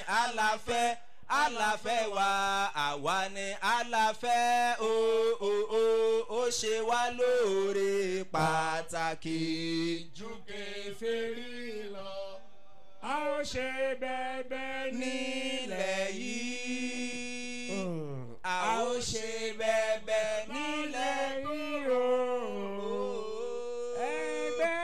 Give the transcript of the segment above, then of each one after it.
àlàfẹ́ àlàfẹ́ wa àwa ni àlàfẹ́ o o o ó ṣe wá lóore pàtàkì. ju kèfèrí lọ. a ó ṣe bẹ́ẹ̀bẹ́ nílẹ̀ yìí a ó ṣe bẹ́ẹ̀bẹ́ nílẹ̀ yìí o. ẹgbẹ́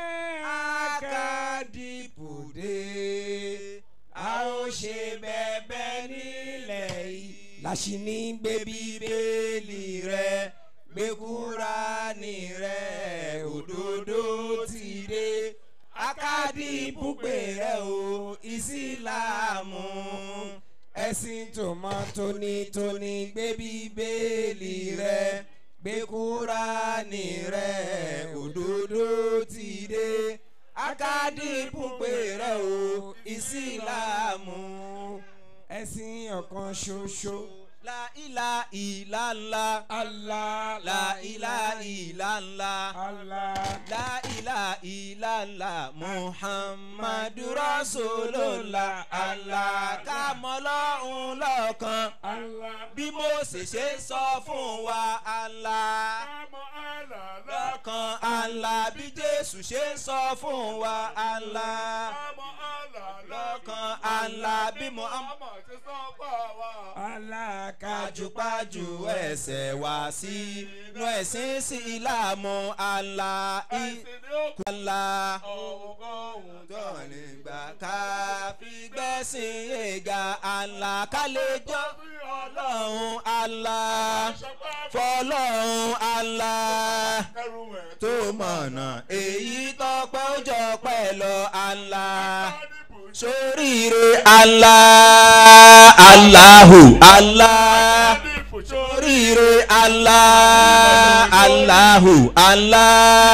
akadìpùdé a ó ṣe bẹ́ẹ̀bẹ́ nílẹ̀ yìí. láṣìní gbé bíbélì rẹ gbé kúránì rẹ òdodo ti dé akadìpùpè rẹ o ìsìlámù ẹ̀sìn tó mọ́ tónítóní gbé bíbélì rẹ gbé kúránì rẹ òdodo ti dé akadìpùpè rẹ o ìsìlámù ẹ̀sìn ọ̀kan ṣoṣo. La ilà ìlà ńlá. Allah La ilà ìlà ńlá. Allah La ilà ìlà ńlá. Muhammadu Rasulullah. Allah ká mọ́ lọ́hùn lọ́kàn. Allah Bí Mósè ṣe ń sọ fún wa. Allah àmọ́ Allah lọ́kàn. Allah bí Jésù ṣe ń sọ fún wa. Allah àmọ́ Allah lọ́kàn. Allah bí Muhammad àmọ́ ti sọ pa wá. Allah kájúpájú ẹsẹ̀ wá sí inú ẹ̀sìn sí ìlàmú àlá ẹ̀sìn ni ó kú ìkàlà ọ̀hún tó nígbà ká fi gbẹ́sìn yéga àlá ká lè jọ́ ọlọ́run àlá fọlọ́run àlá kẹrù ẹ̀ tó mọ̀nà èyí tọ́pẹ́ ó jọ pẹ́ lọ àlá sóríire àlá aláhù àlá sóríire àlá aláhù àlá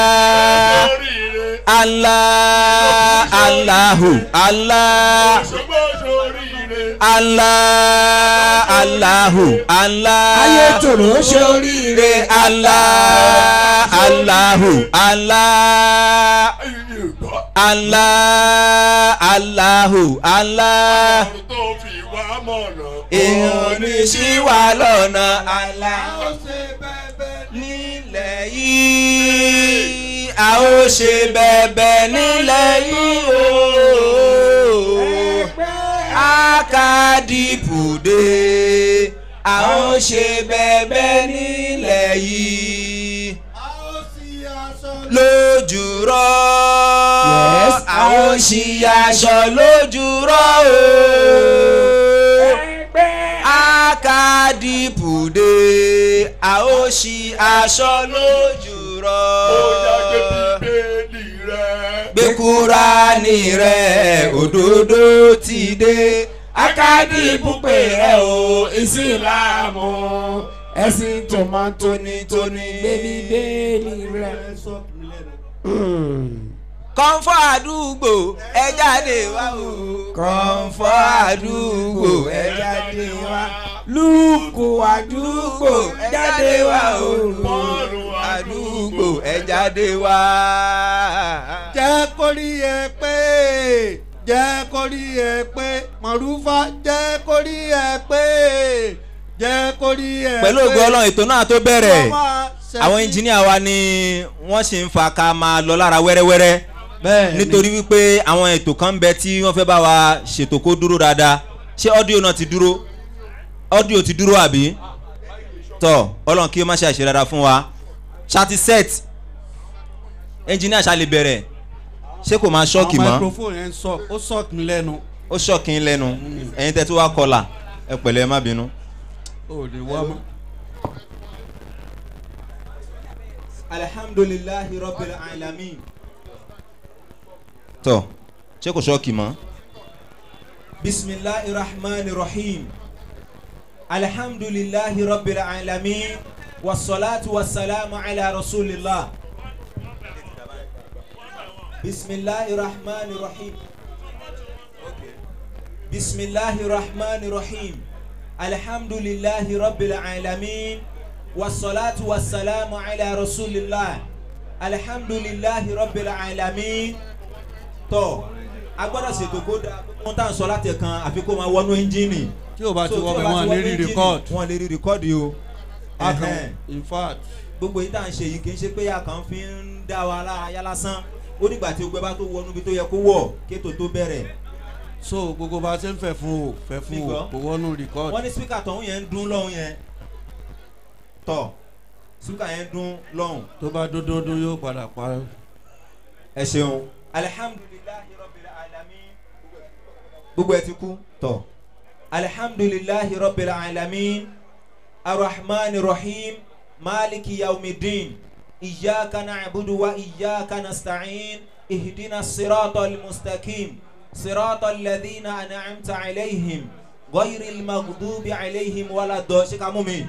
àlá aláhù àlá àlá aláhù àlá ayé tòrò ṣoríire àlá aláhù àlá. Allah Allahu Allah èèyàn ní sí wa lọ́nà Allah nílẹ̀ yìí a ó ṣe bẹ̀bẹ̀ nílẹ̀ yìí o akadìpùdé a ó ṣe bẹ̀bẹ̀ nílẹ̀ yìí lójúrọ́ Yes. àwọn ṣì aṣọ lójúrọ́ o akadìpùdé àwọn ṣì aṣọ lójúrọ́ gbé kúránì rẹ̀ òdodo ti dé akadìpùpè rẹ̀ o ìsìlámù ẹ̀sìn tòmátò ní tóní bébí bẹ́ẹ̀ni rẹ̀. kọ́ńfọ́ àdúgbò ẹ jáde wá o. kọ́ńfọ́ àdúgbò ẹ jáde wá. lúùkù àdúgbò ẹ jáde wá o. Bọ́ọ̀lù àdúgbò ẹ jáde wá. jẹ́ kó rí ẹ pé jẹ́ kó rí ẹ pé mọ̀rúfà jẹ́ kó rí ẹ pé jẹ́ kó rí ẹ pé. pẹ̀lú ògo ọlọ́run ètò náà tó bẹ̀rẹ̀ Ọmọ ṣẹ́fí- àwọn ẹnjìníà wa ni wọ́n sì ń fa ká máa lọ lára wẹ́rẹ́wẹ́rẹ́ bẹ́ẹ̀ ni. nítorí wípé àwọn ètò kan ń bẹ tí wọ́n fẹ́ bá wa ṣètò kó dúró dáadáa ṣé ọ́díò náà ti dúró ọ́díò ti dúró àbí tọ́ ọlọ́run kí ó má ṣe àṣẹ dáadáa fún wa ṣáàtì set ẹnjìníà ṣá lè bẹ̀rẹ̀ ṣé kò máa ṣọ́ọ̀kì àwọn mọ́ microphone yẹn sọ ó sọ̀kì mi lẹ́nu. ó ṣọ́ọ̀kì ń lẹ́nu ẹ̀yin tẹ́ tó wá kọlà ẹ pẹ̀lẹ́ ẹ má bínú. ó lè wá mọ́. alhamdulilahi rabbil alamin. tọ́ ṣé kò ṣọ́ọ̀kì mọ́. bisimilahi rahman rahim alhamdulilahi rabbil alamin wasalaatu wasalaamu ala rasulillah. bisimilahi rahman rahim. bisimilahi rahman rahim alhamdulilahi rabbil alamin wasalaatu wasalaamu ala rasulillah alhamdulilahi rabbil alamin tọ a gbọ́dọ̀ ṣètò kó dáa wọ́n tá à ń sọ láti ẹ̀kan àfi kó máa wọnú ẹ́ńjìnì. tí o bá ti So, wọ́ tí bẹ̀ o bá wọ́n ti lè wọnú rí ẹ́ńjìnì, record wọ́n lè rí rìkọ́ọ̀dì o. a kàn Ẹ̀hẹ́n. in fact gbogbo yìí tá à ń ṣe yìí kì í ṣe pé a kàn fi ń dá wa lára yá lásán ó nígbà tí gbogbo ẹ bá tó wọnú ibi tó yẹ kó wọ̀ kéètò tó bẹ̀rẹ̀. so gbogbo bá a ṣe ń fẹ́ fún o fẹ́ fún o Nígbà? kò wọ́nú record wọ́n ní spíkà tọ̀hún yẹn ń dún lọ́hún yẹn tọ̀ spíkà yẹn ń dún lọ́hún. tó bá dúndúndún yóò padà parẹ́. ẹ ṣeun. alihamdulilayi rabbil alamin. gbogbo ẹ ti kú tọ̀. alihamdulilayi rabbil alamin. arahman rahim maliki yaumidin. iyaka na'budu wa iyaka nasta'in. ihdina sirata almustaqim. sirata alladhina an'amta alayhim. غير المغضوب عليهم ولا الضالين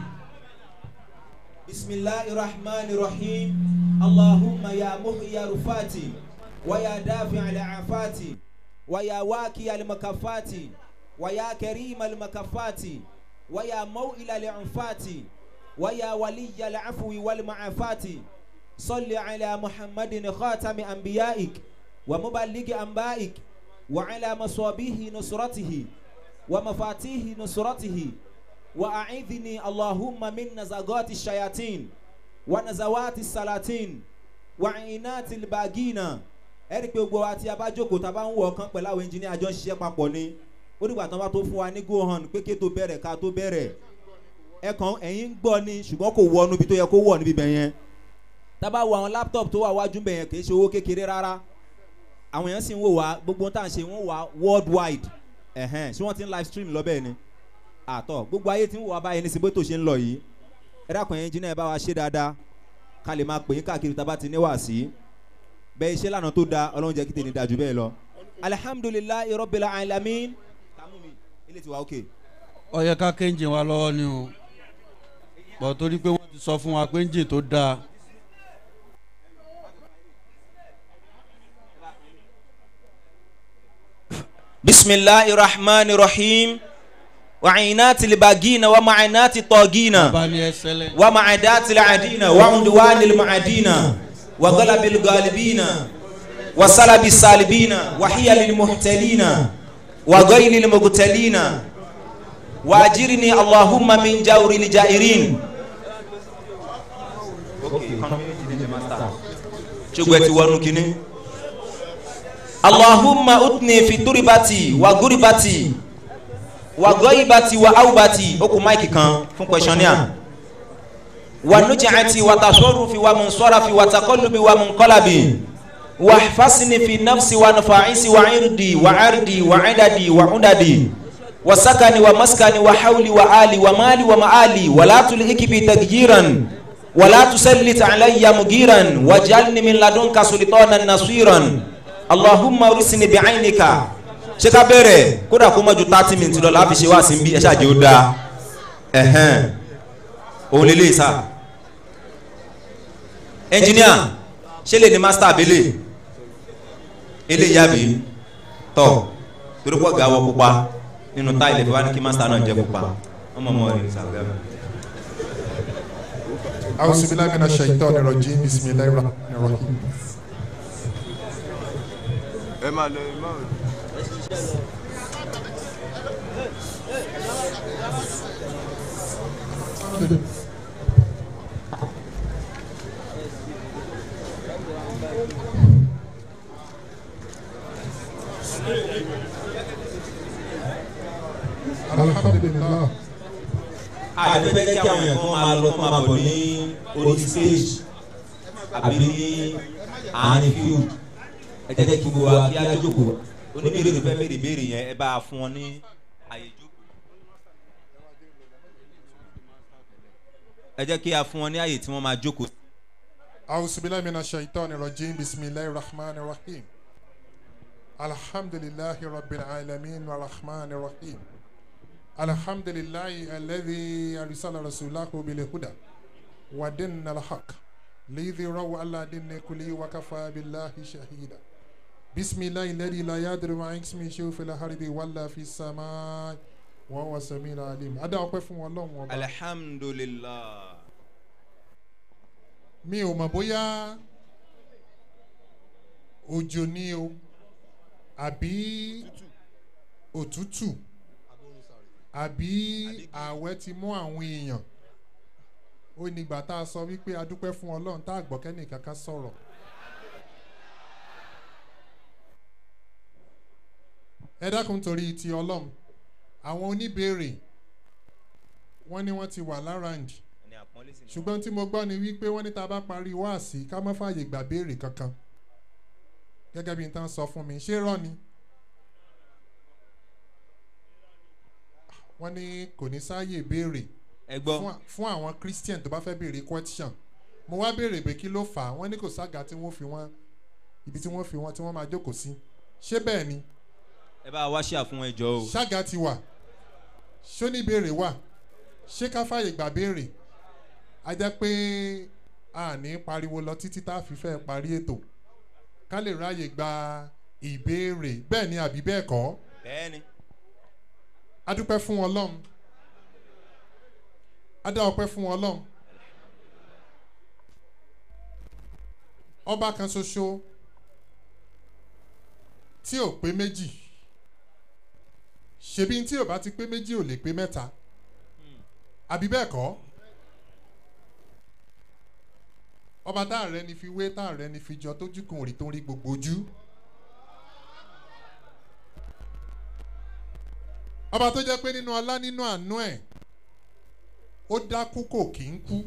بسم الله الرحمن الرحيم اللهم يا محيي رفات ويا دافع العافات ويا واكي المكفات ويا كريم المكفات ويا موئل العنفات ويا ولي العفو والمعافات صل على محمد خاتم أنبيائك ومبلغ أنبائك وعلى مصابيه نصرته ومفاتيح نصرته وأعذني اللهم من نزغات الشياطين ونزوات السلاطين وعينات الباغين ẹ̀rí pé gbogbo wa tí a bá jókòó tá a bá ń wọ ọkàn pẹ̀lú àwọn ẹnjìníà àjọ ń ṣiṣẹ́ papọ̀ ni ó dìgbà tán bá tó fún wa ní go on pé kí tó bẹ̀rẹ̀ ká tó bẹ̀rẹ̀ ẹ̀kan ẹ̀yìn ń gbọ́ ni ṣùgbọ́n kò wọnú ibi tó yẹ kó wọ̀ níbi bẹ̀ yẹn tá a bá wo àwọn laptop tó wà wájú bẹ̀ yẹn kì í ṣe owó kékeré rárá àwọn èèyàn sì ń wò wá gbogbo ohun tá à ń ṣe wọ́n wà worldwide ẹ̀hẹ́n ṣé wọ́n ti ń live stream lọ bẹ́ẹ̀ ni àtọ̀ gbogbo ayé tí ń wò wá báyìí ní síbó tó ṣe ń lọ yìí ẹ dákun ẹ̀yin jìnnà ẹ bá wa ṣe dáadáa ká lè máa pè é káàkiri tá a bá ti níwà sí bẹ́ẹ̀ iṣẹ́ lànà tó da ọlọ́run jẹ́ kí tèmi dájú bẹ́ẹ̀ lọ. alihamudulilayi rabbil alamin. kàmú mi ilé ti wá òkè. ó yẹ ká kéńjìn wa lọ́wọ́ ni o bọ̀ torí pé wọ́n ti sọ fún wa pé ńjìn tó dáa bisimilahi rahman rahim wàcínàtì libagina wa macinàtì tọ́gina bá ní ẹsẹ̀lẹ̀ wa macadàtì lacadina wa cunduwani lmacadina wa galabi lgalibina wa salabi salibina wa xiyali lmuxtalina wa gayli lmugtalina wa ajirni allahumma min jawri ljairin. ṣùgbọ́n ẹ ti wọnú kínní. Allahumma utni fi turibati wa guribati wa goibati wa aubati o kò máìkì kan fún questionnaire wa nujaati wa tasọrufi wa munsọrafi wa takọlubi wa munkọlabi wa fasini fi nafsi wa nufaisi wa irdi wa ardi wa idadi wa udadi wa sakani wa maskani wa hawli wa ali wa mali wa maali wa la tulhiki bi tagyiran wa la tusallit alayya mugiran wa jalni min ladunka sultanan nasiran allahumma orísìí bi àyìnìkà ṣé ká bẹ̀rẹ̀ kódà kó mọ́jú thirty minutes lọ láfi ṣe wá sí bí ẹ ṣáàjì ó dáa ẹ̀hẹ́n òun lè lè sá ẹnjìníà ṣé lè ní master abẹ́lẹ̀ eléyìí àbí tọ̀ torí pọ̀ gà wọ pupa nínú táìlẹ̀ fi wá ní kí master náà jẹ́ pupa wọ́n mọ̀ mọ́ rẹ̀ sàgbẹ́. أعوذ بالله من الشيطان الرجيم بسم الله الرحمن الرحيم ẹ máa lọ ẹ máa الحمد لله àdébẹ́ kí àwọn èèyàn kan máa lọ kó máa bọ̀ ní orí stage àbí ní àárín field ẹ jẹ́ kí gbogbo wa kí á jókòó oníbèrè tó fẹ́ béèrè béèrè yẹn ẹ bá a fún wọn ní àyè jókòó. ẹ jẹ́ kí a fún wọn ní àyè tí wọ́n máa jókòó. أعوذ بالله من الشيطان الرجيم بسم الله الرحمن الرحيم الحمد لله رب العالمين والرحمن الرحيم الحمد لله الذي أرسل رسوله بالهدى ودين الحق ليظهره على دين كله وكفى بالله شهيدا بسم الله الذي لا يدري ما اسمه شيء في الأرض ولا في السماء وهو السميع العليم أدا أقف والله وبا. alihamdulilah. mi ò mọ̀ bóyá òjò ni o àbí òtútù àbí ààwẹ̀ ti mú àwọn èèyàn ó nígbà tá a sọ wípé a dúpẹ́ fún ọlọ́run tá a gbọ́ kẹ́nì kankan sọ̀rọ̀. ẹ dákun torí ti ọlọ́run àwọn oníbèrè wọ́n ní wọ́n ti wà láràǹdì ṣùgbọ́n tí mo gbọ́ ni wípé wọ́n ní tá a bá parí wáàsí ká má fààyè gbà béèrè kankan gẹ́gẹ́ bí n tán sọ fún mi ṣé rọ́ ni wọ́n ní kò ní sáàyè béèrè ẹ gbọ́ fún- fún àwọn christian tó bá fẹ́ béèrè question mo wá béèrè pé kí ló fà á wọ́n ní kò sága tí wọ́n fi wọ́n ibi tí wọ́n fi wọ́n tí wọ́n máa jókòó sí ṣé bẹ́ẹ̀ ni ẹ bá wa ṣíà fún ẹjọ́ o ṣága ti wà ṣó ní béèrè wà ṣé ká fàyè gbà béèrè a jẹ́ pé a ní pariwo lọ títí tá a fi fẹ́ parí ètò ká lè ráàyè gba ìbéèrè bẹ́ẹ̀ ni àbí bẹ́ẹ̀ kọ́ bẹ́ẹ̀ ni a dúpẹ́ fún ọlọ́run a dá ọpẹ́ fún ọlọ́run ọba kan ṣoṣo tí ò pé méjì ṣebí tí ò bá ti pé méjì ò lè pé mẹ́ta àbí bẹ́ẹ̀ kọ́ ọba tá ààrẹ ni fi wé tá ààrẹ ni fi jọ tójú kan òrì tó ń rí gbogbo ojú. ọba tó jẹ́ pé nínú ọlá nínú àánú ẹ̀ ó dákú kò kí ń kú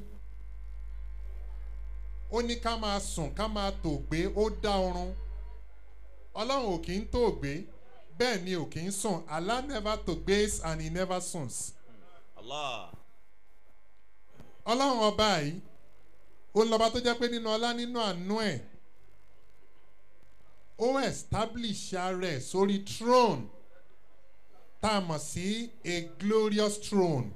ó ní ká máa sùn ká máa tòògbé ó dá oorun ọlọ́run ò kí ń tòògbé bẹ́ẹ̀ ni ò kí ń sùn allah never tòògbés and he never suns allah ọlọ́run ọba yìí ó ń lọ́ba tó jẹ́ pé nínú ọlá nínú àánú ẹ̀ ó establish ara ẹ̀ sórí throne tá a mọ̀ sí a glorious throne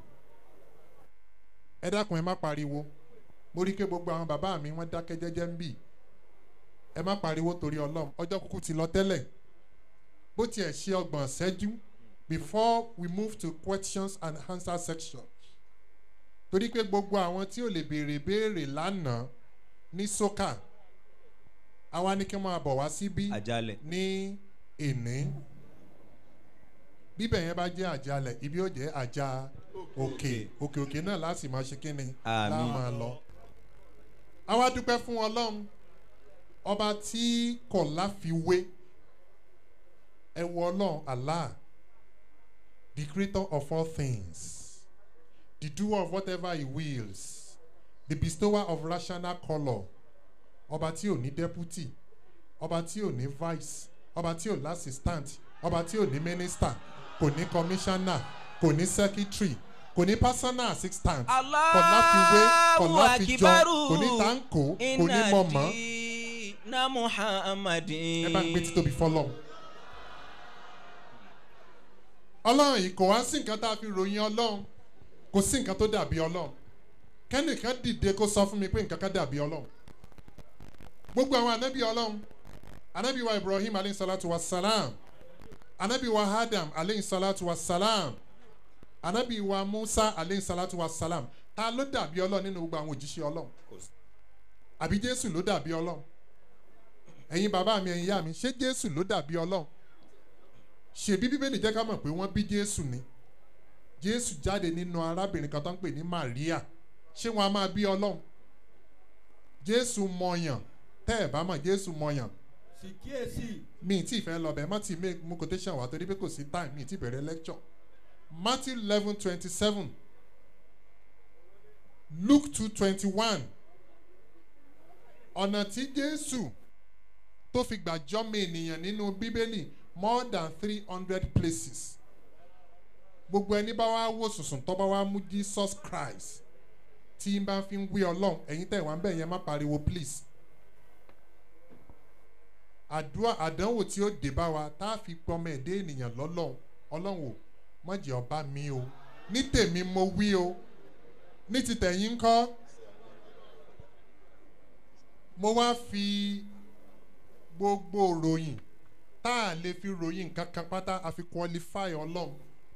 ẹ dákun ẹ má pariwo mo rí i pé gbogbo àwọn bàbá mi wọ́n dákẹ́ jẹ́jẹ́ ń bì ẹ má pariwo torí ọlọ́run ọjọ́ kúkú ti lọ tẹ́lẹ̀ bó tiẹ̀ ṣe ọgbọ̀n ṣẹ́jú before we move to questions and answer section torí pé gbogbo àwọn tí ò lè béèrè béèrè lánàá ní sókà àwa ní kí wọ́n máa bọ̀ wá síbí àjálẹ̀ ní èní bíbẹ̀ yẹn bá jẹ́ àjálẹ̀ ibi ó jẹ́ àjà òkè òkè òkè náà láti máa ṣe kí ni Àmín. láà máa lọ. àwa dúpẹ́ fún ọlọ́run ọba tí kò láfiwé ẹ wọ ọlọ́run allah the creator of all things the doer of whatever he wills the bestower of rational colour ọba tí ò ní deputy ọba tí ò ní vice ọba tí ò ní assistant ọba tí ò ní minister kò ní commissioner kò ní secretary kò ní personal assistant kò láfiwé kò láfijọ kò ní tanko kò ní mọ̀mọ́ na muhammadin. ẹ bá ń gbé títóbi fọlọ́ ọlọ́run yìí kò wá sí nǹkan tá a fi ròyìn ọlọ́run kò sí nǹkan tó dàbí ọlọ́run kẹ́nìkan dìde kó sọ fún mi pé nǹkan kan dàbí ọlọ́run gbogbo àwọn anabi ọlọ́run anabi wa ibrahim aleyhi salatu wa salam anabi wa adam aleyhi salatu wa salam anabi wa musa aleyhi salatu wa salam ta ló dàbí ọlọ́run nínú gbogbo àwọn òjíṣẹ́ ọlọ́run àbí jésù ló dàbí ọlọ́run ẹ̀yin bàbá mi ẹ̀yin ìyá mi ṣé jésù ló dàbí ọlọ́run ṣèbí bíbélì jẹ́ ká mọ̀ pé wọ́n bí jésù ni jésù jáde nínú arábìnrin kan tó ń pè ní maria ṣé wọn a máa bí ọlọ́run jésù mọyàn tẹ́ ẹ̀ bá mọ̀ jésù mọyàn sì kíyèsí mi ì tí ì fẹ́ lọ bẹ̀ má ti make mú quotation wá torí pé kò sí time mi ì tí ì bẹ̀rẹ̀ lecture matthew eleven twenty seven luke two twenty one ọ̀nà tí jésù tó fi gbà jọ́mọ ènìyàn nínú bíbélì more than three hundred places gbogbo ẹni bá wá wò sùsùn tó bá wá mú jesus christ tí n bá fi ń wí ọlọ́run ẹ̀yin tẹ̀ wá ń bẹ̀ yẹn má pariwo please àdúrà àdánwò tí ó dé bá wa tá a fi pọmọ ẹ̀dẹ́ ènìyàn lọ́lọ́run ọlọ́run ò mọ̀jẹ̀ ọba mi o ní tèmi mo wí o ní ti tẹ̀yìn ńkọ́ mo wá fi gbogbo ròyìn tá a lè fi ròyìn nǹkan kan pátá a fi qualify ọlọ́run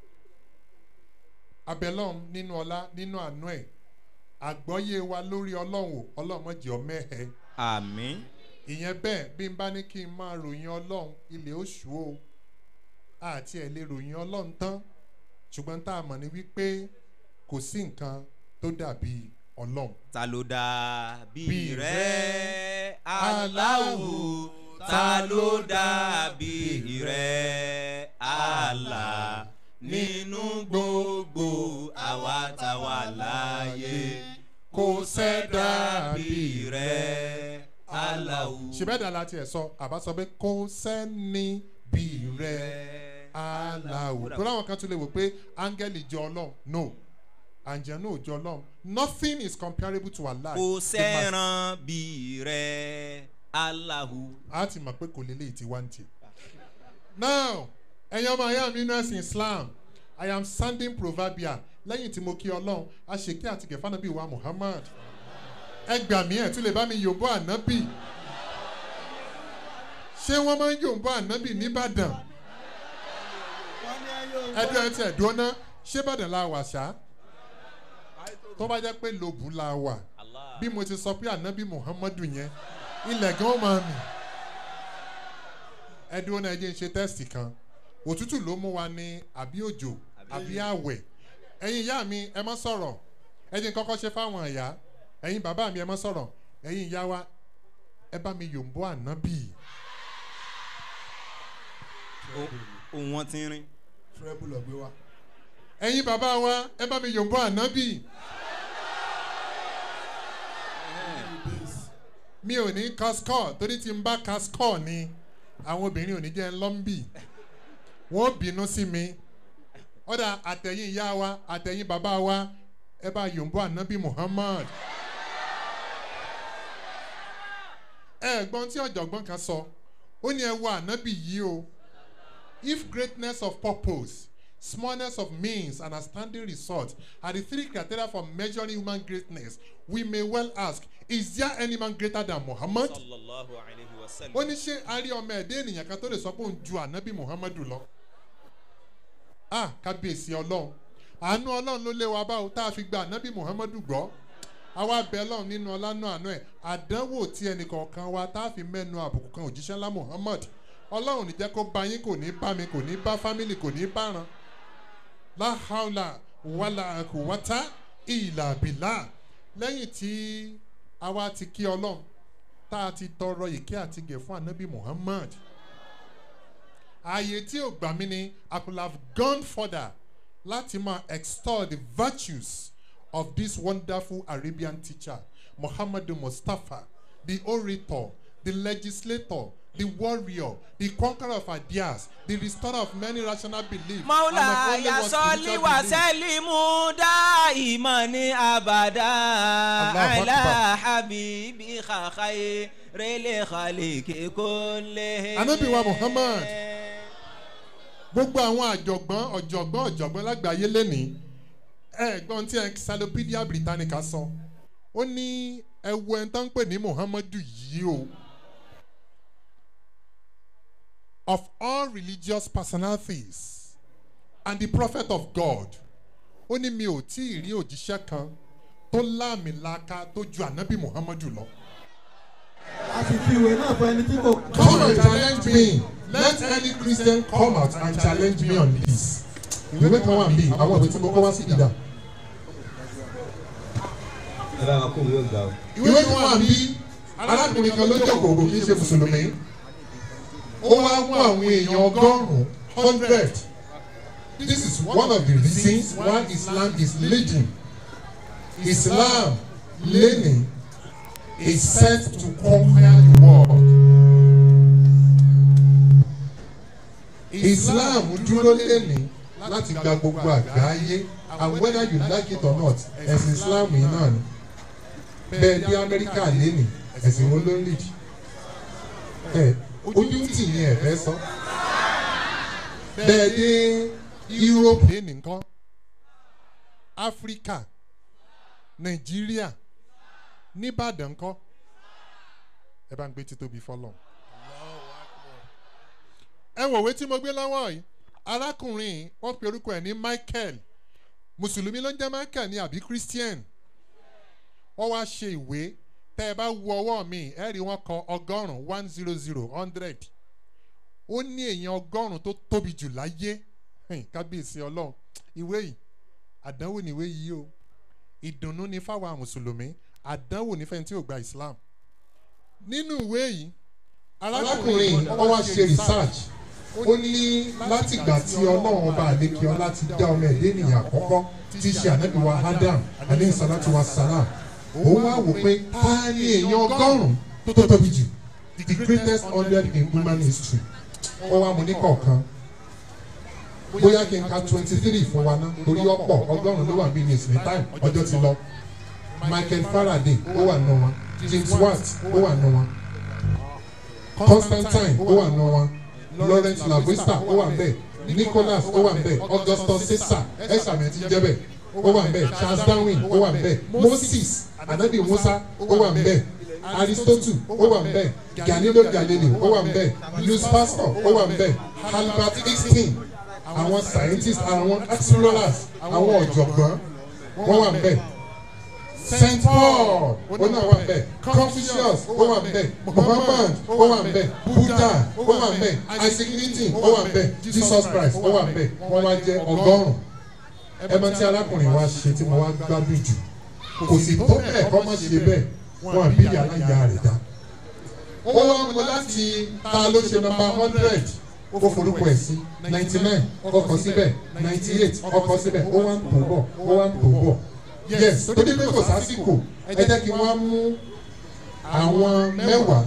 abẹ́lọ́run nínú ọlá nínú àánú ẹ̀ àgbọ́yé wa lórí ọlọ́run o ọlọ́run mọ̀jẹ̀ ọmọ ẹ̀ àmín ìyẹn bẹ́ẹ̀ bí n bá ní kí n máa ròyìn ọlọ́run ilé oṣù o àti ẹ̀ lè ròyìn ọlọ́run tán ṣùgbọ́n tá a mọ̀ ní wípé kò sí nǹkan tó dàbí ọlọ́run. ta ló dà bí Bí rẹ rẹ, aláwù ta ló dà bí rẹ àlà nínú gbogbo àwa tá wà láàyè kò sẹ́dá bí rẹ aláwù. ṣèbẹ́dà láti ẹ̀ sọ àbá sọ pé kò sẹ́ni bí rẹ aláwò tó láwọn kan tún lè wò pé áńgẹ́lì jọ ọlọ́run no àǹjẹ̀nú ò jọ ọlọ́run nothing is comparable to Allah. kò The mas- sẹ́ràn bí rẹ aláwù. a ti mọ̀ pé kò lélẹ̀ tí wá ń tì. now ẹ̀yin ọmọ ayá mi nínú ẹ̀sìn islam i am sounding proverbial lẹ́yìn tí mo kí ọlọ́run a ṣe kí àti kẹfà nàbí wa muhammad ẹ gbà mí ẹ̀ tún lè bá mi yòǹbó ànábì ṣé wọ́n máa ń yòǹbó ànábì nìbàdàn ẹdún ẹ ti ẹdún ná ṣé bàdàn la wà ṣá tó bá jẹ́ pé lóbù la wà bí mo ti sọ pé ànábì muhammadu yẹn ilẹ̀ gan máa mì ẹdún náà ẹ jẹ́ ń ṣe tẹ́sítì kan òtútù ló mú wa ní àbí òjò àbí àwẹ̀ ẹ̀yin ìyá mi ẹ mọ́ sọ̀rọ̀ ẹ jẹ́ ń kọ́kọ́ ṣe fáwọn ìyá ẹ̀yin bàbá mi ẹ mọ́ sọ̀rọ̀ ẹ̀yin ìyá wa ẹ bá mi yòǹbó ànábì òun wọn ti ń rìn. fúrẹ́bù lọ gbé wa. ẹ̀yin bàbá wa ẹ bá mi yòǹbó ànábì mi ò ní kaskọ́ torí tí n bá kaskọ́ ni àwọn obìnrin ò ní jẹ́ ńlọ́mbì wọ́n bínú sí mi ọ̀dà àtẹ̀yìn ìyá wa àtẹ̀yìn bàbá wa ẹ bá yòǹbó ànábì muhammad. ẹ̀gbọ́n tí ọ̀jọ̀gbọ́n kan sọ ó ní ẹ wo ànábì yìí o if greatness of purpose smallness of means and outstanding result are the three criteria for measuring human greatness we may well ask is there any man greater than muhammad. sallallahu alayhi wa sallam. ó ní ṣé a rí ọmọ ẹ̀dẹ́ ènìyàn kan tó lè sọ pé òun ju ànábì muhammadu lọ. a kábíyèsí ọlọ́run àánú ọlọ́run ló lé wa báwo tá a fi gba ànábì muhammadu gbọ́ àwa bẹ ọlọ́run nínú ọlánú àánú ẹ̀ àdánwò tí ẹnìkọ̀ọ̀kan wa tá a fi mẹ́nu àbùkù kan òjíṣẹ́ ńlá muhammad ọlọ́run ní jẹ́ kó bá yín kò ní bá mi kò ní bá fámìlì kò ní bá ran láhàlà wàlà àkùwátá ìlà bìlà lẹ́yìn tí àwa ti kí ọlọ́run tá a ti tọrọ ìkẹ́ àti gẹ̀ fún anabi muhammad ààyè tí ò gbà mí ni i could have gone further láti máa extol the virtues of this wonderful arabian teacher muhammadu mustapha the orator the legislator the warrior the conqueror of ideas the restorer of many rational beliefs maula and of only one yasọ́lí spiritual wa belief. sẹ́límù dá ìmọ̀ ní abàdá Allahu àìlá Akbar. habibi kàkàyé rẹ̀lẹ̀ kàlíkì kò lè. Ànábì wa Muhammad. gbogbo àwọn àjọ̀gbọ́n ọ̀jọ̀gbọ́n ọ̀jọ̀gbọ́n lágbàáyé lẹ́nìí ẹ̀gbọ́n tí encyclopedia britannica sọ ó ní ẹwu ẹni tó ń pè ní muhammadu yìí o of all religious personalities and the prophet of god ó ní mi ò tí ì rí òjíṣẹ́ kan tó láàmìlaka tó ju ànábì muhammadu lọ. a sì fi ìwé náà fún ẹni tí kò. Come and challenge me. Let any Christian come out and challenge me on this. Ìwé kan wà níbí, àwọn ìwé tí mo kọ́ wá sí ìdá. ẹ bá wa kó ìwé ọgbà o. Ìwé kan wà níbí, arákùnrin kan ló jókòó kò kí ń ṣe Mùsùlùmí. Ó wá mú àwọn èèyàn ọgọ́rùn-ún hundred. This is one of the reasons why Islam is leading. Islam learning is set to conquer the world. Islam dúró lẹ́ni láti gba gbogbo àgbáyé and whether you like it or not ẹ̀sìn Islam yìí náà ni bẹ́ẹ̀ dé Amẹ́ríkà lẹ́ni ẹ̀sìn wo ló ń lead ẹ̀ ojú tì ní ẹ̀fẹ́ sọ bẹ́ẹ̀ dé Europe lẹ́ni nǹkan Áfíríkà Nàìjíríà nìbàdàn ńkọ́ ẹ bá ń gbé títóbi fọlọ́n ẹ wòwe tí mo gbé lọ́wọ́ yìí arákùnrin yìí, wọ́n pe orúkọ ẹ̀ ní Michael mùsùlùmí ló ń jẹ́ Michael ní àbí Christian wọ́n wá ṣe ìwé tẹ́ ẹ bá wo ọwọ́ mi ẹ rí wọn kọ ọgọ́rùn-ún one zero zero hundred ó ní èèyàn ọgọ́rùn-ún tó tóbi jù láyé Hìn, kábíyèsí ọlọ́run ìwé yìí àdánwò níwé yìí o ìdùnnú ni fáwọn mùsùlùmí àdánwò ní fẹ́ni tí ò gba islam nínú ìwé yìí arákùnrin yìí ó wá ṣe research ó ní látìgbà tí ọlọ́run ọba àlekè ọlá ti dá ọmọ ẹ̀dẹ́ ènìyàn àkọ́kọ́ tí í ṣe ànábì wa adam aleyhi salatu wa salam òun wá wò pé ta ni èèyàn ọgọ́rùn-ún tó tóbi jù the greatest hundred in human history ó wá mu ní kọ̀ọ̀kan bóyá kí n ka twenty three fún wa ná torí ọ̀pọ̀ ọgọ́rùn-ún ló wà bí ní ìsìn time ọjọ́ ti lọ michael faraday ó wà nù wọn james watt ó wà nù wọn constantine ó wà nù wọn lawrence lavoista ó wà nbẹ nicholas ó wà nbẹ augustus caesar ẹsàmì ti jẹ bẹ ó wà nbẹ charles darwin ó wà nbẹ moses anabi musa ó wà nbẹ aristotle ó wà nbẹ galileo galilei ó wà nbẹ louis pasteur ó wà nbẹ albert einstein àwọn scientists àwọn explorers àwọn ọ̀jọ̀gbọ́n wọ́n wà nbẹ saint paul ó náà wà nbẹ confucius ó wà nbẹ muhammad ó wà nbẹ buddha ó wà nbẹ isaac newton ó wà nbẹ jesus christ ó wà nbẹ wọ́n wá jẹ́ ọgọ́rùn ẹ mọ tí arákùnrin wa ṣe tí mo wá gbádùn jù kò sì tó bẹ́ẹ̀ kọ́ mọ́ ṣe bẹ́ẹ̀ wọn àbí yàrá ìyá rẹ̀ dá ó wá mú láti ta ló ṣe nọmba hundred ó forúkọ ẹ̀ sí ninety nine ọkọ̀ síbẹ̀ ninety eight ọkọ̀ síbẹ̀ ó wá ń tó bọ̀ ó wá ń tó bọ̀ yes tó dé pé kò sásìkò ẹ jẹ́ kí wọ́n mú àwọn mẹ́wàá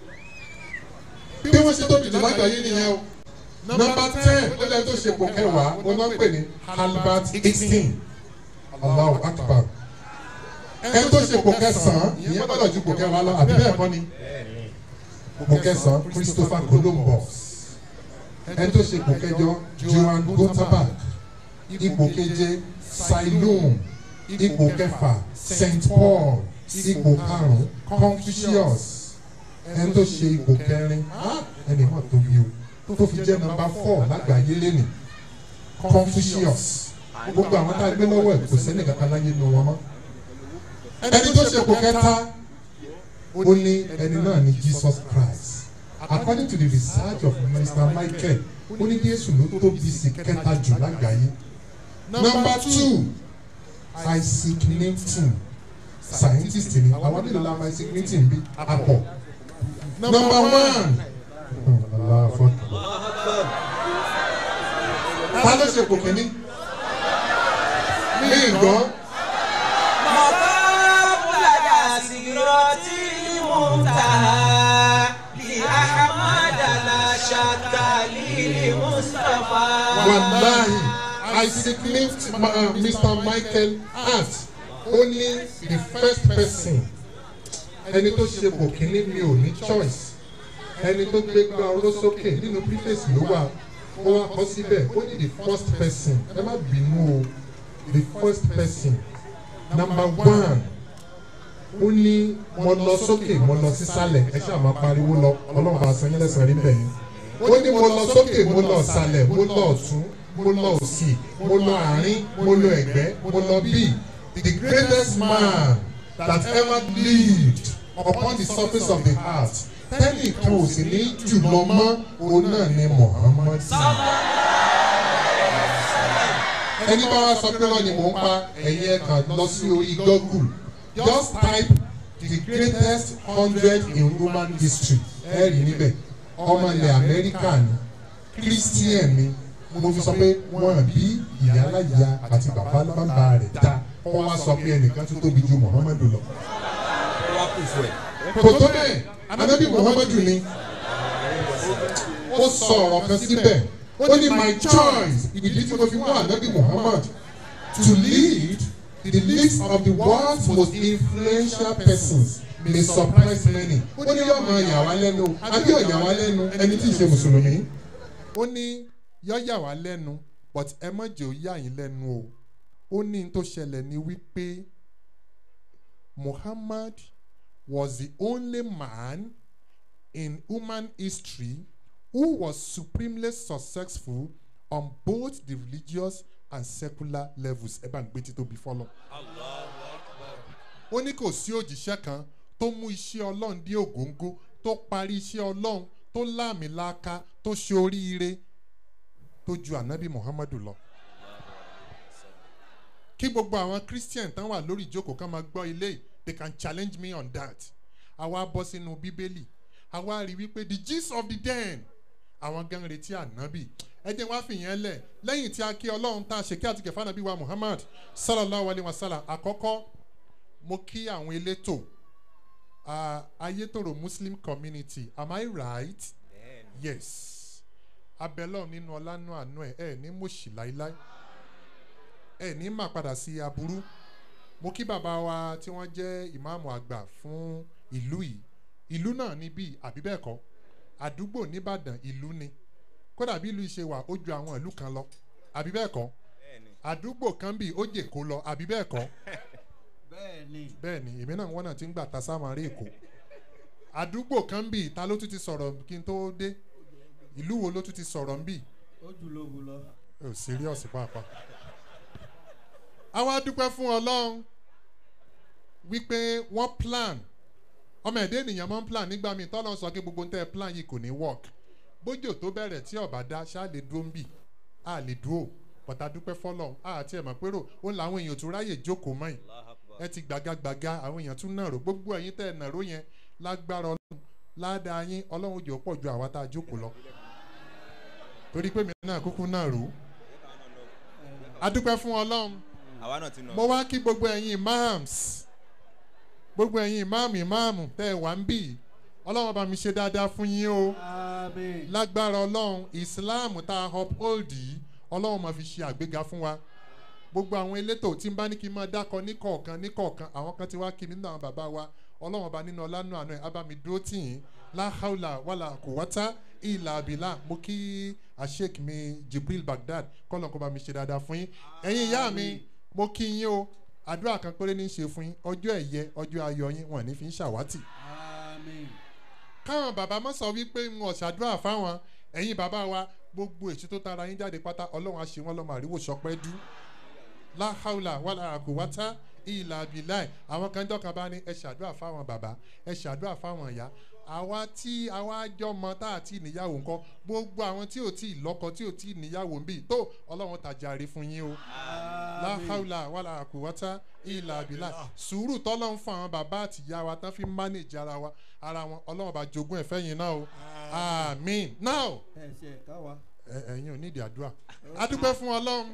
bí wọ́n ṣe tóbi jù lágbàáyé nìyẹn o nọmba ten ó lẹ́yìn tó ṣe pò kẹwàá ó náà pè ní albert einstein allahu akbar ẹ tó ṣe pò kẹsàn-án ìyẹn gbọ́dọ̀ ju pò kẹwàá lọ àbí bẹ́ẹ̀ kọ́ ni pò kẹsàn-án christopher columbus ẹ tó ṣe ipò kẹjọ johan gutenberg ipò keje siloam ipò kẹfà st paul ipò karùn confucius ẹ tó ṣe ipò kẹrin ẹnì mọ̀ tó bí o tó fi jẹ́ nọmba four lágbàáyé lẹ́nì confucius gbogbo àwọn tá a gbé lọ́wọ́ ẹ̀ kò sẹ́ni kankan láyé nu wọn mọ́ ẹni tó ṣe ipò kẹta ó ní ẹni náà ní jesus christ according to the research of mr michael ó ní jésù ló tóbi sí kẹta jù lágbàáyé number two isaac newton scientist ni àwọn nílò la ma isaac newton bí akọ number one aláàfọ ta ló ṣe kò kíní ní ìgbọ́ مقابل سكرات المنتهى لأحمد لا شك للمصطفى wàláhì isaac newton uh, mr michael hart ó ní the first person ẹni tó ṣe kò kíní mi ò ní choice ẹni tó gbé gbá oró sókè nínú preface ló wà ó wá kọ síbẹ̀ ó ní the first person ẹ má bínú o the first person number one ó ní mo lọ sókè mo lọ sísàlẹ̀ ẹ ṣáà máa pariwo lọ ọlọ́run bá san yín lẹ́sàn-án rí bẹ́ẹ̀ ó ní mo lọ sókè mo lọ sàlẹ̀ mo lọ ọ̀tún mo lọ òsì mo lọ àárín mo lọ ẹ̀gbẹ́ mo lọ bí the greatest man that ever lived upon the surface of the earth tẹ́lẹ̀ kan ò sì ní jùlọ mọ́ òun náà ni muhammad. ẹni bá wá sọ pé wọ́n ni mò ń pa ẹ̀yìn ẹ̀kan lọ sí orí google just type the greatest hundred in human history ẹ rí níbẹ̀ ọmọ ilẹ̀ amẹ́ríkà ni christian ni mo fi sọ pé wọ́n bí ìyálàyà àti bàbá bàbá rẹ̀ dá wọ́n wá sọ pé ẹnìkan tó tóbi ju muhammadu lọ. kò tó bẹ́ẹ̀ anabi muhammadu ni ó sọ ọ̀rọ̀ kan síbẹ̀ ó ní my choice ìdí tí mo fi mú anabi muhammad to lead the list of the world's most influential persons may surprise many ó ní yóò máa yà wá lẹ́nu àbí ò yà wá lẹ́nu ẹni tí ì ṣe mùsùlùmí. ó ní yọ́ yà wá lẹ́nu but ẹ má jẹ́ ó yà yín lẹ́nu o ó ní n tó ṣẹlẹ̀ ní wípé muhammad was the only man in human history who was supremely successful on both the religious and secular levels ẹ bá ń gbé títóbi fọlọ. ó ní kò sí òjíṣẹ́ kan tó mú iṣẹ́ ọlọ́run dé ògóńgó tó parí iṣẹ́ ọlọ́run tó láàmìlaka tó ṣe oríire tó ju ànábì muhammadu lọ kí gbogbo àwọn christian tán wà lórí ìjókòó kan máa gbọ́ ilé yìí, they can challenge me on that àwa bọ́ sínú bíbélì àwa rí wípé the gist of the den àwọn gan retí ànábì ẹ jẹ́ wá fìyẹn lẹ̀ lẹ́yìn tí a kí ọlọ́run tá a ṣe kí àti kẹfà nàbí wa muhammad sallallahu alayhi wa sallam àkọ́kọ́ mo kí àwọn elétò uh, ayétòrò muslim community am i right yes abẹ́lọ́ nínú ọlánú àánú ẹ̀ ẹ̀ ní mòṣì láíláí ẹ̀ ní mà padà sí aburú mo kí bàbá wa tí wọ́n jẹ́ ìmáàmù àgbà fún ìlú yìí ìlú náà níbí àbí bẹ́ẹ̀ kọ́ àdúgbò nìbàdàn ìlú ni kódà bí ìlú yìí ṣe wà ó ju àwọn ìlú kan lọ àbí bẹ́ẹ̀ kọ́ àdúgbò kan bíi ó jè kó lọ àbí bẹ́ẹ̀ kọ́ bẹ́ẹ̀ ni bẹ́ẹ̀ ni èmi náà wọ́n náà ti ń gbà ta sáwọn èkó àdúgbò kan bíi ta ló tún ti sọ̀rọ̀ kí n tó dé ìlú wo ló tún ti sọ̀rọ̀ ń bì ó jù lóbu lọ. ò serious pàápàá. àwa dúpẹ́ fún ọlọ́run wípé wọ́n plan ọmọ ẹ̀dẹ́ ènìyàn máa ń plan nígbà míì tọ́lọ́ sọ pé gbogbo ń tẹ́ ẹ plan yìí kò ní work bójò tó bẹ̀rẹ̀ tí ọ̀bà dá ṣáà lè dúró ń bì á lè dúró bọ̀tà dúpẹ́ fọlọ́run á àti ẹ̀ mọ̀ pé rò ó làwọn èèyàn tún ráyè jókòó mọ́ ẹ̀ ẹ ti gbàgàgbàgà àwọn èèyàn tún nàró gbogbo ẹ̀yin tẹ́ ẹ nàró yẹn lágbára ọlọ́run ládàá yín ọlọ́run jò pọ̀ ju àwa tá a jókòó lọ torí pé mi náà kúkú náà rò ó adúpẹ́ fún ọlọ́run àwa náà ti nà. mo wá kí gbogbo ẹ̀yin imams gbogbo ẹ̀yin imam imam tẹ́ ẹ wá ń bì ọlọ́run bá mi ṣe dáadáa fún yín o àmín. lágbára ọlọ́run islam tá a uphold yìí ọlọ́run máa fi ṣe àgbéga fún wa gbogbo àwọn elétò tí n bá ní kí n máa dákọ níkọ̀ọ̀kan níkọ̀ọ̀kan àwọn kan ti wá kí mi nínú àwọn bàbá wa ọlọ́run ọba nínú ọlánú àná ẹ̀ abami dúró tì yín láhàúlà wàlà kò wátá ìlà àbílà mo kí àṣek mi jibril baghdad kọ́lọ̀ kó bá mi ṣe dáadáa fún yín ẹ̀yin ìyá mi mo kí yín o àdúrà kan péré ní í ṣe fún yín ọjọ́ ẹ̀yẹ ọjọ́ ayọ̀ yín wọn ní fi ń ṣàwátì àmín. káwọn bàbá mọ́ sọ wípé ń wọ̀ ṣàdúrà fáwọn ẹ̀yin bàbá wa gbogbo èsì tó tara yín jáde pátá ọlọ́run á ṣe wọ́n lọ́mọ àríwò sọpẹ́ dú láhàúlà wàlà àkùwátá ìlà àbíláì àwọn kan jọ́kan bá ní ẹ ṣàdúrà fáwọn bàbá ẹ ṣàdúrà fáwọn ìyá àwa tí àwa jọmọ tá àti níyàwó ńkọ gbogbo àwọn tí ò tí ì lọ́kọ tí ò tí ì níyàwó ń bì tó ọlọ́run tàjàre fún yín o láhàúlà wàlà àkùwátá ìlà àbíláì sùúrù tọ́lọ́ ń fún àwọn bàbá àti ìyá wa tán fi ń mánéjì ara wa ara wọn ọlọ́run bá jogún ẹ̀fẹ́ yín náà o àmín now ẹ ṣe ẹ̀ka wa. ẹ- ẹ̀yin ò nídìí àdúrà adúpẹ́ fún ọlọ́run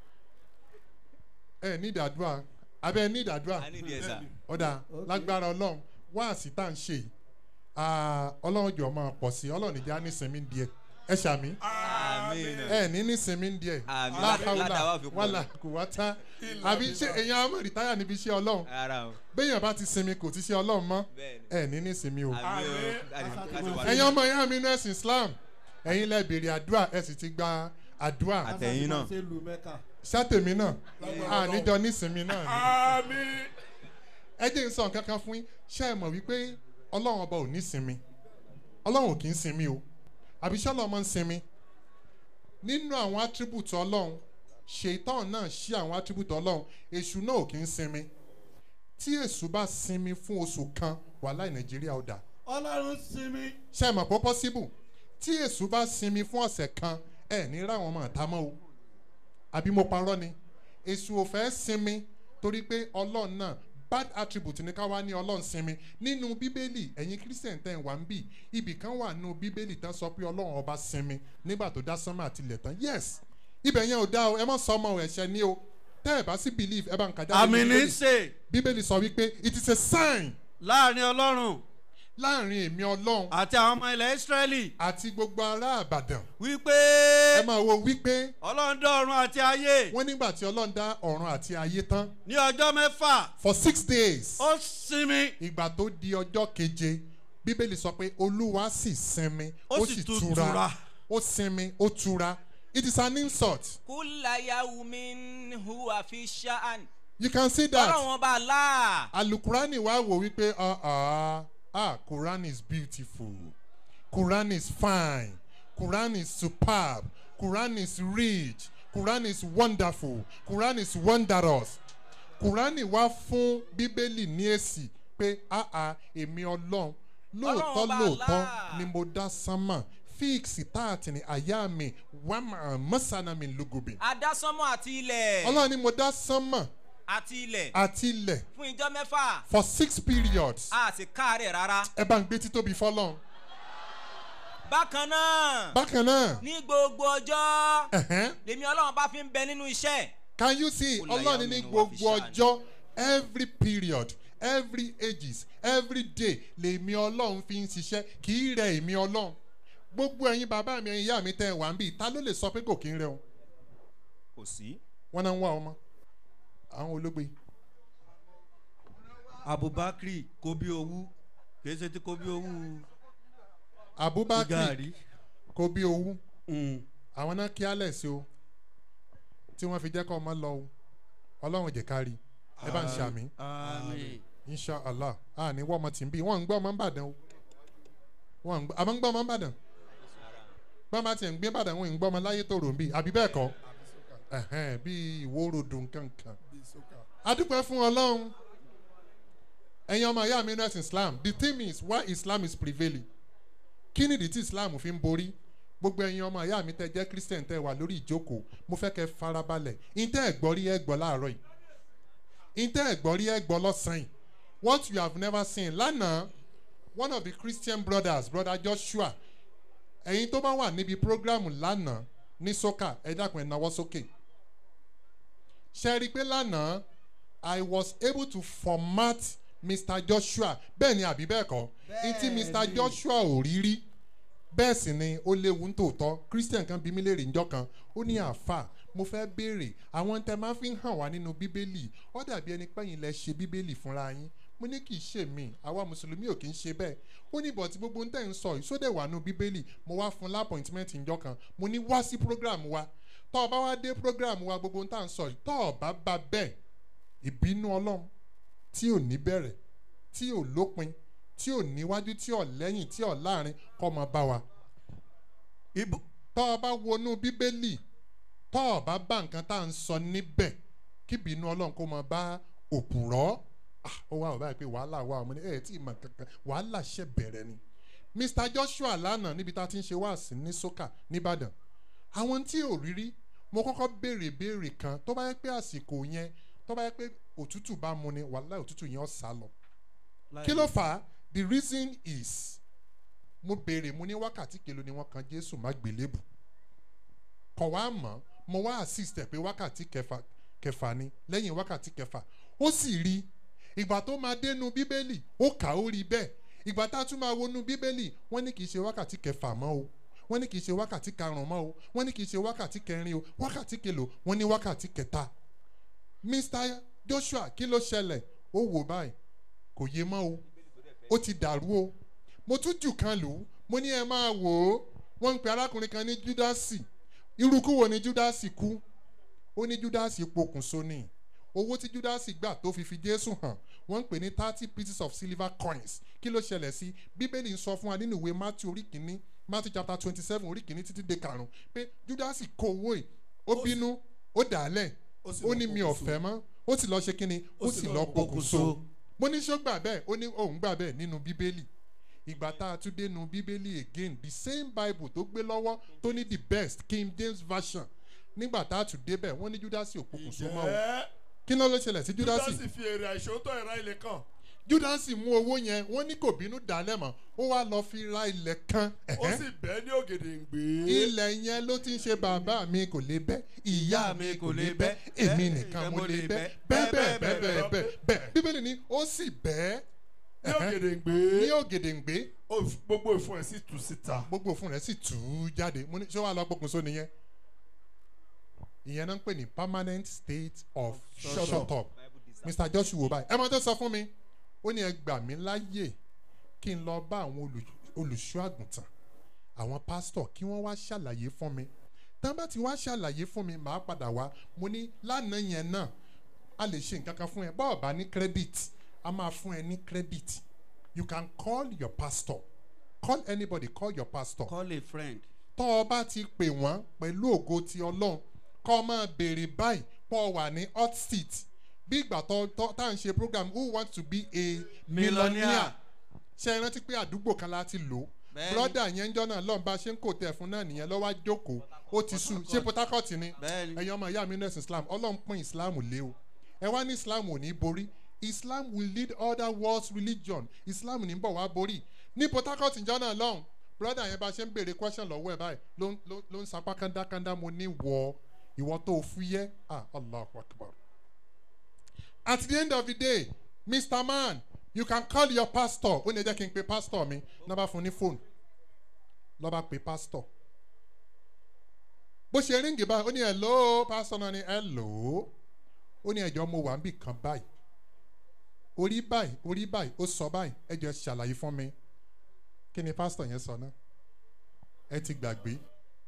ẹ nídìí àdúrà abẹ́ nídìí àdúrà a ní ìdí ẹ̀ sà. ọ̀dà lágbára ọlọ́run wáàsí tá à ń ṣe yìí, ah, ọlọ́run jọ máa pọ̀ sí ọlọ́run ìjà nísinmi díẹ̀ ẹ ṣàmì àmín. ẹ ní nísinmi díẹ̀ Àmín. láhàúlà Ládàá wà fi pọ̀ wàlà kò wá tá àbí ṣé èèyàn á mọ̀ rìtáyà níbi iṣẹ́ ọlọ́run ara o. béèyàn bá ti sinmi kò ti ṣe ọlọ́run mọ́ bẹ́ẹ̀ni. ẹ ní nísinmi o àmín o. Láti- láti wà ẹ̀yin ọmọ ìyá mi nẹ́ẹ̀sì islam ẹ̀yin lẹ béèrè àdúrà ẹ sì ti gba àdúrà Àtẹ̀yìn náà. ṣe lu mẹ́ka. sátèmi náà àníjọ nísinmi náà ni. àmín. ẹ jẹ́ n sọ nǹkan kan fún yín ṣé ẹ mọ̀ wípé ọlọ́run ọba ò ní sinmi ọlọ́run ò kì í sinmi o àbí ṣé ọlọ́run máa ń sinmi nínú àwọn attribute ọlọ́run ṣètàn náà ṣí àwọn attribute ọlọ́run èṣù náà ò kì í sinmi tí èṣù bá sinmi fún oṣù kan wàhálà nàìjíríà ó dà ọlọ́run sinmi. ṣé ẹ mọ̀ pé possible tí èṣù bá sinmi fún ọ̀sẹ̀ kan ẹ ní ráwọn ọmọ àtàmọ́ o àbí mo parọ́ ni èṣù ò fẹ́ sinmi torí pé ọlọ́run náà bad attribute ní ká wá ní ọlọ́run sinmi nínú bíbélì ẹ̀yin christian tẹ̀ ń wá ń bì ibì kan wà nínú bíbélì tán sọ pé ọlọ́run ọba sinmi nígbà tó dá sánmà àti ilẹ̀ tán yes ibẹ̀ yẹn ò dá o ẹ mọ̀ sọ ọmọ ẹ̀ṣẹ̀ ní o tẹ́ ẹ bá sí believe ẹ bá ń kájà àmì ní í ṣe bíbélì sọ wípé it is a sign láàrin ọlọ́run láàrin èmi ọlọ́run àti àwọn ọmọ ilẹ̀ ísírẹ́lì àti gbogbo ará àbàdàn wípé ẹ máa wo wípé ọlọ́run dá ọ̀run àti ayé wọ́n nígbà tí ọlọ́run dá ọ̀run àti ayé tán ní ọjọ́ mẹ́fà for six days ó sinmi ìgbà tó di ọjọ́ keje bíbélì sọ pé olúwa sì sinmi Ó sì tún tura. ó sinmi ó tura it is an insult kúlà yawmin huwa fi ṣáàn. you can see that ọlọ́run ọba láà. alukurani wa wò wípé ah ah ah quran is beautiful quran is fine quran is superb quran is rich quran is wonderful quran is wondrous quran wá fún bíbélì ní èsì pé àà èmi ọlọ́run lóòótọ́ Ọlọ́run bá lóòótọ́ Allah. ni mo dá sánmà fíìksì táàtì ní àyà mi wàmà mọ́sánà mi lùgùbì. adásánmọ́ àti ilẹ̀ ọlọ́run ni mo dá sánmà àti ilẹ̀ àti ilẹ̀ fún ìjọ mẹ́fà for six periods. a sì káàárẹ̀ rárá. ẹ bá ń gbé títóbi fọlọ́run. bákan náà bákan náà ní gbogbo ọjọ́ ẹ̀hẹ́n, lèmi ọlọ́run bá fi ń bẹ nínú iṣẹ́ can you see Ó láyà ọlọ́run ní mi ni wọ́n gbogbo fi ṣàánú. ọjọ́ every period every ages every day lèmi ọlọ́run fi ń ṣiṣẹ́ kì í rẹ èmi ọlọ́run gbogbo ẹ̀yin bàbá mi ẹ̀yin ìyá mi tẹ́ ẹ wà ń bì ta ló lè sọ pé kò kí ń rẹ o kò sí. wọn náà ń wá ọmọ àwọn ológbe abubakar kò bí owó kìí ṣe tí kò bí owó abubakar gàrí. kò bí owú Mm. àwọn náà kí alẹ̀ sí o tí wọ́n fi jẹ́ kọ́ ọmọ lọ o ọlọ́run jẹ́ ká rí ẹ bá ń ṣe àmì àmín. inshallah a ní wọ́n ọmọ tí ń bí wọ́n ń gbọ́ ọmọ ń bàdàn o wọ́n ń gbọ́ àmọ́ ń gbọ́ ọmọ ń bàdàn bá má tiẹ̀ ń gbé bàdàn wọn ń gbọ́ ọmọ láyé tó rò ń bí àbí bẹ́ẹ̀ kọ́ ẹ̀hẹ́n bí ìwórodò nkankan adúpẹ́ fún ọlọ́run ẹ̀yin ọmọ ìyá mi nínú ẹ̀sìn islam the theme is why islam is prevailing kí nìdí tí islam fi ń borí gbogbo ẹ̀yin ọmọ ìyá mi tẹ́ jẹ́ christian tẹ́ wà lórí ìjókòó mo fẹ́ kẹ́ farabalẹ̀ ìtẹ́ ẹ̀gbọ́n rí ẹ̀gbọ́n láàárọ̀ yìí ìtẹ́ ẹ̀gbọ́n rí ẹ̀gbọ́n lọ́sàn-án yìí what you have never seen lánàá one of the christian brothers brother joshua ẹ̀yin tó bá wà níbi programu lánàá ní soka ẹ dákun ẹ̀ náwó sókè ṣe rí i pé lánàá i was able to format mr joshua bẹ́ẹ̀ ni àbí bẹ́ẹ̀ kọ́ ntí mr joshua ò rí rí bẹ́ẹ̀ sì ni ó léwu nítòótọ́ christian kan bí mi léèrè njọ́ kan ó ní àáfà mo fẹ́ béèrè àwọn tẹ máa fi ń hàn wá nínú bíbélì ó dàbí ẹni pẹ́yìn lẹ ṣe bíbélì fúnra yín mo ní kì í ṣe mí àwa mùsùlùmí ò kì í ṣe bẹ́ẹ̀ ó ní bọ̀tí gbogbo ń tẹ̀ ń sọ ìsódẹ̀ wà nù bíbélì mo wá fún lápọ̀ìntìmẹ́ǹt njọ́ kan mo ní wá sí program wa tọ́ ọ bá wá dé program wa gbogbo ń tà ń sọ yìí tọ́ ọ bá bá bẹ́ẹ̀ ìbínú ọlọ́run tí ò ní bẹ̀rẹ̀ tí ò lópin tí ò níwájú tí ò lẹ́yìn tí ò láàrin kọ́ máa bá wa ibo tọ́ ọ bá wọnú bíbélì tọ́ ọ bá bá nǹkan tá à ń sọ níbẹ̀ kí bínú ọlọ́run kó máa bá òpùrọ́ Ah, ó wá ọ̀bá yìí pé wàhálà wà ọmọ ní ẹ̀ tí ì mọ̀ kankan wàhálà ṣe bẹ̀rẹ̀ ni mr joshua lánàá níbi tá a ti ń ṣe wáàsí ní soka nìbàdàn àwọn tí ò rírí mo kọ́kọ́ béèrè béèrè kan tó bá yẹ pé àsìkò yẹn tó bá yẹ pé òtútù bá mu ni wàhálà òtútù yẹn ó sá lọ kí ló fà á the reason is mo béèrè mo ní wákàtí kelo ni wọ́n kan jésù má gbélébù kọ̀ wá mọ̀ mo wá assist ẹ̀ pé wákàtí kẹfà kẹfà ni lẹ́yìn wákàtí kẹfà ó sì rí ìgbà tó máa dénú bíbélì ó kà ó rí bẹ́ẹ̀ ìgbà tá a tún máa wọnú bíbélì wọ́n ní kì í ṣe wákàtí kẹfà mọ́ o wọ́n ní kì í ṣe wákàtí karùn-ún mọ́ o wọ́n ní kì í ṣe wákàtí kẹrin o wákàtí kelo wọ́n ní wákàtí kẹta mr joshua kí ló ṣẹlẹ̀ ó wò báyìí kò yé mọ́ o ó ti dàrú o mo tún jù kan lù ú mo ní ẹ máa wò ó wọ́n ń pe arákùnrin kan ní júdásì irúkú wo ni júdásì kú ó ní júdásì pokùnso ni owó tí júdásì gbà tó fi fi jésù hàn wọ́n ń pè ní thirty pieces of silver coins kí ló ṣẹlẹ̀ sí bíbélì ń sọ fún wa nínú ìwé matthew orí kìíní matthew chapter twenty seven orí kìíní títí dé karùn-ún pé júdásì kó owó yìí ó bínú ó dà á lẹ̀ ó sì ó lọ ní mi ò pokùnso. fẹ́ mọ́ ó sì lọ ṣe kí ni ó sì lọ pokùnso mo ní ṣó gbà bẹ́ẹ̀ ó ní òun gbà bẹ́ẹ̀ nínú bíbélì ìgbà tá a tún dénú bíbélì again the same bible tó gbé lọ́wọ́ tó ní the best king james version nígbà tá a tún débẹ̀ wọ́n ní júdásì òpópónso mọ́ o Ǹjẹ́ kí ló ló ṣẹlẹ̀ sí júdásì júdásì fi èrè àìṣòótọ́ ìra ilẹ̀ kan júdásì mú owó yẹn wọ́n ní kò bínú dálẹ̀ mọ́ ó wá lọ fi ra ilẹ̀ kan ó ẹ̀hẹ́n. sì bẹ́ẹ̀ ní ògèdè ń gbé. ilẹ̀ yẹn ló ti ń ṣe bàbá mi kò lè bẹ́ ìyá mi kò lè bẹ́ èmi nìkan mo lè bẹ́ bẹ́ẹ̀ bẹ́ẹ̀ bẹ́ẹ̀ bẹ́ẹ̀ bẹ́ẹ̀ bẹ́ẹ̀ bíbélì ni ó sì bẹ́ẹ̀ ní ògèdè ń gbé. ní ògèdèǹgbé ó f- gbogbo ìfun ẹ̀ sì tú síta. gbogbo òfin rẹ̀ sì tú jáde mo ní ṣé wàá lọ pokùnso nìyẹn ìyẹn náà ń pè ní permanent state of shut, Shut up mr joshua wò báyìí ẹ máa tó sọ fún mi ó ní ẹ gbà mí láàyè kí n lọ bá àwọn olù- olùṣọ́ àgùntàn àwọn pásítọ̀ kí wọ́n wá ṣàlàyé fún mi tán bá ti wá ṣàlàyé fún mi màá padà wá mo ní lánàá yẹn náà a lè ṣe nǹkan kan fún ẹ bọ́ọ̀ bá ní credit a máa fún ẹ ní credit you can call your pastor call anybody call your pastor call a friend. tọ́ ọ bá ti pè wọ́n pẹ̀lú ògo ti ọlọ́run kọ́ ọ máa béèrè báyìí pọ́ ọ wà ní hot seat bí ìgbà tó tó- tá à ń ṣe program who want to be a Millionaire. millionaire ṣe é rántí pé àdúgbò kan láti lò ó Bẹ́ẹ̀ni. broda yẹn ń jọ́nà lọ́n bá ṣe ń kò tẹ̀ fún náà nìyẹn lọ́wọ́ á jókòó ó ti sùn ṣé port harcourt ni Bẹ́ẹ̀ni. ẹ̀yin ọmọ ìyá mi nurse islam ọlọ́run pín islam lé o ẹ wá ní islam ò ní borí islam will lead other world's religion islam ní bọ̀ wá borí ní port harcourt jọ́nà lọ́hùn broda yẹn bá ṣe ń béèrè question lọ́wọ́ ẹ̀ báyìí ló ń- ló ló ń sapá kándá mo ní wọ ìwọ tó fúyẹ́ ah allahu akbar at the end of the day mr man you can call your pastor ó ní ẹ jẹ́ kí n pe pastor mi náà bá fún ní fóònù lọ́ba pe pastor bó ṣe ríǹgì báyìí ó ní hello pastor náà ní hello ó ní ẹjọ́ mo wà níbì kan báyìí orí báyìí orí báyìí ó sọ báyìí ẹjọ́ ṣàlàyé fún mi kí ni pastor yẹn sọ náà ẹ ti gbàgbé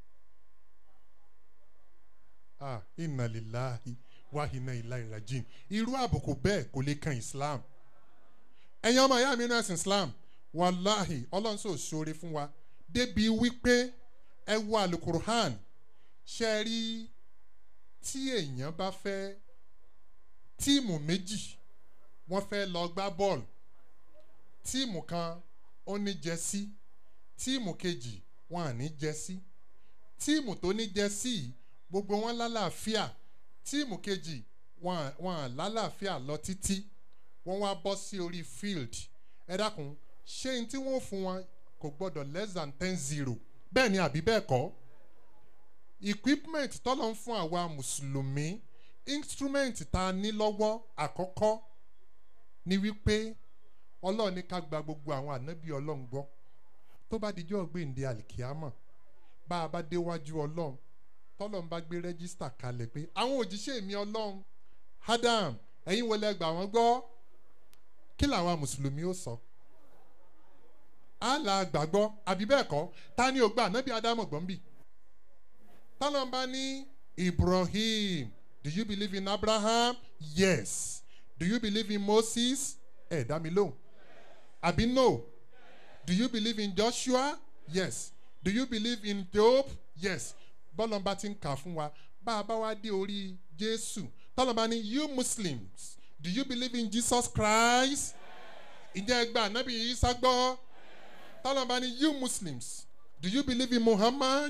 ah ìnàlélàhí wàhínà ìlà ìrajìn irú àbùkù bẹ́ẹ̀ kò lè kan islam ẹ̀yin ọmọ ìyá mi nínú ẹ̀sìn islam wàláhì ọlọ́run sọ sóore fún wa débi wípé ẹ wo alukurhan ṣe rí tí èèyàn bá fẹ́ tíìmù méjì wọ́n fẹ́ lọ gbá bọ́ọ̀lù tíìmù kan ó ní jẹ́sí tíìmù kejì wọn à ní jẹ́sí tíìmù tó ní jẹ́sí yìí, gbogbo wọn lálàáfíà tíìmù kejì wọn à- wọn à lálàáfíà lọ títí wọ́n wá bọ́ sí orí field ẹ dákun ṣé n tí wọ́n fún wọn kò gbọ́dọ̀ less than ten zero bẹ́ẹ̀ ni àbí bẹ́ẹ̀ kọ́ equipment tọ́lọ̀ ń fún àwa mùsùlùmí instrument tá a ní lọ́wọ́ àkọ́kọ́ ni wípé ọlọ́run ní ká gba gbogbo àwọn ànábì ọlọ́run gbọ́ tó bá dijọ́ gbèǹde àlìkíámọ̀ bá a bá déwájú ọlọ́run tọ́lọ̀ ń bá gbé rẹ́gísítà kalẹ̀ pé àwọn òjíṣẹ́ mi ọlọ́run adam ẹ̀yin wo lẹ gbà wọ́n gbọ́ kí làwọn mùsùlùmí ó sọ àlà gbàgbọ́ àbí bẹ́ẹ̀ kọ́ ta ni ò gbà ànábì ádámù gbọ́n bì tọ́lọ̀ ń bá ní ibrahim do you believe in abraham yes do you believe in moses ẹ̀ dá mi lóhùn àbí no do you believe in joshua yes do you believe in job yes bọ́lọ̀ bá ti ń kà fún wa bá a bá wá dé orí jésù tọ́lọ̀ bá ní you muslims do you believe in jesus christ ǹjẹ́ ẹ gba ànábì isa gbọ́ tọ́lọ̀ bá ní you muslims do you believe in muhammad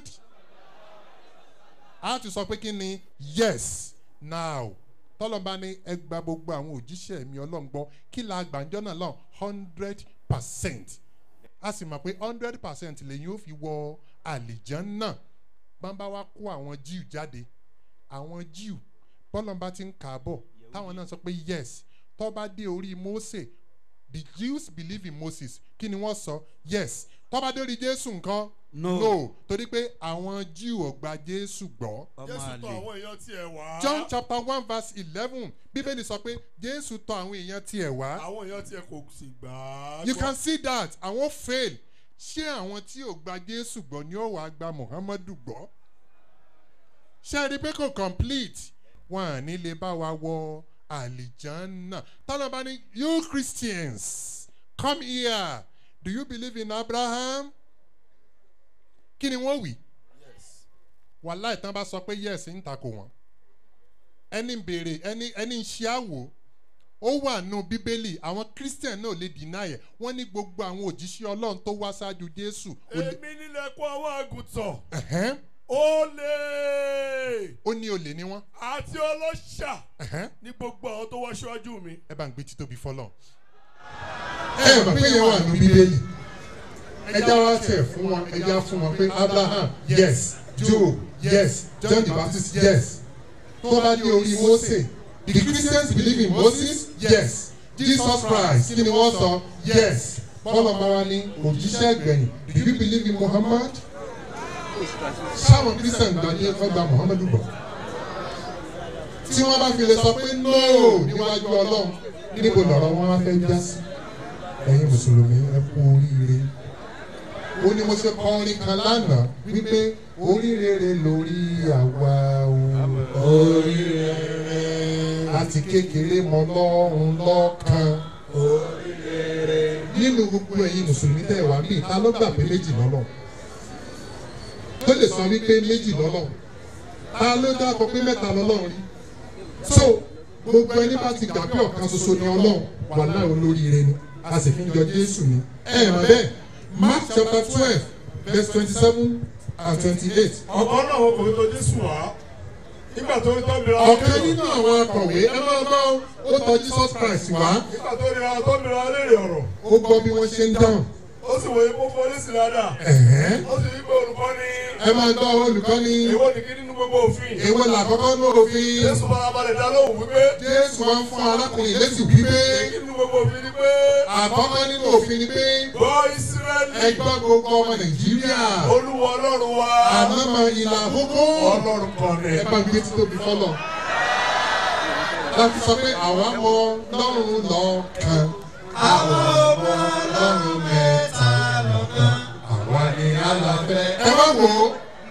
a ti sọ pé kí ni yes now tọ́lọ̀ bá ní ẹ gba gbogbo àwọn òjíṣẹ́ mi ọlọ́run gbọ́ kí la gbàǹjọ́ náà lọ hundred percent a sì mọ̀ pé hundred percent lèyìn ó fi wọ àlìján náà bàbá wa kó àwọn jew jáde àwọn jew bọ́lọ́mbà ti ń kà á bọ̀ táwọn náà sọ pé yes tó bá dé orí mose the jews believe in moses kí ni wọ́n sọ yes tó bá dé orí jésù nǹkan No. no torí pé àwọn jew ò gba jésù gbọ́. ọmọ jésù tọ àlè àwọn èèyàn tiẹ̀ wá. john chapter one verse eleven bíbélì sọ pé jésù tọ àwọn èèyàn tiẹ̀ wá àwọn èèyàn tiẹ̀ kò sì gbà á. you gbọ́. can see that àwọn fail ṣé àwọn tí ò gba jésù gbọ́ ni ó wàá gba muhammadu gbọ́ ṣé ẹ rí i pé kò complete wọn à ní lè bá wa wọ àlìjánná tọ́lá bá ní you christians come here do you believe in abraham kí ni wọ́n wí wàhálà ìtàn bá sọ pé yes ń takò wọ́n ẹni ń béèrè ẹni ẹni ń ṣe àwò ó wà nù bíbélì àwọn christian náà lè dínà ẹ̀ wọ́n ní gbogbo àwọn òjíṣẹ́ ọlọ́run tó wá ṣáájú jésù ó lè- èmi nílẹ̀ kó àwọn àgùntàn. ẹ̀hẹ́n, ó lè. ó ní olè ní wọ́n àti ọlọ́ṣà ẹ̀hẹ́n, ní gbogbo àwọn tó wá ṣáájú mi. ẹ bá ń gbé títóbi fọlọ́. ẹ mọ̀ pé yẹn wà nù bíbélì ẹja wá tẹ̀ fún wọn ẹja fún wọn pé abraham yes job yes john the baptist yes tó bá dé orí mose the christians believe in moses yes jesus christ kí ni wọ́n sọ yes bọ́lá bá wa ní òjíṣẹ́ gbẹ̀yìn do you believe in muhammad sáwọn christian gbọ́ ní ọgbà muhammadu gbọ́ tí wọ́n bá fi lè sọ pé no níwájú ọlọ́run níbo lọ̀rọ̀ wọn wá fẹ́ já sí ẹ̀yin mùsùlùmí ẹ kú oríire ó ní mo ṣe kọ orin kan lánàá wípé oríire lórí àwa o oríire láti kékeré mọ lọ́run lọ́kàn nínú gbogbo ẹ̀yin mùsùlùmí tẹ̀ wá bíi ta ló gbà pé méjì lọ́lọ́ tó lè sọ wípé méjì lọ́lọ́ ta ló dákọ pé mẹ́ta lọ́lọ́ rí so gbogbo ẹni bá ti gbà pé ọ̀kan ṣoṣo ni ọlọ́run wà láì olóríire ni a sì fi ń jọ jésù ni ẹ ẹ̀ mọ̀ bẹ́ẹ̀ mark chapter twelve verse twenty-seven and twenty-eight ọ̀kan náà wọn kò tó jésù wá nígbà tó ń tọ́ mìíràn ọ̀kan nínú àwọn akọ̀wé ẹ máa gbọ́ ó tọ̀ jesus christ wá nígbà tó rí àwọn tó mìíràn léèrè ọ̀rọ̀ ó gbọ́ bí wọ́n ṣe ń dáhùn ó sì wòye kó fọlé sí dáadáa ẹ̀hẹ́n. ó sì ní pé olùkọ́ ní ẹ máa gbọ́ olùkọ́ ní èwo ní kí nínú gbogbo òfin èwo làkọ́kọ́ ní òfin jésù farabalẹ̀ dá lóhùn wípé jésù wá ń fún arákùnrin létí wípé kí nínú gbogbo òfin ni pé àkọ́kọ́ nínú òfin ni pé gbọ́ ìsírẹ́lì ẹ gbọ́ gbogbo ọmọ nàìjíríà olúwa ọlọ́run wa àmọ́mọ́ ìlà àkókò ọlọ́run kan ni. ẹ bá gbé títóbi fọlọ láti sọ pé àwa mọ lọ́run lọ́kàn àwọn ọmọ lọ́run mẹ́ta lọ́kàn àwa ni alábẹ́. ẹ wá wò ó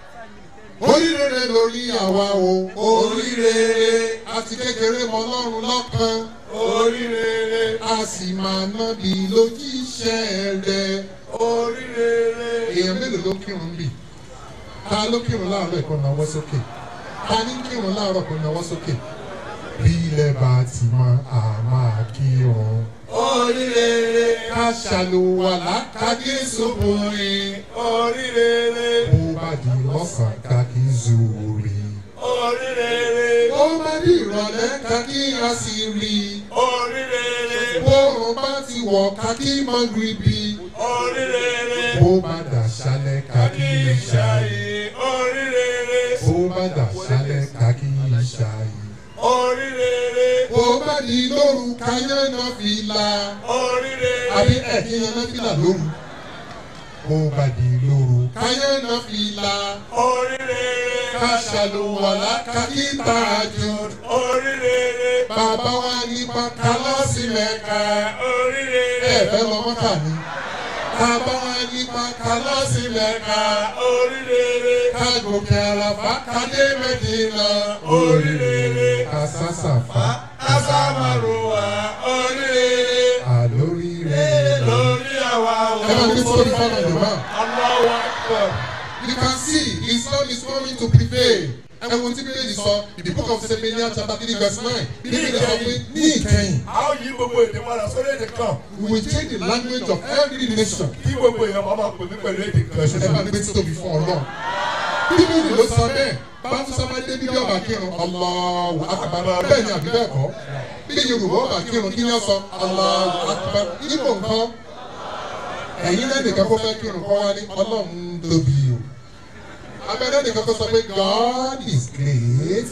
oríire lórí àwa o oríire àti kékeré mọ lọ́run lọ́kàn oríire a sì máa ná bí lójíṣẹ́ rẹ oríire èèyàn mélòó ló kírun bì ta ló kírun láàárọ̀ ẹ̀kọ́ náwó sókè ta ní kírun láàárọ̀ ẹ̀kọ́ náwó sókè bí ilẹ̀ bá ti mọ àmà kírun. oríire ká ṣàlùwàlá ká kí sóbùnrin. oríire bó bá di lọ́sàn ká kí zòòrì. oríire bó bá di ìrọ̀lẹ́ ká kí àṣírí. oríire bóòrùn bá ti wọ̀ ká kí mọ́gìrìbì. oríire bó bá dà ṣálẹ̀ ká kí ìṣáyé. oríire bó bá dà ṣálẹ̀ ká kí ìṣáyé oríire. bó bá di lóru káyánná fìlà. oríire. àbí ẹ̀kí yánná fìlà lóru. bó bá di lóru káyánná fìlà. oríire. ká ṣàlùwàlá ká kí tààjú. oríire. bàbá wa nípa kálọ́sì mẹ́ka. oríire. ẹ fẹ́ lọ mọ́kà ni. bàbá wa nípa kálọ́sì mẹ́ka. oríire. ká gòkè àràfà kádé mẹ́dínà. oríire asasafa asamaruwa oríire alóríire lórí àwa ẹ máa gbé sórí fọlọ yorùbá. aláwọ̀ akọ̀. you can see islam is coming to prevail ẹ̀wọ̀n tí bíbélì sọ the book of Zephaniah chapter three verse nine bíbélì sọ pé ní ìkẹyìn a ó yí gbogbo èdè padà sórí èdè kan we will change the language of every nation kí gbogbo èèyàn máa máa pè mí pẹ̀lú èdè kan ẹ máa gbé títóbi fún ọlọ́run bíbélì ló sọ bẹ́ẹ̀ báfúsá máa dé bíbí ọba kírun Allahu akbar bẹ́ẹ̀ ni àbí bẹ́ẹ̀ kọ́ bí yorùbá ọba kírun kí ni ó sọ Allahu akbar ibo nǹkan ẹ̀yin náà nìkan kó fẹ́ kírun kọ́ wá ní ọlọ́run tóbi o abẹ́rẹ́ nìkan kó sọ pé God is great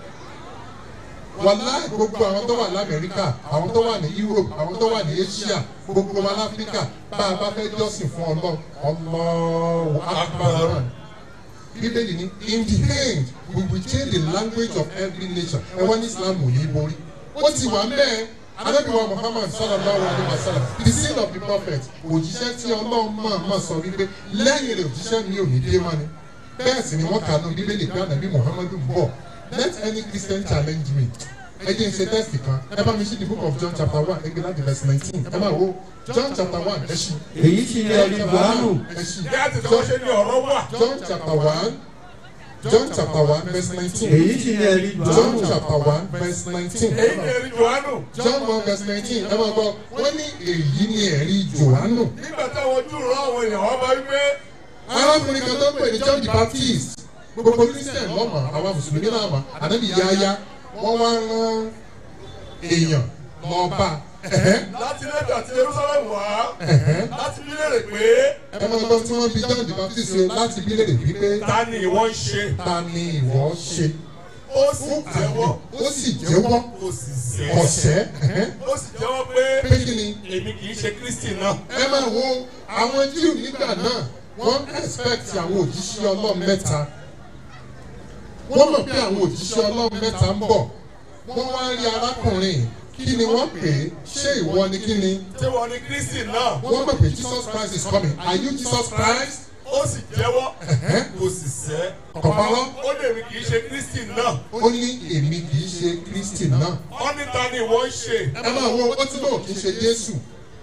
wàláì gbogbo àwọn tó wà lamẹ́ríkà àwọn tó wà ní Europe àwọn tó wà ní Asia gbogbo wa láfíríkà bá a bá fẹ́ jọ́sìn fún ọlọ́run Allahu akbar bíbélì ní in the end we will change the language of every nation ẹ wá ní islam ò ní borí ó ti wà mẹ́ẹ̀ anábìwá muhammad sallallahu alayhi wa sallam the seal of the prophet òjíṣẹ́ tí ọlọ́run máa ma sọ wípé lẹ́yìn rẹ̀ òjíṣẹ́ mi ò ní dé mọ́ ni bẹ́ẹ̀ sì ni wọ́n kà ní bíbélì pé ànábì muhammadu ń bọ̀ let any christian challenge me ẹ jẹ́ n ṣe test kan ẹ bá mi ṣí the book of john chapter one ẹgbẹ́ láti verse nineteen ẹ máa wo john chapter one ẹ ṣí. èyí sì ni ẹni buhari ẹ ṣí. bí a ti tọ́ ṣe ní ọ̀rọ̀ wà John chapter one John chapter one verse nineteen èyí sì ni ẹni John buhari chapter one verse nineteen èyí ni èrì johannu John one verse nineteen ẹ máa gbọ́ wọ́n ní èyí ni ẹ̀rí Jòhánù nígbà táwọn ojú rọ àwọn èèyàn wọn bá wípé arákùnrin kan tó ń pè ní John the Baptist gbogbo Christian lọ́mọ àwa mùsùlùmí náà mọ̀ ànábì yáyá wọ́n wá rán èèyàn lọ bá ẹ̀hẹ́, láti lẹ́tà àti jerusalem wá ẹ̀hẹ́. láti bí léèrè pé ẹ máa gbọ́ tí wọ́n bí John the Baptist ṣe láti bí léèrè wípé ta ni ìwọ ń ṣe ta ni ìwọ ṣe ó sì jẹ́wọ́ ó sì jẹ́wọ́ ó sì sẹ́ ọ̀sẹ́ ẹ̀hẹ́, ó sì jẹ́wọ́ pé pé kí ni èmi kì í ṣe kristi náà ẹ máa wo àwọn jíù nígbà náà wọ́n expect àwọn òjíṣẹ́ ọlọ́run mẹ́ta wọ́n mọ̀ pé àwọn òjíṣẹ́ ọlọ́run mẹ́ta ń bọ̀ wọ́n wá rí arákùnrin kí ni wọ́n pè é ṣé ìwọ ni kí ni tí wọ́n ní kristi náà wọ́n mọ̀ pé Jesus Christ is coming are you Jesus Christ ó sì jẹ́wọ́ Ẹ̀hẹ́. kò sì sẹ́ kọ̀pọ̀lọ́ ó lè mi kì í ṣe kristi náà ó ní èmi kì í ṣe Kristi náà ó ní ta ni ìwọ ń ṣe ẹ máa wo ó ti lóò kì í ṣe Jésù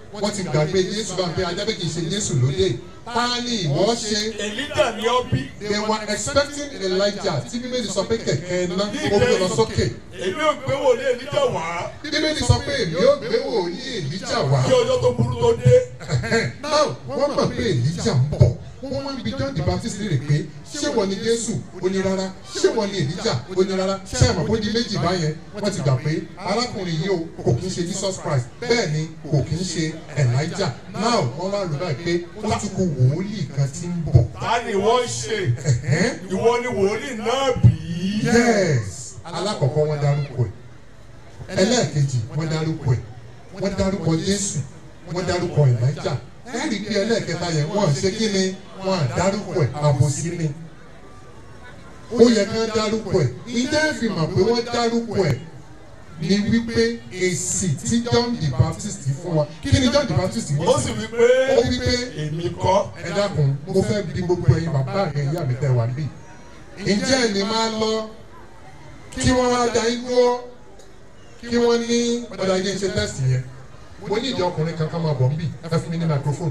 wọ́n ti gbàgbé Jésù bá ń pé ajá pé kì í ṣe Jésù lóde ta ni ìwọ ṣe èlíjà ni ó bí they were expecting Elijah tí bíbélì sọ pé kẹ̀kẹ́ iná ó gbé lọ sókè èmi ò gbé wòlé èlíjà wá bíbélì sọ pé èmi ó gbé wòlíì Èlíjà wá kí ọjọ́ tó burú tó dé now wọ́n mọ̀ pé Èlíjà ń bọ̀ wọ́n wá ń bi John the Baptist lè pé ṣé wọ́n ni Jésù ó ní rárá ṣé wọ́n ni Èlíjà ó ní rárá ṣé àmọ́ bó di méjì báyẹn wọ́n ti gbà pé arákùnrin yìí o kò kí ń ṣe Jesus Christ bẹ́ẹ̀ ni kò kí ń ṣe Elijah now wọ́n wá rò báyìí pé ó tún kú wòlíì kan tí ń bọ̀ ta ni wọ́n ń ṣe ìwọ ni wòlíì náà bí yes alákọ̀ọ́kọ́ wọ́n dárúkọ ẹ̀ ẹlẹ́ẹ̀kejì wọ́n dárúkọ ẹ̀ wọ́n dárúkọ Jésù wọ́n dárúkọ Elijah ẹ̀rí pé ẹlẹ́ẹ̀kẹta yẹn wọ́n ṣe kí ni wọ́n dárúkọ ẹ̀ àbòsí ni ó yẹ kí wọ́n dárúkọ ẹ̀ ìjẹ́ ìfìmọ̀ pé wọ́n dárúkọ ẹ̀ ni wípé èsì tí John the Baptist fún wa kí ni John the Baptist wí ó sì wí pé ó wí pé èmi kọ́ ẹ dákun mo fẹ́ bi gbogbo ẹ̀yin bàbá mi ìyá mi tẹ́ wà bí ǹjẹ́ ẹni máa lọ kí wọ́n wá da igbó kí wọ́n ní ọ̀dà yẹn ṣe tẹ́sì yẹn mo ní ìdí ọkùnrin kan ká máa bọ̀ nbí ẹ fún mi ní microphone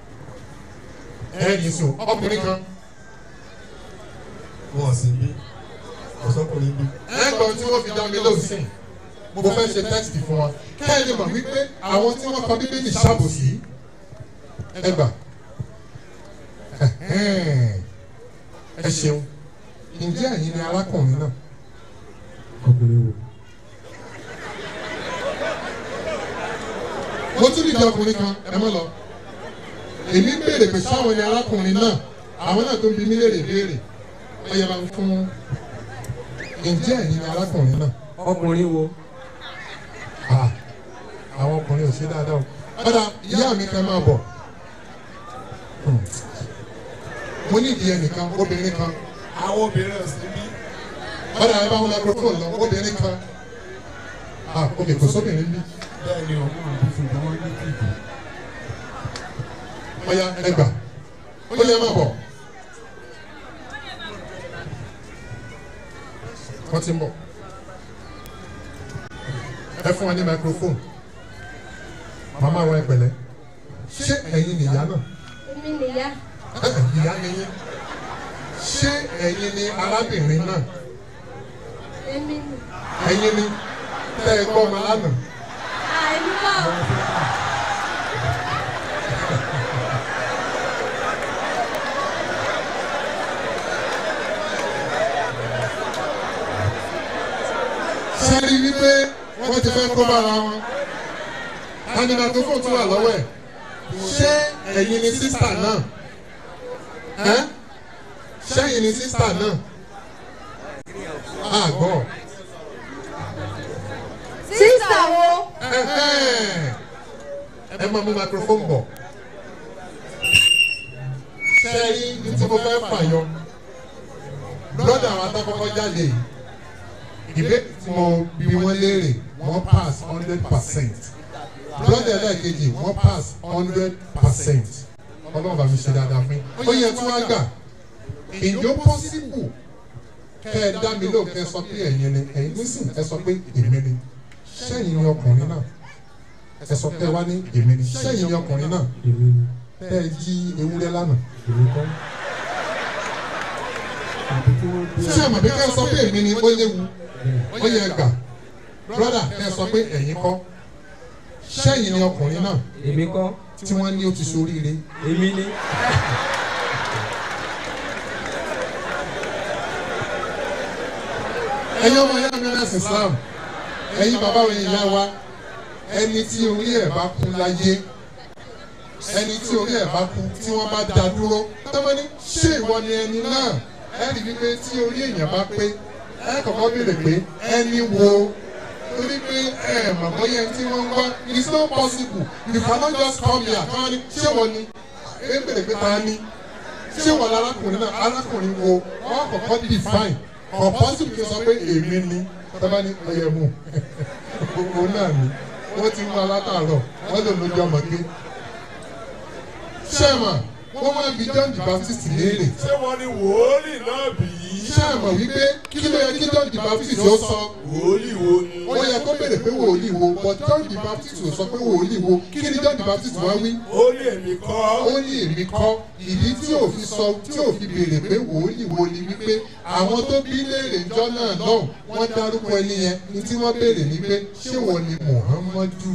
ẹ̀yìn sùn ọkùnrin kan wọ́n sì bí ọ̀sọ́kùnrin bí. ẹ̀gbọ́n tí wọ́n fi dá mi lóhùn sí mo fẹ́ ṣe tẹ́sì fún wa kẹ́hìn lè mọ̀ wípé àwọn tí wọ́n kọ bíbélì ṣàbòsí ẹgbà ẹ ṣeun ǹjẹ́ ẹ̀yin ni arákùnrin náà. mo tún dìde ọkùnrin kan ẹ mọ́ lọ èmi ń béèrè pé sáwọn ni arákùnrin náà àwọn náà tó ń bi mí léèrè béèrè ó yẹ máa ń fún ǹjẹ́ ẹ̀yin ni arákùnrin náà. ọkùnrin wo. Ah, àwọn ọkùnrin ò ṣe dáadáa o. ọ̀dà ìyá mi kan máa bọ̀. Hmm. mo ní ìdí ẹnìkan obìnrin kan àwọn obìnrin ò sí bí. ọ̀dà ẹ bá wọn microphone lọ obìnrin kan. ah ok kò sóbìnrin bí. bẹ́ẹ̀ ni o. ọ̀ya ẹgbà ó yẹ máa bọ̀. wọ́n ti ń bọ̀. ẹ fún wa ní microphone. màmá wa ẹ pẹ̀lẹ́. ṣé ẹ̀yin nìyá náà? Èmi nìyá. Ẹ, ìyá ni yín. ṣé ẹ̀yin ni arábìnrin náà? Èmi nì. ẹ̀yin ni tẹ́ ẹ gbọ́ ọmọ lánàá. Àìní bá o. ṣé rí wípé wọ́n ti fẹ́ kó bára wọn. anima tó fò tún wà lọ́wọ́ ẹ̀. ṣé ẹ̀yin ni sísà náà? ẹ́ ṣé ẹ̀yin ni sísà náà? àgbọ̀. Sísà wo? ẹ máa mú microphone bọ̀. ṣé rí ní tí mo fẹ́ fàyọ? brọ́dà àwọn atakọ́kọ́ jáde yìí ìbéèrè tí mo bí wọ́n léèrè wọ́n pass hundred percent brọ́dà ẹlẹ́ẹ̀kejì wọ́n pass hundred percent ọlọ́run bá mi ṣe dáadáa fún yín ó yẹ tí wọ́n gbà ìjọ possible kẹ́ ẹ dá mi lóò kẹ́ ẹ sọ pé ẹ̀yin ni ẹ̀yin nísìn ẹ sọ pé èmi ni sẹ́yìn ni ọkùnrin náà ẹ sọ pé ẹ wá ní èmi ni sẹ́yìn ni ọkùnrin náà tẹ́ ẹ jí ewúrẹ́ lánàá ṣé àmọ̀ bí kẹ́ ẹ sọ pé èmi ni ó léwu ó yẹ gbà brọ́dà kẹ́ ẹ sọ pé ẹ̀yin kọ́ sẹ́yìn ni ọkùnrin náà èmi kọ́ tí wọ́n ní ó ti ṣoríire. èmi ni. ẹ̀yin ọmọ ìyá mi náà sì Islam ẹ̀yin bàbá wa ìyá wa ẹni tí orí ẹ̀ bá kú láyé ẹni tí orí ẹ̀ bá kú tí wọ́n bá dá dúró tọ́mọ́ ní ṣé ìwọ ni ẹni náà ẹ rí wípé tí orí èèyàn bá pé ẹ kọ́kọ́ béèrè pé ẹni wo torí pé ẹ mọ̀ bóyá ẹni tí wọ́n ń wá it's not possible you cannot just come here kí wọ́n ní ṣé wọ́n ni ẹ béèrè pé ta ni ṣé wọ́n ní arákùnrin náà arákùnrin wo wọ́n kọ́kọ́ define kò possible kí n sọ pé èmi ni tọ́ba ní ọyẹ mu gbogbo náà ni wọ́n ti ń wá látàárọ̀ wọ́n lè lójú ọmọ gbé sẹ́mà wọ́n máa bi John the Baptist léèrè ṣé wọ́n ní wòlíì náà bí. ṣé ẹ mọ̀ wípé kí ló yẹ kí john the baptist ó sọ wòlíì wo ni. ó yẹ kó béèrè pé wòlíì wo but john the baptist ò sọ pé wòlíì wo kí ni john the baptist wá wí ó ní èmi kọ́. ó ní èmi kọ́ ìdí tí ò fi sọ tí ò fi béèrè pé wòlíì wo ni wípé àwọn tó bí léèrè ńjọ́ náà náà wọ́n dárúkọ ẹni yẹn ní tí wọ́n béèrè ní pé ṣé wọ́n ni muhammadu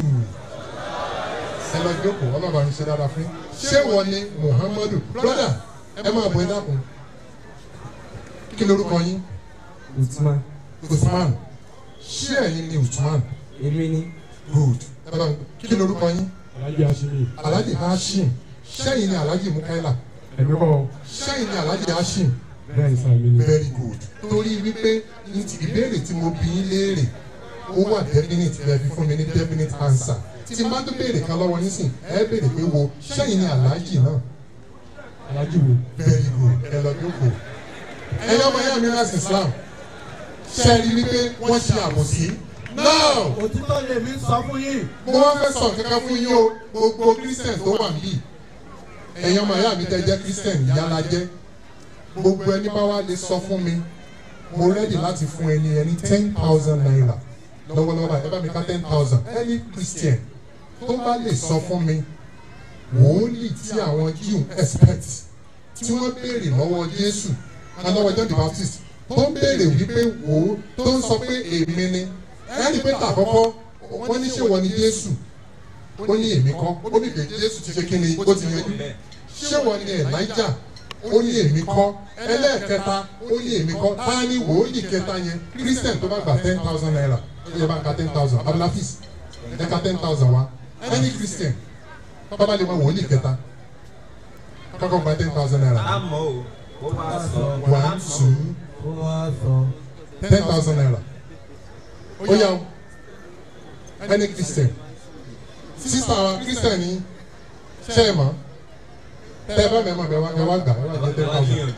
ẹ lọ jókòó ọlọ́ba ń ṣe dáadáa fún yín ṣé wọ́n ni muhammadu broda ẹ máa bọ̀ ẹ dákun kí lorúkọ yín Usman. usman ṣé ẹ̀yin ni usman Èmi ni. good ẹ bá kí lorúkọ yín Alhaji Hashimi. alhaji hashim ṣẹ́yìn ni alhaji mukaila Ẹ̀mí kọ́ ṣẹ́yìn ni alhaji hashim bẹ́ẹ̀ sàmì ni. very good torí wípé ní ti ìbéèrè tí mo bí yín léèrè ó wà definite lẹ fi fún mi ní definite answer tí n bá tó béèrè kan lọ́wọ́ yín sìn ẹ béèrè pé wo ṣẹ́yìn ni alhaji náà Alhaji wo. very good ẹ lọ jókòó ẹ̀yin ọmọ yẹn mi rẹ́sì islam ṣe rí wípé wọ́n ṣe àbòsí now òtítọ́ lèmi sọ fún yín. mo wá fẹ́ sọ kankan fún yín o gbogbo christian tó wà níbí ẹ̀yin ọmọ ìyá mi tẹ́ jẹ́ christian yálà jẹ́ gbogbo ẹni bá wá lè sọ fún mi mo rẹ́dì láti fún ẹni ẹni ten thousand naira lọ́wọ́lọ́wọ́ báyìí ẹ bá mi ká ten thousand any christian tó bá lè sọ fún mi wòólì tí àwọn jew expect tí wọ́n béèrè lọ́wọ́ jésù lọ́wọ́ john the baptist tó ń béèrè wípé wò ó tó ń sọ pé èmi ni ẹni pé tàkọ́kọ́ wọ́n ní ṣé wọ́n ni jésù ó ní èmi kọ́ ó ní pé jésù ti ṣe kí ni ó ti yanjú ṣé wọ́n ni elijah ó ní èmi kọ́ ẹlẹ́ẹ̀kẹta ó ní èmi kọ́ tá a ní wòólì kẹta yẹn christian tó bá gba ten thousand naira ó yẹ bá ń ka ten thousand abdulhafiz ẹ ka ten thousand wa any christian tó bá lè mọ wòólì kẹta kọ́kọ́ gba ten thousand naira àmọ́ o ó máa sọ. one two Ó wá sọ. ten thousand naira ó yà ó any christian sísá wa christian ni ṣe é mọ̀ tẹ́ ẹ bá mẹ́mọ̀ bẹ́ẹ̀ wá ẹ wá gbà ẹ wá jẹ́ ten thousand.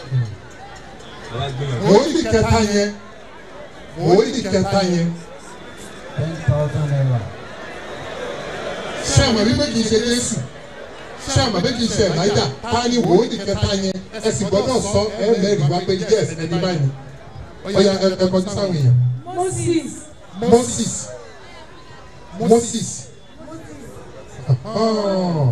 wòlíì kẹta yẹn wòlíì kẹta yẹn Ten thousand naira. ṣé àmọ̀ wípé kì í ṣe jésù ṣé àmọ̀ wípé kì í ṣe ẹ̀láìdà ta ni wòlíì kẹta yẹn ẹ sì gbọ́dọ̀ sọ ẹ mẹ́rin wá pé yes ẹni báyìí ó yà ẹ ẹ kọjú sáwọn èèyàn Moses. moses moses ah,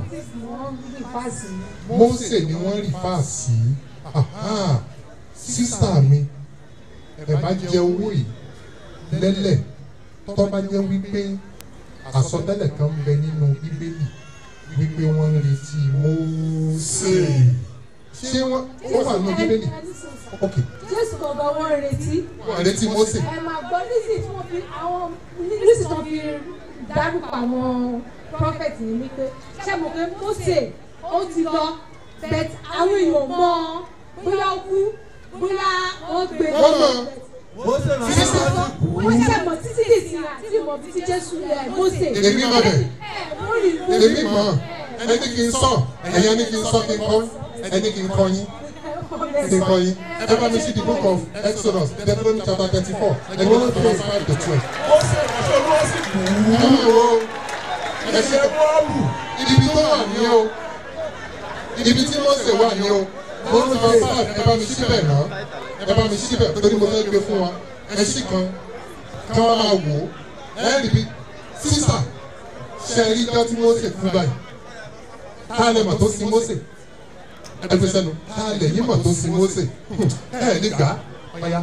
mose ni wọ́n rí fáàsì aha, sísá mi ẹ bá jẹ owó yìí lẹ́lẹ̀ tó bá jẹ́ wípé àsọtẹ́lẹ̀ kan ń bẹ nínú bíbélì wípé wọ́n ń retí mose ṣé wọ́n ó wà nínú bíbélì ok Jésù gangan wọ́n ń retí. wọ́n retí mose Ẹ máa gbọ́ nísì tí wọ́n fi àwọn nísì tí wọ́n fi dárúkọ àwọn prọfẹ̀tì ní wípé ṣé mo pé Mósè ó ti lọ bẹ̀t àwọn èèyàn mọ̀ bóyá ó kú bóyá wọ́n gbé wọ́n mọ̀ Mósè náà sísá wọ́n ṣe mọ̀ títí dì sí àti mọ̀ títí Jésù ẹ̀ Mósè. Èmi mọ̀ bẹ̀. Ẹ wọ́n rí èmi mọ̀ ẹni kì í sọ ẹ̀yin ẹni kì í sọ kí n kọ́ ẹni kì í kọ́ yín kí n kọ́ yín ẹ bá mi sí the book of exodus deuteronomy chapter thirty four ẹgbẹ́ one to verse five to twelve. ó ṣe ìránṣẹ́ olúwa sì bù ú. ẹ máa wo ẹ ṣe ṣe bọ́ọ̀lù. ibi tó wà ní o ibi tí mose wà ní o one to verse five ẹ bá mi síbẹ̀ náà ẹ bá mi síbẹ̀ torí mo fẹ́ gbé fún wa ẹ sì kan kí wọ́n máa wò ó ẹ rí bí sísà ṣe rí ijọ́ tí mose kú báyìí tá a lè mọ̀ tó sin mose ẹ fi sẹ́nu tá a lè yín mọ̀ tó sin mose ẹ ní gbà ọ̀ya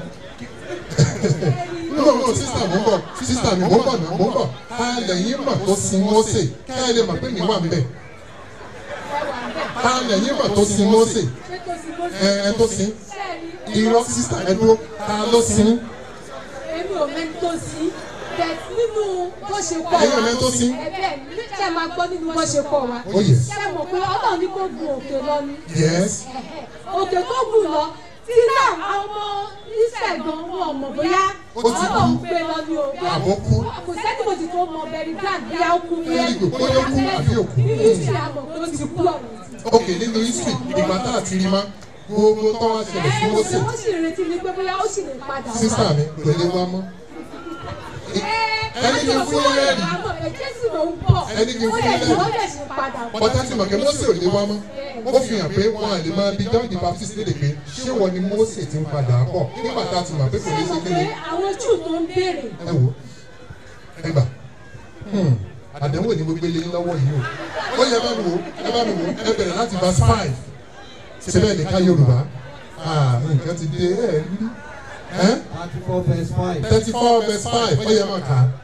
no no sísà mo ń bọ̀ sísà mi mo ń bọ̀ náà mo ń bọ̀ tá a lè yín mọ̀ tó sin mose ká ẹ lè mọ̀ pé mi wà ń bẹ̀ tá a lè yín mọ̀ tó sin mose ẹ ẹ tó sin irọ́ sísà ẹ dúró tá a ló sin èmi ò mẹ́ni tó sí bẹ̀t nínú bó ṣe kọ́ Ẹ̀yin ò mẹ́ni tó sí? ẹ̀bẹ̀ ṣe máa gbọ́ nínú bó ṣe kọ́ wa Oh, yes. ṣe mọ̀ pé ọlọ́run ní kó gun òkè lọ ni yes òkè tó gùn lọ tí náà àwọn ọmọ Ísírẹ́lì gan wọn mọ̀ bóyá Ó ti kú. ọlọ́run gbé lọ ní o bóyá- Àbó kú. kò sẹ́ni mo ti tó mọ bẹ̀rẹ̀ grand bóyá ó kú Very good. Bóyá ó kú àbí ó kú. nínú ìsìn àmọ̀ pé ó ti kú ọ̀rọ̀ ok nínú history ìgbà tá a ti rí ma gbogbo tó wá ṣẹlẹ̀ sí mose wọ́n sì retí ni pé bóyá ó sì lè padà wá. sísà mi kò lè wá mọ́ Ẹ, ẹni kì í fún yín lẹ́rìí jésù ló ń bọ̀ Ẹni kì í fún ó lè yín jù ó lẹ́rìí. lè ṣe padà bọ̀. bọ́tà tí mọ̀kẹ́ Mósè ò lè wá mọ́ ó fi hàn pé wọn à lè máa bi John the Baptist lédè pé ṣé wọ́n ni Mósè ti ń padà bọ̀ nígbà tá a ti mọ̀ pé kò ṣé ní mo ṣe pé kéde àwọn júù tó ń béèrè ẹ wò ẹ gbà àdánwò ni gbogbo eléyìí lọ́wọ́ yìí o ó yẹ bá mi wò ẹ bá mi wò ẹ bẹ̀rẹ̀ láti verse five ṣe bẹ́ẹ̀ ní ká Yorùbá ah nǹkan ti dé ẹ rí ẹ thirty four verse five. thirty four verse five ó yẹ máa kà á.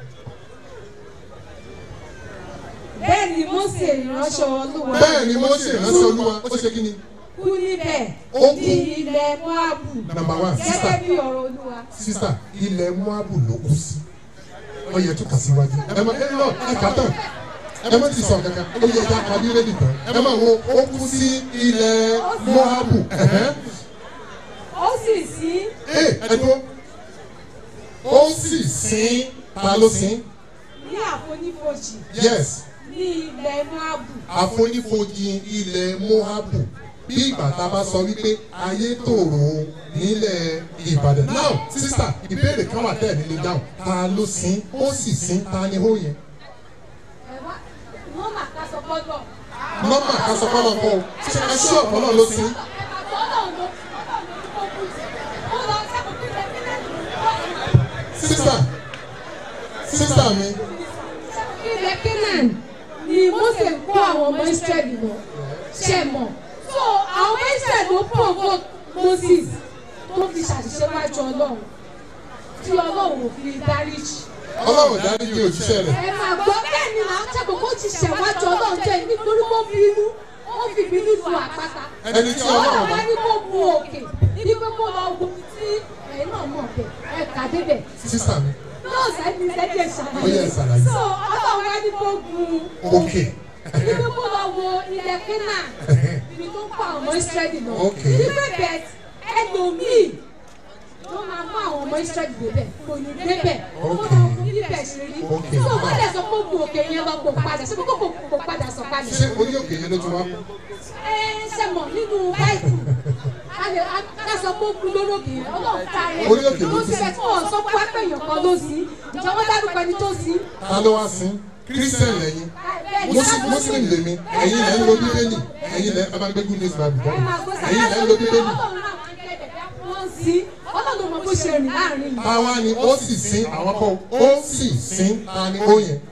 bẹ́ẹ̀ ni mósè ìránṣẹ́ olúwa bẹ́ẹ̀ ni Mósè ránṣẹ́ Olúwa ó ṣe kí ni kú níbẹ̀ Ó kú. ní ilẹ̀ moabu number one gẹ́gẹ́ sister bí ọ̀rọ̀ olúwa. sísà ilẹ̀ Móábù ló kù sí ó yẹ tó kà síwájú ẹ má ẹ lọ ẹ kà tán ẹ má ti sọ kankan ó yẹ ká kà bí rédì tán ẹ má wo ó kù sí ilẹ̀ Móábù ẹ̀hẹ́n. ó sì sí ẹ ẹ dúró ó sì sin ta ló sin ní àfonífojì yes ní ilẹ̀ moabu àfonífojì ilẹ̀ Móábù bí ìgbà tá a bá sọ wípé ayé tòrò nílẹ̀ Ìbàdàn now sísà ìbéèrè kan wà tẹ́ẹ̀ nílé dáhùn ta ló sin ó sì sin ta ni ó yẹn. ẹ̀wá wọ́n mà ká sọ gbọ́dọ̀. nọ́mbà kasọ̀kọ́lọ̀ kọ́ o ṣe ẹ ṣí ọ̀pọ̀lọ́ ló sí. sísà sísà mi ilẹ̀ canaan ni mose kó àwọn ọmọ israẹli lọ ṣe mọ̀ so àwọn ọmọ israẹli ló provoke moses tó fi ṣàṣìṣe wájú ọlọ́run tí ọlọ́run ò fi dáríjì. ọlọ́run dáríjì òjíṣẹ́ rẹ̀ ẹ máa gbọ́ bẹ́ẹ̀ ni là ń ṣàgbọ́ kó ti ṣẹ̀wájú ọlọ́run jẹ́ nítorí kó bínú ó fi bínú lu àpáta. ẹni tí ọlọ́run bá wá ní kó gun òkè ní pé kó lọ wo ibi tí ẹ̀yin náà mọ̀ bẹ̀ ẹ̀ kà débẹ̀. sísà mi náà sẹ́ni sẹ́ni ẹ̀ Ó yẹ ṣàlàyé. ṣàlàyé. so ọlọ́run wá ní kó gun òkè ní pé kó lọ wo ilẹ̀ kínà ibi tó ń pa àwọn ọmọ ìsírẹ́lì náà. Okay. ní pé bẹ́ẹ̀ ẹlòmíì ló máa mú àwọn ọmọ ìsírẹ́lì débẹ̀ kò ní débẹ̀ kó lọ Okay. wo bíbẹ̀ ṣe rí. Okay. so wọ́n lè sọ pé ó gun òkè yẹn lọ kó padà ṣé kó kó padà sọ kalẹ̀ ṣé orí òkè yẹn ló ti wá ẹ ṣe mọ̀ nínú báyìí a lè a sọ pé ó kú lórókè yẹn ọlọ́run ká rẹ̀ Orí òkè ló ló ti ti bẹ̀ tí wọ́n sọ pé wápẹ̀ èèyàn kan ló sí ìjọba dárúkọ ẹni tó sí. ta ló wá sí kírísítẹ̀n lẹ́yìn Muslim Muslim lèmi ẹ̀yin lẹ́ ń lo bíbélì ẹ̀yin lẹ́ ẹ máa gbé good news bible bọ́ ẹ máa gbọ́ ẹ̀yin lẹ́ ń lo bíbélì ọlọ́run náà wọ́n ń gẹ̀dẹ̀ wọ́n sí ọlọ́run mọ̀ bó ṣe rìn láàrin yìí. táwa ni ó sì sin àwọn kan ó sì sin ta ni ó yẹn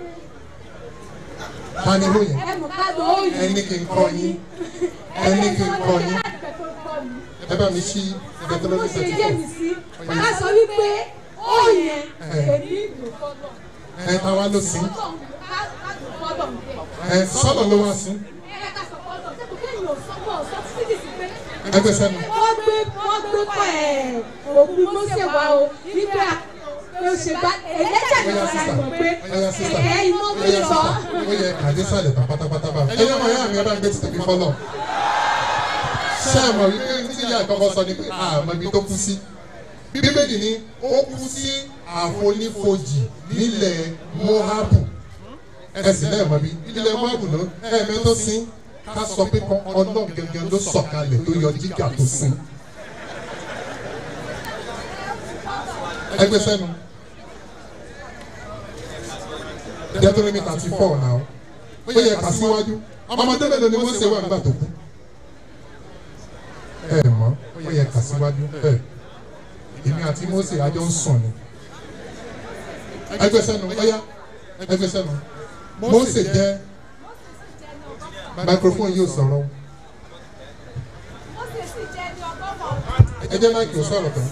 ta ni ó yẹn ẹ mọ̀ ká lọ ó yìí. ẹni kì í kọ́ yín ẹni kì í kọ́ yín ẹ bá mi ṣí àti bó Deuteronomy ṣe thirty yé four mi sí ká sọ wípé ó yẹn èmi ìlú fọlọ́ ẹ táwa ló sin ọlọ́run ká ká lù fọlọ́ bẹ́ẹ̀. ẹ sọ́dọ̀ ló wá sin ẹ ká sọ fọlọ́ ṣé kò kéèyàn ò sọ pọ̀ sọ títí sí pé ẹgbẹ́ sẹ́nu wọ́n gbé wọ́n gbé kọ́ ẹ̀ òkú mọ́sẹ̀ wá o nígbà tó ṣe bá ẹlẹ́jà ní Oya ọ̀la sista, ìmọ̀ pé oya sista, ẹ̀ iná bí oya lọ. sista, ó yẹ kàdé sàlẹ̀ tán pátápátá bá. Ẹyẹ ọmọ ìyá mi ẹ bá ń gbé títí mi fọ́lọ̀. Ṣé ẹ mọ̀ wípé tí ìyá ìkọ́kọ́ sọ ni pé àmọ́ ibi tó kú sí? Bíbélì ni ó kú sí àfonífojì nílẹ̀ Móhábù. Ẹ sì lẹ́ẹ̀ mọ̀ bí ilẹ̀ Móhábù náà ẹ̀ẹ̀mẹ́ tó sin ká sọ pé kan ọlọ́run gẹ́gẹ́ ló sọ̀kalẹ̀ tó yọ jíjà tó sin. Ẹgbẹ́ sẹ́nu. Deuteronomy thirty four náà ó yẹ kà síwájú ọmọdé mélòó ni Mósè wà nígbà tó kú ẹ mọ̀ ó yẹ kà síwájú ẹ èmi àti Mósè àjọ ń sùn ni ẹgbẹ́ sẹ́nu ọ̀yá ẹgbẹ́ sẹ́nu Mósè jẹ́ microphone yóò sọ̀rọ̀ ẹ jẹ́ máìkì ó sọ̀rọ̀ tán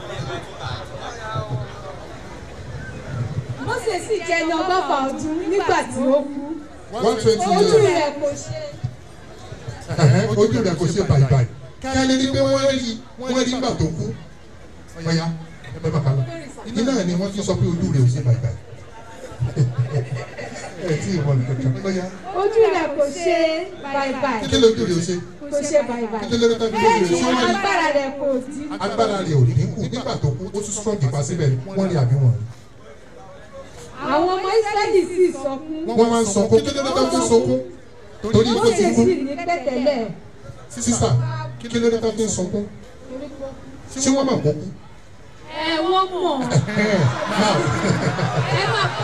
Mósè sì jẹ́ ní ọgọ́fà ọdún nígbà tí ó kú one twenty ojú years rẹ̀ kò ṣe ẹ̀hẹ́, ojú rẹ̀ kò ṣe bàìbàì kí a lè rí pé wọ́n rí wọ́n rí nígbà tó kú ọ̀yá ẹ bẹ́ẹ̀ bá kà lọ iná ẹ̀ ni wọ́n fi sọ pé ojú rẹ̀ ò ṣe bàìbàì ẹ tí ì wọlé kankan ọ̀yá ojú rẹ̀ kò ṣe báibái kí lójú rẹ̀ ò ṣe kò ṣe báibái kí lójú rẹ̀ bẹ́ẹ̀ ò ni ṣe wọ́n rí agbára rẹ̀ kò dí agbára rẹ̀ ò dínkù nígbà tó kú ó tún strong ìpa síbẹ̀ ni wọ́n rí àbí wọ́n rí àwọn ọmọ Ísírẹ́lì sì sọkún wọ́n máa ń sọkún kí lójú rẹ̀ tó sọkún torí ó ti Mósè kú sì ní pẹ̀tẹ́lẹ̀ sísà kí lójú rẹ̀ tó fi ń sọkún ṣé wọ́n máa kó kú ẹ wọ́n mọ̀ now ẹ máa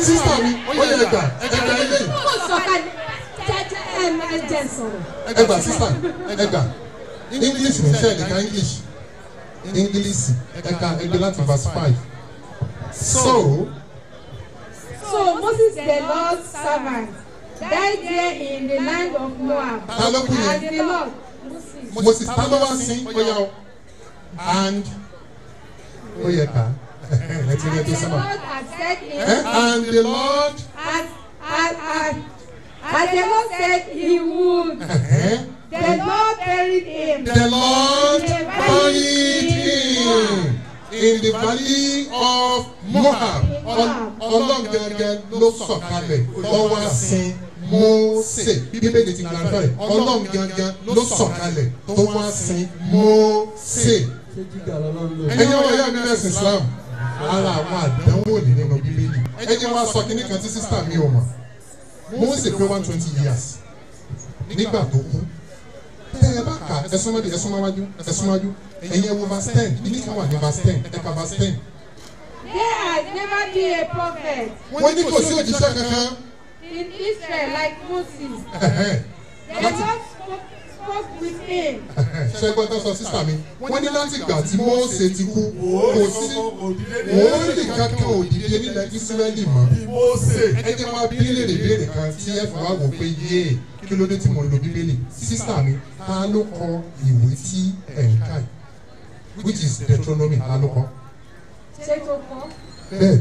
sísá mi ó yẹ ẹgbà ẹgbà ilé Mo sọ̀kalẹ̀ jẹ́jẹ́ ẹ̀ máa jẹ́ sọ̀rọ̀. ẹgbà sísá ẹgbà english ní sẹ́ẹ̀ nìkan english english ẹ̀ka ẹgbẹ́ láti verse five so So Moses the Lord's servant died there in the land of Moab. Ta ló kú yẹn? As the Lord Moses. moses ta ló wá sí ó yà ó and ó yẹ ká ẹ ti rí ẹ As tó the sábà Lord had said Eh, him. and the lord As as as as the Lord said he would. eh, The Lord buried him. the lord buried him in the valley of moab Ọl- ọlọ́run gẹ́gẹ́ ló sọ̀kalẹ̀ lọ́wọ́ sin mose bíbélì ti gbàgbọ́ rẹ̀ ọlọ́run gẹ́gẹ́ ló sọ̀kalẹ̀ tó wá sin mose ṣé jíjà lọ́lọ́run lò. ẹni wọ́n yá mi lẹ́sìn islam ara àwọn àdánwò ní nínú bíbélì ẹni wọ́n sọ kínní kan tí sísá mi ò mọ̀ mose pé one twenty years nígbà tó kú tẹ ẹ bá kà ẹ súnmọ́ di ẹ súnmọ́ wájú ẹ súnmọ́ wájú ẹ̀yin ẹ wo verse ten ìní kan wà ní verse ten ẹ ka verse ten There has never been a prophet wọ́n ní kò sí òjíṣẹ́ kankan in Israel like Moses. ẹ̀hẹ́n, The Lord spoke, spoke with him. ṣẹ́gbọ́n tó sọ sísá mi wọ́n ní láti gbà tí mose ti kú kò sí wòólì kankan òdìdí nílẹ̀ ísírẹ́lì mọ́. ẹ jẹ́ máa bí léèrè béèrè kan tí ẹ fi wá wò pé yéè kí ló dé tí mo lo bíbélì sísá mi ta ló kọ ìwé tí ẹ̀ ń kà yìí which is deuteronomy ta ló kọ Ṣé tó kọ́? bẹ́ẹ̀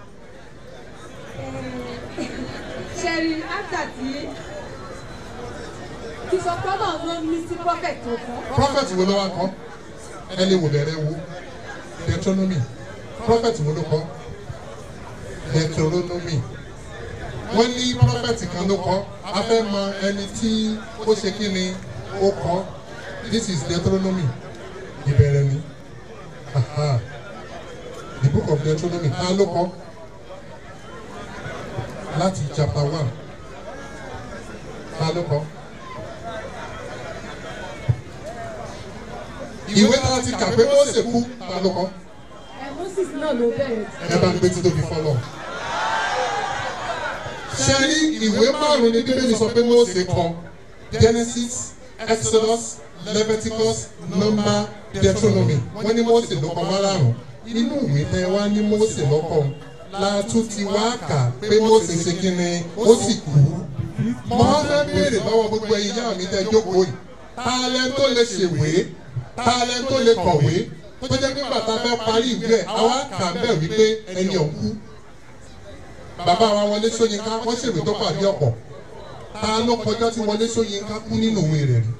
Ṣẹ̀rí after tí ìsọ̀tọ́nà ló ní sí prophet tó kọ́. prophet wo ló wá kọ ẹ lè wò bẹ̀rẹ̀ wo deuteronomy prophet wo ló kọ deuteronomy wọ́n ní prophet kan ló kọ a fẹ́ mọ ẹni tí ó ṣe kí ni ó kọ this is deuteronomy ìbẹ̀rẹ̀ ni aha the book of deuteronomy ta ló kọ láti chapter one ta ló kọ. ìwé tá a ti kà pé Mósè kú ta ló kọ Ẹ Moses náà ló bẹ̀rẹ̀ sí. ẹ bá ń gbé títóbi fọlọ. ṣe rí ìwé márùn ní bíbélì sọ pé Mósè kọ Genesis Exodus Leviticus Number Deuteronomy wọ́n ní Mósè ló kọ márùn inú ìwé tẹ wá ní Mósè lọ́kọ̀ látún ti wá kà pé Mósè ṣe kí ni ó sì kú. mo wá fẹ́ béèrè lọ́wọ́ gbogbo ẹ̀yin yá mi tẹ́ jókòó yìí ta lẹ́ tó lè ṣèwé ta lẹ́ tó lè kọ̀wé tó jẹ́ pé bàtà fẹ́ parí ìwé ẹ̀ àwa kà bẹ́ẹ̀ wípé ẹni ọ̀kú bàbá wa Wọlé Ṣóyínká wọ́n ṣèwé tó pàdé ọ̀pọ̀ ta ló kọjá tí Wọlé Ṣóyínká kú nínú òwe rẹ̀ rí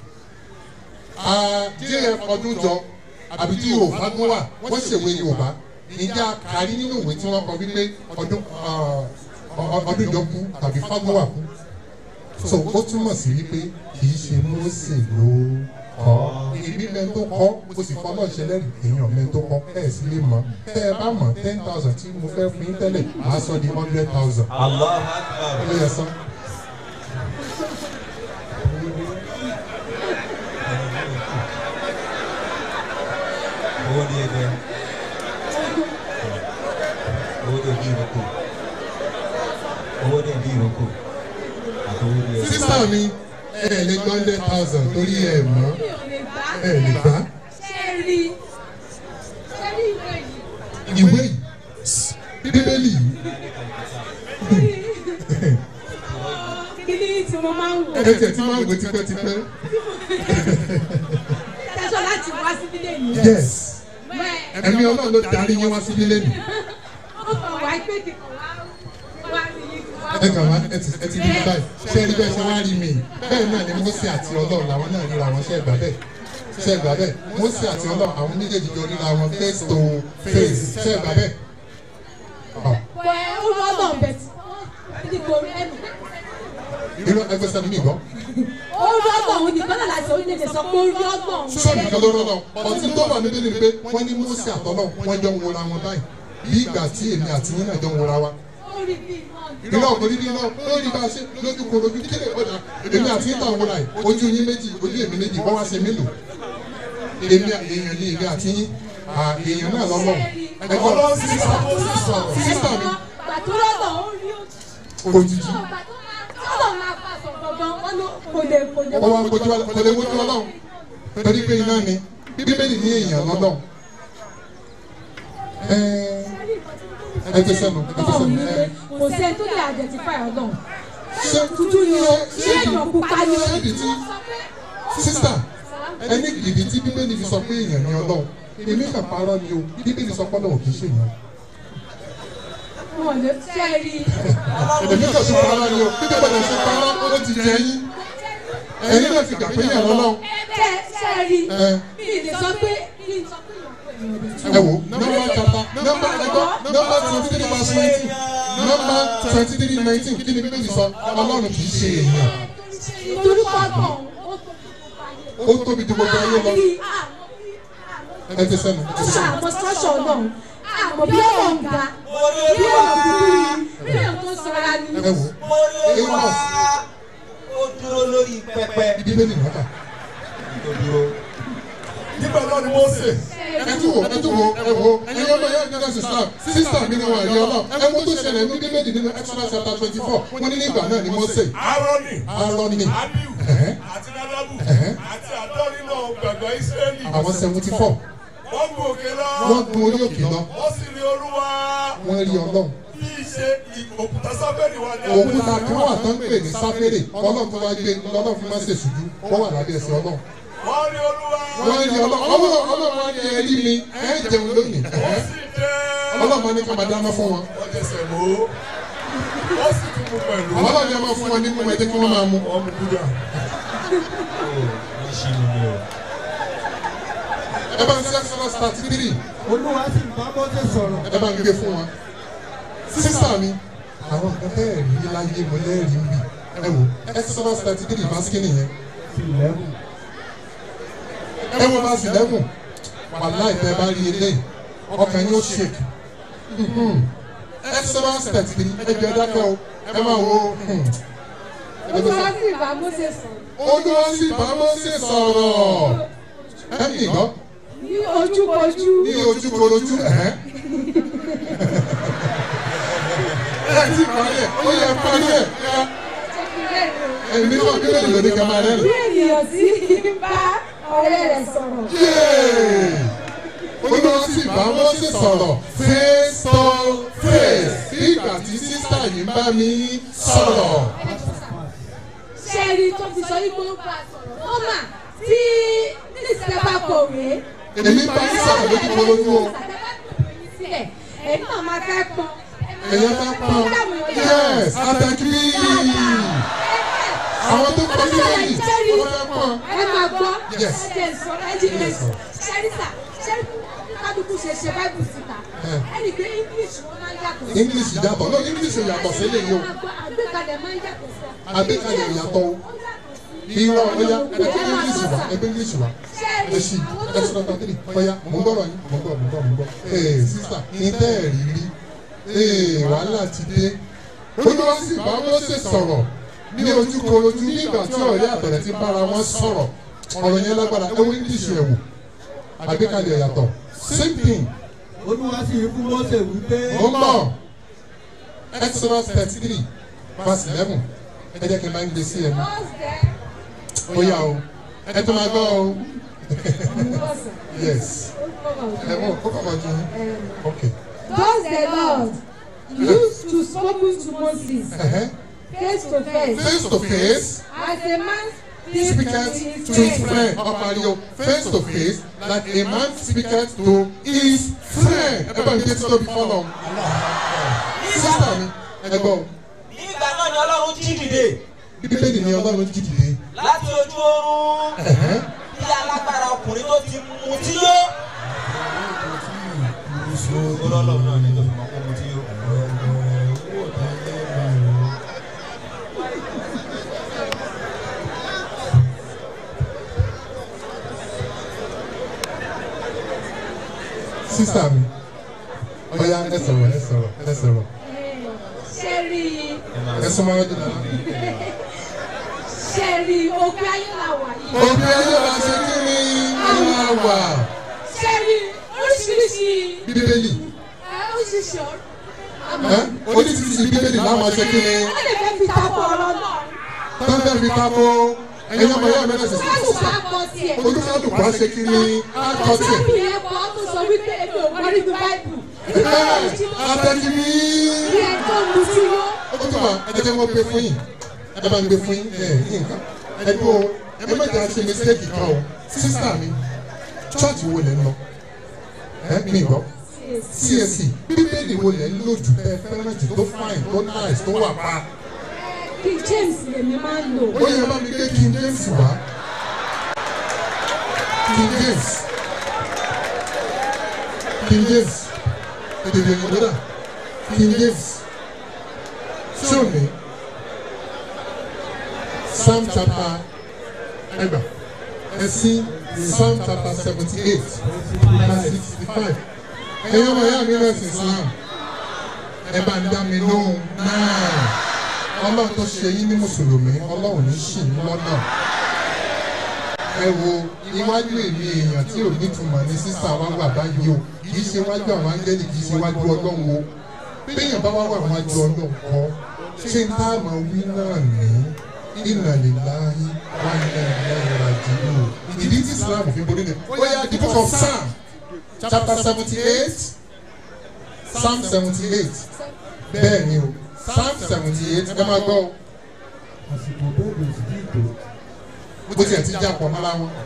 df ọdún jọ àbí tí Yorùbá gún wà wọ́n ṣèwé Yorùbá ìjà kárí nínú ìwé tí wọ́n kọ wípé ọdún ọdún jọ kú tàbí Fágúnwà kú so ó túmọ̀ sí wípé kì í ṣe Mósè ló kọ́ èmi mẹ́rin tó kọ́ mo sì fọ́ náà ṣẹlẹ́rì èèyàn mẹ́rin tó kọ́ ẹ̀ sì lè mọ̀ tẹ́ ẹ bá mọ̀ ten thousand tí mo fẹ́ fún yín tẹ́lẹ̀ màá sọ di hundred thousand. allah akbar. ó yẹ sán. owó ní ẹgbẹ́ owó ní ẹbí ìrókò owó ní ẹbí ìrókò àti owó ní ẹbí. sísá mi ẹ ẹ lè gbọ́ hundred thousand torí ẹ mọ̀ Mi ò lè gbá. ẹ lè gbá Ṣé rí ṣé rí ìwé yìí? ìwé yìí bíbélì yìí Kíní tí mo máa ń wò. ẹ tẹ̀ tí máa ń wò tipẹ́tipẹ́ Tẹ́sán láti wá sí nílé mi. yes Bẹ́ẹ̀ ẹ̀mí ọlọ́run ló darí yín wá sí nílé mi ó kàn wá pé kìkan wá wá sí yìí kí wá. ẹ kàn wá ẹ ti ẹ ti rí báyìí ṣé ẹ rí bẹ́ẹ̀ ṣe wá rí mi bẹ́ẹ̀ náà ni Mósè àti ọlọ́run làwọn náà ríra wọn ṣe é gbà bẹ́ẹ̀ ṣe é gbà bẹ́ẹ̀ Mósè àti ọlọ́run àwọn méjèèjì jọ ríra wọn face to face ṣe é gbà bẹ́ẹ̀. Ah, Bẹ́ẹ̀ ó lọ́dọ̀ bẹ̀ tí ní kò rí ẹnu. irú ẹgbẹ́ sẹ́ni mi gbọ́ Ó lọ́dọ̀ òun nìkan náà láti orílẹ̀-èdè sọ pé ó lọ́dọ̀ òun. sọ nìkan ló rọ́lọ́ ọtí tó wà níbí ni pé wọ́n ní Mósè àtọ́lọ́ wọ́n jọ ń wora wọn báyìí bí ìgbà tí èmi àti yín náà jọ ń wora wa Ó rí bí náà. ìlú ọ̀gbọ́n níbí náà ó rí bá a ṣe lójú kò lójú kílè ọ̀dà èmi àti yín táwọn wọlé ojú yín méjì ojú èmi méjì wọ́n wá ṣe mélòó èmi èèyàn ní èmi àti yín à, èèyàn náà lọ́lọ́ ẹgbọ́n sísà sísà mi tó lọ́dọ̀ ó rí òjijì tọ́lọ̀ máa bá sọ gangan wọn ló kò lè kò lè. ó wá kojú wa kò lè wojú ọlọ́run torí pé iná ni bíbélì ní èèyàn lọ́lọ́run ẹ ẹ ti sẹ́nu ẹ ti Ọ̀hún sẹ́nu ni ẹ pé kò sẹ́ni tó lè identify ọlọ́run. ṣé Tuntun ni o, ṣé èèyàn pupa ni o. ṣé ìdí tí sísà ẹni ìdí tí bíbélì fi sọ pé èèyàn ni ọlọ́run èmi kàn parọ́ ni o bíbélì sọ pé ọlọ́run kì í ṣe èèyàn Wọ́n lè ṣe é rí. èmi kàn tún parọ́ ni o bíbélì gbọ́dọ̀ ṣe parọ́ ó ti jẹ yín ẹ̀yin náà ti gbà pé èèyàn lọ́lọ́run Ṣé ṣe é rí? ẹ Mi ì lè sọ pé mi ì sọ pé èèyàn ẹ wò nọ́mbà kata nọ́mbà ẹgbọ́ nọ́mbà twenty three verse nineteen nọ́mbà twenty three nineteen kí ni bíbélì sọ ọlọ́run kì í ṣe èèyàn torí pọ́tọ̀ ó tóbi ju gbogbo ayé lọ ẹ ti sẹ́nu ẹ ti ṣe sẹ́nu. àmọ́ sọ́ṣọ̀ ọlọ́run àmọ́ bí ọ̀rọ̀ ń ga bí ọ̀rọ̀ kúkúrú bí ọ̀rọ̀ tó sọra ni. ẹ wò amos ó dúró lórí pẹpẹ. bíbélì nọ́mbà tó dúró. nígbà náà ni Mósè ẹ tún wò ẹ tún wò ẹ wò ẹ̀yin ọmọ yẹn nígbà sísá sísá mi ni wọn àrí ọlọ ẹ mú tó ṣẹlẹ̀ ní bíbélì nínú exodus chapter twenty four wọn ní nígbà náà ni Mósè Áárónì Áárónì Ábíù ẹ̀hẹ́, àti Nádàbù Ẹ̀hẹ́. àti àádọ́ nínú gbàgbọ́ Ísírẹ́lì àwọn seventy four wọ́n gun òkè lọ wọ́n gun orí òkè lọ wọ́n sì rí Olúwa wọ́n rí ọlọ́run bí í ṣe òkúta sáfẹ́rì wà ní òkúta kan wà tó ń pè ní sáfẹ́rì ọlọ́run tó wá gbé lọ́lọ́run fi máa ṣe ṣùjú wọ́n wà lábẹ́ ẹsẹ̀ ọlọ́run wọ́n rí Olúwa wọ́n rí ọlọ́run ọlọ́run ọlọ́run wá ní ẹrí mi ẹ jẹun lónìí wọ́n ẹ̀hẹ́. sì jẹ́ ọlọ́run ní ká máa dáná fún wọn wọ́n jẹsẹ̀ mọ́ wọ́n sì tún mú pẹ̀lú ọlọ́run yẹn máa fún wọn nínú ẹjẹ́ kí wọ́n máa mú. wọ́n mú kúdà. ẹ bá ń ṣe exodus thirty three olúwa sì ń bá mọ́tò sọ̀rọ̀. ẹ bá ń gbé fún wọn. sísá mi àwọn nǹkan bẹ́ẹ̀ rí láyé mo lẹ́rìí ń bì ẹ wò exodus thirty three verse kí nìyẹn eleven. ẹ wo verse eleven wàhálà ìfẹ́ bá rí eléyìí ọkàn yóò shake Mhm. exodus thirty three ẹ jẹ́ dákẹ́ o ẹ máa wo. hmm. olúwa sì bá Mósè sọ̀rọ̀ olúwa sì bá Mósè sọ̀rọ̀ ẹ ní ìgbọ́ ní ojúkojú ní ojúkorojú ẹ̀hẹ́. ẹ ti parí ẹ̀ ó yẹ parí ẹ̀ ẹ̀. èmi náà kí lóde lòdì kan máa rẹ́rìn. bí ènìyàn sì ń bá ọ̀rẹ́ rẹ̀ sọ̀rọ̀ Yéè! olúwa sì bá Mósè sọ̀rọ̀ face to face ìgbà tí sísá yìí ń bá mi sọ̀rọ̀. ṣé ẹni tó fi sọ yípo ló bá a sọ̀rọ̀ ó mà tí nísìsiyẹ bá kọ̀wé. èmi bá yín sọ̀rọ̀ lójúkorojú o. sílẹ̀ ẹ̀yin náà máa fẹ́ pọn. èyàn fẹ́ pọ́n yes àtẹ̀kí àwọn tó kọ́ sí lẹ́yìn wọ́n fẹ́ pọ́n. ẹ máa gbọ́ Yes. ẹ jẹ́ sọ ẹ jí ẹ ṣẹ́ríṣà ṣẹ́ríṣà kálukú ṣe ṣe báìbù síta Eh. ẹnì pé english wọn máa ń yàtọ̀ sí. english yàtọ̀ no english yàtọ̀ sí eléyìí o àgbékalẹ̀ máa ń yàtọ̀ sí. àgbékalẹ̀ yàtọ̀ o irọ́ ọ̀ya ẹgbẹ́ english wa ẹgbẹ́ english wa ẹ ṣì ẹ ṣì lọ́tà tírì ọ̀ya mò ń gbọ́rọ̀ yín mò ń gbọ́ mò ń gbọ́ mò ń gbọ́ ee sísà ní tẹ́ ẹ̀ rí rí ee wàhálà ti dé olúwa sì bá Mósè sọ̀rọ̀ ní ojúkorojú nígbà tí ọ̀rẹ́ àtọ̀rẹ́ ti bára wọn sọ̀rọ̀ ọ̀rọ̀ yẹn lágbára ẹ wo english ẹ̀ wò àgbékalẹ̀ yàtọ̀ same thing olúwa sì rí fún mọ́tò wípé. mo ń bọ̀ exodus thirty three verse eleven ẹ jẹ́ kí n máa ń gbé sí ẹnu ó yá o ẹ tó máa gbọ́ o yes ẹ mọ̀ kó kọ̀ máa jẹun ok Thus the Lord used to spoken to Moses ẹ̀hẹ́ face to face face to face as a man speaketh to his friend ọ̀pàlẹ́ o face to face like a man speaketh to his friend ẹ bá mi dé títóbi fọlọ́ sísá mi ẹ gbọ́ nígbà náà ni ọlọ́run jí dìde bíbélì ni ọlọ́run jí dìde láti ojú oorun ẹ̀hẹ́. bí alágbára ọkùnrin tó ti mu tí yó. ọlọ́run náà ni tó fi mọ́ kó mu tí yó. sísá mi ọ̀ya ẹ sọ̀rọ̀ ẹ sọ̀rọ̀ ẹ sọ̀rọ̀ ṣẹ́rí ẹ súnmọ́ ọdún náà. ṣẹ́rí òkè ayé la wà yìí. òbí ayé wa ṣe kí ni ìwà wà ṣẹ́rí oríṣiríṣi bíbélì ẹ, oríṣiríṣi ọ̀rọ̀ ẹ oní títí ti bíbélì láwọn aṣọ kí ni wọ́n lè fẹ́ fi tapọ̀ ọ̀rọ̀ náà. tọ́ńtẹ́ fi ká bó ẹ̀yin ọmọ yẹn mẹ́rin ṣe Báyìí bá kọ tiẹ̀. olùkọ́dùkọ́ á ṣe kí ni á kọ́ tiẹ̀. Báyìí yẹn kọ́ tó sọ wípé èmi ò gbọ́ nínú báìbù. Atẹ́jú ní. Bí ẹ tó lu sí yó. Ó tún wà ẹ jẹ́ wọ́n gbé fún yín. Ẹ bá ń gbé fún yín. Ẹ yín nǹkan. Ẹ dúró ẹ má jẹ́ àṣẹ mistake kan o. Sísítà mi, church wo lẹ ń lọ? Ẹ mi gbọ́. CAC bíbélì wo lẹ ń lò jù tẹ fẹ́ràn jù tó fine tó nice tó wà pa. King James lèmi máa ń lò. Ó yẹ bá mi gbé King James wá. King James. King James. Èdè ìròyìn lọ́dà. King James. Show me. Psalm chapter ẹgbà. Ẹ sí Psalm chapter seventy eight verse sixty five. Ẹ̀yin ọmọ ìyá mi rẹ̀ sí Islam. Ẹ bá ń dá mi lóhùn náà. Ọlọ́run tó ṣe yín ní Mùsùlùmí, Ọlọ́run ní ṣì ń lọ́nà. Ẹ wo iwájú èmi èèyàn tí ò ní túmọ̀ ní sísá wa wà báyìí o. Kì í ṣe wájú àwọn áńgẹ́lì, kì í ṣe wájú Ọlọ́run o. Béèyàn bá wá wà wájú Ọlọ́run kọ́. Ṣé n tá àmọ́ wí náà ní? Inna lillahi wa inna ilaihi raji'un. Ìdí tí Islam fi borí ni. Ó yá the book of Psalm chapter seventy eight Psalm seventy eight bẹ́ẹ̀ ni o Psalm seventy eight ẹ máa gbọ́ o. àsìkò bẹ́ẹ̀ sì ti tó. bó tiẹ̀ ti já pọ̀ mọ́ra wọn.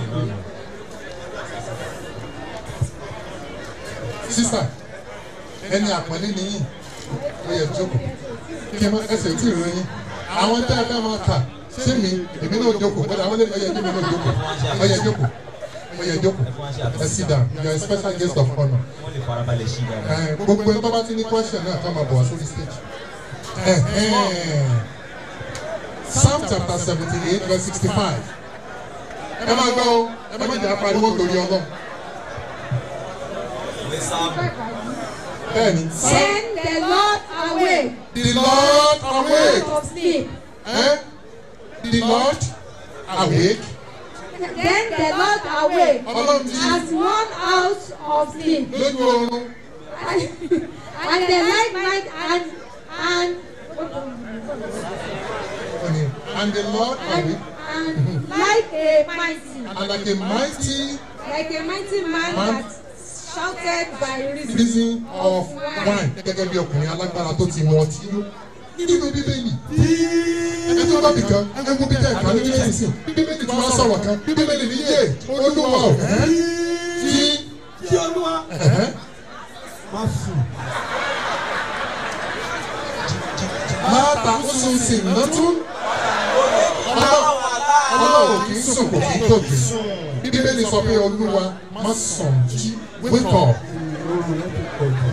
sísà ẹni àpọ́nlé nìyí ó yẹ jókòó kí ẹ má ẹsẹ̀ tí ì ròyìn àwọn tẹ́ ẹ fẹ́ máa kà ṣé mi èmi náà jókòó ó dà wọ́n lé ọyẹ ẹbí mi náà jókòó ọyẹ jókòó ọyẹ jókòó ẹ sit down you are a special guest of honour. wọ́n lè farabalẹ̀ sí dáadáa. Ẹ, gbogbo ẹni tó bá ti ní question náà ká máa bọ̀ wá sórí stage. Ẹ, ẹ, Psalm chapter seventy eight verse sixty five. Ẹ máa gbọ́ o, ẹ má jẹ́ apariwo torí ọlọ́run. Bẹ́ẹ̀ni. Send the Lord away. The Lord awake. Of sleep. Eh? The Lord awake. Then the Lord away. Ọlọ́run jí As one out of sleep. lójú oorun. And the light mind and and And the Lord and, awake. and like a mighty And like a mighty like a mighty man Man. that shouted by reason. reason of wine. Gẹ́gẹ́ bí ọkùnrin alágbára tó ti mọ ọtí yó. Nínú bíbélì. Ẹ tó bá bì kan, ẹ wo bí tẹ̀ ká ní bíbélì sí. Bíbélì tí wọ́n sọ̀rọ̀ kan, bíbélì ní yé olúwa ò. Tí kí olúwa ẹ̀hẹ́, má sùn. láta ó sùn sí lọ́tún. Ọlọ́run kì í sùn kò kì í tòjú. Bíbélì sọ pé olúwa má sùn jí wake up. oorun rẹ ti pọ̀ jù.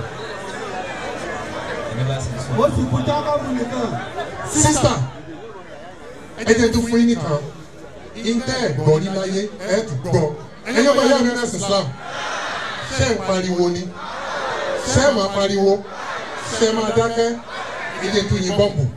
ẹni bá sì sùn. ó sì kú jákọ́bù nìkan. sísà ẹ jẹ́ tó fún yín nìkan ìtẹ́ ẹ̀gbọ́n rí láyé ẹ̀ tún gbọ́ ẹ̀yin ọmọ ìyá mi rẹ̀ sí Islam ṣé ń pariwo ni ṣé ẹ̀ máa pariwo ṣé ẹ̀ máa dákẹ́ ẹ jẹ́ tó yin bọ́ọ̀bù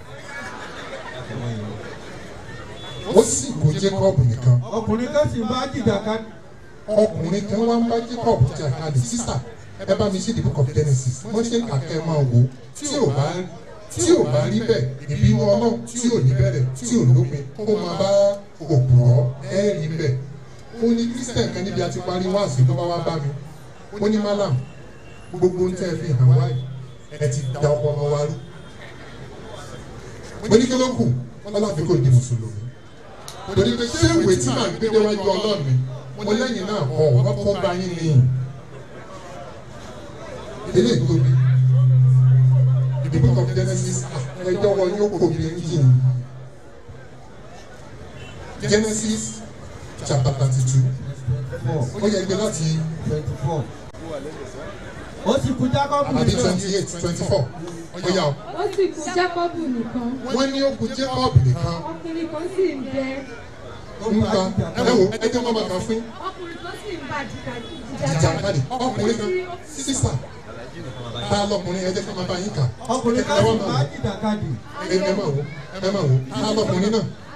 ó sì kó Jacob nìkan ọkùnrin kan sì ń bá jìjàkà ọkùnrin kan wá ń bá Jacob jà kalẹ̀ sísà ẹ bá mi ṣe the book of Genesis wọ́n ṣe ń kàkẹ́ máa wò tí ò bá tí ò bá rí bẹ́ẹ̀ ìbínú ọlọ́run tí ò ní bẹ̀rẹ̀ tí ò lópin kó máa bá òpùrọ̀ ẹ̀ rí bẹ́ẹ̀ ó ní Christian kan níbi àti parí wáàsí tó bá wá bá mi ó ní malam gbogbo ń tẹ́ ẹ fi hàn wáyé ẹ ti da ọpọlọ wa rú mo ní kí ló kù ọlọ́run kò di mùsùlùmí torí pé ṣé ìwé tí màá gbé déwájú ọlọ́run mi mo lẹ́yìn náà kọ́ ọ kọ́ bá yín nìyí eléyìí tóbi the book of Genesis ẹjọ́ wọn yóò kó mi engine Genesis chapter thirty two ó yẹ gbé láti twenty four. ó sì kú jákọ́bù àbí nìkan. twenty eight twenty four ó yà ó Ó sì kú Jákọ́bù nìkan. wọ́n ní ó kù Jacob nìkan Ọkùnrin kan sì ń bẹ. nǹkan ẹ wo ẹjọ́ mọ́ bàtà fún Ọkùnrin kan sì ń bá ìjà jìjà káàdì ọkùnrin kan sísà tá a lọkùnrin ẹ jẹ́ kí n máa bá yín kà ọkùnrin kan ẹ sì wá ń bá máa wò jìjàkadì. ẹ ẹ máa wò ẹ máa wò tá a lọkùnrin náà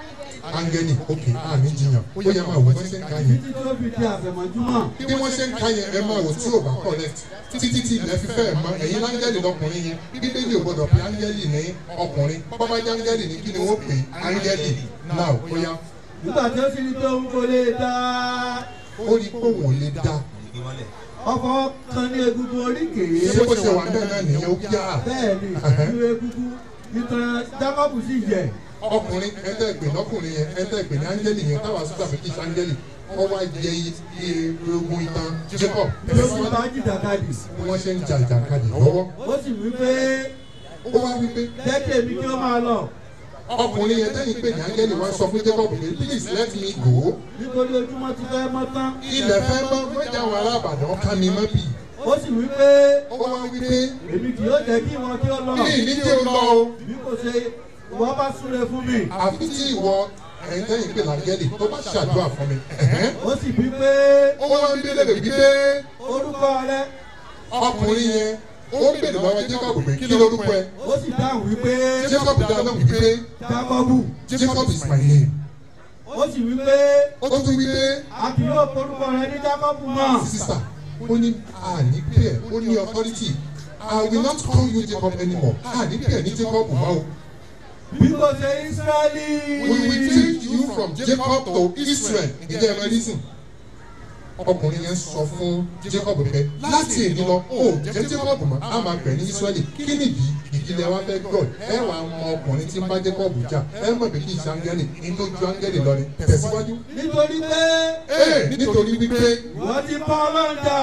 áńgẹ́lì òkè àmì jiyàn ó yẹ máa wò wọ́n ṣe ń ka yẹn títí tó fi di àfẹ̀mọ́júmọ́. bí wọ́n ṣe ń ka yẹn ẹ máa wò tí ò bá correct títí tí ilẹ̀ fi fẹ́ mọ ẹ̀yin láńgẹ́lì lọkùnrin yẹn bíbélì ò gbọdọ̀ pé áńgẹ́lì ní ọkùnrin bọ́bá jẹ́ áńgẹ́lì ní kí ni wọ́n pè é áńgẹ́lì náà ó yá nígbà tí ó sì ní pé òun kò lè dá ó rí pé òun ò lè dá ọkọ̀ kan ní egungun oríkèé. ṣé bó ṣe wà bẹ́ẹ̀ náà nìyẹn ó yá bẹ́ẹ̀ ni ìlú egungun ìtàn Jacob sì yẹ. ọkùnrin ẹ̀ẹ́dẹ́gbẹ̀ lọ́kùnrin yẹn ẹ̀ẹ́dẹ́gbẹ̀ ní áńgẹ́lì yẹn táwa sọ́dà fún kíṣ áńgẹ́lì wọ́n wá jẹ iye ogun ìtàn Jacob ló sì bá jìjàkadì. bí wọ́n ṣe ń ja ìjàkadì lọ́wọ́ ó sì wí pé ó wá wípé jẹ́ kí èmi kí ó máa lọ ọkùnrin yẹn tẹ́yìn pé ní áńgẹ́lì wá sọ fún Jacob pé please let me go nítorí ojúmọ́ ti fẹ́ mọ́ tán. ilẹ̀ fẹ́ mọ́ mọ́jà àwọn arábàdàn ká mi mọ́ bì ó sì wí pé ó wá wípé èmi kì yóò jẹ́ kí wọn kí ó lọ. ní ìníjẹ́ lọ o bí kò ṣe ìwọ bá súre fún mi. àfi tí ìwọ ẹ̀yin tẹ́yìn pé láńgẹ́lì tó bá ṣàdúrà fún mi ẹ̀hẹ́n. ó sì wí pé ó wá ń bílẹ̀ wípé orúkọ rẹ ọkùnrin yẹn ó ń bèrè lọ́wọ́ Jacob pé kí lorúkọ ẹ ó sì dáhùn wípé Jacob dáhùn wípé Jákọ́bù Jacob is my name ó sì wípé ó tún wípé a kì yóò porúkọ rẹ ní Jákọ́bù mọ́. sísà ó ní àní pẹ̀ ó ní authority I will not call you Jacob anymore àní pẹ̀ ní Jacob mọ́ o bí kò ṣe Ísírẹ́lì. we will change you from Jacob to Israel ìjẹ́ ẹ̀rọ reason ọkùnrin yẹn sọ fún Jacob pé láti èdè lọ ó jẹ́ Jacob mọ́ a máa pẹ̀ ní Israeli kí nìdí ìdílé wa fẹ́ God ẹ wà mọ ọkùnrin tí ń bá Jacob jà ẹ mọ̀ pé kí n ṣe áńgẹ́lì inú ju áńgẹ́lì lọ ni tẹ̀síwájú. nítorí pé ee nítorí wípé ìwọ ti bá Ọlọ́run jà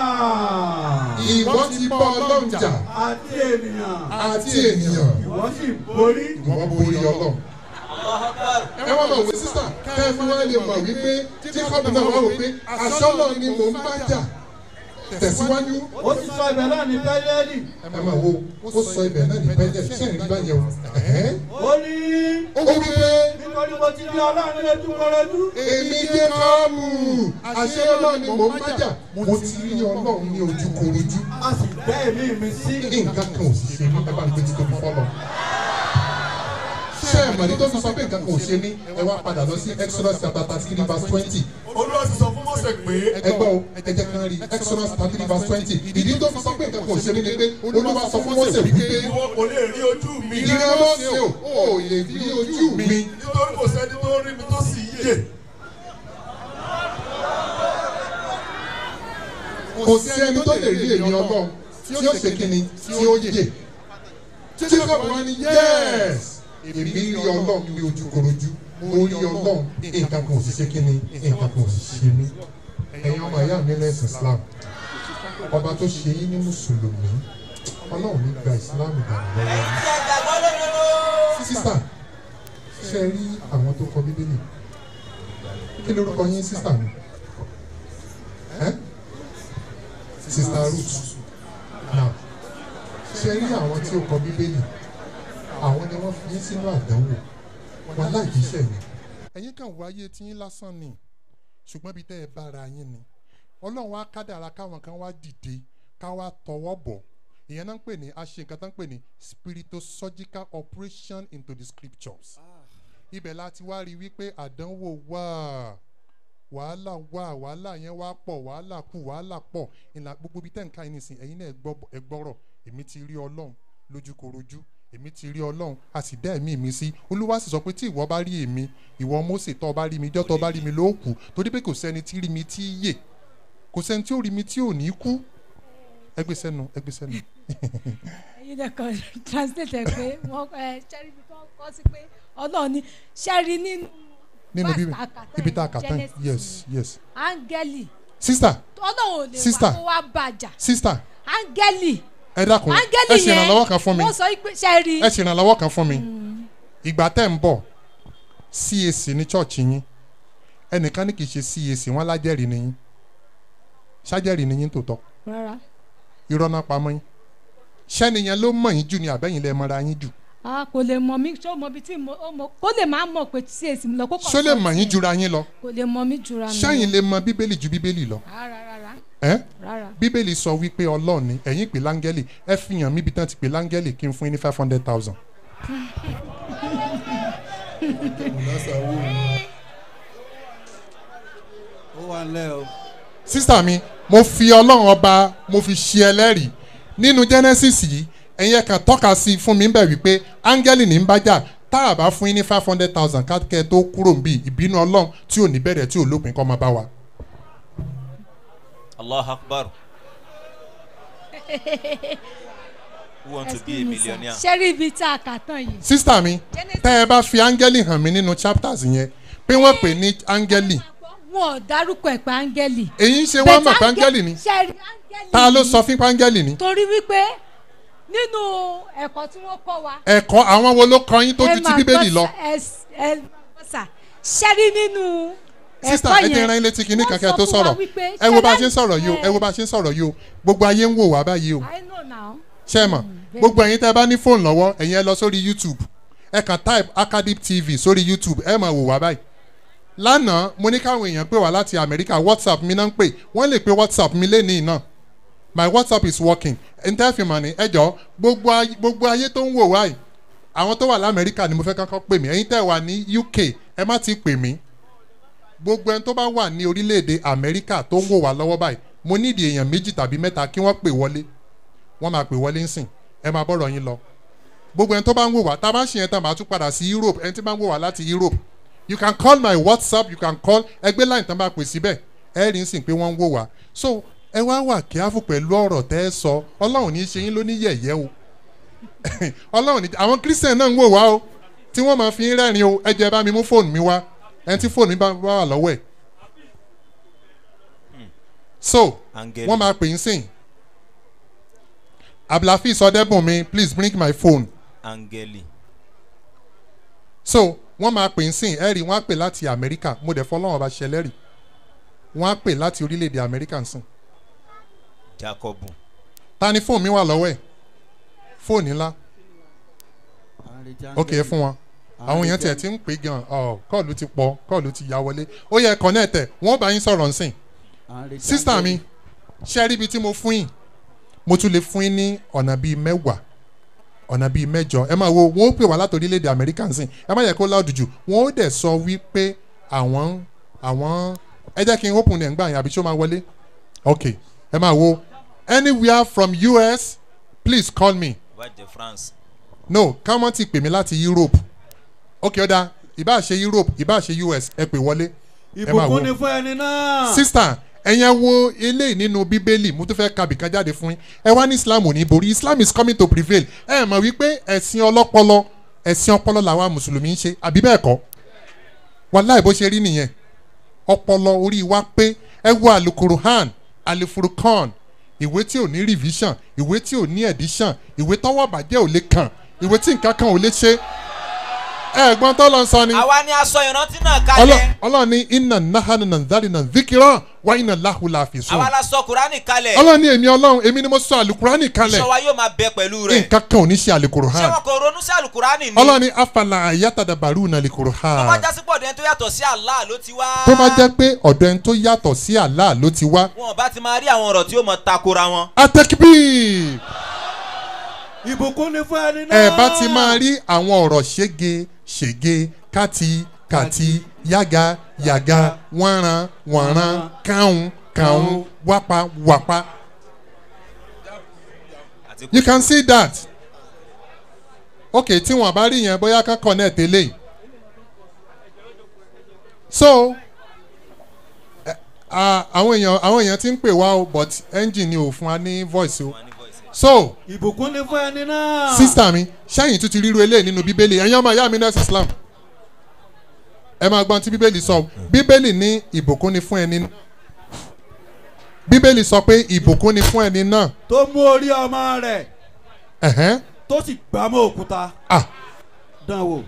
ìwọ ti bá Ọlọ́run jà àti ènìyàn àti ènìyàn ìwọ sì borí. ìwọ borí Ọlọ́run. ẹ wá máa wò sísà kẹ́ ẹ fi wá lè mọ̀ wípé Jacob náà wá wò pé àṣọ́lọ̀ ni mò ń bá jà tẹ̀síwájú. ó sì sọ ibẹ̀ náà ní Bẹ́lẹ́lì ẹ máa wo ó sọ ibẹ̀ náà ní bẹ́ẹ̀ ṣé ìrìn bá yẹ o. ẹ̀hẹ́n. ó ní ó wí pé nítorí mo ti di Ọlọ́run lójú kọrọjú. èmi Jákọ́bù àṣẹ Ọlọ́run ni mò ń bá jà mo ti rí Ọlọ́run ní ojúkorojú a sì dá èmi mi sí. nǹkan kan ò sì ṣe mí ẹ bá ń gbé títóbi fọlọ. ṣé ẹ mọ̀rí tó fi sọ pé nǹkan kan ò ṣe mí ẹ wá padà lọ sí Exodus chapter thirty three verse twenty olúwa ti sọ fún mọ́sẹ̀ pé ẹ gbọ́ o ẹ jẹ́ kán rí Exodus thirty three verse twenty ìdí tó fi sọ pé nǹkan kan ò ṣe mí ni pé Olúwa sọ fún Mósè wípé ìwọ kò lè rí ojú mi ìrẹ́ Mósè o ò lè rí ojú mi. nítorí kò sẹ́ni tó rí mi tó sì yè kò sí ẹni tó lè rí èmi Ọlọ́run tí ó ṣe kíni tí ó yè. Jacob wá ní yes èmi rí Ọlọ́run ní ojúkorojú mo rí Ọlọ́run nǹkan kan ò sì ṣe kíni nǹkan kan ò sì ṣe mí. ẹ̀yin ọmọ ìyá mi lẹ́sìn Islam ọba tó ṣe yín ní mùsùlùmí Ọlọ́run ní gba Islam dànù lọ́wọ́ yín. sísà ṣe rí àwọn tó kọ Bíbélì kí lórúkọ yín sísà mi ẹ́ sista Ruth now ṣe rí àwọn tí ó kọ Bíbélì àwọn ni wọ́n fi yín sínú àdánwò wọn láì kí iṣẹ́ yẹn. ẹ̀yin kan wáyé tiyín lásán ni ṣùgbọ́n ibi tẹ́ ẹ bára yín ni ọlọ́run á kádàrá káwọn kan wá dìde ká wá tọwọ́ bọ̀ ìyẹn náà ń pè ní a ṣe nǹkan tó ń pè ní spiritosurgical operation into the scriptures ibẹ̀ láti wá rí wípé àdánwò wà wàhálà wà wàhálà yẹn wá pọ̀ wàhálà kù wàhálà pọ̀ ìlà gbogbo ibi tẹ́ ń ká yín nìsín ẹ̀yin náà ẹ gbọ́- ẹ gbọ́rọ̀ èmi ti rí ọlọ́run lójúkorojú èmi ti rí ọlọ́run a sì dá ẹ̀mí mi sí olúwa sì sọ pé tí ìwọ bá rí èmi ìwọ Mósè tó o bá rí mi jọ́ tó o bá rí mi ló kù torí pé kò sẹ́ni tí rí mi tí yè kò sẹ́ni tí ó rí mi tí ò ní kú ẹgbẹ́ sẹ́nu ẹgbẹ́ sẹ́nu. ẹyin dẹ kan translate ẹ pé wọn ẹ ṣẹ́rí bí wọ́n kọ́ sí pé ọlọ́run ní ṣẹ́rí nínú nínú verse bíbí tá a kà tán ibi tá a yẹn, kà tán Genesis yes yes. áńgẹ́lì sista ọlọ́run ò lè Sister. wá kó wá bàjá sista áńgẹ́lì ẹ dákun ẹ áńgẹ́lì ṣe yẹn ìrànlọ́wọ́ kan fún mi wọ́n sọ pé ṣẹ́rí ẹ ṣe ìrànlọ́wọ́ kan fún mi ìgbà tẹ́ ń bọ̀ CAC ní chọ́ọ̀chì yín ẹnìkan ní kì í ṣe CAC wọn lájẹ́rìí ni yín ṣájẹ́rìí ni yín tòótọ́ rárá irọ́ náà pamọ́ yín ṣẹ́niyẹn ló mọ̀ yín jù ní àbẹ́yìn lẹ́ mọ́ra yín jù a kò lè mọ mi ṣó mọ bí tí mo ó mọ kó lè máa mọ pé tí èsì mi lọ kó kàn ṣó lè sọ mọ̀ yín tiẹ̀. jura yín lọ kò lè mọ mi jura mi ṣẹ́yìn lè mọ bíbélì ju bíbélì lọ rárá rárá ẹ́ rárá bíbélì sọ wípé ọlọ́run ni ẹ̀yin pè láńgẹ́lì ẹ fi hàn mí bí tán ti pè láńgẹ́lì kí n fún yín ní five hundred thousand. ó wà nílẹ̀ o. sísà mi mo fi ọlọ́run ọba mo fi ṣe ẹlẹ́rìí nínú genesis yìí ẹ̀yin ẹ̀kan tọ́ka sí fún mi bẹ̀ wípé áńgẹ́lì ní ń bájà tá a bá fún yín ní five hundred thousand kákẹ́ tó kúrò ń bì ìbínú ọlọ́run tí ò ní bẹ̀rẹ̀ tí ò lópin kọ́ máa bá wa. allah akbar who want to be a millionaire. ṣé rí ibi tá a kà tán yìí. sísà mi tẹ́ ẹ bá fi áńgẹ́lì hàn mí nínú chapters yẹn pé wọ́n pè ní áńgẹ́lì wọn ò dárúkọ ẹ̀ pé áńgẹ́lì. èyí ń ṣe wọ́n mọ̀ pé áńgẹ́lì ni ṣe rí áńgẹ́lì. ta ló sọ fún pé áńgẹ́lì ni torí wípé nínú ẹ̀kọ́ tí wọ́n kọ́ wa. ẹ̀kọ́ àwọn wo ló kọ́ yín tó ju ti bíbélì lọ. ṣe rí nínú sísà ẹ̀kọ́ ẹ jẹ́ yẹn ẹran ilé tí kinní wọ́n kankan sọ tó fún wa sọ̀rọ̀ wípé ẹ wo bá a ṣe ń ṣẹlẹ̀- sọ̀rọ̀ yìí o ẹ wo bá a ṣe ń sọ̀rọ̀ yìí o gbogbo ayé ń wò wá báyìí o I know now. ṣé ẹ mọ̀ gbogbo ẹ̀yin tẹ́ ẹ bá ní fóònù lọ́wọ́ ẹ̀yin ẹ lọ sórí youtube ẹ kàn type acadip tv sórí youtube ẹ máa wò wá báyìí lánàá mo ní káwọn èèyàn pè wá láti amẹ́ríkà whatsapp mi náà ń pè wọ́n lè pe whatsapp mi lénìí náà my whatsapp is working n tẹ́ fi mọ̀ ní ẹjọ́ gbogbo ayé gbogbo ayé tó ń wò wá yìí àwọn tó wà lamẹ́ríkà ni mo fẹ́ kọ́kọ́ pè mí ẹ̀yin tẹ́ wà ní uk ẹ má ti pè mí gbogbo ẹni tó bá wà ní orílẹ̀-èdè amẹ́ríkà tó ń wò wá lọ́wọ́ báyìí mo nídìí èèyàn méjì tàbí mẹ́ta kí wọ́n pè wọlé wọ́n máa pè wọlé ńsìn ẹ máa bọ̀rọ̀ yín lọ gbogbo ẹni tó bá ń wò wá tá a bá ń ṣe yẹn tán màá tún padà sí europe ẹni tí bá ń wò wá láti europe you can call my whatsapp you can call ẹgbẹ́ line tán bá pè síbẹ̀ ẹ rí nsìn pé wọ́n ń wò wá so ẹ wá wà kíáfù pẹ̀lú ọ̀rọ̀ tẹ́ ẹ sọ ọlọ́run ní í ṣe yín ló ní yẹ̀yẹ́ o ọlọ́run ní àwọn christian náà ń wò wá o tí wọ́n máa fi ń rẹ́rìn o ẹ jẹ́ bá mi mú fóònù mi wá ẹni tí fóònù mi bá wà lọ́wọ́ ẹ̀ so Áńgẹ́lì. wọ́n máa pè ń sìn abdulhafiz ọdẹbùnmi please bring my phone angeli so wọ́n máa pè ń sìn ẹ rí wọ́n á pè láti amẹ́ríkà mo dẹ̀ fọlọ́wọ́n bá ṣẹlẹ́rì wọ́n á pè láti orílẹ̀-èdè amẹ́ríkà ń sìn jacobu ta ni fóònù mi wà lọ́wọ́ ẹ̀ fóònù ńlá ok ẹ fún wọn àwọn èèyàn tiẹ̀ ti ń pè gan ọ kọ́ọ̀lù ti pọ̀ kọ́ọ̀lù ti ya wọlé ó yẹ kọ́nẹ́ẹ̀tẹ̀ wọ́n bá yín sọ̀rọ̀ nsìn sísítà mi ṣe rí ibi tí mo fún yín mo tún lè fún yín ní ọ̀nà bíi mẹ́wàá ọ̀nà bíi mẹ́jọ ẹ máa wo wọ́n ó pè wá láti orílẹ̀-èdè amẹ́ríkà nsìn ẹ má yẹ kó láòdù jù wọ́n ó dẹ̀ sọ wípé àwọn àwọn ẹ jẹ́ kí n open ẹ̀ ń gbà yín àbí ṣó máa wọlé ok ẹ máa wo anywhere from us please call me wájẹ france no káwọn ti pè mí láti europe ok ọ̀dà ìbá ṣe europe ìbá ṣe us ẹ pè wọlé ẹ máa wo ìbùkún ni fún ẹni náà. sista ẹ̀yin ẹ wo eléyìí nínú bíbélì mo tún fẹ́ ka bìkan jáde fún yín ẹ wá ní islam ò ní borí islam is coming to prevail ẹ mọ̀ wípé ẹ̀sìn ọlọ́pọlọ ẹ̀sìn ọpọlọ làwọn mùsùlùmí ń ṣe àbí bẹ́ẹ̀ kọ́ wàláì bó ṣe rí nìyẹn ọpọlọ orí wa pé ẹ wo alukuruhan alifurukan ìwé tí ò ní revision ìwé tí ò ní edition ìwé tọwọ́ bàjẹ́ ò lè kàn ìwé tí nǹkan kan ò lè ṣe ẹ gbọ́n tó lọ sọ ni àwa ni aṣọ ìrántí náà Ọlọ́- kalẹ̀ ọlọ́run ní iná nahanu nàndárì nà zikirọ́ wá iná láhùlà àfisùn àwa la sọ kurani kalẹ̀ ọlọ́run ní èmi ọlọ́run èmi ni mo sọ àlùkùránì kalẹ̀ iṣẹ́ wa yóò máa bẹ pẹ̀lú rẹ̀ nǹkan kan ò ní ṣe àlùkùrù ṣé hàn wọn kò ronú sí alukurani ni ọlọ́run ní afala ayatadabaru nà àlùkùrù tó bá hàn jásí pọ̀ dẹ́n tó yàtọ̀ sí allah ló ti wá tó bá jẹ́ pé ọ̀dọ̀ ẹni tó yàtọ̀ sí àlá ló ti wá wọn bá ti máa rí àwọn ọ̀rọ̀ tí ó mọ takora wọn. atẹ́kíbí ìbùkún ni fún ẹni náà. ẹ bá ti máa rí àwọn ọ̀rọ̀ ṣége ṣège káti kàti yága yàga wọ́nran wọ̀nran káhùn káhùn wápa wàpa àti you can see that ok tí wọn bá rí yẹn bóyá ká connect eléyìí so ẹ, ah, àwọn èèyàn àwọn èèyàn ti ń pè wá o but engine ni ò fún wa ní voice o so ìbùkún ni fún ẹni náà. sísítà mi ṣáyìn tún ti ríru eléyìí nínú bíbélì ẹ̀yin ọmọ ìyá mi nurse islam ẹ máa gbọ́n tí bíbélì sọ bíbélì ní ìbùkún ni fún ẹni náà bíbélì sọ pé ìbùkún ni fún ẹni náà tó mú orí ọmọ rẹ̀ ẹ̀hẹ́n tó sì gbá mọ́ òkúta. ah dán wò.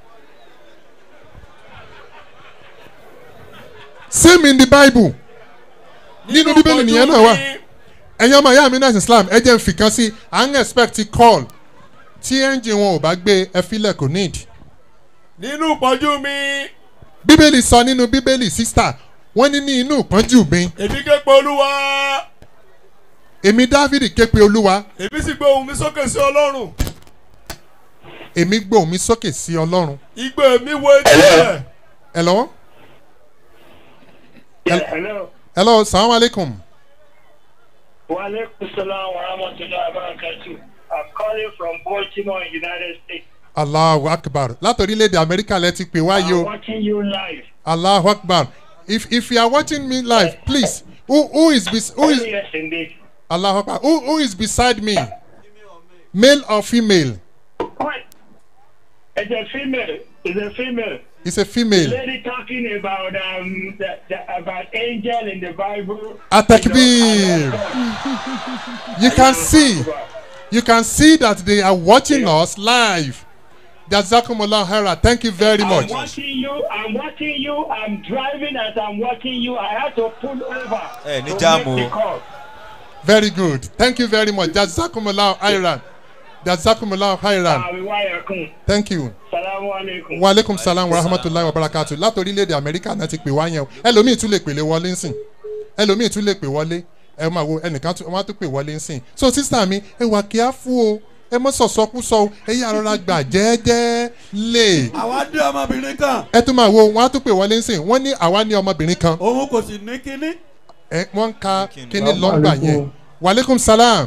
same in the bible nínú bíbélì nìyẹn náà wà ẹ̀yin ọmọ ìyá mi nurse islam ẹ jẹ́ n fìkan sí à ń expect call tí engine wọn ò bá gbé ẹ filẹ̀ kò need nínú ìpọ́njú mi bíbélì sọ nínú bíbélì sísítà wọ́n ní ní inú ìpọ́njú mi èmi ké pe olúwa èmi dávidi ké pe olúwa èmi sì gbé ohùn mi sókè sí ọlọ́run èmi gbóhùn mi sókè sí ọlọ́run ìgbé mi wo etí rẹ̀ ẹ lọ́wọ́ Yeah, hello. hello salaam aleykum. Wa alaikum salam wa rahmatullahi wa barakatuh. I'm calling from Baltimore, United States. allahu akbar láti orílẹ̀-èdè amẹ́ríkà lẹ ti pè wáyé I'm o watching you live. allahu akbar if if you are watching me live please who who is bes who Oh, is yes, indeed. allahu akbar who who is beside me male or female What? It's a female. It's a female. it's a female Lady talking about um the, the, about angel in the Bible. atakbir you can see you can see that they are watching us live jazakumullah hera thank you very I'm much watching you. I'm watching you. I'm driving as I'm watching you. I had to pull over. Eh, ní to jáàmù make o. the call. very good thank you very much jazakumullah hera jazakumullah hera Àmì wáyà kún. thank you. Salamu alaikum. wa aleykum salaam wa rahmatulahi wa barakatu láti orílẹ̀-èdè amẹ́ríkà náà ti pè wá yẹn o ẹlòmíì tún lè pèlè wọlé ńsìn ẹlòmíì tún lè pè wọlé ẹ máa wo ẹnìkan tún wọn á tún pè wọlé ńsìn so sísá mi ẹ wà kí á fún o ẹ mọ sọ̀sọ́kúsọ o ẹ yà rọra gbà jẹ́ẹ́jẹ́ lè àwa dé ọmọbìnrin kan ẹ tún máa wo wọn á tún pè wọlé ńsìn wọ́n ní àwa ní ọmọbìnrin kan òun kò sì ní kínní. ẹ wọ́n ń ka kíní lọ́ngbà yẹn wa aleykum salaam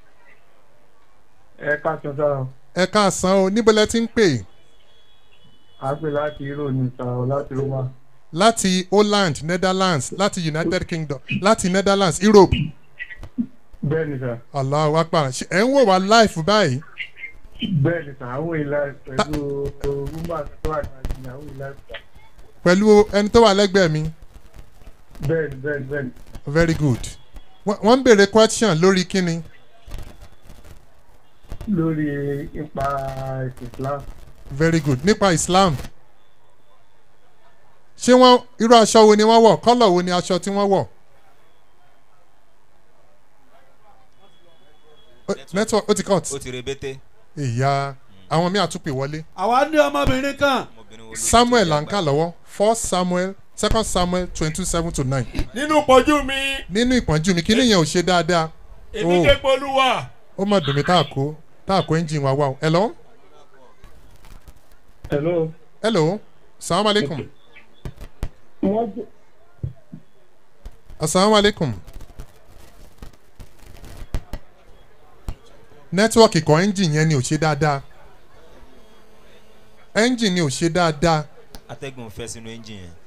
ẹ káàtó sára ẹ káàsán o níbo lẹ ti ń pè a pè láti hero ní sára láti roma láti holland netherlands láti united kingdom láti netherlands europe. bẹ́ẹ̀ ni sà Allahu akbar Ṣé ẹ̀ ń wò wá láìfù báyìí. bẹ́ẹ̀ ni sà àwọn ìlà pẹ̀lú rúmà tó wà ní àwọn ìlà sà pẹ̀lú ẹni tó wà lẹ́gbẹ̀ẹ́ mi bẹ́ẹ̀ ni bẹ́ẹ̀ ni bẹ́ẹ̀ ni very good. Wọ́n wọ́n ń béèrè question lórí kíni lórí ipa ẹ̀sìn islam very good nípa Islam. Ṣé wọ́n irú aṣọ wo ni wọ́n wọ̀ kọ́lọ̀ wo ni aṣọ tí wọ́n wọ̀? Ó- Network ó ti cut. ó ti rebete. Ìyá àwọn míì àtúpè wọlé. àwa ní ọmọbìnrin kan Samuel là ń kà lọ́wọ́ first Samuel second Samuel twenty two seven to nine. nínú pọ̀jù mi Nínú ìpọ́njú mi kíní yẹn ò ṣe dáadáa. èmi Oh. ké polúwa ó mà dùn mí tá a kó tá a kó ẹ́ńjìn wa wá o. hello. hello. hello. salaam aleykum. wọ́n jẹ́ asalaamu aleykum. nẹ́tíwọ́ọ̀kì kan ẹ́ńjìn yẹn ni ò ṣe dáadáa. ẹ́ńjìn ni ò ṣe dáadáa. atẹ́gùn fẹ́ sínú ẹ́ńjìn yẹn.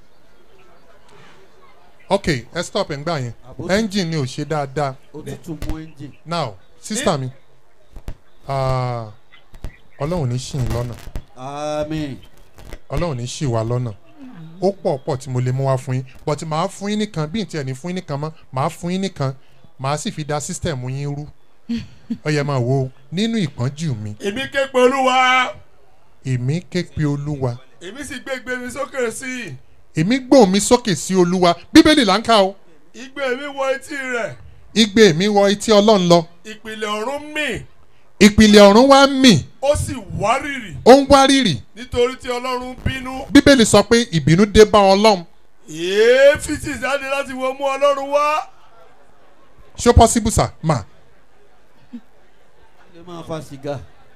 ok ẹ stop ẹ̀ ń gbà yẹn ẹ́ńjìn ni ò ṣe dáadáa. ó ti tún mú ẹ́ńjìn. now sísítà mi ah, ọlọ́run ní ṣì ń lọ́nà àmín. ọlọ́run ní ṣì wá lọ́nà ó pọ̀ pọ̀ tí mo lè mú wá fún yín but màá fún yín nìkan bí n tiẹ̀ ní fún yín nìkan mọ́ màá fún yín nìkan màá sì fi da system yín rú ó yẹ máa wo nínú ìpọ́njú mi èmi ké polúwa èmi ké pe olúwa èmi sì gbégbé mi sókè sí i èmi gbóhùn mi sókè sí olúwa bíbélì là ń kà o igbe mi wọ etí rẹ̀ igbe mi wọ etí ọlọ́run lọ ìpìlẹ̀ ọ̀run mì ìpìlẹ̀ ọ̀run wá mì ó sì wárìrì ó ń wárìrì nítorí tí ọlọ́run bínú bíbélì sọ pé ìbínú dé bá ọlọ́run èéfì sì jáde láti wo mú ọlọ́run wá ṣó possible sir ma lè máa fa sìgá.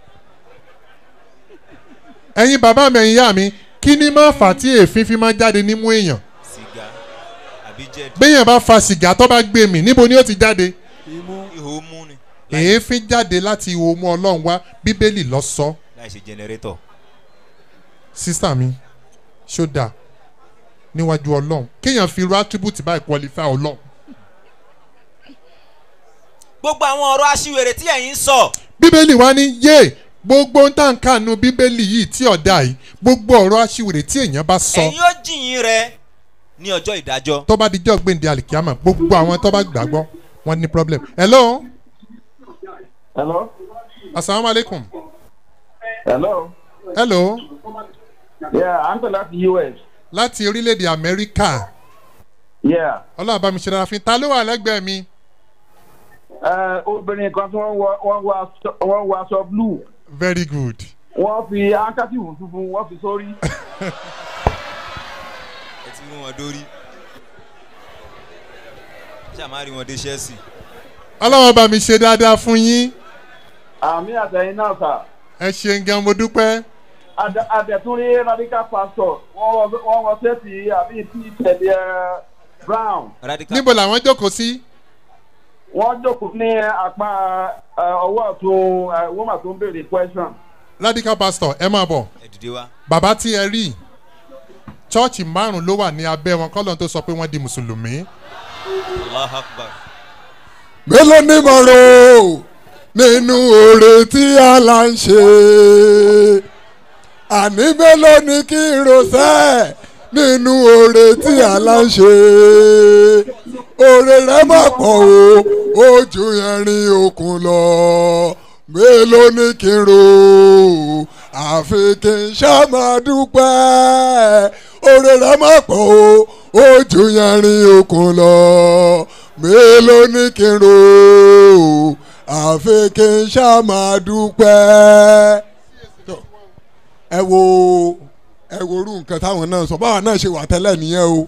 ẹ̀yin bàbá mi ẹ̀yin ìyá mi kí ni máa fà tí èéfín fi máa jáde nímú èèyàn sìgá àbí jẹ́ẹ̀dì. béèyàn bá fa sìgá tó bá gbé mi níbo ni ó ti jáde imú ihò mú ni. èéfín jáde láti ihò mú ọlọ́run wá bíbélì lọ sọ láì ṣe jẹnẹrétọ̀. sísá mi ṣó dáa níwájú ọlọ́run kéèyàn fi irú attribute báyìí qualify ọlọ́run gbogbo àwọn ọ̀rọ̀ aṣiwèrè tí ẹ̀yin ń sọ. bíbélì wá ní yé gbogbo ń tà ń kànú bíbélì yìí tí ọ̀dà yìí gbogbo ọ̀rọ̀ aṣiwèrè tí èèyàn bá sọ ẹ̀yin ó jìyìn rẹ ní ọjọ́ ìdájọ́. tó bá dijọ́ gbèǹde àlìkíámà gbogbo àwọn tó bá gbàgbọ́ wọn ní problem. hello hello. asalaamualeykum hello. hello yeah à ń tẹ̀ láti us. láti orílẹ̀-èdè amẹ́ríkà yeah. ọlọ́run bá mi ṣe dára fún ta ló wà lẹ́gbẹ̀ẹ́ mi ẹ obìnrin kan tí wọ́n wọ wọ́n wọ aṣọ- wọ́n wọ aṣọ blue very good wọ́n fi handkerchief funfun wọ́n fi sórí. ẹ ti mú wọn dórí. ṣáà má rí wọn dé chelsea. ọlọ́run bá mi ṣe dáadáa fún yín àmì àtẹ̀yìn náà sà. ẹ ṣeun gan mo dúpẹ́ àdẹ̀túnrí radical pastor wọ́n wọ wọ́n wọ sẹ́ẹ̀tì àbí tí tẹ̀lé ẹ brown. níbo làwọn jókòó sí. wọ́n jókòó ní apá ẹ, ọwọ́ ọ̀tún ẹ, woman tó ń béèrè question. radical pastor ẹ máa bọ̀ dìde wá. bàbá tí ẹ rí chọ́ọ̀chì márùn-ún ló wà ní abẹ́ wọn kọ́lọ́n tó sọ pé wọ́n di mùsùlùmí. allah akbar. mélòó ni mo rò nínú oore tí àlà ń ṣe àní mélòó ni kí n rò sẹ́ nínú oore tí àlà ń ṣe oore rẹ má pọ̀ o ó ju ẹrin òkun lọ mélòó ni kí n rò àfi kí n ṣá máa dúpẹ́ oore rẹ má pọ̀ o ó ju ẹrin òkun lọ mélòó ni kí n rò àfi kí n ṣá máa dúpẹ́. ẹ wo ẹ wo irú nǹkan táwọn náà sọ báwọn náà ṣe wà tẹ́lẹ̀ nìyẹn o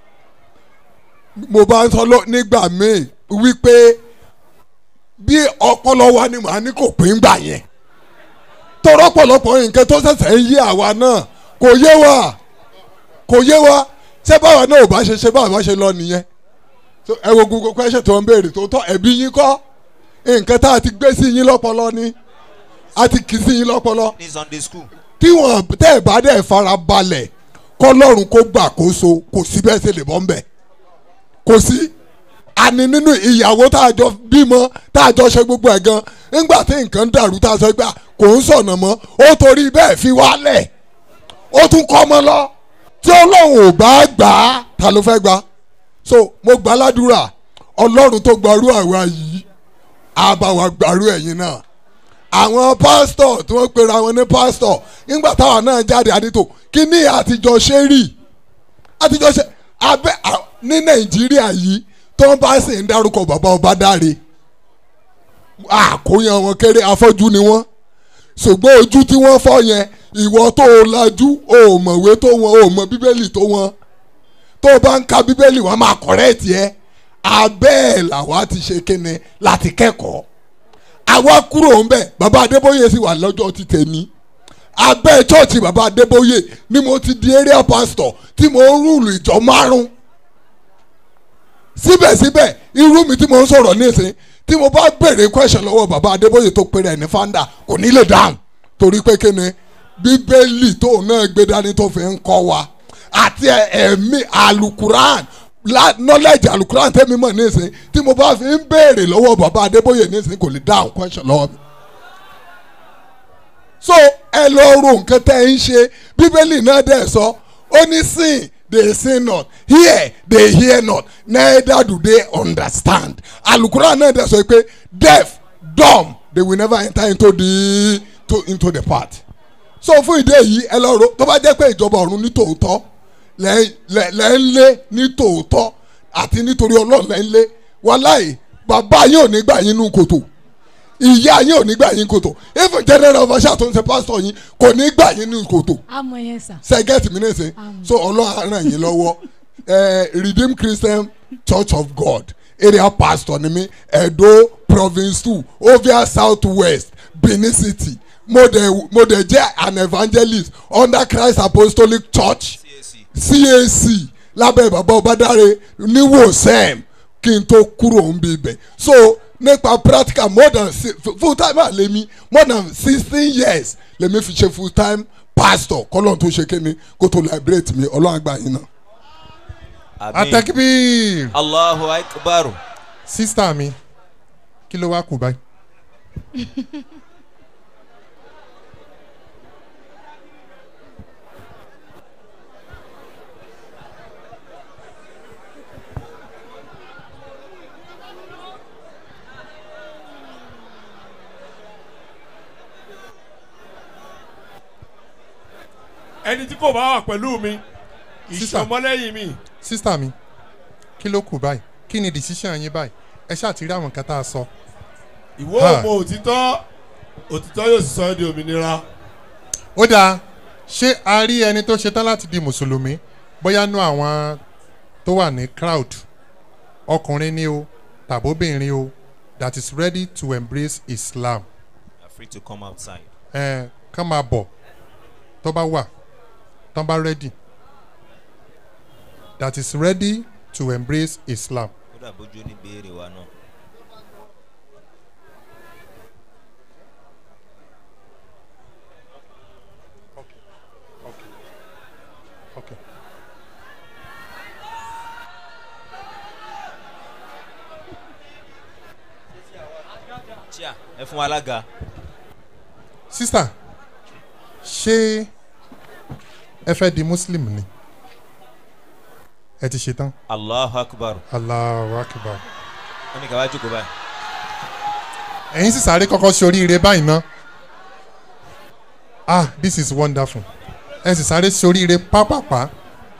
mo bá ń sọ lọ nígbà míì wípé bí ọpọlọ wa ni màá ní kò pín gbà yẹn tọrọ pọ̀lọpọ̀ nǹkan tó ṣẹ̀ṣẹ̀ ń yé àwa náà kò yé wa kò yé wa ṣé báwa náà ò bá ṣe ṣe báwa bá ṣe lọ nìyẹn So, ẹ wo gbogbo question tó ń béèrè tó tọ́ ẹ̀bí yín kọ́ nǹkan tá a ti gbé sí yín lọ́pọlọ ni a ti kì í sí yín lọ́pọlọ ní sunday school. tí wọn tẹ́ ẹ̀ bá dẹ̀ fara balẹ̀ kọ́lọ́run kó gbàkóso kò sí bẹ́ẹ̀ ṣe lè bọ́ ń bẹ̀ kò sí àní nínú ìyàwó tá a jọ bímọ tá a jọ ṣe gbogbo ẹ̀ gan nígbà tí nǹkan dàrú tá a sọ pé kò ń sọ̀nà mọ́ ó torí bẹ́ẹ̀ fi wálẹ̀ ó tún kọ́ ọmọ lọ tí ọlọ́run ò bá gbà á ta ló fẹ́ gbà á so mo gbà ládùúrà ọlọ́run tó gbarú àwa yìí á bá wa gbarú ẹ̀yin náà àwọn pásítọ̀ tí wọ́n pera wọn ní pásítọ̀ nígbà táwọn náà jáde àdìtò kí ní àtijọ́ ṣe rí àtijọ́ ṣe abẹ́ à- ní nàìjíríà yìí tó ń bá sì ń dárúkọ bàbá ọba dáre àkóyàn wọn kéré afọ́jú ni wọ́n ṣùgbọ́n ojú tí wọ́n fọ́ yẹn ìwọ tó o lajú o ò mọ̀wé tó wọn o ò mọ bíbélì tó wọn tó o bá ń ka bíbélì wọn máa kọ̀rẹ́ẹ̀tì ẹ abẹ́ ẹ̀ làwa ti ṣe kíni láti kẹ́kọ̀ọ́ àwa kúrò ń bẹ̀ bàbá adébóyè sì wà lọ́jọ́ ti tèmi abẹ́ chọ́ọ̀chì bàbá adébóyè ni mo ti di area pastor tí mo ń rúùlù ìjọ márùn síbẹ̀síbẹ̀ irú mi tí mo ń sọ̀rọ̀ nísìn tí mo bá béèrè question lọ́wọ́ bàbá adébóyè tó pèrè ní founder kò ní lè dáhùn torí pé kíni bíbélì tóun náà gbé dání tó fi ń kọ́ wa àti ẹ̀mí alukuran la knowledge alukuran tẹ́mi mọ̀ nísìn tí mo bá fi ń béèrè lọ́wọ́ bàbá adébóyè nísìn kò lè dáhùn question lọ́wọ́ mi. so ẹ lọ ro nǹkan tẹ́ ń ṣe bíbélì náà dẹ̀ sọ ó ní sìn they sin not hear they hear not neither do they understand alukuran náà dẹ̀ sọ pé deaf dumb they will never enter into the to, into the path so fún ìdí èyí ẹ lọ ro tó bá jẹ́ pé ìjọba ọ̀run ní tòótọ́ lẹ́ lẹ́ lẹ́ ń lé ní tòótọ́ àti nítorí ọlọ́run lẹ́ ń lé wàláì bàbá yín ò ní gbà yín nú kòtò ìyá yín ò ní gbà yín kòtò even general official tó ń ṣe pastor yín kò ní gbà yín nú kòtò àmọ̀ yẹn sà. sẹ́gẹ̀tì mi nìsín so ọlọ́run á ràn yín lọ́wọ́ eh, redeemed christian church of god area pastor ni mi edo province two ovia south west benin city mo dẹ̀ mo dẹ̀ jẹ́ an evangelist under christ apostolic church cac lábẹ́ bàbá ọbadáre ní wosem kí n tó kúrò ń bí ibẹ̀ so nípa practical more than si- full time àlẹ́mí more than sixteen years lèmi fi ṣe full time pastor kọ́lọ́n tó ṣe kéne kó tó liberate mi ọlọ́run àgbà yín náà. atakibir allahu akbar. sísítà mi kí ló wá kù báyìí. ẹni tí kò bá wà pẹ̀lú mi ìṣọmọlẹ́yìn mi. sísítà mi kí ló kù báyìí kí ni decision yín báyìí ẹ ṣáà ti rí àwọn nǹkan tá a sọ. ìwọ Ha. ọmọ òtítọ́ òtítọ́ yóò sì sọ ẹ́ di òmìnira. ó dáa ṣé a rí ẹni tó ṣetán láti di mùsùlùmí bóyá nú àwọn tó wà ní crowd ọkùnrin ni o tàbóbìnrin o that is ready to embrace islam are free to come outside. ẹ kán máa bọ̀ tó bá wà tán bá ready that is ready to embrace Islam. ó dà bójú ní béèrè wa náà. Okay. chia ẹ fún wa alága. Sister, ṣé ẹ fẹ́ di Muslim ni? Ẹ ti ṣe tán. allahu akbar. Allahu akbar. wọ́n ní ká wá jókòó báyìí. Ẹ̀yin sì sáré kọ́kọ́ ṣe oríire báyìí ná. Ah, this is wonderful. Ẹ sì sáré ṣe oríire pápápá.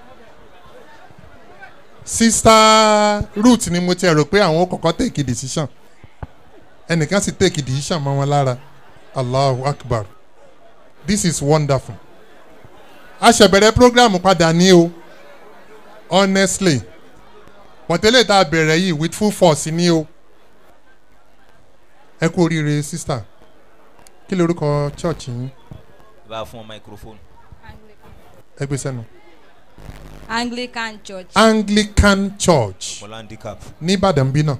Sister Ruth ni mo ti rò pé àwọn ó kọ́kọ́ take decision. Ẹnìkan sì take decision mọ́ wọn lára. Allahu akbar. This is wonderful. A ṣẹ̀bẹ̀rẹ̀ program padà ní o. Honestly. Bọ̀tẹ́lẹ̀ tá a bẹ̀rẹ̀ yìí with full force ní o. Ẹ kú oríire sister. Kí lorúkọ church yín? bá a fún ọ microphone. Ẹ gbé sẹ́nu. Anglican Church. Anglican Church mọ̀lá handicap. ní Ìbàdàn bí náà.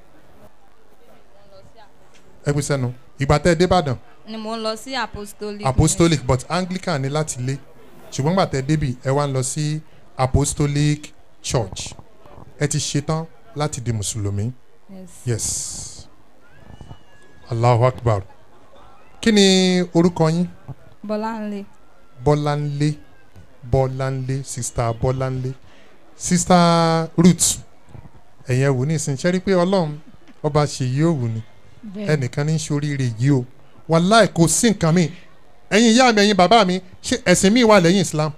Ẹ gbé sẹ́nu. Ìgbà tẹ́ ẹ dé Ìbàdàn. ni mo ń lọ sí apostolic. Apostolic but Anglican ní láti lé. Ṣùgbọ́n gbà tẹ́ ẹ débì ẹ wá ń lọ sí Apostolic Church. Ẹ ti ṣetán láti di Mùsùlùmí. Yes. Yes. Allahu Akbar. Kí ni orúkọ yín? Bọ́láńlé. Bọ́láńlé Bọ́láńlé sista Bọ́láńlé sista Ruth ẹ̀yẹ wò ní ìsìn ṣẹ́rí pé Ọlọ́run ọba ṣèyí òwò ni Bẹ́ẹ̀. ẹnìkan ní í ṣoríire yìí o wàláì kò sí nǹkan mi ẹ̀yin ìyá mi ẹ̀yin bàbá mi ṣé ẹ̀sìn mi wà lẹ́yìn Islam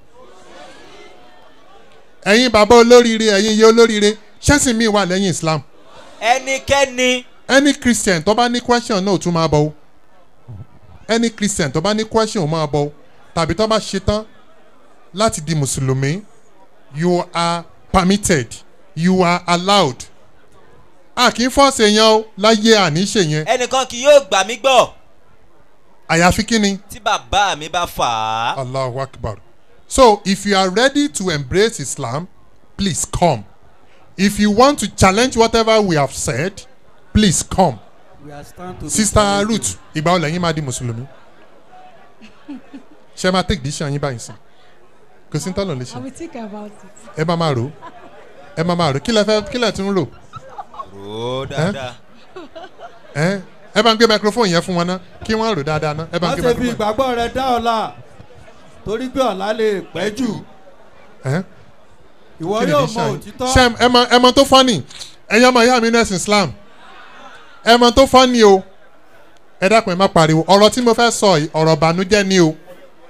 ẹ̀yin bàbá olóríire ẹ̀yin ìyá olóríire ṣẹ́sìn mi wà lẹ́yìn Islam ẹnikẹ́ni. any Christian tó bá ní question náà tún máa bọ̀ o any Christian tó bá ní question máa bọ̀ o tàbí tó bá ṣetán láti di mùsùlùmí you are permitted you are allowed a kì í fọ́ọ̀sì èèyàn o láyé àníṣe yẹn ẹnìkan kì yóò gbà mí gbọ́ àyàfi kí ni. tí bàbá mi bá fà á. Allahu Akbar. So if you are ready to embrace Islam, please come. If you want to challenge whatever we have said, please come. We are stand to be Sister challenged. Ruth, ìgbà wo lẹ́yìn máa di Mùsùlùmí? Ṣé ẹ máa take decision yín báyìí sí? Kò sí tọ́nà lè I ṣe. will think about it. Ẹ máa máa rò ó. Ẹ máa máa rò ó. Kí lẹ fẹ́ kí lẹ tún rò? rò ó dáadáa. Ẹ ẹ bá ń gbé microphone yẹn fún wọn ná kí wọ́n rò dáadáa ná. Ẹ bá má ń gbé ṣe fi microphone. ìgbàgbọ́ rẹ dá ọ̀la torí pé ọ̀la lè pẹ́ jù Ẹ? ìwọ Kí ni yóò decision mọ yín? òtítọ́. Ṣé ẹ mọ ẹ mọ tó fọ́nì? Ẹ̀yin ọmọ ìyá mi nẹ́sìn Islam. Ẹ mọ tó fọ́nì o. Ẹ dákun ẹ má pariwo. Ọ̀rọ̀ tí mo fẹ́ sọ yìí ọ̀rọ̀ ìbànújẹ́ ni o.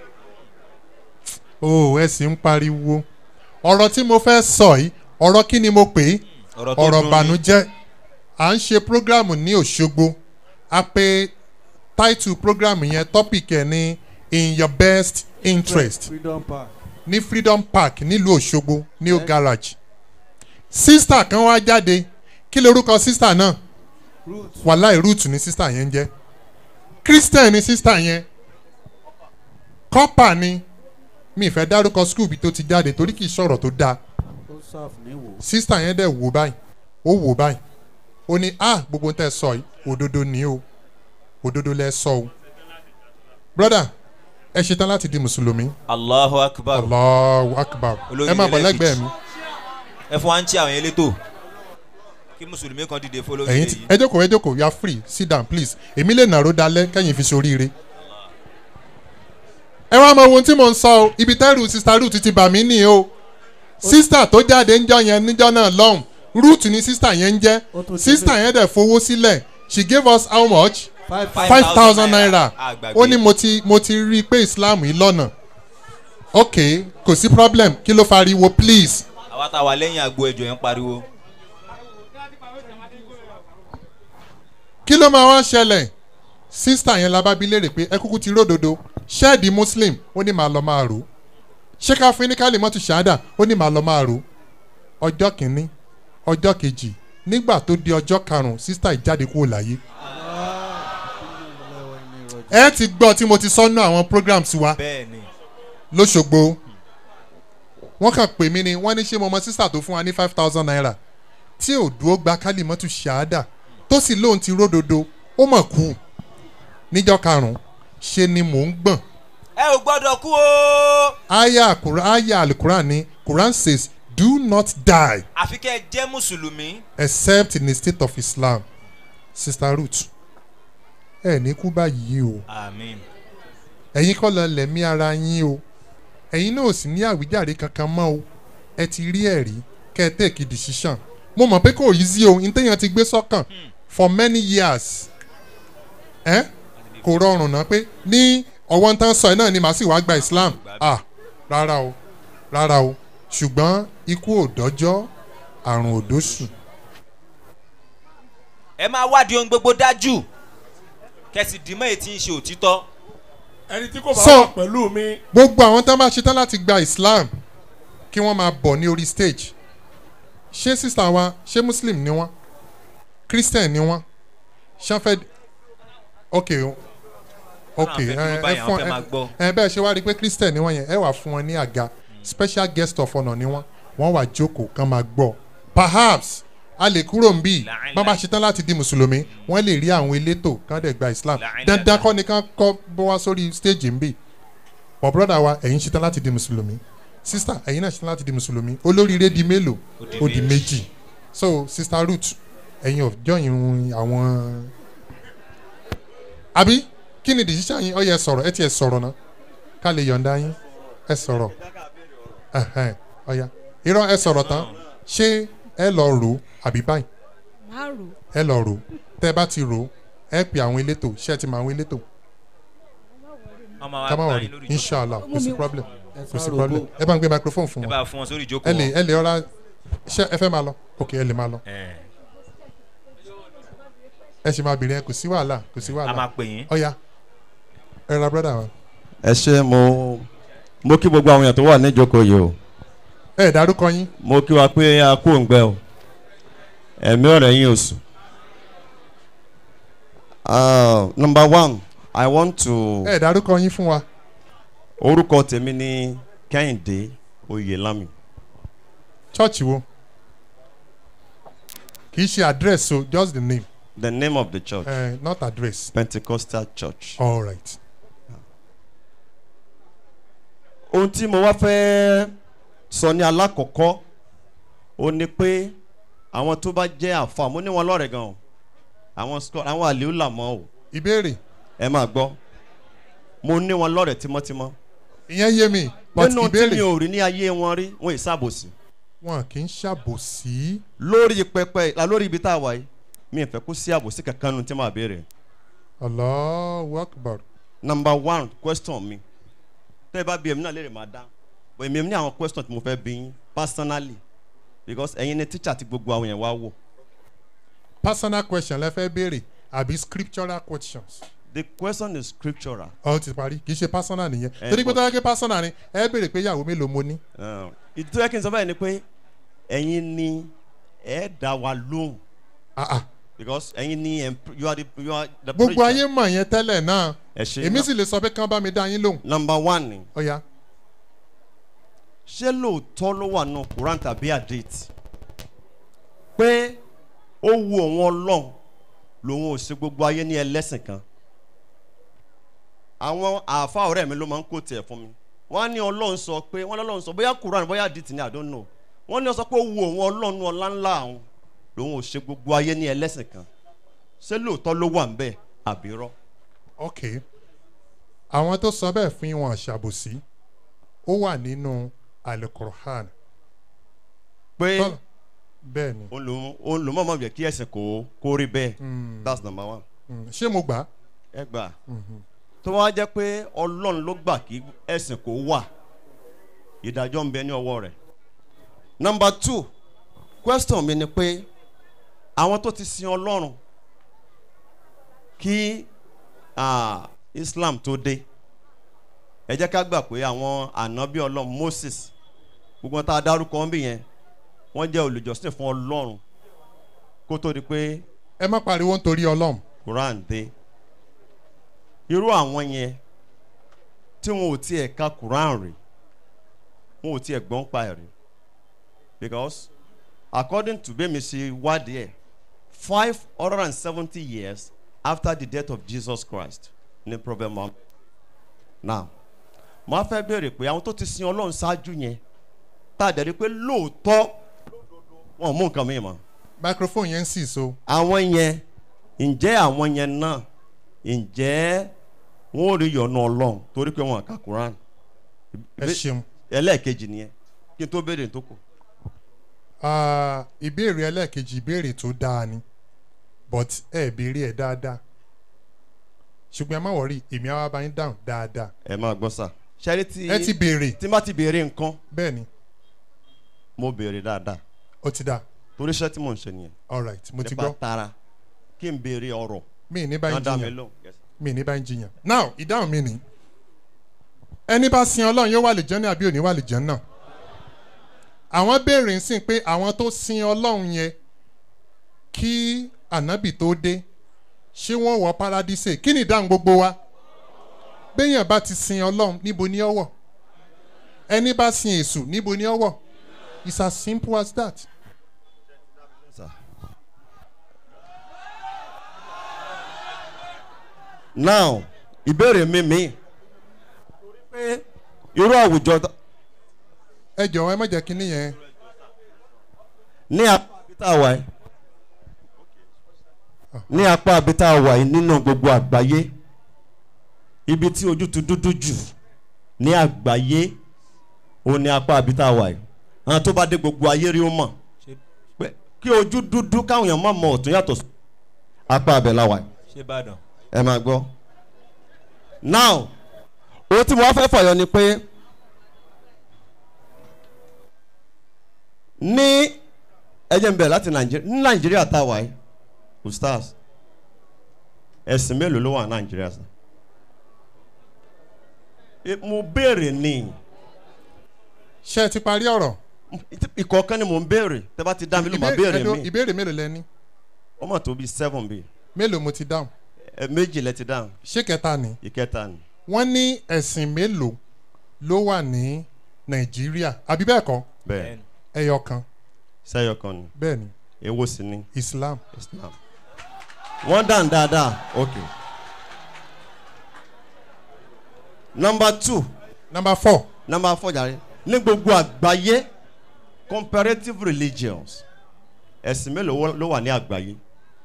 O ẹ sì ń pariwo. Ọ̀rọ̀ tí mo fẹ́ sọ yìí ọ̀rọ̀ kí ni mo pè é? Ọ̀rọ̀ tó Ọ̀rọ̀ dùn ni. ìbànújẹ́. À ń ṣe prógrámù ní Òṣogbo. A pe táìtù prógrámù yẹn tọ́pìkì ẹ̀ ní in your best interest freedom park. ní freedom park nílùú òṣogbo new garage sista kan wá jáde kí lorúkọ sista náà wàláì root ni sista yẹn ń jẹ́ christian ni sista yẹn kọ́pà ni mi ìfẹ́ dárúkọ school bí tó ti jáde torí kì í sọ̀rọ̀ tó dáa ó sáf níwò. sista yẹn dẹ̀ wò báyìí ó wò báyìí ó ní ah gbogbo tẹ́ ẹ sọ yìí òdodo ni o òdodo lẹ sọ o brother ẹ ṣetán láti di mùsùlùmí. allahu akbar. allahu akbar Olórí ẹ máa bọ̀ ẹlẹ́kejì. lẹ́gbẹ̀ẹ́ mi ẹ fún wa ń tí àwọn elétò kí mùsùlùmí kan dìde fún olórí ẹ̀yin tí ẹ jókòó ẹ jókòó you are free sit down please èmi lè nàró dalẹ̀ kẹ́yìn fi soríire. ẹ wá mọ ohun tí mò ń sọ o ibi tẹ́rù sista ruth ti bà mí nì o sista tó jáde ńjọ yẹn níjọ náà lọ́hùn ruth ni sista yẹn ń jẹ́ sista yẹn dẹ̀ fowó sílẹ̀ she gave us how much Five- five thousand naira àgbàgbé. ó ní mo ti mo ti rí i pé islam yìí lọ́nà ok kò sí problem kí ló fariwo please àwa tá a wà lẹ́yìn àgbo ẹ̀jọ̀ yẹn ń pariwo. kí ló máa wá ṣẹlẹ̀ sísítà yẹn la bá bi léèrè pé ẹ kúkú ti ródodo ṣẹ́ẹ̀dì muslim ó ní màá lọ máa rò ó ṣé ká fún ní kálí mọ́tò ṣáádà ó ní màá lọ máa rò ó ọjọ́ kìíní ọjọ́ kejì nígbà tó di ọjọ́ karùn-ún sísítà yìí jáde kúrò láyé ẹ ti gbọ́ tí mo ti sọ́nù àwọn programs wa bẹ́ẹ̀ni lọ́sọ̀gbọ̀ wọ́n kàn pè mí ni wọ́n ní ṣé mo mọ sísà tó fún wa ní five thousand naira tí ò dúró gba kálímọ́tù ṣáádà tó sì lóun ti ródodo ó mọ̀ kú níjọ́ karùn-ún ṣe ni mò ń gbọ̀n ẹ ò gbọ́dọ̀ kú o. aya Quran aya alukuran ni Quran says do not die àfi kẹ́ ẹ jẹ́ mùsùlùmí. except in the state of Islam sister Ruth ẹ ní kú báyìí o àmín. ẹ̀yin kọ́ lọ lẹ̀mí ara yín o ẹ̀yin náà ò sì ní àwíjàre kankan mọ́ o ẹ ti rí ẹ̀rí kẹ́ ẹ take decision mo mọ̀ pé kò yí sí o ntẹ́yàn ti gbé sọ́kàn for many years ẹ kò rọrùn náà pé ní ọwọ́ ń tán sọ ẹ náà ni màá sì wá gba Islam ah rárá o rárá o ṣùgbọ́n ikú ò dọ́jọ́ àrùn ò dóṣù ẹ máa wádìí ohun gbogbo dájú kẹsì dìímọ̀ èyí tí ń ṣe òtítọ́. ẹni tí kò bá So- wà pẹ̀lú mi gbogbo àwọn tán bá ṣetán láti gba Islam kí wọ́n máa bọ̀ ní orí stage ṣé sísá wa ṣé Muslim ni wọ́n Christian ni wọ́n ṣánfẹ́ ok o ok Àwọn afẹ́ dúró ẹ báyìí, ẹ àwọn fún fẹ́ máa gbọ́. ẹ bẹ́ẹ̀ ṣe wá rí i pé Christian ni wọ́n yẹn ẹ wà fún wọn ní àga special guest of honour ni wọ́n wọ́n wà jókòó kán máa gbọ́ perhaps a lè kúrò ń bì bọ́n bá ṣetán láti di mùsùlùmí wọ́n lè rí àwọn elétò kán dẹ̀ gba Islam dandan kọ́ ni kán kọ́ bọ́ wá sórí stage ń bì bọ̀ brọ́dà wa ẹ̀yin ṣetán láti di mùsùlùmí sísítà ẹ̀yin náà ṣetán láti di mùsùlùmí olóríire di mélòó ó di méjì so sista Ruth ẹ̀yin ò jọyìn àwọn àbí kí ni decision yín ó yẹ sọ̀rọ̀ ẹ ti ẹ̀ sọ̀rọ̀ náà ká lè yọ̀ǹda yín ẹ sọ̀rọ̀ ẹ̀hẹ́n, ọ̀ya irọ́ ẹ sọ̀rọ̀ tán ṣé ẹ lọ rò ó àbí báyìí máa rò ẹ lọ rò ó tẹ́ ẹ bá ti rò ó ẹ pè àwọn elétò ṣé ẹ ti mọ àwọn elétò ọmọ wa ká má bá wọrí yín lórí inshallah ìjókòó. kò sí problem Ẹ kò sí sá problem rògbò. ẹ bá ń gbé microphone fún ẹ wọn bá fún wọn sórí ìjókòó ẹ lè wọn. ẹ lè ọ̀rá ṣé ẹ fẹ́ máa lọ ok ẹ lè máa lọ Ẹ. ẹ ṣe máa bìnrin ẹ kò sí wàhálà kò sí wàhálà A máa pè yín. ọ̀ya ẹ ra brother wa. ẹ ṣe mo mo kí gbogbo àwọn èèyàn tó wà níjókòó yìí o ẹ dárúkọ yín. mo kí wa pé a kú òǹgbẹ o ẹ̀mí ọ̀rẹ́ yín oṣù. Uh, number one i want to. ẹ dárúkọ yín fún wa. orúkọ tèmi ni kẹ́hìndé oyèlámì. church wo kì í ṣe address o just the name. the name of the church. Uh, not address. pentecostal church. all right. ohun tí mo wá fẹ́ sọ ní alákọ̀ọ́kọ́ ó ní pé àwọn tó bá jẹ́ àfa mo ní wọn lọ́rẹ̀ gan o àwọn scott àwọn àlèó làmọ́ o. ìbéèrè. ẹ máa gbọ́ mo ní wọn lọ́rẹ̀ tímọ́tímọ́. ìyẹn yé mi but nínú tí ìbéèrè. mi ò rí ní ayé wọn rí wọn ì sábòsí. wọn kì í ṣàbòsí. lórí pẹpẹ la lórí ibi tá a wà yìí mi ì fẹ́ kó sí àbòsí kankan nu tí màá béèrè. Allahu Akbar. number one question mi tẹ́ ẹ bá bí èmi náà léèrè máa dá but èmi ní àwọn question tí mo fẹ́ bí yín personally because ẹ̀yin ni teacher ti gbogbo àwọn yẹn wá wò. personal question lẹ fẹ́ béèrè àbí scriptural questions. the question is scriptural. ọ ti parí kì í ṣe personal nìyẹn Eh, torí pé but- tó yẹ kí personal ni ẹ béèrè pé ìyàwó mélòó mo ní. Uh, ìdí tó yẹ kí n sọ báyìí ni pé ẹ̀yin ni ẹ dá wa lóhùn. because ẹ̀yin ni em- you are the you are the gbogbo preacher. ayé mọ̀ yẹn tẹ́lẹ̀ náà ẹ ṣe èmi sì lè sọ pé kán bá mi dá yín lóhùn. number one ni. ọ̀ya. ṣé lóòótọ́ ló wà nù quran tàbí hadith pé ó wu òun ọlọ́run lòun ò ṣe gbogbo ayé ní ẹlẹ́sìn kan àwọn àáfàá ọ̀rẹ́ mi ló máa ń kó tiẹ̀ fún mi wọ́n á ní ọlọ́run sọ pé wọ́n lọ́lọ́run sọ bóyá quran bóyá hadith ni i don't know wọ́n ní ó sọ pé ó wu òun ọlọ́run ọlá ńlá àwọn lòun ò ṣe gbogbo ayé ní ẹlẹ́sìn kan ṣé lóòótọ́ ló wà ń bẹ̀ àbí rọ́. ok àwọn tó sọ bẹ́ẹ̀ fún wọn ṣàbòsí ó wà nínú alukur'an. pé bẹ́ẹ̀ ni. òun ló mọ̀ mọ̀ jẹ́ kí ẹ̀sìn kò kó rí bẹ́ẹ̀ that's number one. Mm, ṣé mo gbà á. ẹ gbà tó wá jẹ́ pé ọlọ́run ló gbà kí ẹ̀sìn kò wà ìdájọ́ ń bẹ ní ọwọ́ rẹ̀. number two question mi ni pé àwọn tó ti sin ọlọ́run kí ah, islam tó dé ẹ jẹ́ ká gbà pé àwọn ànábì ọlọ́run moses gbogbo wọn tá a dárúkọ ń bì yẹn wọ́n jẹ́ olùjọ́sìn fún ọlọ́run kó tó di pé ẹ má pariwo nítorí ọlọ́run. quran dé irú àwọn yẹn tí wọn ò tiẹ̀ ka quran rè wọn ò tiẹ̀ gbọ́n pa ẹ̀ rí because according to bẹ́ẹ̀ mi ṣe wádìí ẹ̀ five hundred and seventy years after the death of Jesus Christ ní prophet Muhammad now mo á fẹ́ béèrè pé àwọn tó ti sin ọlọ́run ṣáájú yẹn tá a dẹ̀ rí pé lóòótọ́ wọn ò mú nǹkan mìíràn mọ́ microphone yẹn ń sì so. àwọn yẹn ǹjẹ́ àwọn yẹn náà ǹjẹ́ wọn ò rí yọ̀nù ọlọ́run torí pé wọn kà Quran. ẹ ṣeun. ẹlẹ́ẹ̀kejì nìyẹn kí n tó béèrè tó kù. Ah, ìbéèrè ẹlẹ́ẹ̀kejì ìbéèrè tó dáa ni but ẹ béèrè ẹ dáadáa ṣùgbọ́n ẹ má wọrí èmi àwa bá yín dáhùn dáadáa. ẹ máa gbọ́ sà. ṣẹ́rí tí ẹ ti béèrè. tí n bá ti béèrè nǹkan. bẹ́ẹ̀ ni. mo béèrè dáadáa. ó ti dáa. torí iṣẹ́ tí mò ń ṣe nìyẹn. all right mo ti nípa gbọ́. tara kí n béèrè ọ̀rọ̀. mi ní bá yín Wọ́n dá mi jiyàn lóhùn. Yes. mi ní bá yín jiyàn. now ìdáhùn mi ni ẹni bá sin ọlọ́run yóò wà lè jẹ́ ní àbí òní wà lè jẹ́ náà àwọn béèrè ń sìn pé àwọn tó sin ọlọ́run yẹn kí ànábì tó dé ṣé wọ́n wọ paradíṣe kí ni ìdáhùn gbogbo wa béèyàn bá ti sin ọlọ́run níbo ni ó wọ̀ ẹni bá sin èṣù níbo ni ó wọ̀ it's as simple as that. now ìbéèrè mi mi pé irú àwùjọ tó- ẹ jọ̀wọ́ ẹ má jẹ́ kínní yẹn ní apá abita wà yìí ní apá abita wà yìí nínú gbogbo àgbáyé ibi tí ojú ti dúdú jù ní àgbáyé òun ní apá abita wà yìí àwọn tó bá dé gbogbo ayé rí ó mọ̀ pé kí ojú dúdú káwọn èèyàn má mọ ọ̀tún yàtọ̀ sí apá abẹ la wà yìí ṣé ìbàdàn. ẹ máa gbọ́ now ohun tí mo wá fẹ́ fọ̀yọ́ ni pé ní ẹjẹ̀ ń bẹ̀ láti nàìjíríà ní nàìjíríà tá a wà yìí ustaz ẹ̀sìn mélòó ló wà ní nàìjíríà sá E- mo béèrè ni ṣé ẹ ti parí ọ̀rọ̀. ìkọ̀ọ̀kan ni mo ń béèrè tẹ́ bá ti dá mi ló máa Ìbé- béèrè ẹ̀dùn- mi ìbéèrè mélòó lẹ ní. ó mọ̀ tó bíi seven bíi mélòó mo ti dáhùn. ẹ méjì lẹ ti dáhùn ṣé kẹta ni. ìkẹta ni wọ́n ní ẹ̀sìn mélòó ló wà ní nàìjíríà àbí bẹ́ẹ̀ kọ́ bẹ́ẹ̀ ẹyọ kan sẹ́yọ kan ni bẹ́ẹ̀ ni èwo sì ni islam. islam wọ́n dàn dáadáa ok number two number four number four jàre ní gbogbo àgbáyé comparative religions ẹ̀sìn mélòó ló wà ní àgbáyé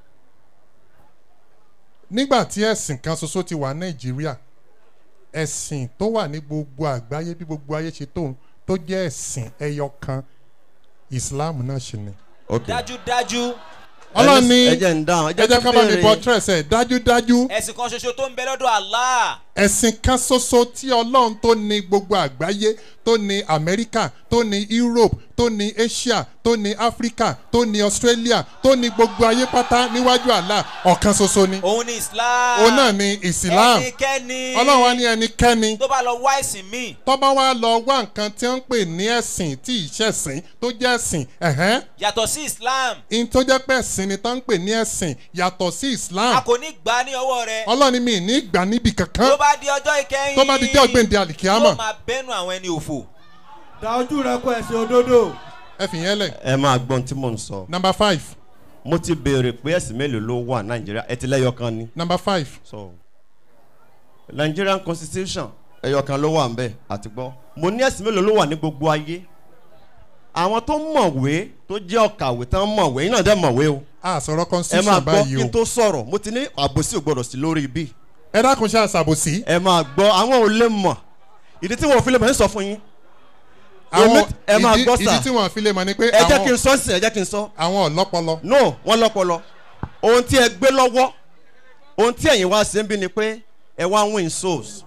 nígbà tí ẹ̀sìn kan ṣoṣo ti wà nàìjíríà ẹ̀sìn tó wà ní gbogbo àgbáyé bí gbogbo ayé ṣe tóun tó jẹ́ ẹ̀sìn ẹyọ kan islam náà ṣe ni. dájúdájú ọlọ́run ní ẹ jẹ́ ń dáhùn, ẹ jẹ́ ẹ jẹ́ kí ká bá mi béèrè- bọ́ tírẹ̀sẹ̀ dájúdájú ẹ̀sìn kan ṣoṣo tó ń bẹ lọ́dọ̀ allah ẹ̀sìn kan ṣoṣo tí ọlọ́run tó ní gbogbo àgbáyé tó ní amẹ́ríkà tó ní europe tó ní asia tó ní africa tó ní australia tó ní gbogbo ayé pátá níwájú àlá ọ̀kan ṣoṣo ni. òun ni islam òun náà ni islam ẹnikẹ́ni ọlọ́run wa ní ẹnikẹ́ni tó bá lọ wá ẹ̀sìn míì tọ́ba wa lọ wá nǹkan tí wọ́n ń pè ní ẹ̀sìn tí ìṣẹ̀sìn tó jẹ́ ẹ̀sìn ẹ̀hẹ́n yàtọ̀ sí islam in tó jẹ́ pé ẹ̀sìn ni tó ń pè ní ẹ̀sìn yàtọ̀ sí islam a kò ní gbà á ní ọwọ́ rẹ ọlọ́run mi ní gbà níbi kankan tó bá di ọjọ́ ìkẹyìn tó bá di jẹ́ ọ̀gbìndì àlìkíámọ̀ yóò máa bẹ́nu àwọn ẹni òfò. da ojú rẹ kó ẹsẹ òdodo. ẹ fi yẹn lẹ̀. ẹ máa gbọ́n tí mò ń sọ. number five. mo ti béèrè pé ẹ̀sìn mélòó ló wà nàìjíríà ẹ ti lẹ́yọ kan ni. number five. so nigerian constitution ẹyọ kan ló wà ń bẹ̀ àti gbọ́. mo ní ẹ̀sìn mélòó ló wà ní gbogbo ayé. àwọn tó mọ̀wé tó jẹ́ ọ̀kàwé tán mọ̀wé yín náà dẹ́ mọ̀wé o. a sọ̀rọ̀ ẹ máa constitution gbọ́ báyìí kí o n tó sọ̀rọ̀ mo ti ní àbòsí ò gbọ́dọ̀ sí lórí ibi. ẹ dákun ṣe àṣàbòsí. ẹ máa gbọ́ àwọn ò lè mọ̀ ìdí tí wọn ò fi lè mọ̀ ẹ́ sọ fún yín. àwọn Èmi- ẹ máa ìdí gbọ́ sà. ìdí tí wọ́n fi lè mọ̀ ni pé ẹ jẹ́ àwọn- kí n sọ sí ẹ jẹ́ kí n sọ. àwọn ọ̀lọ́pọlọ. no wọ́n lọ́pọlọ ohun tí ẹ gbé lọ́wọ́ ohun tí ẹ̀yin wá sí ń bí ni pé ẹ wá win souls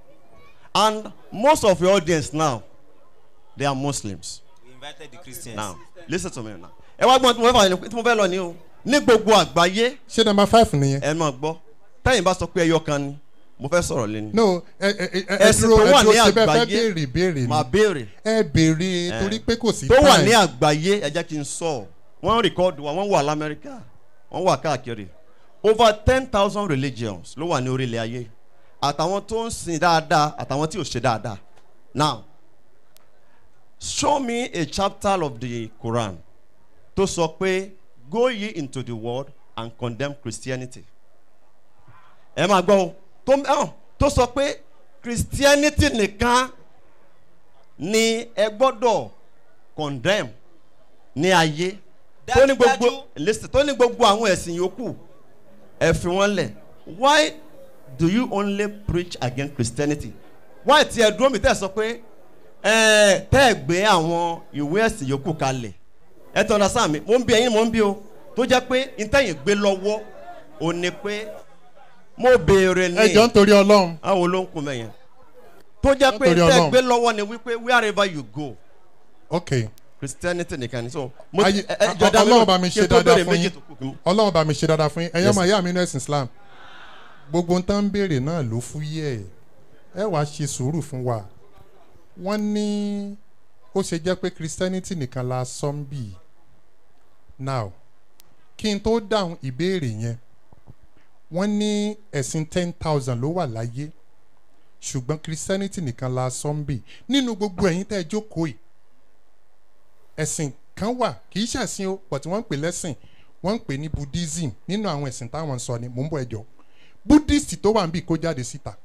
and most of your audience now they are muslims we invited the christians. now listen to me now ẹ wá gbọ́n tí mo fẹ́ fà ní tí mo fẹ́ lọ ní o ní gbogbo àgbáyé ṣé number five nìyẹn. ẹ máa gbọ́ tẹ́yìn bá sọ pé ẹyọ kan ni mo fẹ́ sọ̀rọ̀ lé ní. no ẹ ẹ ẹ ẹ ẹ̀sìn dúró tó ẹ wà dúró ní ṣe bẹ́ẹ̀ fẹ́ àgbáyé béèrè béèrè ni. máa béèrè. ẹ béèrè Eh, torí pé kò sí tó wà time. ní àgbáyé ẹ jẹ́ kí n sọ wọ́n rìkọ́dù wa wọ́n wà lamẹ́ríkà wọ́n wà káàkiri over ten thousand religions ló wà ní orílẹ̀ ayé àtàwọn tó ń sin dáadáa àtàwọn tí ò ṣe dáadáa now show me a chapter of the quran tó sọ pé go ye into the world and condemn christianity ẹ máa gbọ́ o tó ẹ̀hàn tó sọ pé christianity nìkan ni ẹ gbọ́dọ̀ condemn ní ayé tó ní gbogbo listen tó ní gbogbo àwọn ẹ̀sìn yòókù ẹ fi wọ́n lẹ̀ why do you only preach against christianity why tí ẹ dúró mi tẹ́ ẹ sọ pé ẹ tẹ́ ẹ gbé àwọn ìwé ẹ̀sìn yòókù kalẹ̀ ẹ tọ́ ọ̀nà sáà mi mò ń bí ẹyin mò ń bí o tó jẹ́ pé ntẹ́yìn gbé lọ́wọ́ ò ní pé mo béèrè ní. ẹ jọ ń torí ọlọ́run. àwọn ló ń kun mẹ́yẹn tó jẹ́ pé Nítorí ntẹ́ Ọlọ́run. gbé lọ́wọ́ ni wípé wherever you go ok christianity nìkan ni so. mo Ayé- ẹ- ẹ- jọ̀dá mi ọlọ́run ló- bá mi kí ṣe n tó dáadáa béèrè fún méjì yín tó kù kí n- ọlọ́run bá mi ṣe dáadáa fún yín ẹ̀yọ́ Yes, máa sir. yá mi ní ẹ̀sìn islam gbogbo nǹkan ń béèrè náà ló fúyẹ́ ẹ̀ ẹ wàá ṣe sùúrù fún wa wọ́n ní ó ṣe jẹ́ pé christianity nìkan la sọ ń bì now kí n tó dáhùn ìbéèrè yẹn wọ́n ní ẹ̀sìn ten thousand ló wà láyé ṣùgbọ́n christianity nìkan la sọ ń bì nínú gbogbo ẹ̀yin tẹ́ ẹ jókòó yìí ẹ̀sìn kan wà kì í ṣẹ̀sìn o but wọ́n ń pè lẹ́sìn wọ́n ń pè ní buddhism nínú àwọn ẹ̀sìn táwọn ń sọ ni mò ń bọ̀ ẹjọ́ buddhist tó wà ń bì kó jáde síta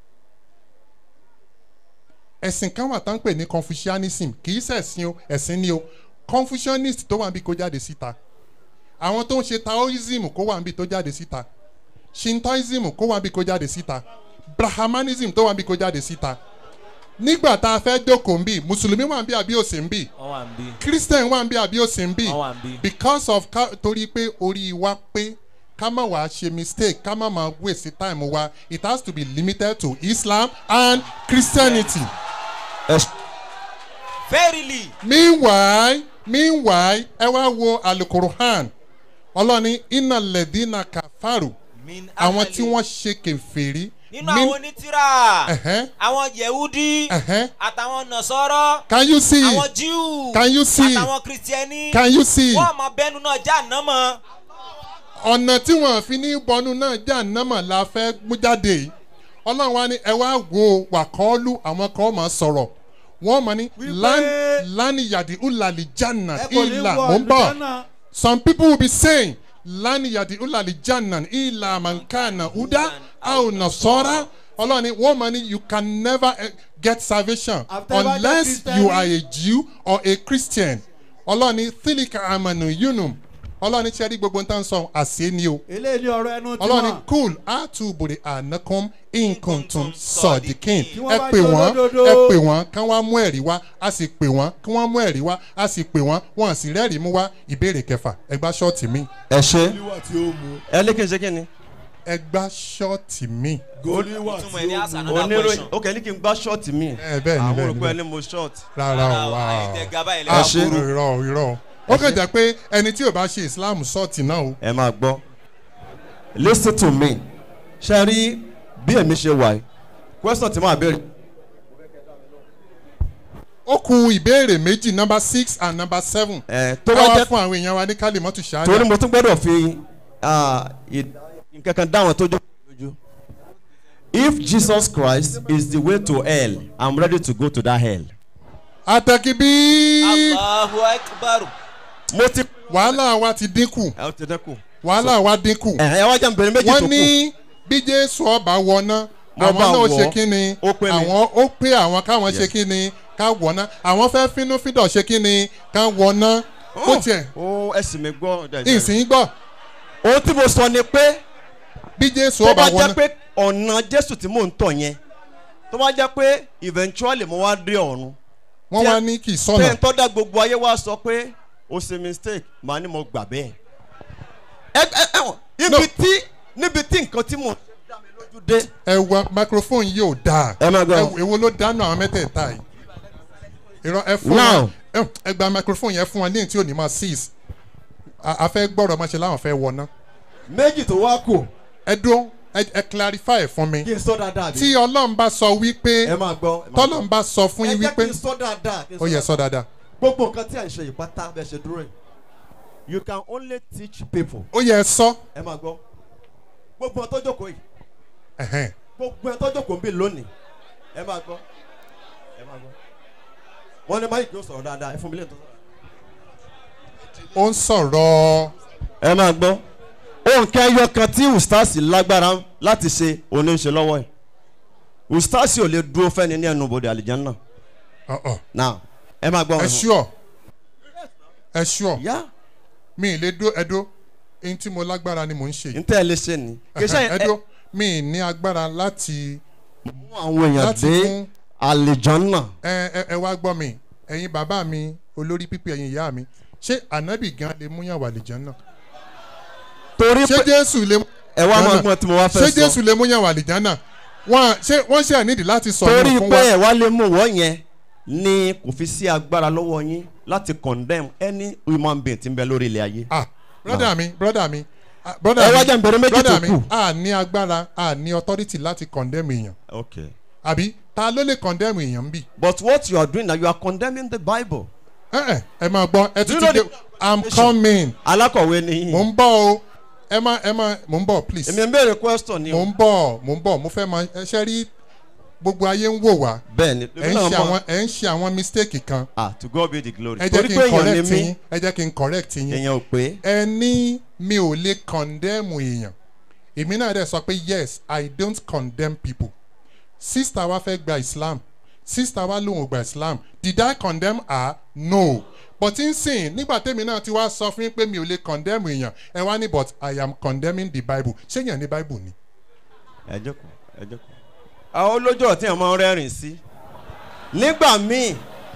ẹ̀sìn kan wà tá ń pè ní confucianism kì í ṣẹ̀sìn o ẹ̀sìn ni o confucianist tó wà ń bì kó jáde síta àwọn tó ń ṣe taoism kó wà ń bì tó jáde síta shintoism kó wà ń bì kó jáde síta brahmanism tó wà ń bì kó jáde síta nígbà tá a fẹ́ jókòó ń bì mùsùlùmí wà ń bì àbí òsì ń bì wọ́n wà ń bí. christian wà ń bí àbí òsì ń bí Wọ́n wà ń bí. because of ká torí pé orí wa pé ká má wàá ṣe mistake ká má máa waste time wa it has to be limited to islam and christianity. verily. meanwhile meanwhile ẹ wá wo alukuruhan ọlọ́ni iná lẹ́dínà kàfàrù Min àwọn ahali. tí wọ́n ṣe kẹfẹ́rí. nínú àwọn onítìrà Ẹ̀hẹ́n. àwọn yehudi Ẹ̀hẹ́n. àtàwọn nasọrọ Can you see? àwọn jew Can you see? àtàwọn kristiani Can you see? wọn mọ bẹnu náà já nàmọ. ọ̀nà tí wọ́n fi ní bọnú náà jà námà la fẹ́ mú jáde yìí ọlọ́run wa ni ẹ wá wo wàkọ́ọ́lù àwọn kan máa sọ̀rọ̀ wọ́n mọ̀ ní lánìyàdì ulàlì jannà ẹ kò ní ìlà wọ mò ń bọ̀ àlùjánnà. some people will be saying lánìyàdì ulàlì jannà ìlà mankana uda auna sọ́ra ọlọ́run ni wọ́n mọ̀ ní you can never eh, get salvation After you are unless Christian. you are a jew or a christian ọlọ́run ni thilika amanu yunum ọlọ́run ní sẹ́rí gbogbo nǹkan sọ àṣẹ ni o eléyìí ni ọ̀rọ̀ ẹnu ọlọ́run ní tiwọn. cool àtúbọ̀dé ànákọ́m inkuntum sọ̀dìkín Tí wọ́n ẹ bá pè jẹ́ wọ́n olódodo. ẹ pè wọ́n kán wá mú ẹ̀rí wá a sì pè wọ́n kí wọ́n mú ẹ̀rí wá a sì pè wọ́n wọ́n sì rẹ́rìí mú wá ìbéèrè kẹfà ẹ gbá ṣọ́ọ̀tì mi. ẹ ṣe Goliwa tí ó mu. ẹ lé kí n ṣe kí ni. ẹ gbá ṣọ́ọ̀tì mi. Goliwa ìtumọ̀ tí ẹ̀ ní ó àṣà mu. náà oníròyìn ok ní kí n gbá ṣọ́ọ̀tì mi. ẹ bẹ́ẹ̀ ni àwọn bẹ́ẹ̀ ni olùkọ́ bẹ́ẹ̀ ẹni mo ṣọ́ọ̀tì. rárá o wá àwọn ìtẹ̀ gaba ilẹ̀ a Ẹ ṣe. kúrò irọ́ o irọ́ o ó kàn jẹ́ pé ẹni tí ò bá ṣe islam ṣọ́ọ̀tì náà o. ẹ máa gbọ́ lis ten to me ṣe rí bí èmi ṣe wà yìí question tí màá béèrè. ó ku ìbéèrè méjì number six and number seven. ẹ tó ká bá wá jẹ́ fún àwọn èèyàn wa ní kálímọ́tù ṣáájú. torí mo tún gbọ́dọ̀ fi ah, ì- nǹkan kan dáwọn tó jó lójú. if jesus christ is the way to hell i'm ready to go to that hell. àtẹ̀kí bí. allahu akbar. mo ti. wàhálà wa ti dínkù. ẹ ó ti dẹ́kun. wàhálà wa dínkù. ẹ ẹ wá jẹ́ nbẹ̀rẹ̀ méjì tó wọ́n kù. ní bí jésù ọba wọná Mo àwọn bá náà wọ̀ ṣe ọ́. kí ni Ó pé mi. àwọn ó pé àwọn káwọn ṣe Yes. kí ni ká wọná àwọn fẹ́ fínúfíndọ̀ ṣe kí ni ká wọná ó tiẹ̀ ó ẹsìn mi gbọ́. ìsìn gbọ́ ohun tí mo sọ ni pé bí jésù tó ọba bá jẹ́ wọná pé ọ̀nà jésù tí mò ń tọ̀ yẹn tó bá jẹ́ pé eventually mo wá dé ọ̀run. wọ́n tí wá ẹ- ní kì í tẹ́ sọ̀nà ń tọ́ da gbogbo ayé wá sọ pé o ṣe mistake màá ní mo gbà bẹ́ẹ̀. ẹ ẹ ẹ wọ̀n níbi tí níbi tí nǹkan tí mo dá mi lójú dé. ẹ wọ microphone yìí ò dáa Ẹ máa gbọ́. ẹ- èwo ló dáná àwọn mẹ́tẹ̀ẹ̀ta yìí ìrọ ẹ fún Now. wọn ẹ- ẹ gba microphone yẹn fún wọn ní tí ò ní máa seize a a fẹ́ gbọ́rọ̀ máa ṣe láwọn fẹ́ wọná méjì tó wá kù ẹ dúró ẹ ẹ clarify ẹ̀ fún mi kí n sọ dáadáa bí. tí ọlọ́run bá sọ wípé ẹ máa gbọ́. ẹ máa gbọ́. tọ́lọ́run bá sọ fún yín ẹ jẹ́ wípé kí n sọ dáadáa. kí n ó yẹ sọ dáadáa gbogbo nǹkan tí à ń ṣe yìí pátá bẹ́ẹ̀ ṣe dúró yìí you can only teach people. ó yẹ sọ ẹ máa gbọ́ gbogbo ẹ̀ tó jókòó yìí ẹ̀hẹ́n. gbogbo ẹ̀ tó jókòó ń bì lónìí ẹ máa gbọ́ ẹ máa gbọ́ wọ́n ní máyì kí ó sọ̀rọ̀ dáadáa ẹ fún mi lè tó. ó ń sọ̀rọ̀. ẹ máa gbọ́ òǹkà ẹyọ kan tí ustaasi lágbára láti ṣe òní ń ṣe lọ́wọ́ ẹ̀ ustaasi ò lè dúró fẹ́ni ní ẹnu bòde àlìjáná náà ẹ máa gbọ́ ẹ wọn fún- ṣúọ ẹ ṣúọ yá mi ì lè dó ẹdó eyín tí mo lágbára ni mò ń ṣe yìí. ntẹ́ ẹ lè ṣe ni. kì í ṣe ẹ- ẹdó mi ì ní agbára láti. mú àwọn èèyàn láti dé mú- àlìjáná. ẹ ẹ ẹ wá gbọ́ mi ẹ̀yin bàbá mi olórí pípé ẹ̀yin ìyá mi ṣé ànábì gan lè múyàn wà lìjàn náà. torí ṣé jésù lè mú. ẹ wá máa gbọ́n tí mo wá fẹ́ ṣé sọ. jésù lè múyàn wà lìjàn náà wọ́n ṣé wọ́n ṣe ànídìí láti sọ torí yẹn fún pé wa. ẹ wá lè mú wọ́ yẹn ni kò fi sí agbára lọ́wọ́ yín láti condemn any human being tí ń bẹ lórí ilẹ̀ ayé. ah broda mi broda mi ah, broda Ẹ mi wá jẹ́ n bẹ̀rẹ̀ méjì broda tó mi kù. a ní agbára a ní authority láti condemn èèyàn okay. àbí ta ló lè condemn èèyàn ń bì. but what you are doing now you are condemning the bible. ẹ ẹ ẹ máa gbọ́ ẹ Do you tún ti know dé i'm coming. alákọ̀wé ni yín. mò ń bọ̀ o ẹ má ẹ má mò ń bọ̀ please. èmi ń béèrè question ni o. mò ń bọ̀ mò ń bọ̀ mo fẹ́ mọ ẹ ṣe rí gbogbo ayé ń wò wá. bẹ́ẹ̀ni ẹ ń ṣe àwọn ẹ ń ṣe àwọn mistake kan. ah to God be the glory. ẹ jẹ́ torí kí pé n èèyàn correct ni mí yín ẹ jẹ́ kí n correct yín. èèyàn ò pé. ẹ ní mi ò lè condemn èèyàn èmi náà dẹ̀ sọ pé yes i don't condemn people sista wa fẹ́ gba islam sista wa lòun ò gba islam did i condemn her no but n sìn nígbà tèmi náà ti wá sọ fún yín pé mi ò lè condemn èèyàn ẹ wá ní but i am condemning the bible ṣé yẹn ní bible ni. ẹ jókòó ẹ jókòó. àwọn olójú ọ̀rọ̀ tí èèyàn máa ń rẹ́rìn sí. nígbà míì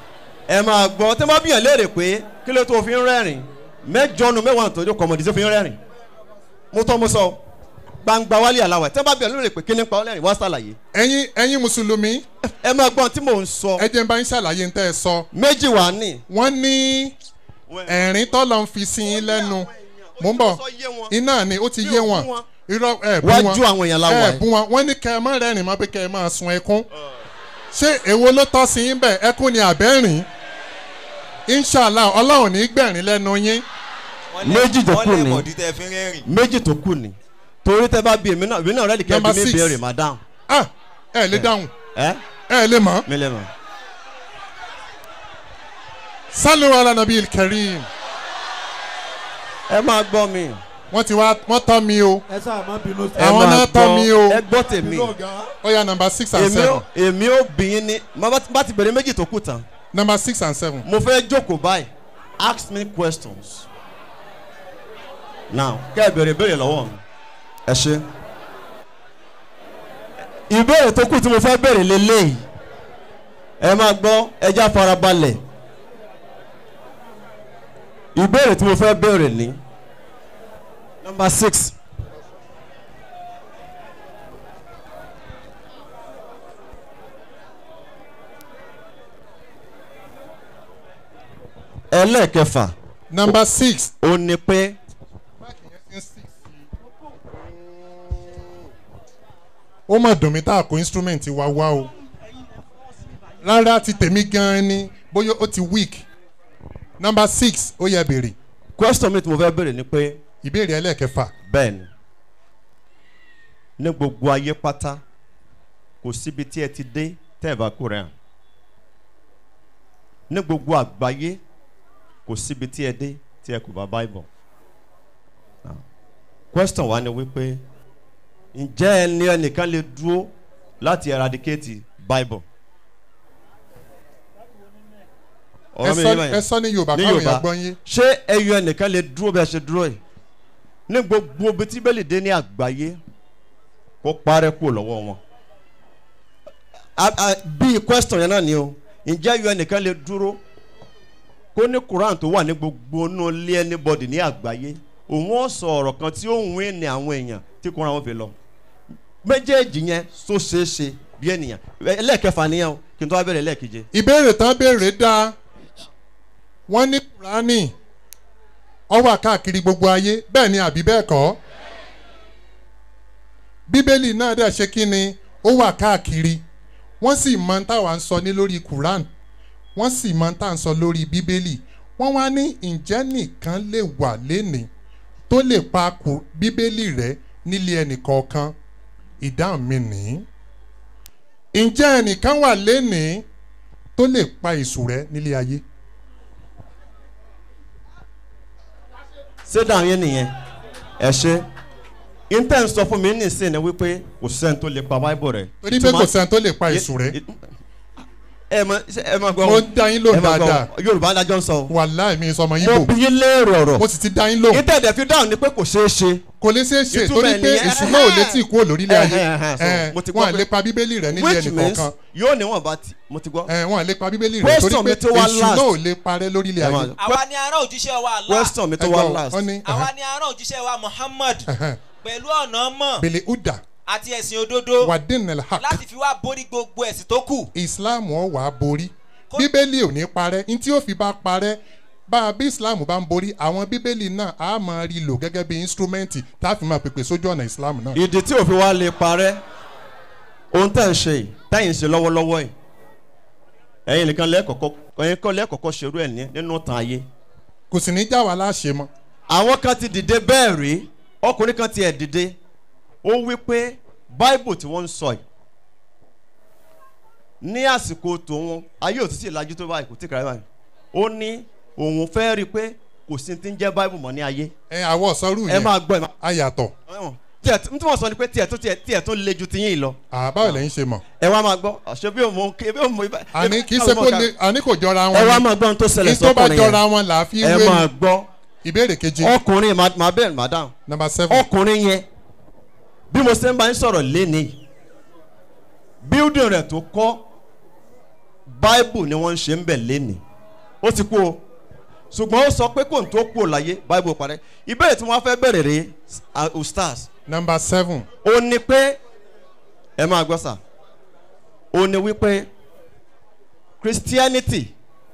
ẹ máa gbọ́ tí wọ́n bá bíyàn léèrè pé kí ló tó fi ń rẹ́rìn mẹ́jọ nu mẹ́wàá tó jókòó ọmọdé tó fi ń rẹ́rìn. mo tọ́ mo sọ gbangba wálé aláwẹ̀ tí wọ́n bá bíyàn léèrè pé kí ni pa ọ́ lẹ́rìn wá sàlàyé. ẹyin ẹyin mùsùlùmí. ẹ máa gbọ́n tí mò ń sọ. ẹ jẹ́ n bá ń ṣàlàyé ń tẹ́ ẹ sọ. méjì wà ní. wọ́n ní ẹ̀rín tọ́lọ̀ ń fi sí yín lẹ́nu mò ń bọ̀ iná ni ó ti yé wọn irọ́ ẹ̀ bú wọn Wájú àwọn èèyàn la wà ẹ̀ yìí. bú wọn wọ́n ní kẹ́ ẹ má rẹ́rìn mọ́ pé kẹ́ ẹ máa sun ẹkún ṣé èwo ló tọ́ sí yín bẹ́ẹ̀ ẹkún ni àbẹ́rìn inshallah ọlọ́run ní gbẹ̀rín lẹ́nu yín. méjì tó kù wọ́n lè ní mọ̀dí tẹ́ fi ń rẹ́rìn. méjì tó kù ní torí tẹ bá bí èmi náà èmi náà rẹ́ẹ̀dì kẹ́ Number bí mi six. béèrè madam. ah ẹ lè dáhùn ẹ ẹ lè mọ̀ mi lè mọ̀. sálù ala nabi kareem. ẹ máa gbọ́ mi. wọ́n ti wá wọ́n tọ́ mi o. ẹ sáà má bínú sí. àwọn náà tọ́ mi o. ẹ gbọ́ tèmi. ó yà number six and èmi seven. ó èmi ó bí yín ní má bá- bá ti bẹ̀rẹ̀ méjì tó kù tán. number six and seven. mo fẹ́ jókòó báyìí ask me questions. now kẹ́ ẹ bẹ̀rẹ̀ ìbéèrè lọ́wọ́ mi. ẹ ṣe. ìbéèrè tó kù tí mo fẹ́ bẹ̀rẹ̀ lélẹ́yìí ẹ máa gbọ́ ẹja farabalẹ̀ ìbéèrè tí mo fẹ́ bẹ̀rẹ̀ ní number six. ẹlẹ́ẹ̀kẹfà. number six. ó ní pé. ó mà dùn mí tá a kó instrument wa wá o rárá ti tèmi gan-an ni bóyá ó ti weak number six ó yẹ béèrè. question mi tí mo fẹ́ béèrè ni pé. ìbéèrè ẹlẹ́ẹ̀kẹfà. bẹ́ẹ̀ni ní gbogbo ayé pátá kò síbi tí ẹ ti dé tẹ́ ẹ bá kú rẹ̀ hàn ní gbogbo àgbáyé kò síbi tí ẹ dé tí ẹ kò bá bible Now, question wa ni wípé ǹjẹ́ ẹni ẹnìkan lè dúró láti eradicate bible. Ẹ sọ- ẹ sọ ní Yorùbá káwọn èèyàn gbọ́ yín. ṣé ẹyọ ẹnìkan lè dúró bí ẹ ṣe dúró yìí ní gbogbo ibi tí bẹ́ẹ̀lì dé ní àgbáyé kó parẹ́ kúrò lọ́wọ́ wọn. A- a- bíi question yẹn náà ni o ǹjẹ́ ẹyọ ẹnìkan lè dúró kó ní quran tó wà ní gbogbo inú ilé anybody ní àgbáyé òun ó sọ ọ̀rọ̀ kan tí ó ń wé ní àwọn èèyàn tí quran wọn fi lọ méjèèjì yẹn tó ṣeé ṣe bí ènìyàn ẹlẹ́ẹ̀kẹfà nìyẹn o kí n tó wá bẹ̀rẹ̀ ẹlẹ́ẹ̀keje. ìbéèrè tán béèrè dáa wọ́n ní kúránì ó wà káàkiri gbogbo ayé bẹ́ẹ̀ ni àbí bẹ́ẹ̀ kọ́ bíbélì náà dẹ̀ ṣe kí ni ó wà káàkiri wọ́n sì mọ ń táwa ń sọ ní lórí quran wọ́n sì mọ ń tà ń sọ lórí bíbélì wọ́n wá ní ǹjẹ́ nìkan lè wà lénìí tó lè pa kù- bíbélì rẹ nílé ẹnìkọ̀ọ̀kan ìdáhùn mi nìyí ǹjẹ́ ẹnìkan wà lénìí tó lè pa èṣù rẹ nílé ayé. ṣé dáhùn yẹn nìyẹn ẹ ṣe intel sọ fún mi nísìnyí wípé kò sẹ́ni tó lè pa báíbù rẹ̀. torí pé kò sẹ́ni tó lè pa èṣù rẹ. ẹ mọ ẹ mọ gbọ́. mo dá yín lóhùn ẹ mọ gbọ́. dáadáa. yorùbá adájọ́ ń sọ. wàláì mi sọmọ yín mo bò. bí yín léèrè ọ̀rọ̀. mo sì ti dá yín lóhùn. intel fi dáhùn ni pé kò ṣeé ṣe. kò lè ṣeé ṣe Ìtumọ̀ torí ẹ̀ pé nìyẹn. èṣù náà ò lè tí ì kúrò lórílẹ̀ ayé Ẹ̀hẹ̀n, ẹ̀hẹ̀n, so, Ẹ̀, mo ti gbọ́ wọn à pé- lè pa bíbélì rẹ nílé which ẹnì means kọ̀ọ̀kan yóò níwọ̀n bá ti mo ti gbọ́. ẹ̀, wọn à lè pa bíbélì rẹ torí Question pé mi tó wá èṣù last. náà ò lè parẹ́ lórílẹ̀ Ẹ máa- ayé. àwa ni ará òjíṣẹ́ wa Allah. question mi tó wá Ẹgbọ́n, last. wọ́n ní, àwa ni ará òjíṣẹ́ wa Muhammad ẹ̀hẹ̀n, pẹ̀lú ọ̀nà mọ̀ bèlè uda àti ẹ̀sìn òdodo wadin el haq láti fi wá borí gbogbo ẹ̀sìn tó kù. islam ọ̀ wá borí bíbélì ò ní parẹ́ ní tí ó fi bá parẹ́ bá a bí islam bá ń borí àwọn bíbélì náà á máa rí lò gẹ́gẹ́ bí instrument tá a fi máa pèpè sójú ọ̀nà islam náà. ìdí tí òfin wa lè parẹ́ ohun tẹ̀ ń ṣe yìí tẹ̀yìn ṣe lọ́wọ́lọ́wọ́ yìí ẹ̀yin nìkan lẹ́ẹ̀kọ̀kọ́ ẹ̀yin kan lẹ́ẹ̀kọ̀kọ́ ṣerú ẹ̀ ní nínú tàn ayé. kò sì ní já wa láṣẹ mọ́. àwọn kan ti dìde bẹ́ẹ̀ rí ọkùnrin kan ti ẹ̀ dìde ó wí pé báìbù tí wọ́n ń sọ yìí ní àsìkò tòun ayé òtítì ìlàjú tó báyìí kò tí kàrẹ́ báyìí ó ní òun fẹ́ rí i pé kò sí ti ń jẹ́ báìbù mọ́ ní ayé. ẹ àwọ̀ sọ́rù ẹ yẹn máa gbọ́ ẹ máa. ayàtọ̀. tiẹ̀ tí wọ́n sọ ni pé tiẹ̀ tó tiẹ̀ tiẹ̀ tó le ju tiyín lọ. àbáwò lẹ́yìn ṣe mọ̀. ẹ wá máa gbọ́ àṣẹ bí òun bí òun ibà. àní kì í ṣe kó lè àní kò jọra wọn. ẹ wá máa gbọ́ ohun tó ṣẹlẹ̀ ní tó bá sọ́kùnrin yẹn. jọra wọn là á fi ẹ wé máa ni. gbọ́. ìbéèrè kejì. ọkùnrin máa máa bẹ̀rẹ̀ madam. number seven. ọkùnrin yẹn bí mo ṣe ń bá yín sọ̀rọ̀ lénìí building rẹ̀ tó kọ́ bible ni wọ́n ń ṣe ń bẹ̀ lénìí ó ti kú o ṣùgbọ́n ó sọ pé kò ń tó kú o láyé bible parẹ́ ìbéèrè tí wọ́n fẹ́ bẹ̀rẹ̀ rèé ah, ustaz number seven. ó ní pé ẹ máa gbọ́ sà ó ní wípé christianity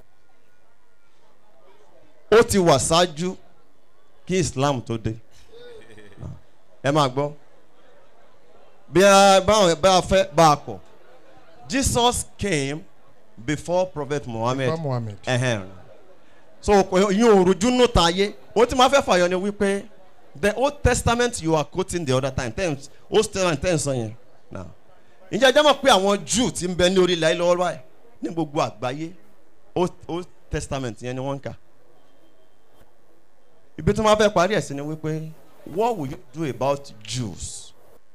ó ti wà ṣáájú kí islam tó dé ẹ máa gbọ́ bí a báwọn bá a fẹ́ bá a kọ̀ jesus came before prophet muhammed Before Muhammad. Ẹhẹ́n. so yín ò rojú nù ta ayé ohun tí màá fẹ́ fàyọ ni wípé the old testament you are quoting the other time ten old testament ten sọ yẹn now ǹjẹ́ ẹjọ́ mọ̀ pé àwọn jew ti ń bẹ ní orílẹ̀ ayé lọ́wọ́ báyìí ní gbogbo àgbáyé old old testament yẹn ni wọ́n ń kà ibi tí wọ́n fẹ́ parí ẹ̀ sí ni wípé what will you do about jews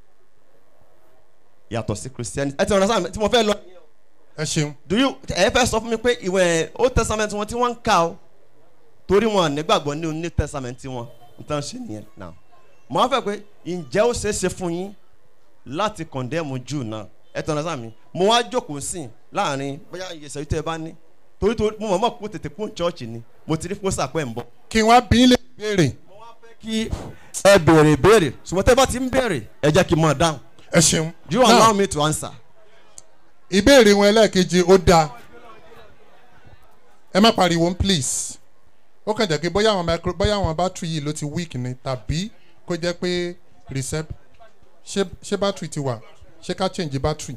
yàtọ̀ sí christianity ẹ ti rán sáà tí mo fẹ́ lọ ẹ ṣeun. do you ẹ fẹ́ sọ fún mi pé ìwé old testament wọn tí wọ́n ń kà ó torí wọn nígbàgbọ́ ní new testament wọn nǹkan ṣe nìyẹn now mo á fẹ́ pé ǹjẹ́ ó ṣeé ṣe fún yín láti condemn jew náà ẹ tọ́ra sáà mi mo wá jókòó sí i láàrin bóyá ìyẹsẹ̀ tó ẹ bá ní torí torí mo mọ̀ mọ̀ kó tètè kún chọ́ọ̀chì ni mo ti rí pósà pẹ́ ń bọ̀ kí wọ́n á bí lè béèrè. kí ẹ béèrè béèrè ṣùgbọ́n tẹ́ bá ti ń béèrè ẹ jẹ́ kí n mọ̀ dáhùn ẹ ṣeun. do you Now, allow me to answer. ìbéèrè wọn ẹlẹ́ẹ̀kejì ó dáa ẹ má pariwo please ó kàn jẹ́ pé bóyá àwọn micro bóyá àwọn battery yìí ló ti weak ni tàbí kó jẹ́ pé recep ṣé ṣé battery ti wà ṣé ká change battery.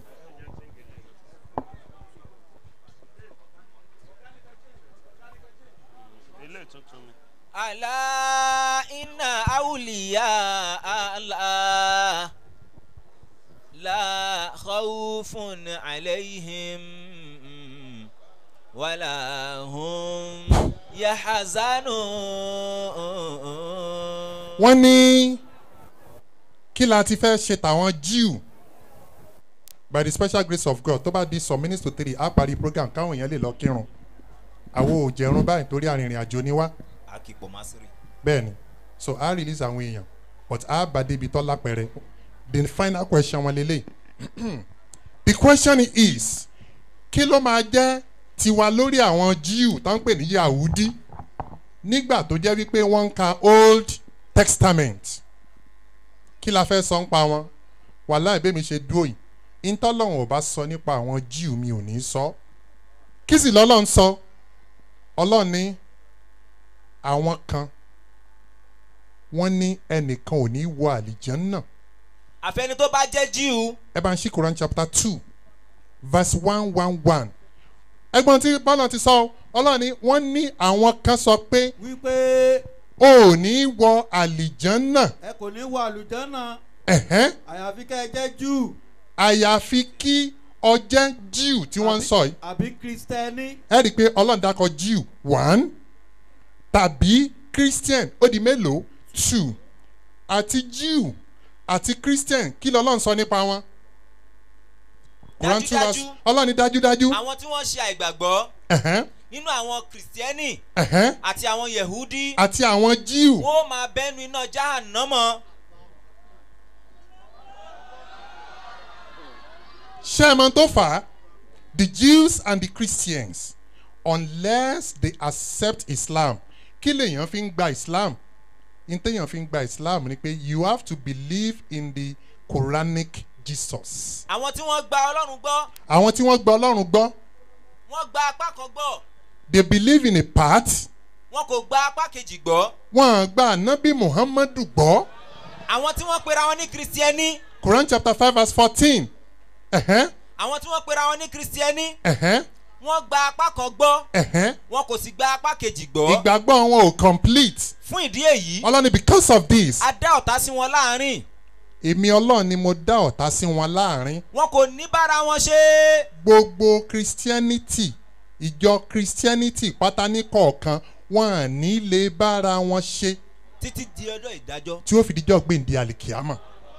àlá iná àwùlíyà àlá la khawfun alayhim wala hum yahazanun. wọ́n ní kí la ti fẹ́ ṣe tàwọn jew by the special grace of god tó bá di some minutes to three á parí program káwọn èèyàn lè lọ kírun àwọn ò jẹun báyìí torí arìnrìn àjò ni wá akíkpọ̀ masiri. bẹ́ẹ̀ ni so á release àwọn èèyàn but á bá débi tọ́ lápẹ̀rẹ̀ the final question wọn lélẹ̀ the question is kí ló máa jẹ́ tiwa lórí àwọn jew tó ń pè ní yahudi nígbà tó jẹ́ wípé wọ́n ń ka old testament kí la fẹ́ sọ ń pa wọn wàhálà ìbémi ṣe dúró yìí ìtọ́lọ́hún ò bá sọ nípa àwọn jew mi ò ní sọ kí sì lọ́lọ́run sọ ọlọ́run ní àwọn kan wọ́n ní ẹnìkan ò ní wọ àlìjẹ́ náà àfẹni tó bá jẹ́ jíù. ẹ bá ń ṣí Quran chapter two verse one one one ẹgbọ́n tí bọ́lá ti sọ ọlọ́run ní wọ́n ní àwọn kan sọ pé wípé o ò ní wọ àlìjẹ́ náà ẹ kò ní wọ àlùjọ́nà ẹ̀hẹ́n àyàfi kẹ́ ẹ jẹ́ júù. àyàfi kí ọjẹ́ jew tí wọ́n ń sọ yìí àbí kristẹni ẹ rí i pé ọlọ́run dákọ̀ jew one tàbí christian ó di mélòó two àti jew àti christian kí lọ́lọ́run sọ nípa wọn. Quran two verse Dájúdájú. ọlọ́run ní dájúdájú. àwọn tí wọ́n ṣe àìgbàgbọ́ ẹ̀hẹ́n, nínú àwọn kìrìsìtẹ́nì ẹ̀hẹ́n, àti àwọn yehudi àti àwọn jew wọ́n ó máa bẹ́nu iná jahannama ṣé ẹ mọ tó fà á the jews and the christians unless they accept islam kí lèèyàn fi ń gba islam ní téèyàn fi ń gba islam ni pé you have to believe in the quranic jesus. àwọn tí wọ́n gba ọlọ́run gbọ́ àwọn tí wọ́n gba ọlọ́run gbọ́ wọ́n gba apá kan gbọ́ they believe in a part wọn kò gba apá kejì gbọ́ wọ́n gba anabi muhammadu gbọ́ àwọn tí wọ́n pera wọn ní kìrìsìtẹ́nì quran chapter five verse fourteen ẹ̀hẹ́n àwọn tí wọ́n pera wọn ní kìrìsìtẹ́nì ẹ̀hẹ́n wọ́n gba apá kan gbọ́ ẹ̀hẹ́n wọn kò sì gba apá kejì gbọ́ ìgbàgbọ́ wọn ò complete fún ìdí èyí ọlọ́ni because of this a dá ọ̀tá sí wọn láàrin èmi ọlọ́run ni mo dá ọ̀tá sí wọn láàrin wọn kò ní bára wọn ṣe gbogbo christianity ìjọ christianity pátá ní kọ̀ọ̀kan wọn à ní lè bára wọn ṣe títí di ọjọ́ ìdájọ́ tí ó fi díjọ́ gbèǹde àlìkíámà.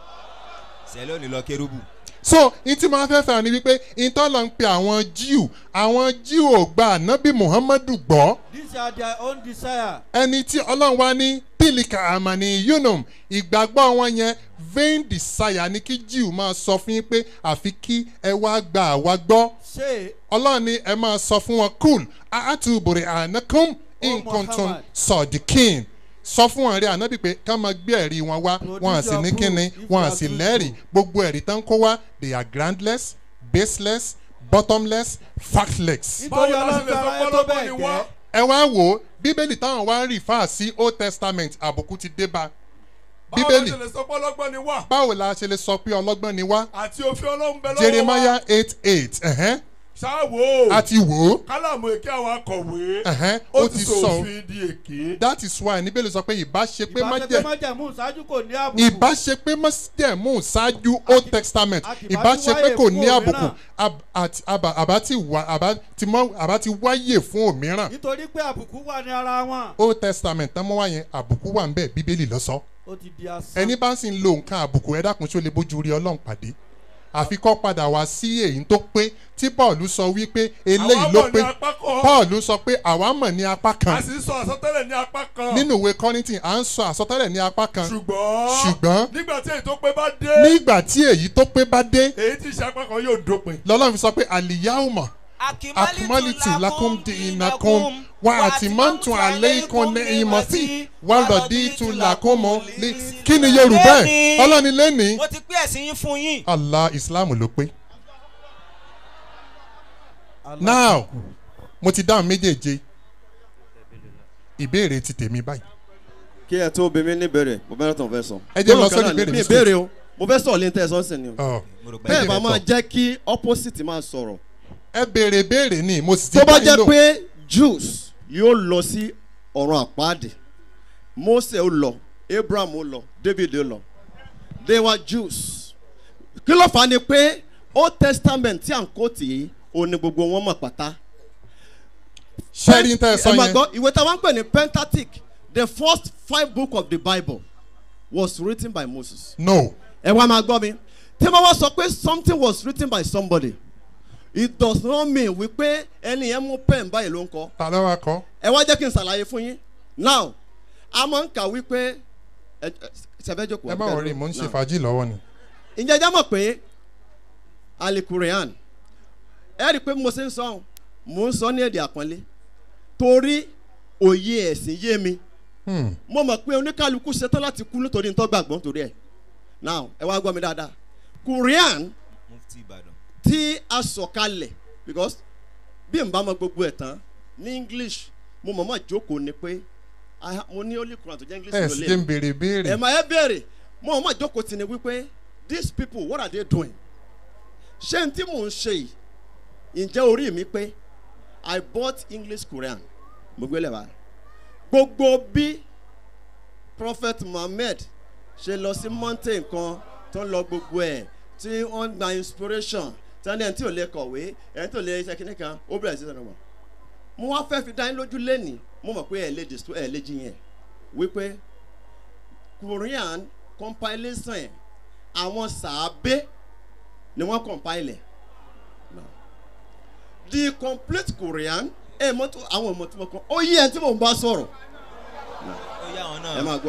sẹ́lẹ̀ ò ní lọ kérúbù. so n tí máa fẹ́ fẹ́ràn ni wípé ìtọ́lọ̀ ń pe àwọn jíù àwọn jíù ò gba ànábì muhammadu gbọ́ these are their own desire. ẹni tí ọlọ́run wá ní pílíkà àmàní yunum ìgbàgbọ́ wọn yẹn vain desire ni kí jíù máa sọ fún yín pé àfi kí ẹ wá gba àwa gbọ́ ṣé ọlọ́run ni ẹ máa sọ fún wọn cool àtúbọ̀rẹ̀ ànákùn nǹkan sọ̀dìkìn sọ fún wọn rí ànábì pé ká máa gbé ẹ̀rí wọn wá wọn à sì ní kíni wọn à sì lẹ́rìí gbogbo ẹ̀rí tán kó wá they are groundless baseless bottomless factless. nítorí ọlọ́run fẹ́ràn ẹ tó bẹ́ẹ̀ gẹ́. ẹ wá wò ó bíbélì táwọn wá ń rí fáà sí old testament àbùkù ti dé bá bíbélì báwo la ṣe lè sọ pé ọlọ́gbọ́n ni wá báwo la ṣe lè sọ pé ọlọ́gbọ́n ni wá àti òfin ọlọ́run bẹ lọ́wọ́ wa jeremiah eight eight ẹ̀hẹ́n ṣáàwó a ti wò ó kálàmù èké àwọn akọ̀wé ẹ̀hẹ́n ó ó ti ti sọ sọ òfin di èké. that is why níbẹ̀lẹ̀ sọ pé ìbá ṣe pé má ìbáṣepé jẹ́ májẹ̀mú ṣáájú kò ní àbùkù. ìbá ṣe pé májẹ̀mú ṣáájú old testament àti ìbá ìbá ṣe ti pé wáyè kò fún ní àbùkù òmíràn. ab- àti- àbá àbá ti wá àbá ti mọ àbá ti wáyè fún òmíràn nítorí pé àbùkù wà ní ara wọn. old testament tán mọ́ wá yẹn àbùkù wà ń bẹ̀ bíbélì lọ́sọ́ ó ti di asán. ẹni bá sì ń lo nǹkan àbùkù ẹ dákun tí ó lè bójú rí ọlọ́run pàdé àfi kọ́ padà wá sí èyí tó pé tí paul sọ wípé eléyìí Àwa ló mọ̀ pé ní apá kan. paul sọ pé àwa mọ̀ ní apá a kan sì ń sọ àsọtẹ́lẹ̀ ní apá kan. nínú ìwé kọ́nìtì à ń sọ àsọtẹ́lẹ̀ ní apá kan ṣùgbọ́n ṣùgbọ́n nígbà tí èyí tó pé bá dé nígbà tí èyí tó pé bá dé èyí tí ìṣe apá kan yóò dópin. lọ́lọ́run fi sọ pé àlìyáwùmọ̀ akimalitu lakum di inakum wa atimantu aleikum ní ìmọ̀sí wa lọ́dí tu lakumu lé kí ni yorùbá ẹ̀ ọlọ́ni lẹ́ni mo ti pé ẹ̀sìn yín fún yín. allah islam ló pé now mo ti dáhùn méjèèje ìbéèrè ti tèmi báyìí kí ẹ tó bí mi níbẹ̀rẹ̀ mo fẹ́ràn tó ń fẹ́ sọ. Ẹ jẹ́ lọ Gbólóhùn kan sórí náà ni, ìbéèrè mi mi ìbéèrè o mo fẹ́ sọ̀rọ̀ lẹ́ńtẹ́ ẹ̀sán sìn ni o. Ọ̀, bẹ́ẹ̀ bá máa jẹ́ kí opposite máa sọ̀rọ̀. ẹ béèrè béèrè ni mo sì ti tó bá dá yín jẹ́ lóhùn. pé jews yóò lọ sí ọ̀run àpáàdé mose ó lọ abraham ó lọ david ó lọ they were jews kí ló fà á ni pé old testament tí à ń kó tì í ó ní gbogbo wọn mọ̀ pátá. ṣẹ́rí tẹ́ ẹ sọ ẹ máa yẹn gbọ́ ìwé táwọn ń pè ní pentateuch the first five book of the bible was written by moses. no ẹ wá máa gbọ́ mi tí wọ́n wá sọ pé something was written by somebody it does not mean wípé ẹni yẹn mú pen báyìí ló ń kọ́. ta ló wá kọ́. ẹ wá jẹ́ kí n ṣàlàyé fún yín now a máa ń kà wípé ẹ ẹ ṣẹfẹ́ jókòó. ẹ má wọrí mò ń ṣe Now, fàájì lọ́wọ́ ni. ǹjẹ́ ẹjẹ́ mọ̀ pé alikurian ẹ rí i pé mo ṣe ń sọ ọ́n mò ń sọ ní èdè àpọ́nlé torí òye ẹ̀sìn yé mi Hmm. mo mọ̀ pé oníkálukú ṣetán láti kú nítorí nítorí gbàgbọ́ nítorí ẹ̀ now ẹ wá gbọ́ mi dáadáa korean mufti ìbàdàn. tí a sọ̀ kalẹ̀ because bí n bá mọ gbogbo ẹ̀ tán ní english mo mọ̀ mọ̀ jókòó ni pé I ha- mo ní only Quran tó jẹ́ english ẹ ló sì lé jẹ́ ń béèrè béèrè. ẹ̀ máa ẹ béèrè mo mọ̀ mọ̀ jókòó ti ni wípé these people what are they doing ṣé n tí mò ń ṣe yìí ǹjẹ́ orí mi pé i bought english Quran mo gbé lẹ́bàá gbogbo bí prophet muhammed ṣe lọ sí mountain kan tó ń lọ gbogbo ẹ̀ tí wọ́n gba inspiration tani ẹni tí ò lè kọ̀wé ẹni tí ò lè ṣe kíní kan ó bẹ̀rẹ̀ sí sọ̀rọ̀ mọ̀ mo wá fẹ́ fi dá yín lójú lẹ́nìí mo mọ̀ pé ẹ̀ lè dìstó ẹ̀ lè jiyàn wípé korean compilation ẹ̀ àwọn sàábé ni wọ́n compile ẹ̀ the complete korean ẹ̀ mọ́tò àwọn ọmọ tí mo kọ́ ó yí ẹ̀ tí mò ń bá sọ̀rọ̀ ó yá àwọn náà. ẹ máa gbọ́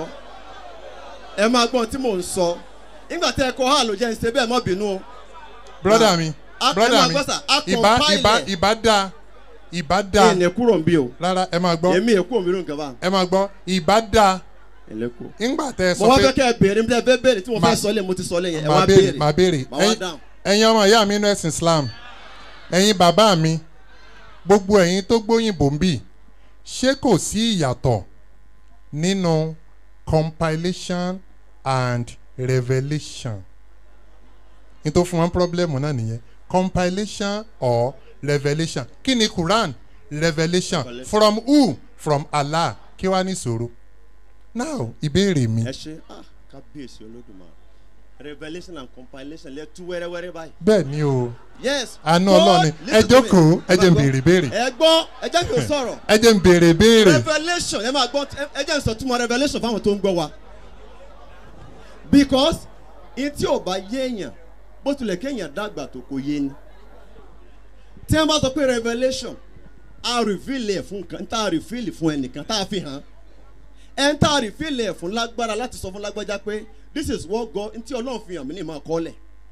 ẹ máa gbọ́ ohun tí mò ń sọ nígbà tí ẹ kọ́ hà ló jẹ́ ìṣe bẹ́ẹ̀ mọ́ bínú o. brother mi a- ẹ brother máa mi gbọ́ sà, a ìbá compile ìbá ẹ̀. ìbá da ìbá da èèyàn kúrò ń bí o. rárá ẹ máa gbọ́ èmi èkó òmìnirun nǹkan bá. ẹ máa gbọ́ ìbá da ẹlẹ́kọ̀. ńgbà tẹ mo sọ wá pé fẹ́ kẹ́ ẹ béèrè níbi tẹ́ ẹ fẹ́ béèrè tí mo Ma- fẹ́ sọ lé mo ti sọ lé yẹn ẹ màá wá béèrè béèrè. màá béèrè màá wá Ẹ̀yin- dáhùn. ẹ̀yin ọmọ ìyá mi inú ẹ̀sìn islam ẹ̀yin bàbá mi gbogbo ẹ̀yin tó gbóyìnbó ń bì ṣé kò sí ìyàtọ̀ nínú compilation and revelation ní tó fún wọn pọ́blẹ́mù náà nìyẹn compilation or revelation kí ni quran revelation from who from allah kí wàá ní ìṣòro now ìbéèrè mi ẹ ṣe ah kábíyèsí olódùmarè revelation and compilation lẹ tú wẹ́rẹ́wẹ́rẹ́ báyìí. bẹ́ẹ̀ ni o yes. àánú God, ọlọ́ni ẹ listen to me. jókòó ẹ jẹ́ n máa béèrè gbọ́. béèrè ẹ gbọ́ ẹ jẹ́ kí n sọ̀rọ̀. ẹ jẹ́ n béèrè béèrè revelation ẹ máa gbọ́ ẹ- ẹ jẹ́ n sọ túmọ̀ revelation fáwọn tó ń gbọ́ wa. because in tí ò bá yé èèyàn bó tilẹ̀ kéèyàn dàgbà tó kò yé ni. tí wọ́n bá sọ pé revelation a reveal ẹ̀ fún nǹkan tá a reveal fún ẹnìkan tá a fi hàn ẹ̀ ń tá a reveal ẹ̀ fún lágbára láti sọ fún lágbájá pé this is what God ntí ọlọ́run fi hàn mí ní ìmọ̀ àkọọ́lẹ̀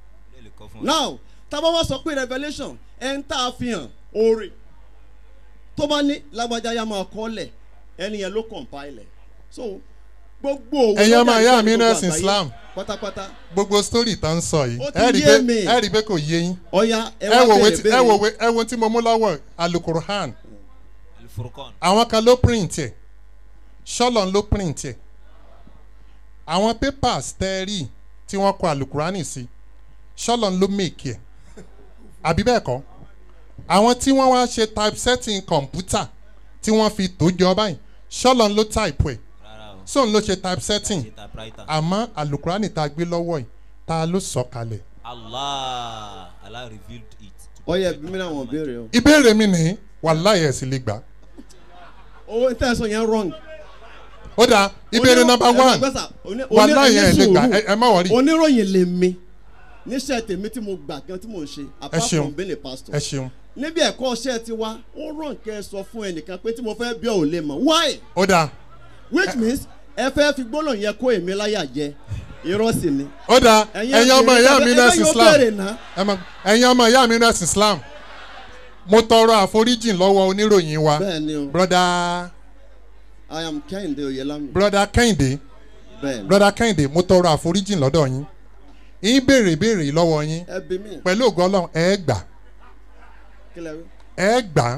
now tábà wá sọ pé revelation ẹ̀ ń tá a fi hàn oore tó bá ní lágbájá yá máa kọ́lẹ̀ ẹni yẹn ló compile ẹ̀ so gbogbo òwe ẹ̀yin ọmọ lọ́jà ìyá ìjọba mi inú gbogbo ẹ̀sìn àgbáyé islam pátápátá gbogbo story tá ń sọ yìí Ó ti ẹ rí yé pé mi. ẹ rí pé kò yé yín ọ̀ya ẹ ẹ wá wò wé bèrè tí- ẹ wò bèrè wé ẹ wo tí mo mú lọ́wọ́ alukurhan Al-Furqan. àwọn kan ló print ẹ̀ ṣọ́lọ́n ló print ẹ̀ àwọn papers tẹ́ ẹ rí tí wọ́n kọ alukurani sí ṣọ́lọ́n ló make ẹ̀ àbí bẹ́ẹ̀ kọ́ àwọn tí wọ́n wá ṣe typesetting kọ̀ǹpútà tí wọ́n fi tó jọ báyìí ṣọ́lọ́n ló type ẹ̀ sóun ló ṣe typesetting typewriter. àmọ́ alukurani tá a gbé lọ́wọ́ yìí ta ló sọ kalẹ̀. Allah Allah revealed it. ọ̀ya ẹbí mi náà wọ́n béèrè o. ìbéèrè mi ní wàláyé ẹ̀sìn lè gbà. owó tẹ́ ẹ sọ yẹn wrong. ó dáa ìbéèrè Oní- number ẹ máa one gbọ́ sà, oní- wàláyé oní- ẹ̀ lè gbà oní ẹ- ẹ má wọrí. oníròyìn lè mi níṣẹ́ tèmi tí mo gbà gan tí mo ń ṣe ẹ apart ṣeun from being a pastor. ẹ ṣeun níbi ẹ̀kọ́ ọṣẹ́ ti wá ó ràn kẹ́ ẹ sọ fún ẹnìkan pé tí mo fẹ́ bí ọ̀ ò lè mọ̀ why ó dáa which means ẹ fẹ́ fi gbólóhùn yẹn kó èmi láyà jẹ irọ́ sì ni. ó dáa Ẹ̀yin ẹ̀yin ọmọ ẹ̀yin ìyá ẹ̀yin mi ẹ̀yin nẹ́ẹ̀sì yóò islam béèrè ná. ẹ mọ- ẹ̀yin ọmọ ìyá mi nẹ́ẹ̀sì islam mo tọrọ àforíjìn lọ́wọ́ oníròyìn wa Bẹ́ẹ̀ni o. broda I am Kẹ́hìndé Oyelami. broda kẹ́hìndé Bẹ́ẹ̀ni. broda kẹ́hìndé mo tọrọ àforíjìn lọ́dọ̀ yín yín béèrè béèrè lọ́wọ́ yín ẹ bí mi. pẹ̀lú ògo ọlọ́run ẹ gbà kí lẹ wí. ẹ gbà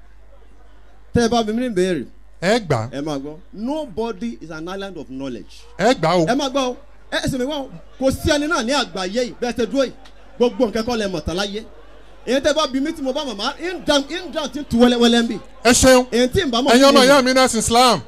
tẹ́ ẹ bá bí mi ní ìbéèrè. ẹ gbà ẹ máa gbọ́ nobody is an island of knowledge. ẹ gbà o ẹ máa gbọ́ o ẹ ẹsẹ̀ mi wá o kò sí ẹni náà ní àgbáyé yìí bẹ́ẹ̀ tẹ dúró yìí gbogbo nǹkan kọ́ lẹ mọ̀ tán láyé èyí tẹ́ bá bí mi tí mo bá mọ̀ máa in down in down ti tu wẹ́lẹ́wẹ́lẹ́ ń bì. ẹ ṣeun èyí tí n bá mọ̀ ẹ̀yin ọmọ kí ni- ìyá mi nẹ́ẹ̀sì islam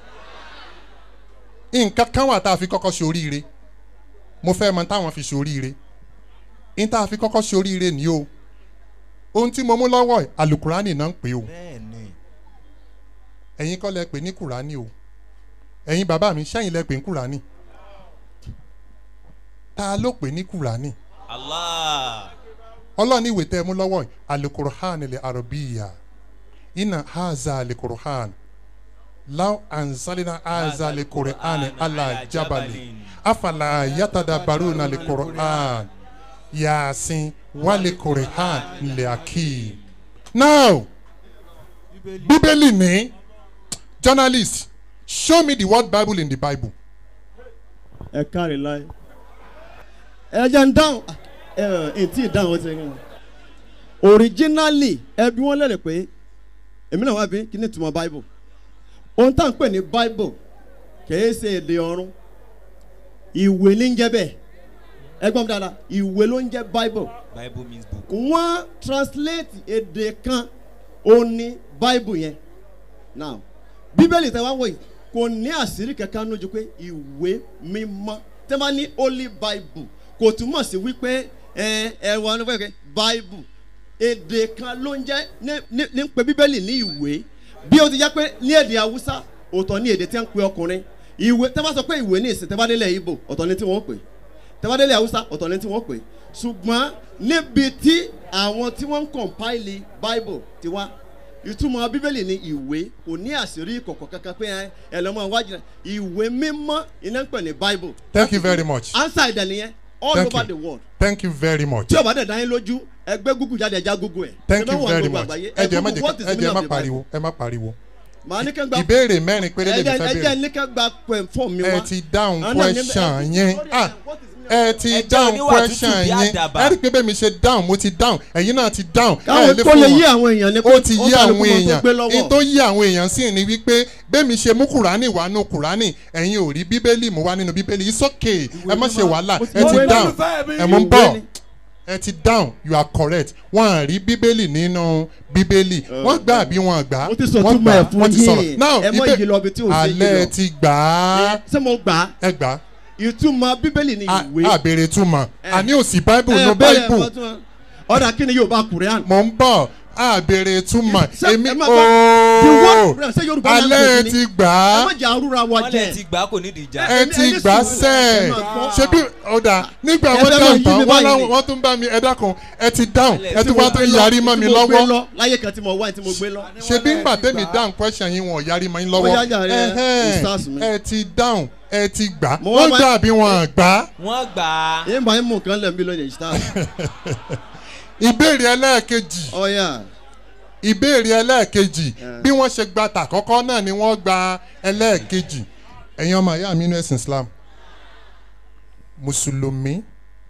nǹkan kan wà tá a fi kọ́kọ́ ṣe oríire mo fẹ́ mọ táwọn fi ṣe oríire n tá a fi kọ́kọ́ ṣe oríire ni o ohun tí mo mú lọ́wọ́ ẹ̀ alukurani náà ń pè o bẹ́ẹ̀ni. ẹ̀yin kọ́ lẹ pè ní kurani o ẹ̀yin bàbá mi sẹ́yìn lẹ pè ní kurani ta ló pè ní kurani Allah. ọlọ́ọ̀ni ìwé tẹ́ ẹ mú lọ́wọ́ ẹ̀ alukurani lè arabiya ina haza alukurani law anzalina haza alukurani ala jabali afala yatada baruna alukurani yasin wale kurani le akim. now bíbélì ní journalist show me the word bible in the bible. ẹ káre láyé ẹ jẹ́ ń dáhùn ẹ ẹ tí ì dáhùn ó ti rìn originally ẹ bí wọ́n lẹ́rìí pé èmi náà wá bí kí ni ìtumọ̀ bible ohun tá à ń pè ní bible kìí ṣe èdè ọ̀run ìwé ní ń jẹ́ bẹ́ẹ̀ ẹ gbọ́n mi dáadáa ìwé ló ń jẹ́ bible Bible means book. wọ́n translate èdè kan ó ní bible yẹn now bíbélì tẹ wá wọ̀ yìí kò ní àṣírí kankan lójú pé ìwé mímọ́ tẹ́ bá ní holy bible kò túmọ̀ sí wípé ẹ ẹ wà ní fẹ́ẹ́ bible èdè kan ló ń jẹ́ ní- ní ní ń pe bíbélì ní ìwé bí ó ti jẹ́ pé ní èdè haúsá ọ̀tọ̀ ní èdè tí wọ́n ń pe ọkùnrin ìwé tẹ́ bá sọ pé ìwé ní ìsìn tẹ́ bá délẹ̀ ibo ọ̀tọ̀ ní tí wọ́n pè tẹ́ bá délẹ̀ haúsá ọ̀tọ̀ ní tí wọ́n pè ṣùgbọ́n níbi tí àwọn tí wọ́n ń compile bible ti wá ìtumọ̀ bíbélì ní ìwé kò ní àṣírí ìkọ̀kọ̀ kankan pé ẹ ẹ lọ́mọ iwájú náà ìwé mímọ́ iná ń pè ní bible thank you very much answer ìdẹ̀ nìyẹn all Thank over you. the world thank you very much tí o bá dẹ̀ dá yín lójú ẹgbẹ́ google jáde ẹja google ẹ̀ thank Ṣé you bẹ́ẹ̀ wà very gbogbo much àgbáyé? ẹ jẹ́ má Google, jẹ́ what is ẹ the jẹ́ meaning má of the pariwo ẹ má pariwo màá ní kẹ́ ń gba ìbéèrè mẹ́rin péré lè mi ẹjẹ fẹ́ ẹjẹ béèrè ní kẹ́ gba pẹ̀ fún mi wá ẹ ti dáhùn Àná ní- question yẹn ah ẹ ti Ẹjẹ́ dáhùn oníwà tútù question bí yẹn àdàbà. ẹ rí i pé bẹ́ẹ̀ mi ṣe dáhùn mo ti dáhùn ẹ̀yin náà ti dáhùn Káwọn ẹ lè tó fún lè wọn. yí àwọn èèyàn ni pé ó ti ó yí kálukú àwọn mọ tó èèyàn gbé lọ́wọ́. ní tó yí àwọn èèyàn sí ni wípé bẹ́ẹ̀ mi ṣe mú kùránì wá nù kùránì ẹ̀yin ò rí bíbélì mú wá nínú bíbélì it's okay ẹ má ṣe wàhálà ẹ ti Ìwé dáhùn lólùfẹ́ mi. ẹ mú ń Ìwé bọ̀ ni. ẹ ti dáhùn you are correct wọn à rí bíbélì nínú bíbélì wọn gbà bí wọn gbà mo ti sọ wọn túmọ̀ ẹ̀ fún wọn ti sọ̀rọ̀ yín now ẹ mọ ibẹ̀- ìyí lọ ibi tí ò sí yìí alẹ́ lọ. ti gbà á ṣé mo gbà á ẹ gbà á ìtumọ̀ bíbélì ni ìwé àbèrè túmọ̀ àní òsì bible ẹ no bẹ́ẹ̀ bible mọ túmọ̀. ọ̀dà kí ni yóò bá kùrẹ́àn. mò ń bọ̀ àbèrè túmọ̀ èmi ẹ má gbọ́, the word ooo Quran, ṣé Yorùbá alẹ́ language ni? ti gbà ẹ á má jẹ́ arúra wa wọ́n jẹ́ lè ti gbà kò nídìí ìjà. ẹ ti gbà á sẹ́ ẹ̀ ṣe bí ọ̀dà nígbà Ẹ wọ́n fẹ́ máa dáhùn yí tán mi wọ́n báyìí láwọn ni. wọ́n tún bá mi ẹ dákun ẹ ti dáhùn ẹ Tí tún mo wá tó gbé lọ, yarí mọ́ mi tí mo gbé lọ́wọ́ lọ, láyé kan tí mo wá tí mo gbé lọ. ṣe bí ńgbà tẹ́mi dáhùn question yín wọn ò yarí mọ́ yín lọ́wọ́ Ó yá jàre, Ẹhẹ́n, ustaz mi. ẹ ti dáhùn ẹ ti gbà Mo wá wọ́n máa- gbà bí wọ́n gbà. wọ́n gbà á. yín bá yín mú nǹkan lẹ̀ mí lóye ìṣá. ìbéèrè ẹlẹ́ẹ̀kejì ọ̀yà ìbéèrè ẹlẹ́ẹ̀kejì bí wọ́n ṣe gba tàkọ́kọ́ náà ni wọ́n gba ẹlẹ́ẹ̀kejì ẹ̀yin ọmọ ìyá mi inú ẹ̀sìn islam mùsùlùmí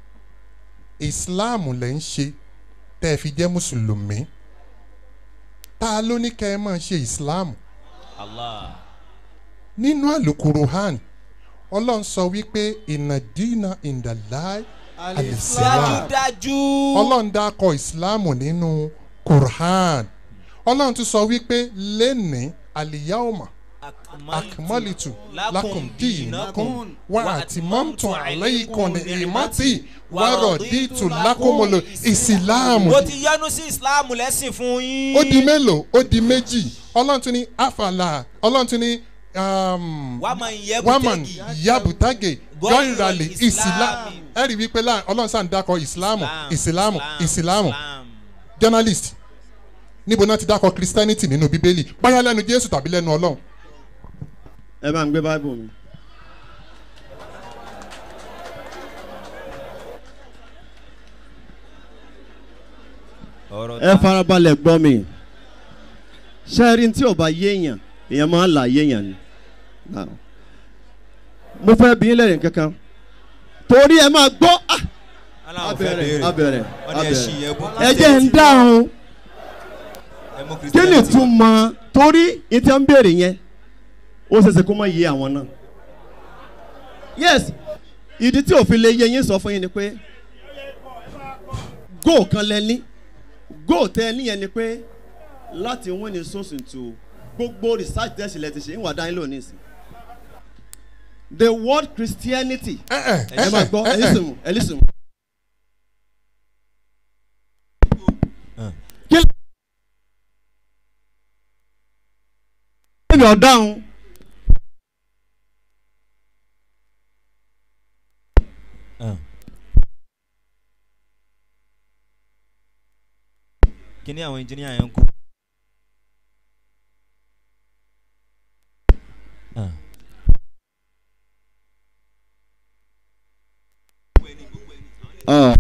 islam lẹ̀ ń ṣe tẹ́ ẹ fi jẹ́ mùsùlùmí ta ló ní kẹ́ ẹ máa ṣe islam allah nínú àlùkùrùhán ọlọ́run sọ wípé ìnàdínà ìndàláì alìsílám dájúdájú. ọlọ́run dákọ̀ ìsìláàmù nínú quran ọlọ́run tún sọ wípé lẹ́ni àlìyáwòmà akmalitu lakum dinakum wa atimamtu alaykum ni imati wa raditu lakumul isilamu. mo ti yọnu sí islam lẹ́sìn fún yín. ó di mélòó ó di méjì ọlọ́run tún ní afala ọlọ́run tún ní um, Waman yabutagi. waman yabutage Gọ́ìrọ̀lì gọ́ìrọ̀lì ìsìlámù ẹ rí wípé láà ọlọ́run sáà ń dákọ̀ ìsìlámù ìsìlámù ìsìlámù journalist níbo náà ti dákọ̀ christianity nínú bíbélì báyà lẹ́nu jésù tàbí lẹ́nu ọlọ́run. ẹ bá ń gbé báíbù mi. ọ̀rọ̀ ẹ farabalẹ̀ gbọ́ mi ṣẹ́ẹ́rì tí ò bá yéèyàn èèyàn máa ń là yéèyàn ni Now, mo fẹ́ bí lẹ́yìn kankan torí ẹ máa gbọ́ ah, aláwọ̀ fẹ́ abẹ̀rẹ̀ béèrè. abẹ̀rẹ̀ wọ́n ní ẹ ṣí yẹn bó. ẹ jẹ́ ń dáhùn ẹ mú kí ni Christianity. tún mọ torí ìtẹ́ ń béèrè yẹn ó ṣeéṣe kó má yé àwọn náà yes ìdí tí òfin lè yé yín sọ fún yín ni pé go kan lẹ ní go tẹ ẹ níyẹn ni pé láti win ní source into gbogbo research test ilẹ̀ ti ṣe ń wà dání lónìí sí the word christianity ẹ máa gbọ́ ẹ lísìn mú ẹ lísìn mú. kí ló ń bẹ̀ ọ́ dáhùn. kí ni àwọn engineer yẹn ń kú. Uh.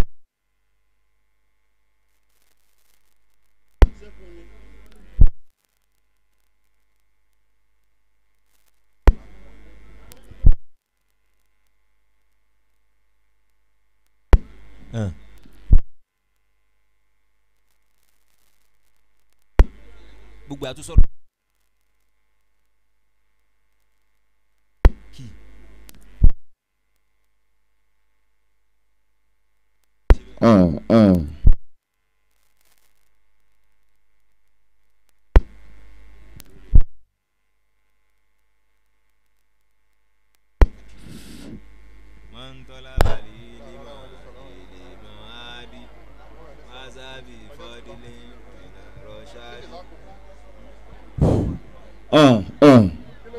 Uh. gbogbo àtúnṣe. Uh, uh. mọ́ńtọ́lá balẹ̀ lima lima adi wasabi fọdílé ọ̀ ọ̀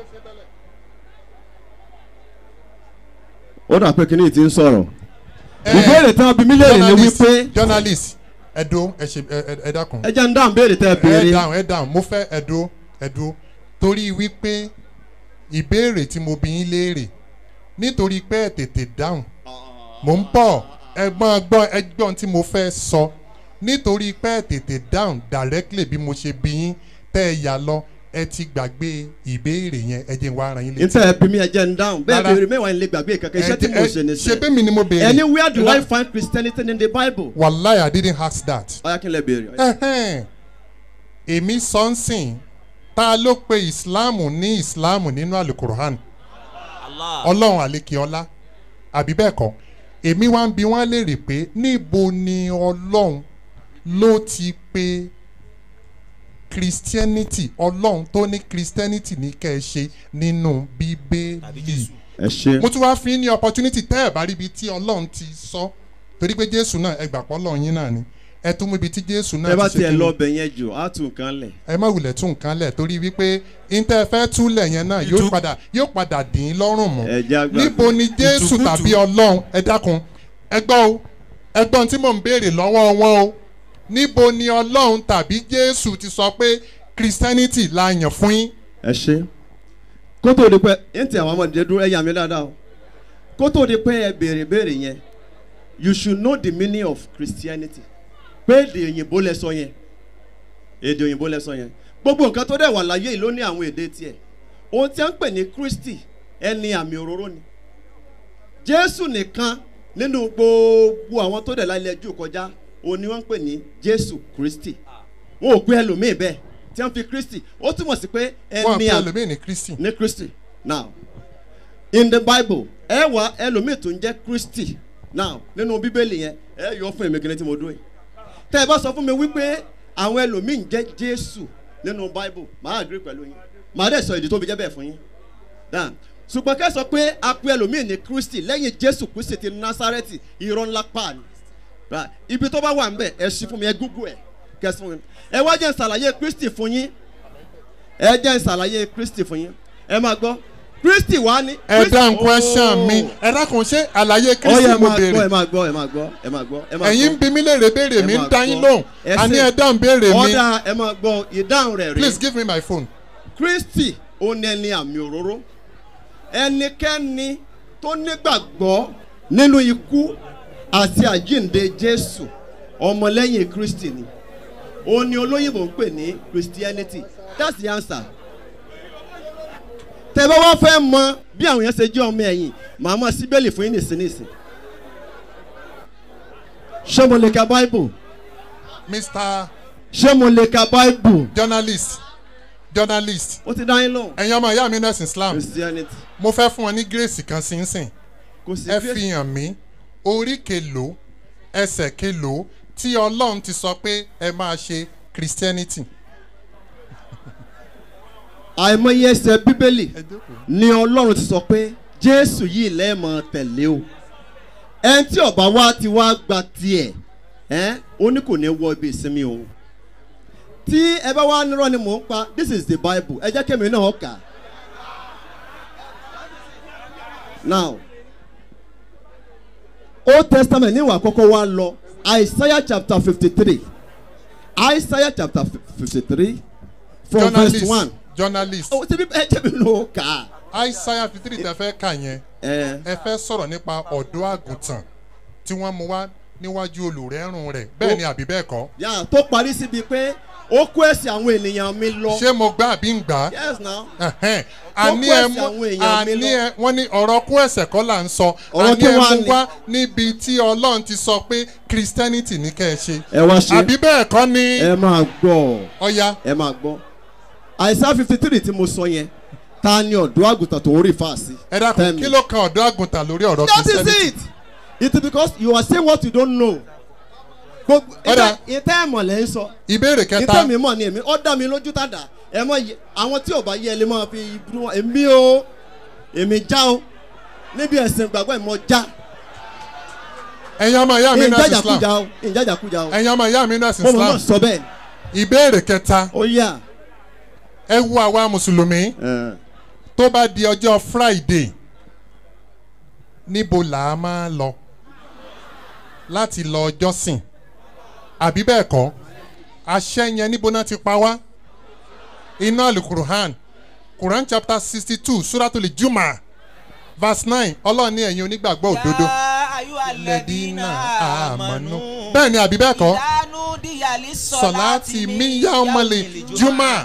ó dà pé kíní ti ń sọ̀rọ̀ ìbéèrè tán bí mílíọ̀nù ni journalist wípé journalist ẹ̀dó ẹ ṣe ẹ- ẹ- ẹ dákun. ẹ jẹ́ ń dáhùn béèrè tẹ́ ẹ béèrè. ẹ dáhùn ẹ dáhùn mo fẹ́ ẹ̀dó ẹ̀dó torí wípé ìbéèrè tí mo bí yín léèrè nítorí pé ẹ tètè dáhùn mò ń bọ̀ ẹgbọ́n gbọ́n ẹgbọ́n tí mo fẹ́ sọ nítorí pé ẹ tètè dáhùn directly bí mo ṣe bí yín tẹ́ ẹ yà lọ ẹ ti gbàgbé ìbéèrè yẹn ẹ jẹ́ n wá ara yín létí. níta ẹ bí mi ẹ jẹ́ ń dáhùn bẹ́ẹ̀ Rárá. béèrè mẹ́wàá ń lè gbàgbé kankan iṣẹ́ tí Ẹ- mo ẹ- ṣe ní ṣe bẹ́ẹ̀ mi ni mo béèrè. ẹni where do Rárá. I find Christianity in the Bible. wàláì i didn't ask that. ọ̀yá kí n lè béèrè. Ẹhẹ́n. èmi sọ́nsìn ta ló pe ìsìláàmù ní ìsìláàmù nínú alukur'an ọlọ́run àlekèọ́lá àbí bẹ́ẹ̀ kọ́ èmi wá ń bi wọ́n léèrè pé níbo ni ọlọ́run ló ti pe christianity ọlọ́run tó ní christianity ní kẹ́ ẹ ṣe nínú bíbélì ẹ ṣe. mo tún wá fi ní opportunity tẹ́ ẹ̀ bá rí ibi tí ọlọ́run ti sọ torí pé jésù náà ẹ gbà pọ́ ọlọ́run yín náà ni ẹ tún mú ibi tí jésù náà ẹ bá ti ṣe tiẹ̀ kí lọ ni ọbẹ̀ yẹn jù á tún nǹkan lẹ̀. ẹ má wulẹ̀ tún nǹkan lẹ̀ torí wípé intẹ́ fẹ́ túlẹ̀ yẹn náà yóò padà yóò padà dín in lọ́rùn mọ́ àgbà. níbo ni jésù Ìtùkùtù. tàbí ọlọ́run ẹ dákun ẹ gbọ́ o ẹ gbọ́n tí mò ń béèrè lọ́wọ́ wọn o níbo ni ọlọ́run tàbí jésù ti sọ pé christianity la yàn fún yín. ẹ ṣe kó tó di pé ẹ ń tẹ àwọn ọmọdé dúró ẹ yà mí dáadáa o kó tó di pé ẹ béèrè béèrè yẹn you should know the meaning of Christianity pé èdè òyìnbó lẹ sọ yẹn èdè òyìnbó lẹ sọ yẹn gbogbo nǹkan tó dẹ̀ wà láyé yìí ló ní àwọn èdè tiẹ̀ ohun tí a ń pè ní Kristi ẹni àmì òróró ni Jésù nìkan nínú gbogbo àwọn tó dẹ̀ láyé jù kọjá òun ni wọ́n ń pè ní Jésù Kristi wọn ò gbé ẹlòmíì bẹ́ẹ̀ tí wọ́n fi Kristi ó túmọ̀ sí pé wọ́n ẹni pe àmì ẹlòmíì ní kristi. ní Kristi now in the Bible ẹ wá ẹlòmíì tó ń jẹ́ Kristi now nínú bíbélì yẹn ẹ yọ fún èmi gẹ́gẹ́ tí mo dúró yìí tẹ́ ẹ bá sọ fún mi wípé àwọn ẹlòmíì ń jẹ́ Jésù nínú Bible màá agree pẹ̀lú yín màá dẹ̀ sọ ìdí tó fi jẹ́ bẹ́ẹ̀ fún yín now ṣùgbọ́n kẹ́ ẹ sọ pé a pe ẹlòmíì ní Kristi lẹ́yìn Jésù Kristi ti Násárẹ́tì irọ́ ńlá pa ni Right. ibi tó bá wà ń bẹ̀ ẹ ṣí fún mi ẹ gúgú ẹ kẹsí fún mi ẹ wá jẹ́ n ṣàlàyé Kristi fún yín ẹ jẹ́ n ṣàlàyé Kristi fún yín ẹ máa gbọ́ Kristi wá ní. ẹ Kristi- dáhùn question Oh. mi ẹ dákun ṣé àlàyé Ó yẹ kristi ẹ mo máa gbọ́ ẹ béèrè máa gbọ́ ẹ máa gbọ́ ẹ máa gbọ́ ẹ máa gbọ́. ẹ̀yin ń bi mí léèrè béèrè Ẹ mi ń máa dá yín gbọ́. lóhùn Ẹ àní ṣe- ẹ dáhùn béèrè mi ọ̀dà ẹ máa gbọ́ ìdáhùn rẹ̀ rí. please give me my phone. Kristi ó ní ẹni àmì òróró ẹnikẹ́ni tó nígbàgbọ́ nínú ikú àti àjíǹde Jésù ọmọlẹ́yìn Kristi ni ó ní olóyìnbó ń pè ní Christianity that's the answer tẹ́ bá wá fẹ́ mọ bí àwọn yẹn ṣe jẹ́ ọmọ ẹ̀yìn màá mọ síbẹ̀lì fún yín nìsinsìnyí ṣé mo lè ka Bible mr ṣé mo lè ka Bible journalist journalist. ó ti dá yín lóhùn. ẹ̀yin ọmọ ìyá mi nẹ́sìn islam Christianity. mo fẹ́ fún ọ ní grace kan sínsìn Kò sí ẹ grace. fi hàn mí orí kelòó ẹsẹ̀ kelòó tí ọlọ́run ti sọ pé ẹ máa ṣe christianity. àìmọye ẹsẹ̀ bíbélì ni ọlọ́run ti sọ pé jésù yìí lẹ́ẹ̀mọ tẹ̀lé o ẹni tí ọba wa ti wá gba tiẹ̀ ẹ́ ó ní kò ní wọ ibi ìsinmi òun tí ẹ bá wá nírọ̀ ni mò ń pa this is the bible ẹ jẹ́ kémi náà kà now old testament níwà kọ́kọ́ wá lọ isaiah chapter fifty three isaiah chapter fifty three from verse journalist one journalist. ó ti bí ẹ jẹ́ mi ló kà á. isaiah fifty three tẹ fẹ́ kà yẹn ẹ fẹ́ sọ̀rọ̀ nípa ọ̀dọ́ àgùntàn tí wọ́n mú wá níwájú olùrẹ́rùn rẹ̀ bẹ́ẹ̀ ni àbí bẹ́ẹ̀ kọ́. yà tó parí síbi pé ó kó ẹsẹ̀ àwọn ènìyàn mi lọ. ṣé mo gbá àbí ń gbà á. yes now. Ẹ̀hẹ́n. Ó àní kó ẹ ẹsẹ̀ mú àwọn èèyàn mi àní lọ. ẹ wọ́n ní ọ̀rọ̀ kó ẹsẹ̀ kọ́ là ń sọ Ọ̀rọ̀ àní kí ẹ wá mú ni? wá níbi tí ọlọ́run ti sọ pé christianity ní kẹ́ ẹ ṣe. ẹ wá ṣe. àbí bẹ́ẹ̀ kọ́ ni. ẹ máa gbọ́. ọ̀ya. ẹ máa gbọ́. àìsàn fifty three tí mo sọ yẹn ta ni ọ̀dọ́ àgùntàn tó ń rí fàásì. ẹ dákun kí ló kan ọ̀dọ́ àgùntàn lórí ọ̀rọ̀ that is christianity. it it is because you are saying what you don't know. gbogbo Ọ̀dà. ìtẹ́ ẹ̀mọ̀ lẹ́ ń sọ. ìbéèrè kẹta. ìtẹ́ mi mọ̀ ni èmi ó dá mi lójú tàdá ẹ mọ̀ yẹ àwọn tí ò bá yẹ ẹ lè máa fi ibùdó wọn èmi o èmi já o níbi ẹ̀sìn gbàgbọ́ ìmọ̀ já. ẹ̀yin ọmọ ìyá mi nurse islam ìjàjàkújà o ìjàjàkújà o. ẹ̀yin ọmọ ìyá mi nurse mo mọ̀ islam náà sọ bẹ́ẹ̀ ìbéèrè kẹta ó yà ẹ wo àwa mùsùlùmí tó bá di ọjọ́ friday níbo là á máa lọ láti lọ jọ́sìn àbí bẹ́ẹ̀ kọ́ àṣẹ yẹn níbo náà ti pa wá iná alukuruhan quran chapter sixty two suratul juma verse nine ọlọ́ọ̀ni ẹ̀yin onígbàgbọ́ òdodo lẹ́dínà àmọ́nú bẹ́ẹ̀ ni àbí bẹ́ẹ̀ kọ́ sọ̀láti míyàmọ́lẹ̀ juma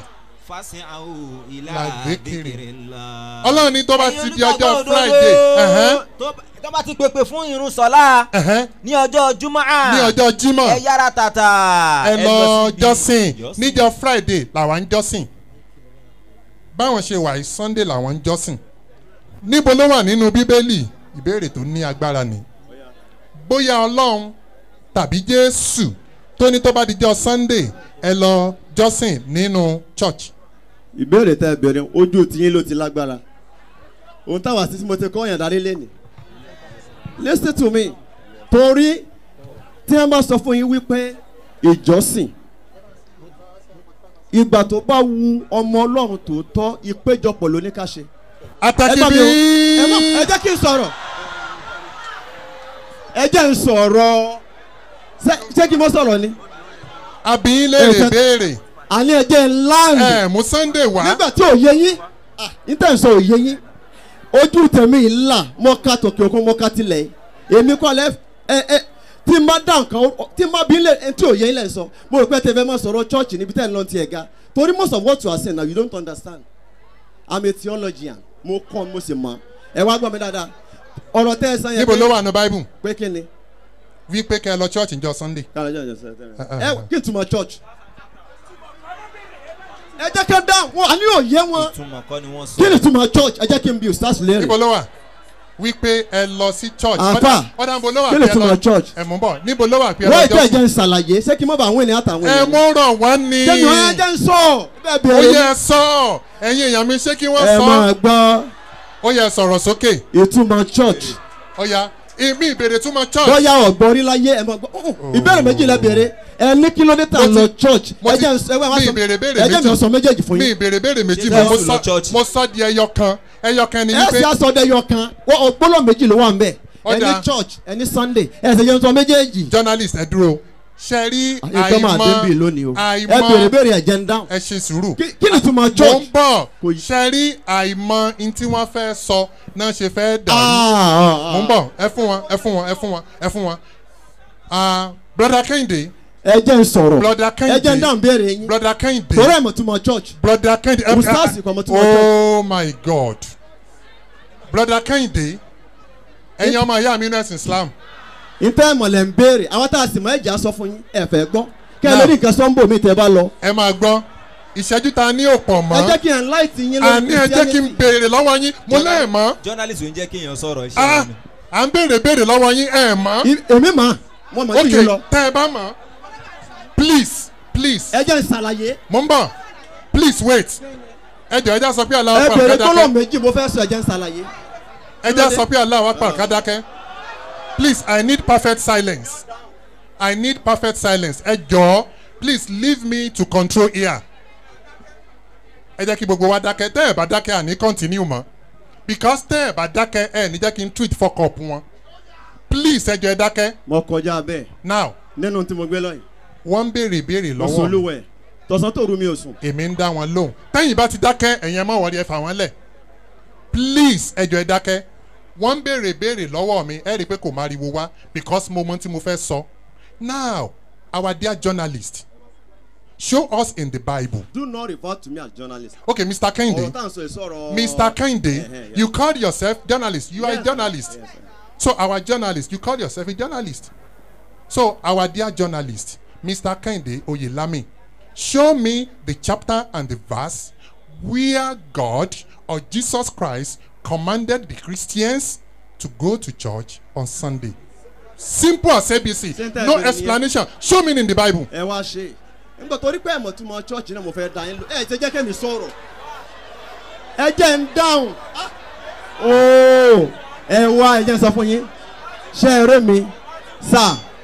làdékèrè ọlọ́run ní tó bá ti di ọjọ́ friday ẹ̀hẹ́n, tó bá ti pèpè fún irun sọlá ní ọjọ́ jumá ní ọjọ́ jímọ̀ ẹ yára tàtà ẹ lọ síbi jọ́sìn níjọ́ friday làwọn ń jọ́sìn báwọn ṣe wà yìí sunday làwọn ń jọ́sìn níbo ló wà nínú bíbélì ìbéèrè tó ní agbára ni bóyá ọlọ́run tàbí jésù tó ní tó bá di jọ́ sunday ẹ lọ jọ́sìn nínú church. ìbéèrè tẹ bẹ̀rẹ̀ ojú tiyín ló ti lágbára ohun táwa sí tí mo ti kọ́ yàn darí lẹ́nu listen to me torí tí wọ́n bá sọ fún yín wípé ìjọsìn ìgbà tó bá wu ọmọ ọlọ́run tòótọ́ ìpéjọpọ̀ ló ní ká ṣe. Àtàkì Ẹ bá mi o. bí- ẹ má- ẹ jẹ́ kí n sọ̀rọ̀ ẹ jẹ́ n sọ̀rọ̀ Ṣé- ṣé kí n mọ́ sọ̀rọ̀ ni. àbí léèrè béèrè. àní ẹ jẹ́ n láàyè. ẹ mú sunday wá. nígbà tí ò yé yín ah, níta ìsọ ò yé yín ojú tèmi ńlá mọ́ká tòkè òkun mọ́ká tilẹ̀ èmi kọ́ lẹ́ ẹ ẹ tí n bá dá nǹkan ó- tí n bá bí lè ẹ tí ò yé yín lẹ̀ sọ mo rò pé tẹ fẹ́ máa sọ̀rọ̀ church níbi tẹ́ ẹ lọ́n ti ẹ̀ ga torí most of what you are saying now you don't understand i'm a theologian mo kọ́ mo sì mọ̀ ẹ wá gbọ́ mi dáadáa ọ̀rọ̀ tẹ́ ẹ sàn yẹn níbo ló wà ní bible. pé kí ni. wípé kẹ́ ẹ lọ church njọ sunday. ẹ kí n túmọ̀ church ẹ jẹ́ kí n dá wọn àní ò yé wọn ìtumọ̀ kọ́ ni wọ́n sọ. kí ni túmọ̀ church ẹ jẹ́ kí n bí ustaz léèrè. níbo ló wà wípé ẹ lọ sí church. Àfà, ọ̀dà níbo ló wà kí ni pé ẹ lọ túmọ̀ church? ẹ mú bọ̀ níbo ló wà pé ẹ wọ́n lọ ìjọ ìjẹ́ jọ́sìn. ń ṣàlàyé ṣé kí n má bàa àwọn ènìyàn àtàwọn ẹ ènìyàn. mú rọ̀ wá ní. jẹ́nu ẹ jẹ́ ń sọ bẹ́ẹ̀ ó bẹ̀rẹ̀ yẹ sọ ẹ̀yin èèyàn mi ṣé kí wọ́n ẹ sọ. máa gbọ́ ó yẹ sọ̀rọ̀ sókè. ìtumọ̀ church ó yá ìmí ìbèrè túmọ̀ church. bóyá ọ̀gbọ́n rí láyé ẹ máa gbọ́ oh, oh, ìbéèrè méjì lẹ bèrè ẹ ní kìlómítà lọ church ẹ jẹ́ ń sọ ẹ wá mi sọ ìbèrè béèrè ẹ jẹ́ mi sọ méjèèjì fún mi yín. ìbèrè béèrè méjì Ṣé mo Jésù lọ sọ mo sọ di ẹyọ kan ẹyọ kan ni ẹ sì wípé aṣọ ọdẹ yọ kan wọ́n ọgbọ́nọ̀ méjì ló wà ń bẹ̀ ẹ ní Ọ̀dà. church ẹ ní sunday ẹ sì yẹn sọ méjèèjì. journalist ẹ dúró ṣe rí ìjọ máa dé bí lónìí o ẹ àìmọ̀ bèrè bèrè ẹ jẹ́ ń dáhùn. ẹ ṣe sùúrù. kí ni túmọ̀ mo church. ń bọ̀ ṣe rí àìmọ̀ n tí wọ́n fẹ́ sọ náà ṣe fẹ́ dàrú. Ah, mo ń bọ̀ ẹ fún wọn ẹ fún wọn ẹ fún wọn ẹ fún wọn. Ah, brother kehinde. ẹ jẹ́ ń sọ̀rọ̀ brother kehinde. ẹ jẹ́ ń dáhùn béèrè yín. brother kehinde. torí ẹ̀ mọ̀ túmọ̀ church. brother kehinde. ẹ- Ustaz kọ́ mọ̀ túmọ̀ church. oh my god. brother kehinde. ẹ̀yin ọmọ ìyá mi nínú ẹ̀sìn islam. ntẹ́ mọ̀lẹ́ ń béèrè àwọn tá a sì mọ̀ ẹ̀jẹ̀ sọ fún yín ẹ fẹ́ gbọ́ kẹ́ ẹ Now- lórí nǹkan sọ́ńbò mi tẹ́ bá lọ. ẹ máa gbọ́ ìṣẹ́jú ta ní òpọ̀ mọ́. ẹ jẹ́ kí n láìtì yín àní ẹ jẹ́ kí n béèrè lọ́wọ́ yín mo lẹ́ẹ̀ mọ́. journalist ò ń jẹ́ kéèyàn sọ̀rọ̀ iṣẹ́ Ah, wọn ni. à ń béèrè béèrè lọ́wọ́ yín ẹ̀ mọ́. èmi mọ̀ mo mọ̀ sí yín lọ. ok tẹ́ ẹ bá mọ̀ please please. ẹ jẹ́ n ṣàlàyé. mo ń bọ̀ please wait. ẹ jọ ẹ já sọ pé ẹ aláwọ̀ pa bèrè gbọ́dọ̀ kádàkẹ́. méjì mo fẹ́ sọ ẹ jẹ́ n ṣàlàyé. ẹ já sọ pé aláwọ̀ pa kádàkẹ́. please i need perfect silence. i need perfect silence. ẹ jọ please leave me to control here. ẹ jẹ́ kí gbogbo wa dákẹ́ tẹ́ ẹ bá dákẹ́ àní continue mọ́ because tẹ́ ẹ bá dákẹ́ ẹ ní jẹ́ kí n tweet fuck up wọn. please ẹ jọ ẹ dákẹ́. mo kọjá bẹ́ẹ̀. now nínú tí mo gbé lọ́yìn. wọ́n ń béèrè ìbéèrè mo lọ́wọ́ sùn mi. olúwẹ̀ tọ̀sán tó rú mi ò sùn. èmi ń dá wọn lóhùn tẹ́yìn bá ti dákẹ́ ẹ̀yin ẹ mọ̀ wọ́n ẹ fà wọ́n lẹ̀ please ẹ jọ ẹ dákẹ́ wọ́n ń béèrè béèrè lọ́wọ́ mi ẹ rí i pé kò máa riwo wá because mo mọ tí mo fẹ́ sọ now our dear journalist show us in the bible do not refer to me as journalist. okay mr kehinde ọ̀rọ̀ tá à ń sọ èso ọ̀rọ̀. mr kehinde Eh, eh, yeah. you called yourself journalist you are a Yes, journalist yes, sir. so our journalist you called yourself a journalist so our dear journalist mr kehinde oyelami show me the chapter and the verse where god or jesus christ commanded the christians to go to church on sunday simple as abc Sentence no ni yẹn. explanation show me in the bible. ẹ wá ṣe nígbà torí pé ẹ̀mọ̀ tí mo church náà mo fẹ́ da yín lò ẹ ṣe jẹ́ kẹ́mi sọ̀rọ̀ ẹ jẹ́ ń dáhùn Ah! ooo ẹ wá ẹ jẹ́ ń sọ fún yín ṣe eré mi sà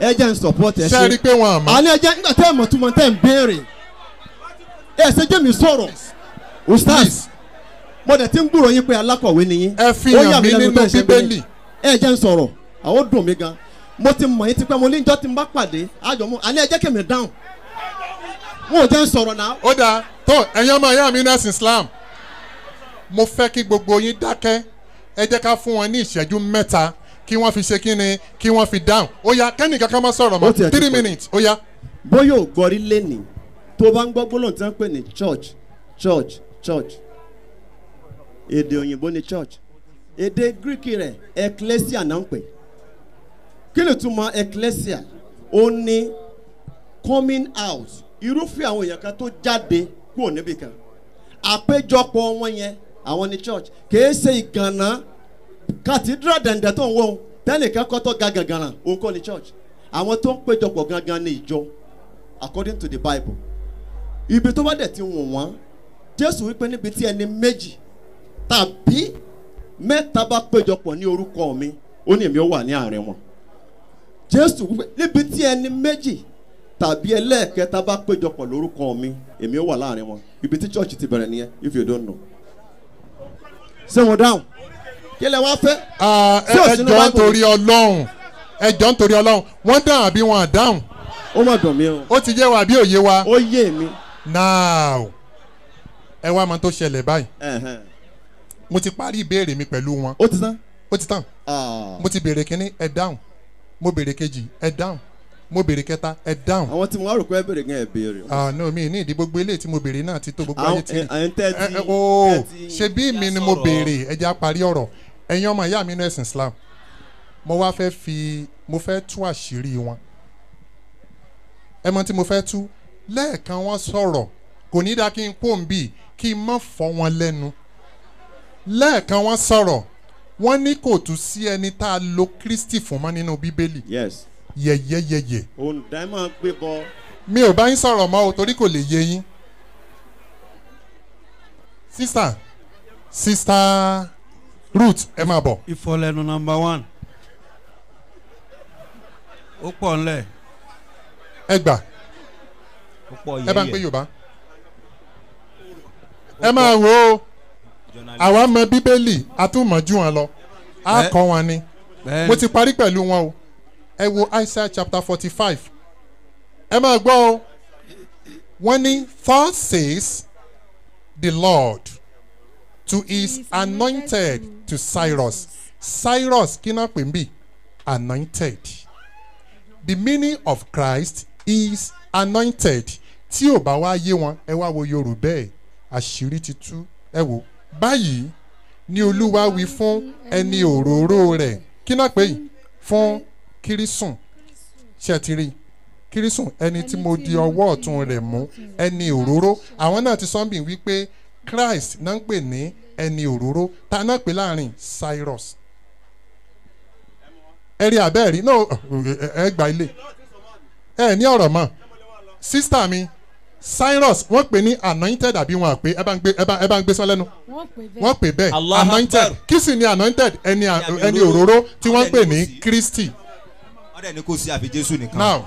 ẹ jẹ́ ń support ẹ Ṣé ẹ rí i pé wọn àmọ́? àní ẹ jẹ́ nígbà tẹ́ ẹ mọ̀ túmọ̀ tẹ́ ẹ ń béèrè ẹ ṣe jẹ́ mi sọ̀rọ̀ ustaz mo dẹ̀ ti ń gbúròó yín pé alákọ̀wé ni yín ẹ fi Ó hàn yà mí lẹ́nu nínú bẹ́ẹ̀ ṣe ń béèrè. Bíbélì. ẹ jẹ́ ń sọ̀rọ̀ àwọn dùn mí gan mo ti mọ̀ yín tipẹ́ mo ní ìjọ tí n bá pàdé àjọ mu àní ẹ jẹ́ kèmí dáhùn wọn ò jẹ́ ń sọ̀rọ̀ náà. ó dáa tó ẹ̀yin ọmọ ìyá mi nẹ́sìn Islam mo fẹ́ kí gbogbo yín dákẹ́ ẹ jẹ́ ká fún wọn ní ìṣẹ́jú mẹ́ta kí wọ́n fi ṣe kí ni kí wọ́n fi dáhùn ó yá kẹ́nì kankan má sọ̀rọ̀ Ó tiẹ̀ mọ́ ti three pọ̀. minutes ó yá. bóyá ò gbọ́rí lẹ́nì tó bá ń gbọ́ gbólóhùn tí wọ́n ń pè ní church church church èdè òyìnbó ni church èdè greek rẹ̀ ecclesia náà ń pè kí ni túmọ̀ ecclesia ó ní coming out irúfẹ́ àwọn èèyàn kan tó jáde kúrò níbì kan àpéjọpọ̀ wọn yẹn àwọn ni church kìí ṣe ìgànnà cathedral dẹ̀ndẹ̀ tó ń wọ́n tẹ́nìkan kọ́ tó ga gàngànà òun kọ́ ni church àwọn tó ń péjọpọ̀ gangan ní ìjọ according to the bible ibi tó bá dẹ̀ ti wọ̀n wọ́n jésù wípé níbi tí ẹni méjì tàbí mẹ́ta bá péjọpọ̀ ní orúkọ mi ó ní èmi ó wà ní àárín wọn jésù wípé níbi tí ẹni méjì tàbí ẹlẹ́ẹ̀kẹta bá péjọpọ̀ lórúkọ mi èmi ó wà láàrin wọn ibi tí church ti bẹ̀rẹ̀ nìyẹn if you don't know. ṣé wọn dáhùn kí lẹ wá fẹ́. ẹ Ṣé ò ẹ sínú jọ Bible? nítorí ọlọ́run ẹ jọ nítorí ọlọ́run wọ́n dáhùn àbí wọn à dáhùn. ó mà dùn mí o. ó ti yé wa àbí òye wa. ó yé mi. now ẹ wá mọ tó ṣẹlẹ̀ báyìí mo ti parí ìbéèrè mi pẹ̀lú wọn. ó ti tán. ó ti tán. mo ti béèrè kínní ẹ dáhùn mo béèrè kejì ẹ dáhùn mo béèrè kẹta ẹ dáhùn. àwọn tí mo wá rò pé ẹ béèrè gan ẹ béèrè. ah no mi ní ìdí gbogbo eléyìí tí mo béèrè náà ti tó gbogbo Àwọn- ayé tí. ẹ- àwọn tẹ́ ti- ẹ ẹ ooo tẹ́ ti ṣe bí mi ni mo sọ̀rọ̀. béèrè ẹ jẹ́ á parí ọ̀rọ̀ ẹ̀yin ọmọ ìyá mi nínú ẹ̀sìn Islam mo wá fẹ́ fi mo fẹ́ tú àṣírí wọn ẹ mọ tí mo fẹ́ tú lẹ́ẹ̀kan wọ́n sọ̀rọ̀ kò ní dá kí n kó n bì kí n má fọ́ wọn lẹ́nu lẹ́ẹ̀kan wọ́n sọ̀rọ̀ wọ́n ní kò tún sí ẹni tá a lo Kristi fún mọ́ nínú Bíbélì yes. yẹ̀yẹ́yẹ̀yẹ̀ òǹdà ẹ máa gbé bọ. mi ò bá yín sọ̀rọ̀ mọ́ o torí kò lè yé yín. sista sista Ruth ẹ máa bọ̀. ìfọlẹ́nu nọmba one ó pọ̀ ńlẹ̀. ẹ gbà ó pọ̀ ẹ bá ń yẹ́yẹ́. pé Yorùbá. ẹ máa wo o àwa mọ Bíbélì àtúmọ̀jú wọn lọ á Bẹ́ẹ̀- kọ́ wọn ni bẹ́ẹ̀ni. mo ti parí pẹ̀lú wọn o ẹ wo Isaiah chapter forty five ẹ máa gbọ́ o wọ́n ní thus says the Lord to his anointed to Cyrus Cyrus kí náà pè ń bì anointed the meaning of Christ is anointed tí ò bá wá yé wọn ẹ wá wo Yorùbá ẹ àṣírí ti tú ẹ wò báyìí ni Olúwa wí fún ẹni òróró rẹ̀ kí náà pè yìí fún kírísùn ṣe ti rí kírísùn ẹni tí mo di ọwọ́ ọ̀tún rẹ̀ mú ẹni òróró àwọn náà ti sọ́nbì wípé Christ náà ń pè ní ẹni òróró ta náà pè láàrin Cyrus ẹ rí abẹ́ rí no ẹ gba ilé ẹ ní ọ̀rọ̀ mọ́ sísítà mi Cyrus wọ́n pè ní anointed àbí wọn àpè ẹ bá ń gbé ẹ bá ẹ bá ń gbé sọ lẹ́nu wọ́n pè bẹ́ẹ̀. wọ́n pè bẹ́ẹ̀ Allahu anointed Akbar. kí sì ni anointed ẹni à- Ẹni ẹni òróró. òróró tí wọ́n Àwọn pè ẹni ní kò sí. Kristi wọ́n dẹ̀ ní kò sí àfi Jésù nìkan. now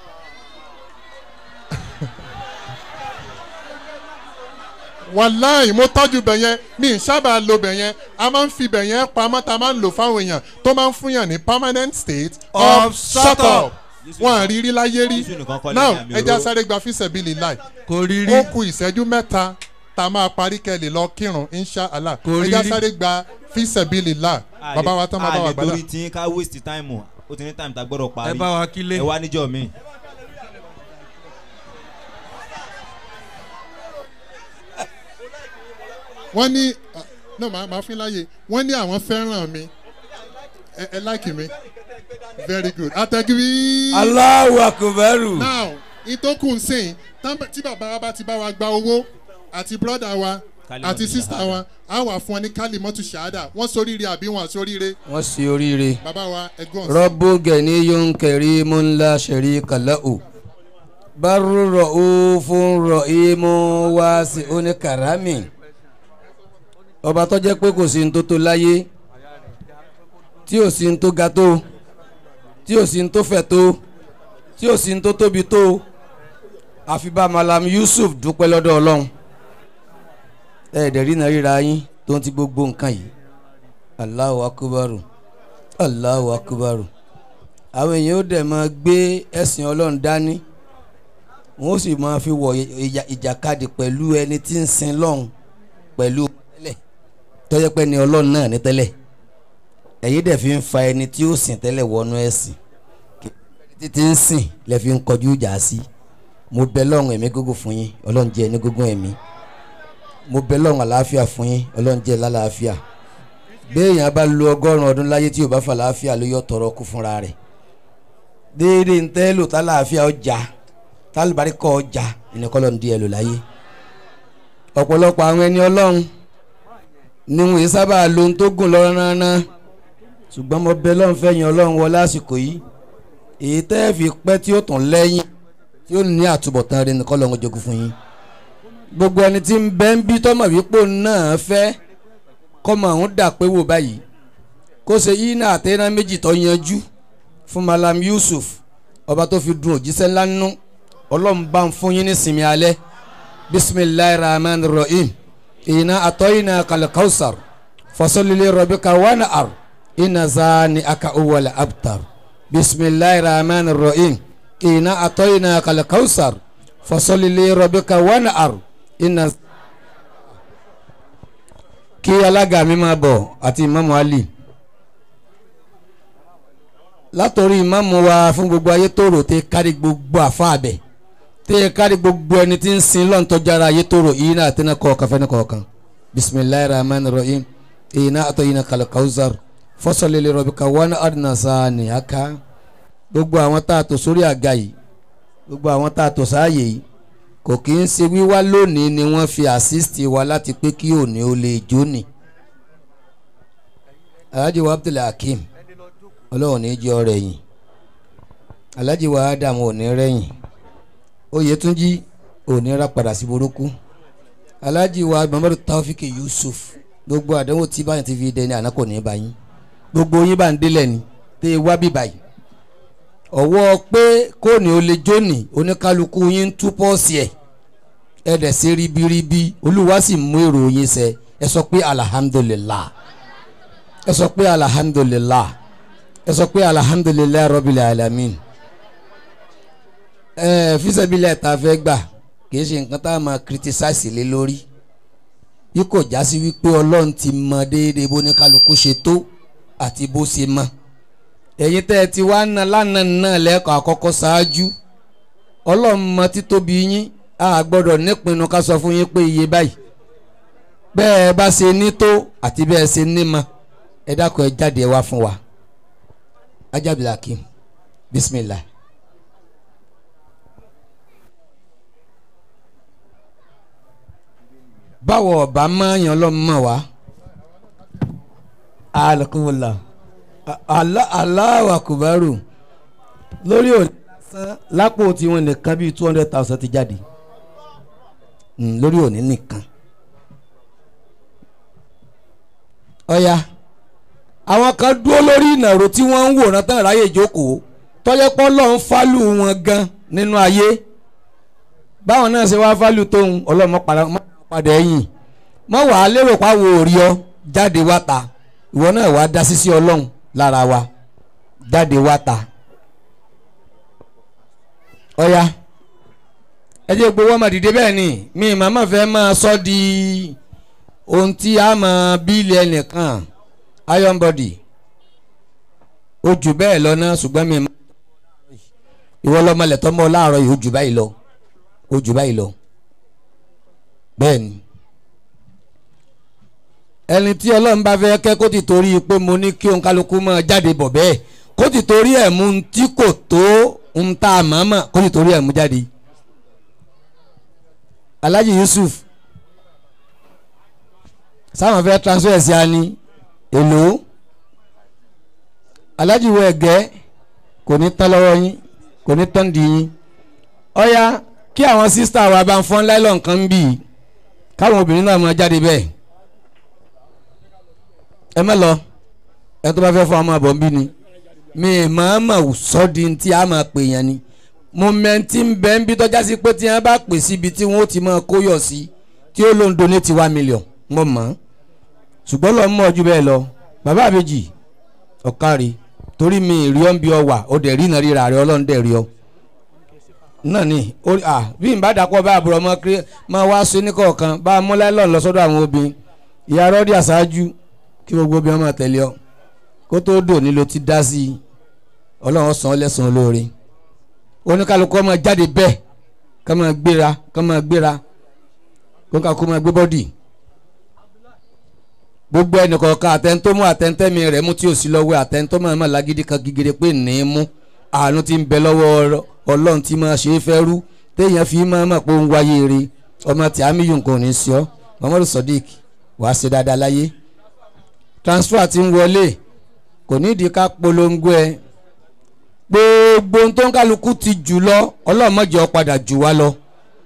wàláì mo tọ́jú bẹ̀ yẹn mi ì sábà lo bẹ̀ yẹn a máa ń fi bẹ̀ yẹn pamọ́ ta máa ń lò fáwọn èèyàn tó máa ń fún yàn ní permanent state of, Of shut shut up up. wọn à rí rí láyé rí Jésù nìkan kọ́ now lẹ́yìn àmì ẹja òróró. sáré gba fíṣẹ̀bìlì láì kò rí rí. ó ku ìṣẹ́jú mẹ́ta tá a máa parí kẹ́lẹ̀ lọ kírun insha allah Kò rí ẹja rí. sáré gba fíṣẹ̀bìlì láì A bàbá lè- wa tán bàbá a wa lè gbàdá. torí tí ká waste time o ó ti ní time tá a gbọ́dọ̀ parí ẹ bá wa kílé. ẹ wá níjọ́ mi. wọ́n ní ah, no màá màá fún láàyè wọ́n ní àwọn fẹ́ràn mi ẹ ẹ láìkì mi very good atẹ́gírí. Allahu akubaru. now ìtókù ń sìn tán bá- tí bàbá wa bá ti bá wa gba owó àti brọ́dà wa Kalimatu àti sísá shahada. wa á wà fún ọ ní kálímọ́tù ṣáádà wọ́n soríire àbí wọn àsoríire wọ́n ṣe oríire. bàbá wa ẹgbọ́n sí. rọ́bù gẹ̀ẹ́ni yóò ń kẹ̀rí mú ńlá ṣẹ̀rí kàláò. bárú rọ̀ ó fún rọ̀ ìmú wá sí oníkàrámì. ọba tó jẹ́ pé kò sí ní tó tó láyé tí ò sí ní tó ga tó tí ò sí ní tó fẹ̀ tó tí ò sí ní tó tóbi tó àfi bá malam yusuf dúpẹ́ lọ́dọ̀ ọlọ́run ẹ̀ẹ́dẹ̀rí náà ríra yín tó ń ti gbogbo nǹkan yìí Allahu akubaru Allahu akubaru àwọn èèyàn ó dẹ̀ máa gbé ẹ̀sìn ọlọ́run dání wọ́n ó sì máa fi wọ̀ ìjà- ìjàkadì pẹ̀lú ẹni tí ń sin lọ́hùn pẹ̀lú tẹ́lẹ̀ tọ́jọ́ pé ni ọlọ́run náà ní tẹ́lẹ̀ ẹ̀yin dẹ̀ fi ń fa ẹni tí ó sìn tẹ́lẹ̀ wọnú ẹ̀sìn títí ń sìn lẹ́ fi ń kọjú ìjà sí mo bẹ lọ́run ẹ̀mí gógó fún yín ọlọ́run jẹ́ ẹni gógó ẹ̀mí mo bẹ lọ́run àlàáfíà fún yín ọlọ́run jẹ́ lálàáfíà béèyàn bá lo ọgọ́rùn ọdún láyé tí ò bá fà láàfíà ló yọ tọrọ kú fúnra rẹ̀ déédéé ń tẹ́ lò tá láàfíà ọjà tálùbáríkọ̀ ọjà ìnìkọ́lọ́ ń di ẹ̀ lò láyé ọ̀pọ̀lọpọ̀ àwọn ẹni ọlọ́run ni wọn yìí sábà lo ohun tó gùn lọ́rọ́ náà ṣùgbọ́n mo bẹ lọ́run fẹ́yìn ọlọ́run wọ lásìkò yìí èyí tẹ́ ẹ fi pẹ́ tí ó tún lẹ́yìn tí ó ní àtúbọ̀tán rẹ nìkan lọ́run jogún fún yín gbogbo ẹni tí ń bẹ ń bí tọ́mọ̀ wípé òun náà fẹ́ kọ́mọ òun dà pé wò báyìí kó ṣe yí náà àtẹ́ná méjì tó yanjú fún malam yusuf ọba tó fi dun òjíṣẹ́ ńlá nínú ọlọ́run bá ń fún yín ní sinmi alẹ́ bisimilahi rahman rahim ina atoyina kalkausar fasolili robika wana ar ina zani aka uwal abtar bisimilahi rahman rahim ina atoyina kalkausar fasolili robika wana ar ina. kí alága mi máa bọ̀ àti ìmáàmù ali látòrí ìmáàmù wa fún gbogbo ayé tó rò tẹ kárí gbogbo àfa abẹ tẹ kárí gbogbo ẹni tí ń sin lọ́n tọ́jára ayé tó rò yìí náà tẹ́ná kọ̀ọ̀kan fẹ́ni kọ̀ọ̀kan bisimilayi rahman rahim èyí náà àtọ̀ yìí náà kàlẹ́ kawusar fọ́sọ̀lélẹ̀ rọ̀bì ká wọn àdínàṣà ní aka gbogbo àwọn tá a tò sórí àga yìí gbogbo àwọn tá a tò sáàyè yìí kò kí ń ṣe wíwá lónìí ni wọ́n fi àsísítì wa láti pé kí òní ó lè jóni alhaji wa abdul hakeem ọlọ́run ní jẹ́ ọrẹ yìí alhaji wa adam ò ní rẹ́yìn oyetunji ò ní ra padà sí burúkú alhaji wa muhammadu taofik yusuf gbogbo àdánwò tí báyìí ti fi dẹni àná kò ní bá yín gbogbo yín bá ń délẹ̀ ni tẹ́ ẹ wá bí báyìí ọwọ́ pé kóòní ó lè jóni oníkálukú yín ń tú pọ́ọ̀sì ẹ̀ ẹ dẹ̀ ṣe ribiribi olúwa sì mú èrò yín ṣẹ ẹ sọ pé alihamudulilah ẹ sọ pé alihamudulilah ẹ sọ pé alihamudulilah rọ́bìlì alamin ẹ fisẹ́bílẹ̀ tá a fẹ́ gbà kìí ṣe nǹkan tá a máa criticize lé lórí bí kò já sí wípé ọlọ́run ti mọ déédéé bó ní kálukú ṣe tó àti bó ṣe mọ ẹ̀yin tẹ́ ẹ ti wá ná lánàá náà lẹ́kọ̀ọ́ àkọ́kọ́ ṣáájú ọlọ́run mọ títóbi yín a gbọ́dọ̀ nípinnu ká sọ fún yín pé iye báyìí bẹ́ẹ̀ bá ṣe ní tó àti bẹ́ẹ̀ ṣe ní mọ ẹ dákun ẹ jáde wá fún wa ajábìlà kí bisimilah. báwo ọba máa yan lọ́mọ wa alakumula aláwa kubaru lórí òní lásán lápò tiwọn nìkan bíi two hundred thousand ti jáde lórí òní nìkan ọ̀ya àwọn kan dúró lórí ìnàró tí wọ́n ń wòran tán ráyè jókòó tọ́jọ́pọ́ lọ́n fálù wọn gan nínú ayé báwọn náà ṣe wá fálù tóun ọlọ́mọ padà ẹ̀yìn mọ́ wàá lérò páwo òrí ọ jáde wá ta ìwọ náà wàá dá sísí ọlọ́run lára wa jáde wá ta ọ̀ya ẹ jẹ́ gbowó ọmọ dìde bẹ́ẹ̀ ni mi màmá fẹ́ máa sọ di ohun tí a máa bíìlì ẹnìkan iron body ó jù bẹ́ẹ̀ lọ náà ṣùgbọ́n mi ìwọ lọ́mọlẹ̀ tọ́mọ láàárọ̀ yìí ó jù báyìí lọ ó jù báyìí lọ bẹ́ẹ̀ ni ẹni tí ọlọ́run bá fẹ́ kẹ́ kó ti torí pé mo ní kí òun kálukú máa jáde bọ̀ bẹ́ẹ̀ kó ti torí ẹ̀ mú un tí kò tó ń tá a mọ̀ mọ̀ kó ti torí ẹ̀ mú jáde Alhaji Yusuf sáwọn fẹ́ transfer sí ani èlò Alhaji wo ẹ̀gẹ́ kò ní tán lọ́wọ́ yín kò ní tán di yín ọ̀ya kí àwọn sísítà wa bá ń fọ́n láìlọ́ nǹkan ń bì í káwọn obìnrin náà máa jáde bẹ́ẹ̀ ẹ má lọ ẹ tó bá fẹ́ fọ́ ọmọ àbọ̀ ń bí ni mi máa ma sọ di ti a máa pè yẹn ni mọ̀mẹ́ntì ń bẹ́ ń bí tọ́já sí pé tí wọ́n bá pè síbi tí wọ́n ti máa kóyọ̀ sí tí ó lóun donate one million mo mọ̀ ọ́n ṣùgbọ́n lọ́ọ́ mọ̀ ju bẹ́ẹ̀ lọ bàbá àbèjì ọ̀kárí torí mi ìrí ọ́ ń bí ọ wà ó dẹ̀ rí iná ríra rẹ ọlọ́run dẹ̀ rí ọ. náà ni orí à bí n bá dàpọ̀ bá àbúrò ọmọ kiri máa wá sí ní kọ̀ọ̀kan bá a múlẹ̀ lọ́n lọ sọ́dọ̀ àwọn obìnrin ìyá rọ́ọ̀dì àṣáájú kí gbogbo obìnrin máa tẹ̀lé ọ kó tó dò ní lo ti dá sí i ọlọ́run sàn ọ́ lẹ́sàn olóore oníkálukú ọmọ jáde bẹ́ẹ̀ ká máa gbéra ká máa gbéra kó ká kó máa gbé bọ́dì gbogbo ẹnìkọ̀ọ̀kan àtẹ̀ntómú àtẹ̀ntẹ́mi rẹ̀ mú tí ò sí lọ́wọ́ àtẹ̀ntómú àmọ́ lágídí kan gígéré pé ní í mú àánú ti ń bẹ lọ́wọ́ ọlọ́run tí máa ṣe é fẹ́ rú téèyàn fi máa mọ̀ pé ó ń wáyé rí ọmọ tí àmì yìí nǹkan ò ní sí ọ muhammadu sadiq wàá ṣe dáadáa láyé transfer ti ń wọlé kò nídìí ká polongo ẹ gbogbo ohun tó ń kálukú ti jù lọ ọlọ́run má jẹ́ ó padà jù wá lọ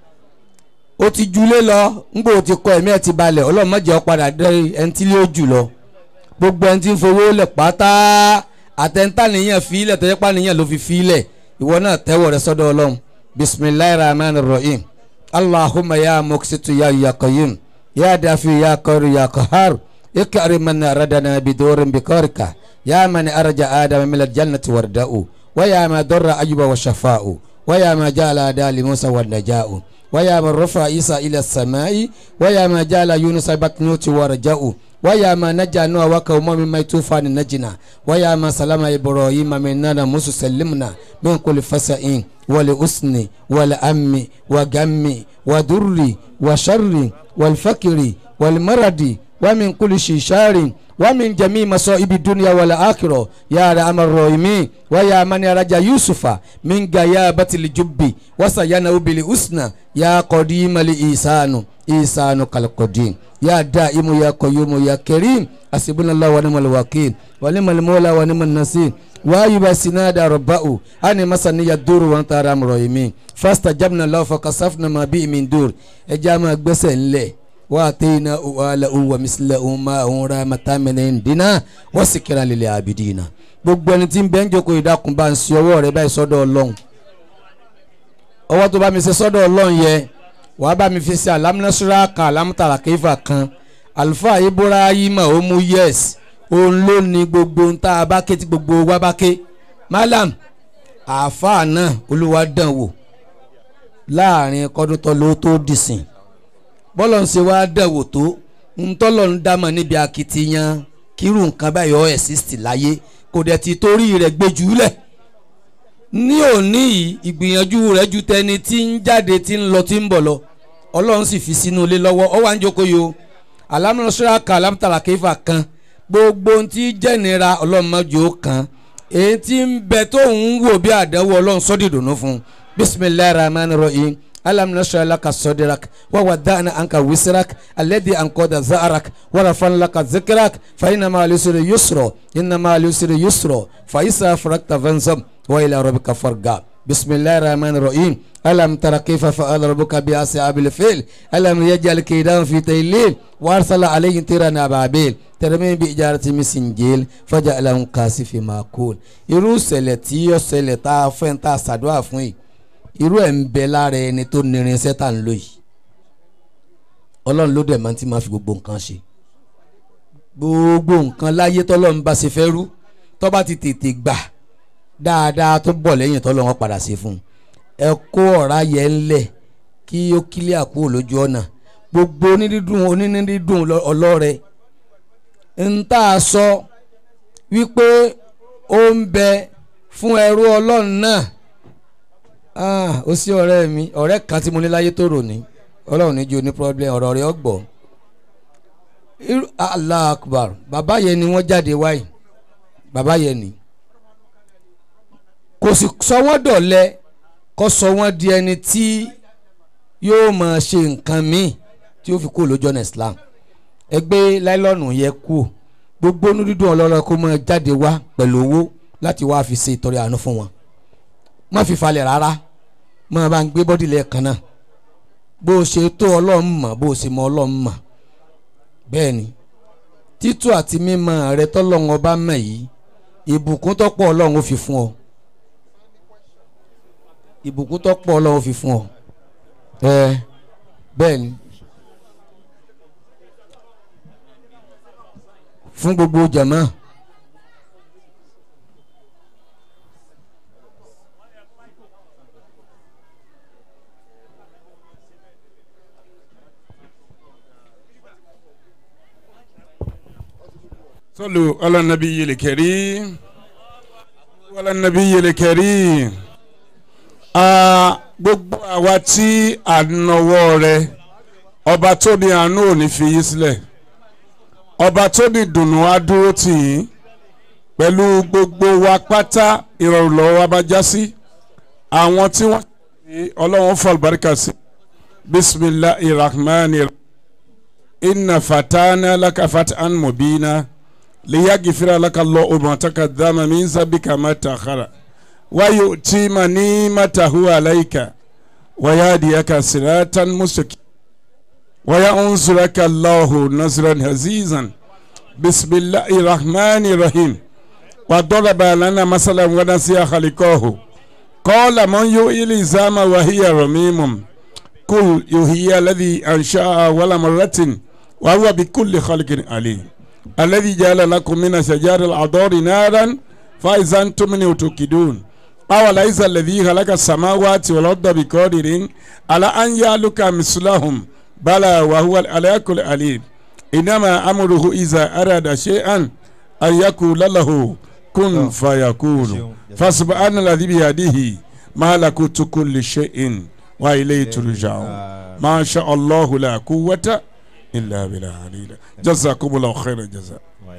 ó ti julé lọ ńgbò ó ti kọ ẹ̀mí ẹ̀ ti balẹ̀ ọlọ́run má jẹ́ ó padà dé ẹni tí lé ó jù lọ gbogbo ẹni tí ń fowó lẹ̀ pátá àtẹ̀ntà nìyẹn fi ilẹ̀ tẹ́jẹ́ pa nìyẹn ló fi fi ilẹ̀ ìwọ náà tẹ́wọ̀ rẹ sọ́dọ̀ ọlọ́run bisimilayi rahman rahim allahumma ya muksitu ya yakayim ya dafi ya kọri ya kahar ikari man radana bidorin bikorika ya man araja adam milal jannati warda'u wa ya ma dorra ayuba wa shafa'u wa ya ma jala dali musa wa naja'u ويا من رفع عيسى إلى السماء ويا ما جعل يونس بطنوت ورجاء ويا ما نجا نوح وقومه مما طوفان نجنا ويا ما سلم إبراهيم من نار موسى سلمنا من كل فسائين ولأسن والأم وغم ودر وشر والفقر والمرض ومن كل شيشار ومن جميع مصائب الدنيا والآخرة يا رحم الراحمين ويا من رجا يوسف من غيابة الجب وسينه بالحسنى يا قديم الإحسان إحسان كالقديم يا دائم يا قيوم يا كريم حسبنا الله ونعم الوكيل ونعم المولى ونعم النصير وأيوب سناد ربه أن مسني الدور وأنت رحم الراحمين فاستجبنا له فكشفنا ما به من دور إجامة gbèsè ńlẹ̀ واتينا أهله ومثله معه رحمة من عندنا وذكرى للعابدين gbogbo ẹni tí ń bẹ́ ń jókòó ìdákun bá ń ṣe ọwọ́ rẹ báyìí sọ́dọ̀ ọlọ́run ọwọ́ tó bá mi ṣe sọ́dọ̀ ọlọ́run yẹ wàá bá mi fi ṣe alámúnásúrà kan alámútàrà kéfà kan àlùfáà ibrahima ó mú yẹs òun ló ní gbogbo ń tá a bá ké tí gbogbo wa bá ké malam àáfàá náà olúwa dàn wò láàrin kọ́dún tó ló tó dìsìn bọ́lọ̀ ń ṣe wá dẹ̀wò tó ń tọ́lọ̀ ń dámọ̀ níbi akitiyan kírú nǹkan báyọ̀ ẹ̀sìsì láyé kò dẹ̀ ti torí rẹ̀ gbé jùlẹ̀ ní òní yìí ìgbìyànjú rẹ̀ ju tẹni tí ń jáde tí ń lọ tí ń bọ̀ lọ ọlọ́run sì fi sínú ilé lọ́wọ́ ọ wá ń jókòó yìí o alámúnáṣọ́ra kan alámútàlà kéfà kan gbogbo ohun tí jẹ́nira ọlọ́run mọ́jú ó kan èyí tí ń bẹ tó ń wò bí àdánwò ọlọ́run sọ́dìdùnú fún bisimilayi rahman rahim ألم نشرح لك صدرك ووضعنا عنك وزرك الذي أنقض ظهرك ورفعنا لك ذكرك فإن مع اليسر يسرا إن مع اليسر يسرا فإذا فرغت فانصب وإلى ربك فارغب بسم الله الرحمن الرحيم ألم تر كيف فعل ربك بأصحاب الفيل ألم يجعل كيدهم في تيليل وأرسل عليهم طيرا أبابيل ترميم بإجارة من سنجيل فجعلهم كاسف ماكول irú ìṣẹ̀lẹ̀ tí ó ṣẹlẹ̀ tá a fẹ́ tá a ṣàdúrà fún yìí irú ẹ̀ ń bẹ lára ẹni tó nírinṣẹ́ tá ń lò yìí ọlọ́run ló dẹ̀ máa ti máa fi gbogbo nǹkan ṣe gbogbo nǹkan láyé tọ́lọ́run bá ṣe fẹ́ rú tó bá ti tètè gbà dáadáa tó bọ̀ lẹ́yìn tọ́lọ́run padà ṣe fún un ẹ kó ọ̀rá yẹn ńlẹ̀ kí ó kílíà kúrò lójú ọ̀nà gbogbo onídídùn onídídùn ọlọ́rẹ ń tà sọ wípé ó ń bẹ fún ẹrú ọlọ́run náà ah ó sí ọ̀rẹ́ mi ọ̀rẹ́ kan tí mo ní láyé tó rò ní ọlọ́run níjó ní problem ọ̀rọ̀ rẹ̀ ọgbọ̀ allah akbar bàbá yẹn ni wọ́n jáde wáyé bàbá yẹn ni kò sì sọ wọ́n dọ̀lẹ́ kó sọ wọ́n di ẹni tí yóò máa ṣe nǹkan míì tí ó fi kú lójú ọ̀nà islam ẹgbẹ́ láìlọ́nù yẹ kú gbogbo onídùúdùn ọlọ́rọ̀ kó máa jáde wá pẹ̀lú owó láti wá fi ṣe ìtọrẹ àánú fún wọn má fi falẹ̀ rárá má bá ń gbé bọ́dì lẹ́ẹ̀kan náà bó o ṣe tó ọlọ́run mọ̀ bó o ṣe mọ ọlọ́run mọ̀ bẹ́ẹ̀ ni títú àti mímọ̀ rẹ tọ́lọ́run ọba mọ̀ yìí ìbùkún tọ́pọ̀ ọlọ́run ó fi fún ọ ìbùkún tó pọ̀ ọlọ́run fi fún ọ ẹ bẹ́ẹ̀ ni fún gbogbo jama صلوا على النبي الكريم على النبي الكريم Ah, gbogbo àwa tí à ń nọwọ́ rẹ ọba tó ní àánú ò ní fi yín sílẹ̀ ọba tó ní dùnú á dúró tì yín pẹ̀lú gbogbo wa pátá ìrọ̀rùn lọ́wọ́ wa bá já sí àwọn tí wọ́n ṣe ọlọ́wọ́n fọ àlùbáríkà sí bisimilahi rahman inna fatana laka fatan mubina liyagifira laka allahu ma taqaddama min zabika ma ta'akhara ويؤتم نعمته عليك ويهديك صراطا مستقيما وينصرك الله نصرا عزيزا بسم الله الرحمن الرحيم وضرب لنا مثلا ونسي خلقه قال من يحيي العظام وهي رميم قل يحيي الذي انشا اول مره وهو بكل خلق عليم الذي جعل لكم من شجار العذار نارا فاذا انتم منه توقدون أوليس الذي خلق السماوات والأرض بقادر على أن يعلك مثلهم بلى وهو على كل عليم إنما أمره إذا أراد شيئا أن يقول له كن فيكون فسبحان الذي بيده ملكوت كل شيء وإليه ترجعون ما شاء الله لا قوة إلا بالله علينا جزاكم الله خير الجزاء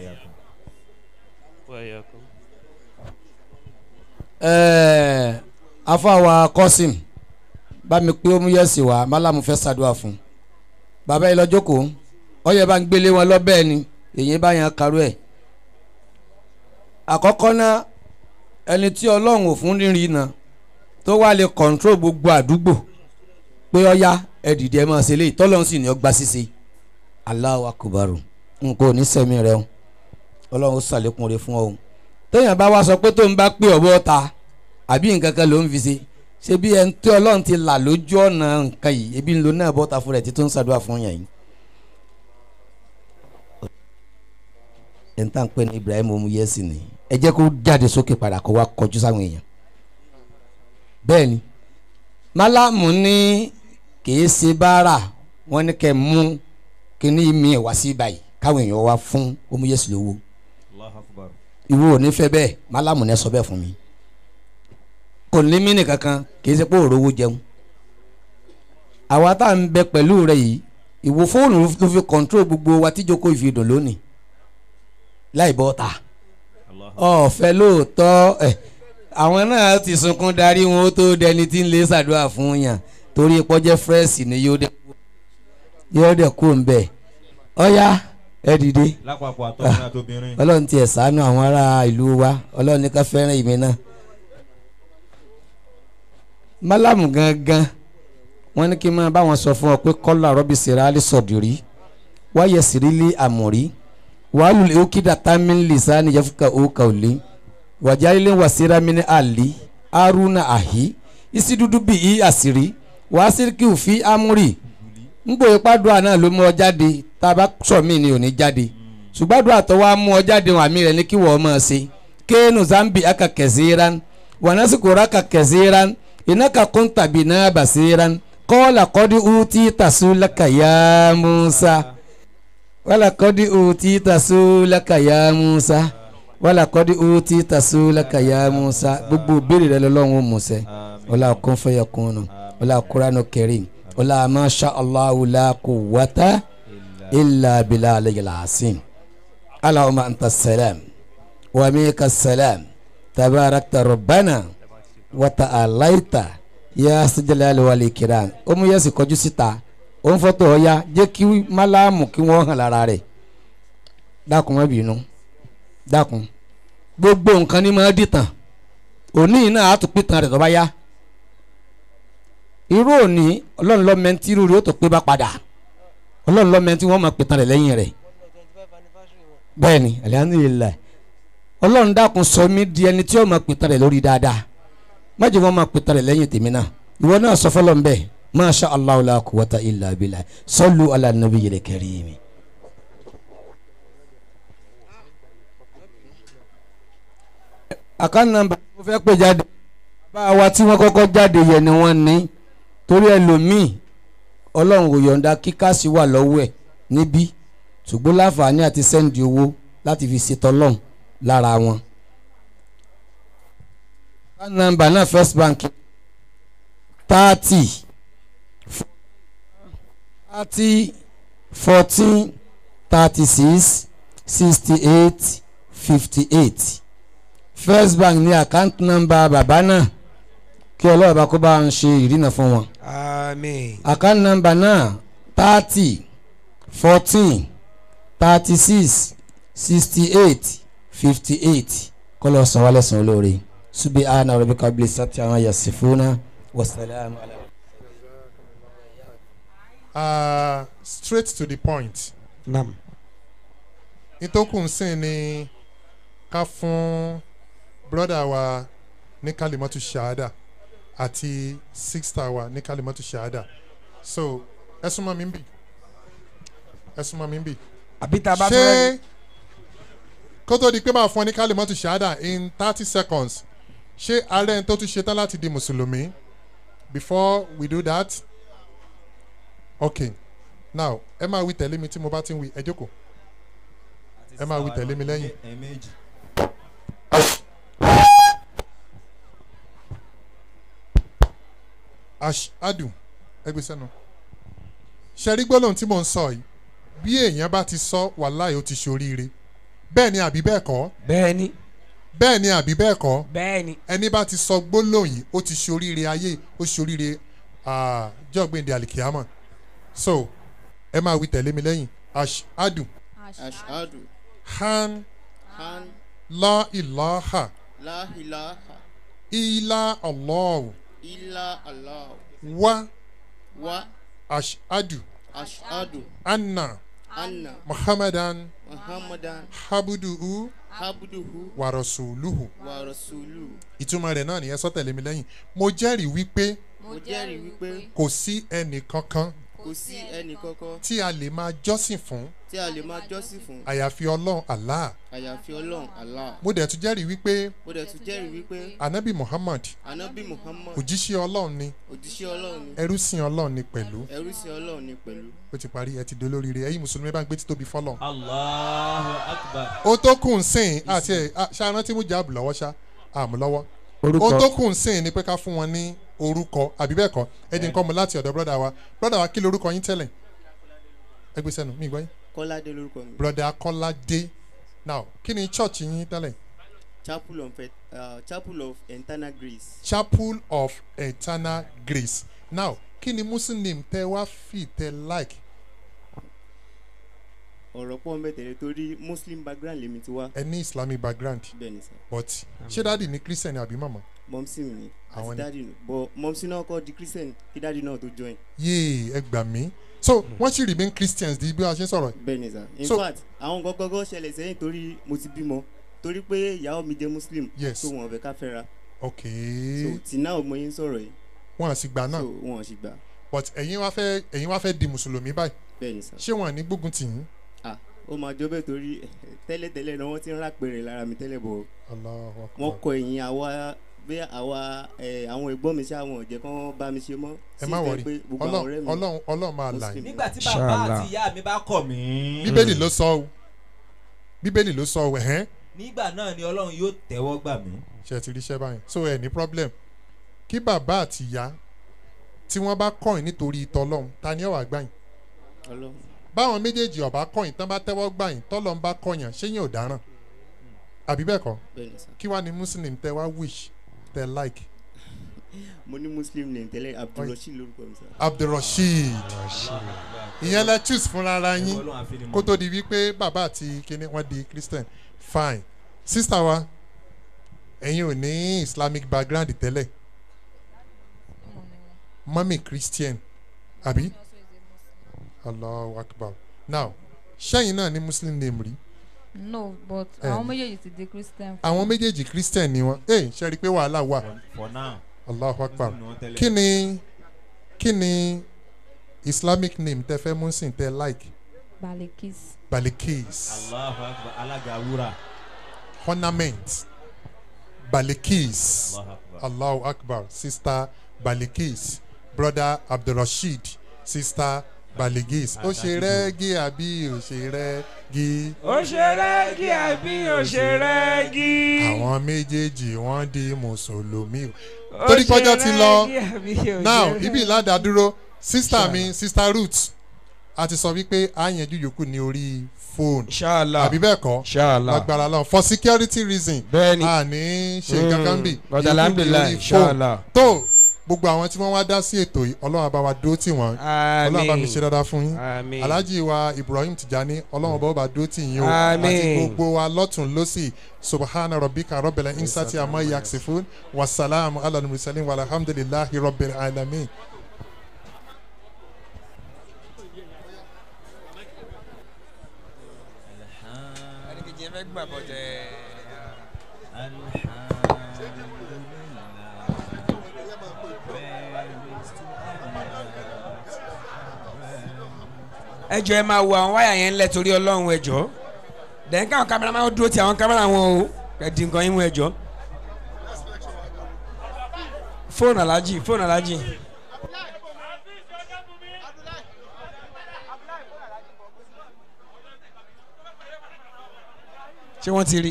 ẹẹ afáwa kọ́sìm bá mi pé ó mú yẹ̀sì wá málàmú fẹ́ ṣàdúrà fún bàbá yìí lọ́jọ́ kó ọyẹ bá ń gbélé wọn lọ́bẹ̀ ni èyí bá yan karú ẹ̀ àkọ́kọ́ náà ẹni tí ọlọ́run ò fún rírì náà tó wá lè kọ̀ǹtró gbogbo àdúgbò pé ọya ẹ dìde ẹ máa ṣe léyìí tọ́lọ́run sì ní ọgbà ṣíṣe Allahu akubaru nǹkan ò ní sẹ́mi rẹ o ọlọ́run ó ṣàlékún rẹ fún ọ o téèyàn bá wá sọ pé tó ń bá pé ọ̀bọ ta àbí nǹkan kan ló ń fi ṣe ṣé bí ẹni tí ọlọ́run ti là lójú ọ̀nà nǹkan yìí ebi ń lo náà bọ́ta fún rẹ̀ tí tó ń ṣàdúrà fún yàn yìí. ẹni tá à ń pè ní Ibrahim omuyesi ni ẹ jẹ́ kó jáde sókè padà kó wá kọjú sáwọn èèyàn. bẹ́ẹ̀ ni málámù ní kìí ṣe báárà wọ́n ní kẹ́ mú kíní mi wá sí báyìí káwọn èèyàn wá fún omuyesi lówó ìwọ ò ní fẹ́ bẹ́ẹ̀ málámù ní sọ bẹ́ẹ̀ fún mi kò ní mí nìkankan kì í ṣe pé òrówó jẹun àwa tá à ń bẹ pẹ̀lú rẹ yìí ìwọ fóònù ló fi kọ̀ǹtró gbogbo wa tíjókòó ìfidùn lónìí láì bọ́ ta ọ̀fẹ́ lóòótọ́ ẹ̀ àwọn náà ti sunkún darí wọn ó tó dẹni tí ń lè ṣàdúrà fún yàn torí pọ́jẹ́ fírẹ́sì ni yóò dẹ̀ kó ń bẹ̀ ọ́yá ẹ dìde lápapọ̀ àtọ́kùnrin àtobìnrin. ọlọ́run tiẹ̀ ṣàánú àwọn ará ìlú wa ọlọ́run ní ká fẹ́ràn ìmí náà. málàmù gangan wọ́n ní kí n máa bá wọn sọ fún ọ pé kọ́lá rọ́bì sèrálì sọ̀dìrí wáyé sírílì àmọ̀rí wàhálù òkìdá támín lìsáni yẹfúkà òkà òlé wàjálẹ̀ wàsíra mi ní àlì aruna àhí isi dúdú bí i àṣírí wàá síríkì òfin amúrì ngbò ìpàdùà náà ló mú ọ jáde tá a bá sọ mí ni ò ní jáde ṣùgbọ́n àdúrà tó wá mú ọ jáde wọn àmì rẹ̀ ní kí wọ́n máa ṣe kéènù zambi aka kẹsíran wọnásìkòrò aka kẹsíran ìnáka kún tàbí náà bàṣíran kọ́ọ̀là kọ́dí uti tàṣú lákàyà musa wàlà kọ́dí uti tàṣú lákàyà musa wàlà kọ́dí uti tàṣú lákàyà musa gbogbo béèrè rẹ lọ́wọ́ musa wàlà kún fẹ́yà kún wàlà kúránù kẹrin wàlà masha allahu la quwwata illa billah alayhi asim allahumma anta salam wa minka salam tabarakta rabbana wa ta'alaita ya sijalali wal ikram ó mú yẹ́sì kọjú síta ó ń fọ́tò ọ̀ya jẹ́ kí málámù kí wọ́n hàn lára rẹ̀ dákun má bínú dákun gbogbo nǹkan ní máa dìtàn òní náà á tún pìtàn rẹ̀ tó bá yá irú òní ọlọ́run lọ́mẹ́ntì irú rẹ̀ ó tó pé bá padà ọlọ́run lọ́mẹ́ntì wọ́n máa pìtàn rẹ̀ lẹ́yìn rẹ̀ bẹ́ẹ̀ ni alihamudulilayi ọlọ́run dákun sọ mí di ẹni tí ó máa pìtàn rẹ̀ lórí dáadáa má jẹ́ wọ́n máa pè tẹ̀lé lẹ́yìn tèmi náà ìwọ náà sọ fọlọ́ ń bẹ̀ masha allah la quwwata illa billah sallu ala nabiyyil karim. àkáǹtì nàmbà mo fẹ́ pè jáde bá a wa tí wọ́n kọ́kọ́ jáde yẹn ni wọ́n ní torí ẹlòmíì ọlọ́run kò yọ̀ǹda kíkásí wà lọ́wọ́ ẹ̀ níbí ṣùgbọ́n láǹfààní àti sẹ́ǹdì owó láti fi ṣètò ọlọ́run lára wọn. account number náà first bank thirty thirty fourteen thirty six sixty eight fifty eight first bank ní account number bàbá náà kí ọlọ́run bá kó bá ń ṣe ìrìnà fún wọn. Àmín. account number náà thirty fourteen thirty six sixty eight fifty eight kọ́lọ́ san wálé san olóore subi ana rabi kabili sati àwọn yasifuna wasalaamu ala. Uh, straight to the point. Nam. ìtòkùn ń sìn ni ká fún brọ́dà wa ní kalimatu shahada àti sista wa ní kalimatu shahada so ẹ súnmọ́ mi ń bì ẹ súnmọ́ mi ń bì. àbí tá a bá ṣé fẹ́. kó tó di pé máa fún ọ ní kalimatu shahada in thirty seconds ṣé ààrẹ tó tún ṣetán láti di mùsùlùmí before we do that okay now ẹ máa wí tẹ̀lé mi tí mo bá ti ń wí ẹ jókòó ẹ máa wí tẹ̀lé mi lẹ́yìn. ẹ̀ẹ̀mejì. ashadu ẹgbẹ́ sẹ́nu ṣẹ́rí gbólóhùn tí mò ń sọ yìí bí èèyàn bá ti sọ wàláì ó ti ṣoríire bẹ́ẹ̀ ni àbí bẹ́ẹ̀ kọ́ bẹ́ẹ̀ni bẹ́ẹ̀ ni àbí bẹ́ẹ̀ kọ́ bẹ́ẹ̀ni ẹni bá ti sọ gbólóhùn yìí ó ti ṣoríire ayé ó ṣoríire jọ́gbìndé alikiyama so ẹ máa wí tẹ̀lé mi lẹ́yìn ashadu ashadu han han la ilaha la ilaha illa allahu illa allah wa wa ashadu ashadu anna anna muhammadan muhammadan habuduhu abduhu wa rasuluhu wa rasuluhu. ìtumọ̀ rẹ̀ náà nìyẹn sọ tẹ̀lé mi lẹ́yìn mo jẹ́rìí wípé mo jẹ́rìí wípé kò sí ẹnì kankan kò sí ẹnì kankan tí a lè máa jọ́sìn fún tí a lè máa jọ́sìn fún àyàfi ọlọ́run allah àyàfi ọlọ́run allah. mo dẹ̀ tún jẹ́rìí wípé mo dẹ̀ tún jẹ́rìí wípé anabi muhammad anabi muhammad òjíṣẹ́ ọlọ́run ni òjíṣẹ́ ọlọ́run ni ẹrú sìn ọlọ́run ni pẹ̀lú ẹrú sí ọlọ́run ni pẹ̀lú. ó ti parí ẹ ti dolóríire ẹ̀yin mùsùlùmí bá ń gbé títóbi fọlọ́ allahu akbar. ó tó kù ń sìn àti ẹ̀ ṣáná tí mo jáàbù lọ́wọ́ ṣá àmú lọ́wọ́ Orúkọ. ó tó kù ń sìn ni pé ká fún wọn ní orúkọ àbí bẹ́ẹ̀ kọ́ ẹ dín nǹkan mu láti ọ̀dọ̀ brọ́dà wa brọ́dà wa kí lorúkọ yín tẹ́lẹ̀ ẹ gbé sẹ́nu mi gbọ́ yín kọ́ládé lórúkọ mi. brọ́dà kọ́ládé now kí ni church yín tẹ́lẹ̀ chapel of uh, chapel of eternal grace. chapel of eternal grace now kí ni muslim name tẹ wá fi tẹ like ọ̀rọ̀ pọ̀ mẹ́tẹ̀lẹ̀ torí muslim background lèmi ti wá. ẹ ní islamic background bẹ́ẹ̀ni sir. but ṣé dáàdi ní christian àbí màmá mọ́mísì mi ni Àwọn àti ni- dáàdì nù bọ́ mọ́mísì náà kọ́ di christian kí dáàdì náà tó join. yéè ẹ gbà mí so wọ́n sì remain christians di bí a ṣe ń sọ̀rọ̀ bẹ́ẹ̀ni sir in So- fact àwọn gọ́gọ́gọ́ ṣẹlẹ̀ sẹ́yìn torí mo ti bímọ torí pé ìyàwó mi jẹ́ muslim Yes. so wọn ò fẹ́ ká fẹ́ra ok so tí náà mo yín sọ̀rọ̀ yìí wọn à sì gbà náà so wọn ò sì gbà but ẹ̀yin wá fẹ́ ẹ̀yin wá fẹ́ di mùsùlùmí báyìí bẹ́ẹ̀ni sir. ṣé wọn à ní gbógun tì yín ah ó máa jọ bẹ́ẹ̀ torí tẹ́lẹ̀tẹ́lẹ̀ náà wọ́n ti ń rápẹ̀rẹ̀ lára mi tẹ́lẹ̀ bọ̀ Allahu Akbar. wọ́n kọ ẹ̀yìn àwa bí àwa ẹ̀, àwọn ẹ̀gbọ́n mi ṣáà wọn ò jẹ́ kán bá mi ṣe mọ́ ẹ má sí wọrí ìfẹ́ pé gbogbo àwọn ọ̀rẹ́ ọlọ́run mi ọlọ́run ọlọ́run máa là yín. nígbà tí bàbá àti ìyá mi bá kọ̀ mí. bíbélì ló sọ o bíbélì ló sọ o ẹ̀hẹ́n nígbà náà ni ọlọ́run yóò tẹ́wọ́ gbà mí. ṣe ti ríṣẹ́ báyìí so ẹ ní problem kí bàbá àti ìyá tí wọ́n bá kọ̀yìn nítorí ìtọ́ ọlọ́run ta ni ọ̀wà gbàyìn ọlọ́run báwọn méjèèjì ọ̀bá kọ̀yìn tán bá tẹ́wọ́ gbàyìn tọ́lọ́run bá kọ̀yàn ṣé yín ò dáràn àbí bẹ́ẹ̀ kọ́ bẹ́ẹ̀ni sir. kí wàá ní muslim tẹ wá wish tẹ like mo ní muslim name tẹ́lẹ̀ abdulrasheed lórúkọ mi sir. abdulrasheed ìyẹn lẹ choose fúnra ara yín kó tó di wípé bàbá àti kíní wọn di christian fine sister wa ẹ̀yin ò ní islamic background tẹ́lẹ̀ mọ́mí christian àbí allahu akbar now ṣẹ́yìn náà ní muslim name rí no but Eh. àwọn méjèèjì ti di christian. àwọn méjèèjì christian ni wọn ẹ ṣe rí i pé wàhálà wà for now. allahu akbar Muslim ni wọ́n tẹ́lẹ̀. kí ni kí ni islamic name tẹ fẹ́ mú sí tẹ like balikis. balikis Allahu akbar alága wúrà. ornament balikis Allahu akbar. allahu akbar sister balikis brother abdulrasheed sister baligis ó ṣe rẹ́gí àbí ó ṣe rẹ́gí. ó ṣe rẹ́gí àbí ó ṣe rẹ́gí. àwọn méjèèjì wọ́n di mùsùlùmí o. Ó torí ṣe kọjá ti lọ rẹ́gí àbí ó ṣe now rẹ́gí. ibi ìlàdàdúró sista mi sista ruth a ti sọ wípé a yanjú yòókù ní orí fóònù Inshallah. àbí bẹ́ẹ̀ kọ́ Inshallah. lágbára lọ for security reason Bẹ́ẹ̀ni. a ní ṣe Mm, kankan bì but yòókù ní alhamdulillah, orí inshallah. tó gbogbo àwọn tí wọ́n wá dá sí ètò yìí ọlọ́run bá wa dúró tì wọ́n ọlọ́run bá mi ṣe dáadáa fún yín Àmín. alhaji wa ibrahim tijani ọlọ́run bá wa dúró tì yín o Àmín. àti gbogbo wa lọ́tún lọ́sì subahana rabbika rabbil insati amma yaksifun wasalaamu ala mursalin walhamdulillahi rabbil alamin. ẹ jọ ẹ máa wo àwọn wáyà yẹn ńlẹ torí ọlọ́run ẹ jọ dẹ̀yìn káwọn kámẹ́rà máa dúró ti àwọn kámẹ́rà wọn o ẹ di nǹkan yín mú ẹ jọ. fóònù alájì fóònù alájì. ṣé wọ́n ti rí.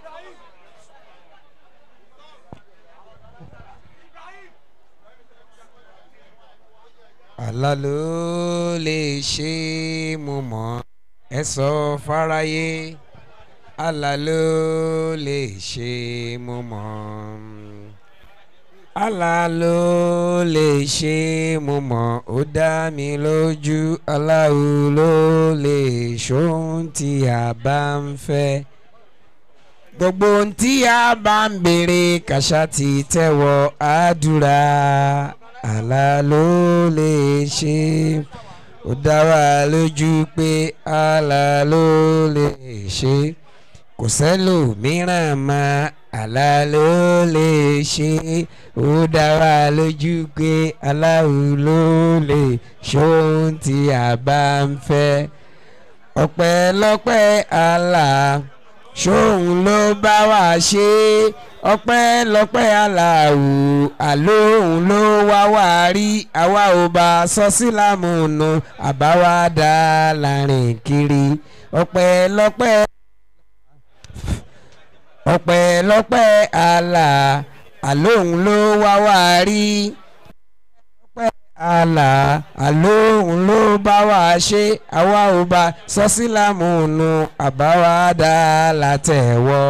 àlá ló lè ṣe mo mọ̀ ẹ sọ fáráyé àlá ló lè ṣe mo mọ̀ àlá ló lè ṣe mo mọ̀ ó dá mi lójú aláwo ló lè ṣóhun tí a bá ń fẹ́ gbogbo ohun tí a bá ń béèrè kàṣà ti tẹ́wọ́ àdúrà àlá ló lè ṣe ó dá wa lójú pé àlá ló lè ṣe kò sẹ́lòmíràn mọ́ àlá ló lè ṣe ó dá wa lójú pé aláwo ló lè ṣe ohun tí a bá ń fẹ́ ọpẹ́lọpẹ́ àlá ṣóun ló bá wa ṣe ọpẹ́lọpẹ́ aláwù àlóhùn ló wá wá rí àwa ò bá sọ sílámù nù àbáwá dá láàrin kiri ọpẹ́lọpẹ́ ọpẹ́lọpẹ́ àlà àlóhùn ló wá wá rí ọpẹ́ àlà àlóhùn ló bá wá ṣe àwa ò bá sọ sílámù nù àbáwá dá látẹ̀wọ́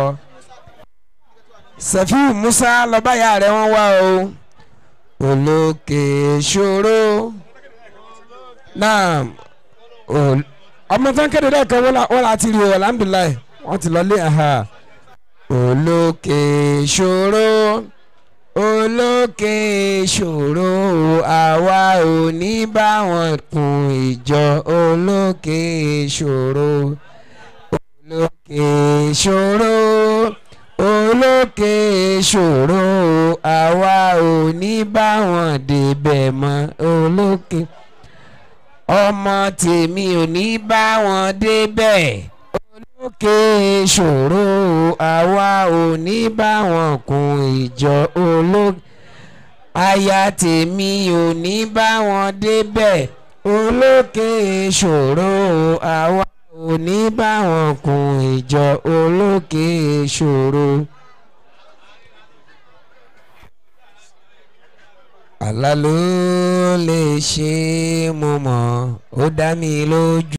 sefiu musa lọ́bàyà rẹ̀ wọ́n wá o olókè ṣòro náà ol- ọmọ tó ń kéde lẹ́ẹ̀kan wọ́n la- wọ́n la ti rí o alhamdulilayi wọ́n ti lọlé aha olókè ṣòro olókè ṣòro àwa ò ní bá wọn kun ìjọ olókè ṣòro olókè ṣòro olókè ṣòro àwa ò ní bá wọn débẹ̀ mọ́ olókè ọmọ tèmi ò ní bá wọn débẹ̀ olókè ṣòro àwa ò ní bá wọn kun ìjọ olókè aya tèmi ò ní bá wọn débẹ̀ olókè ṣòro àwa ò ní bá wọn kun ìjọ olókè ṣòro. àlá ló lè ṣe é mo mọ̀ ó dá mi lójú.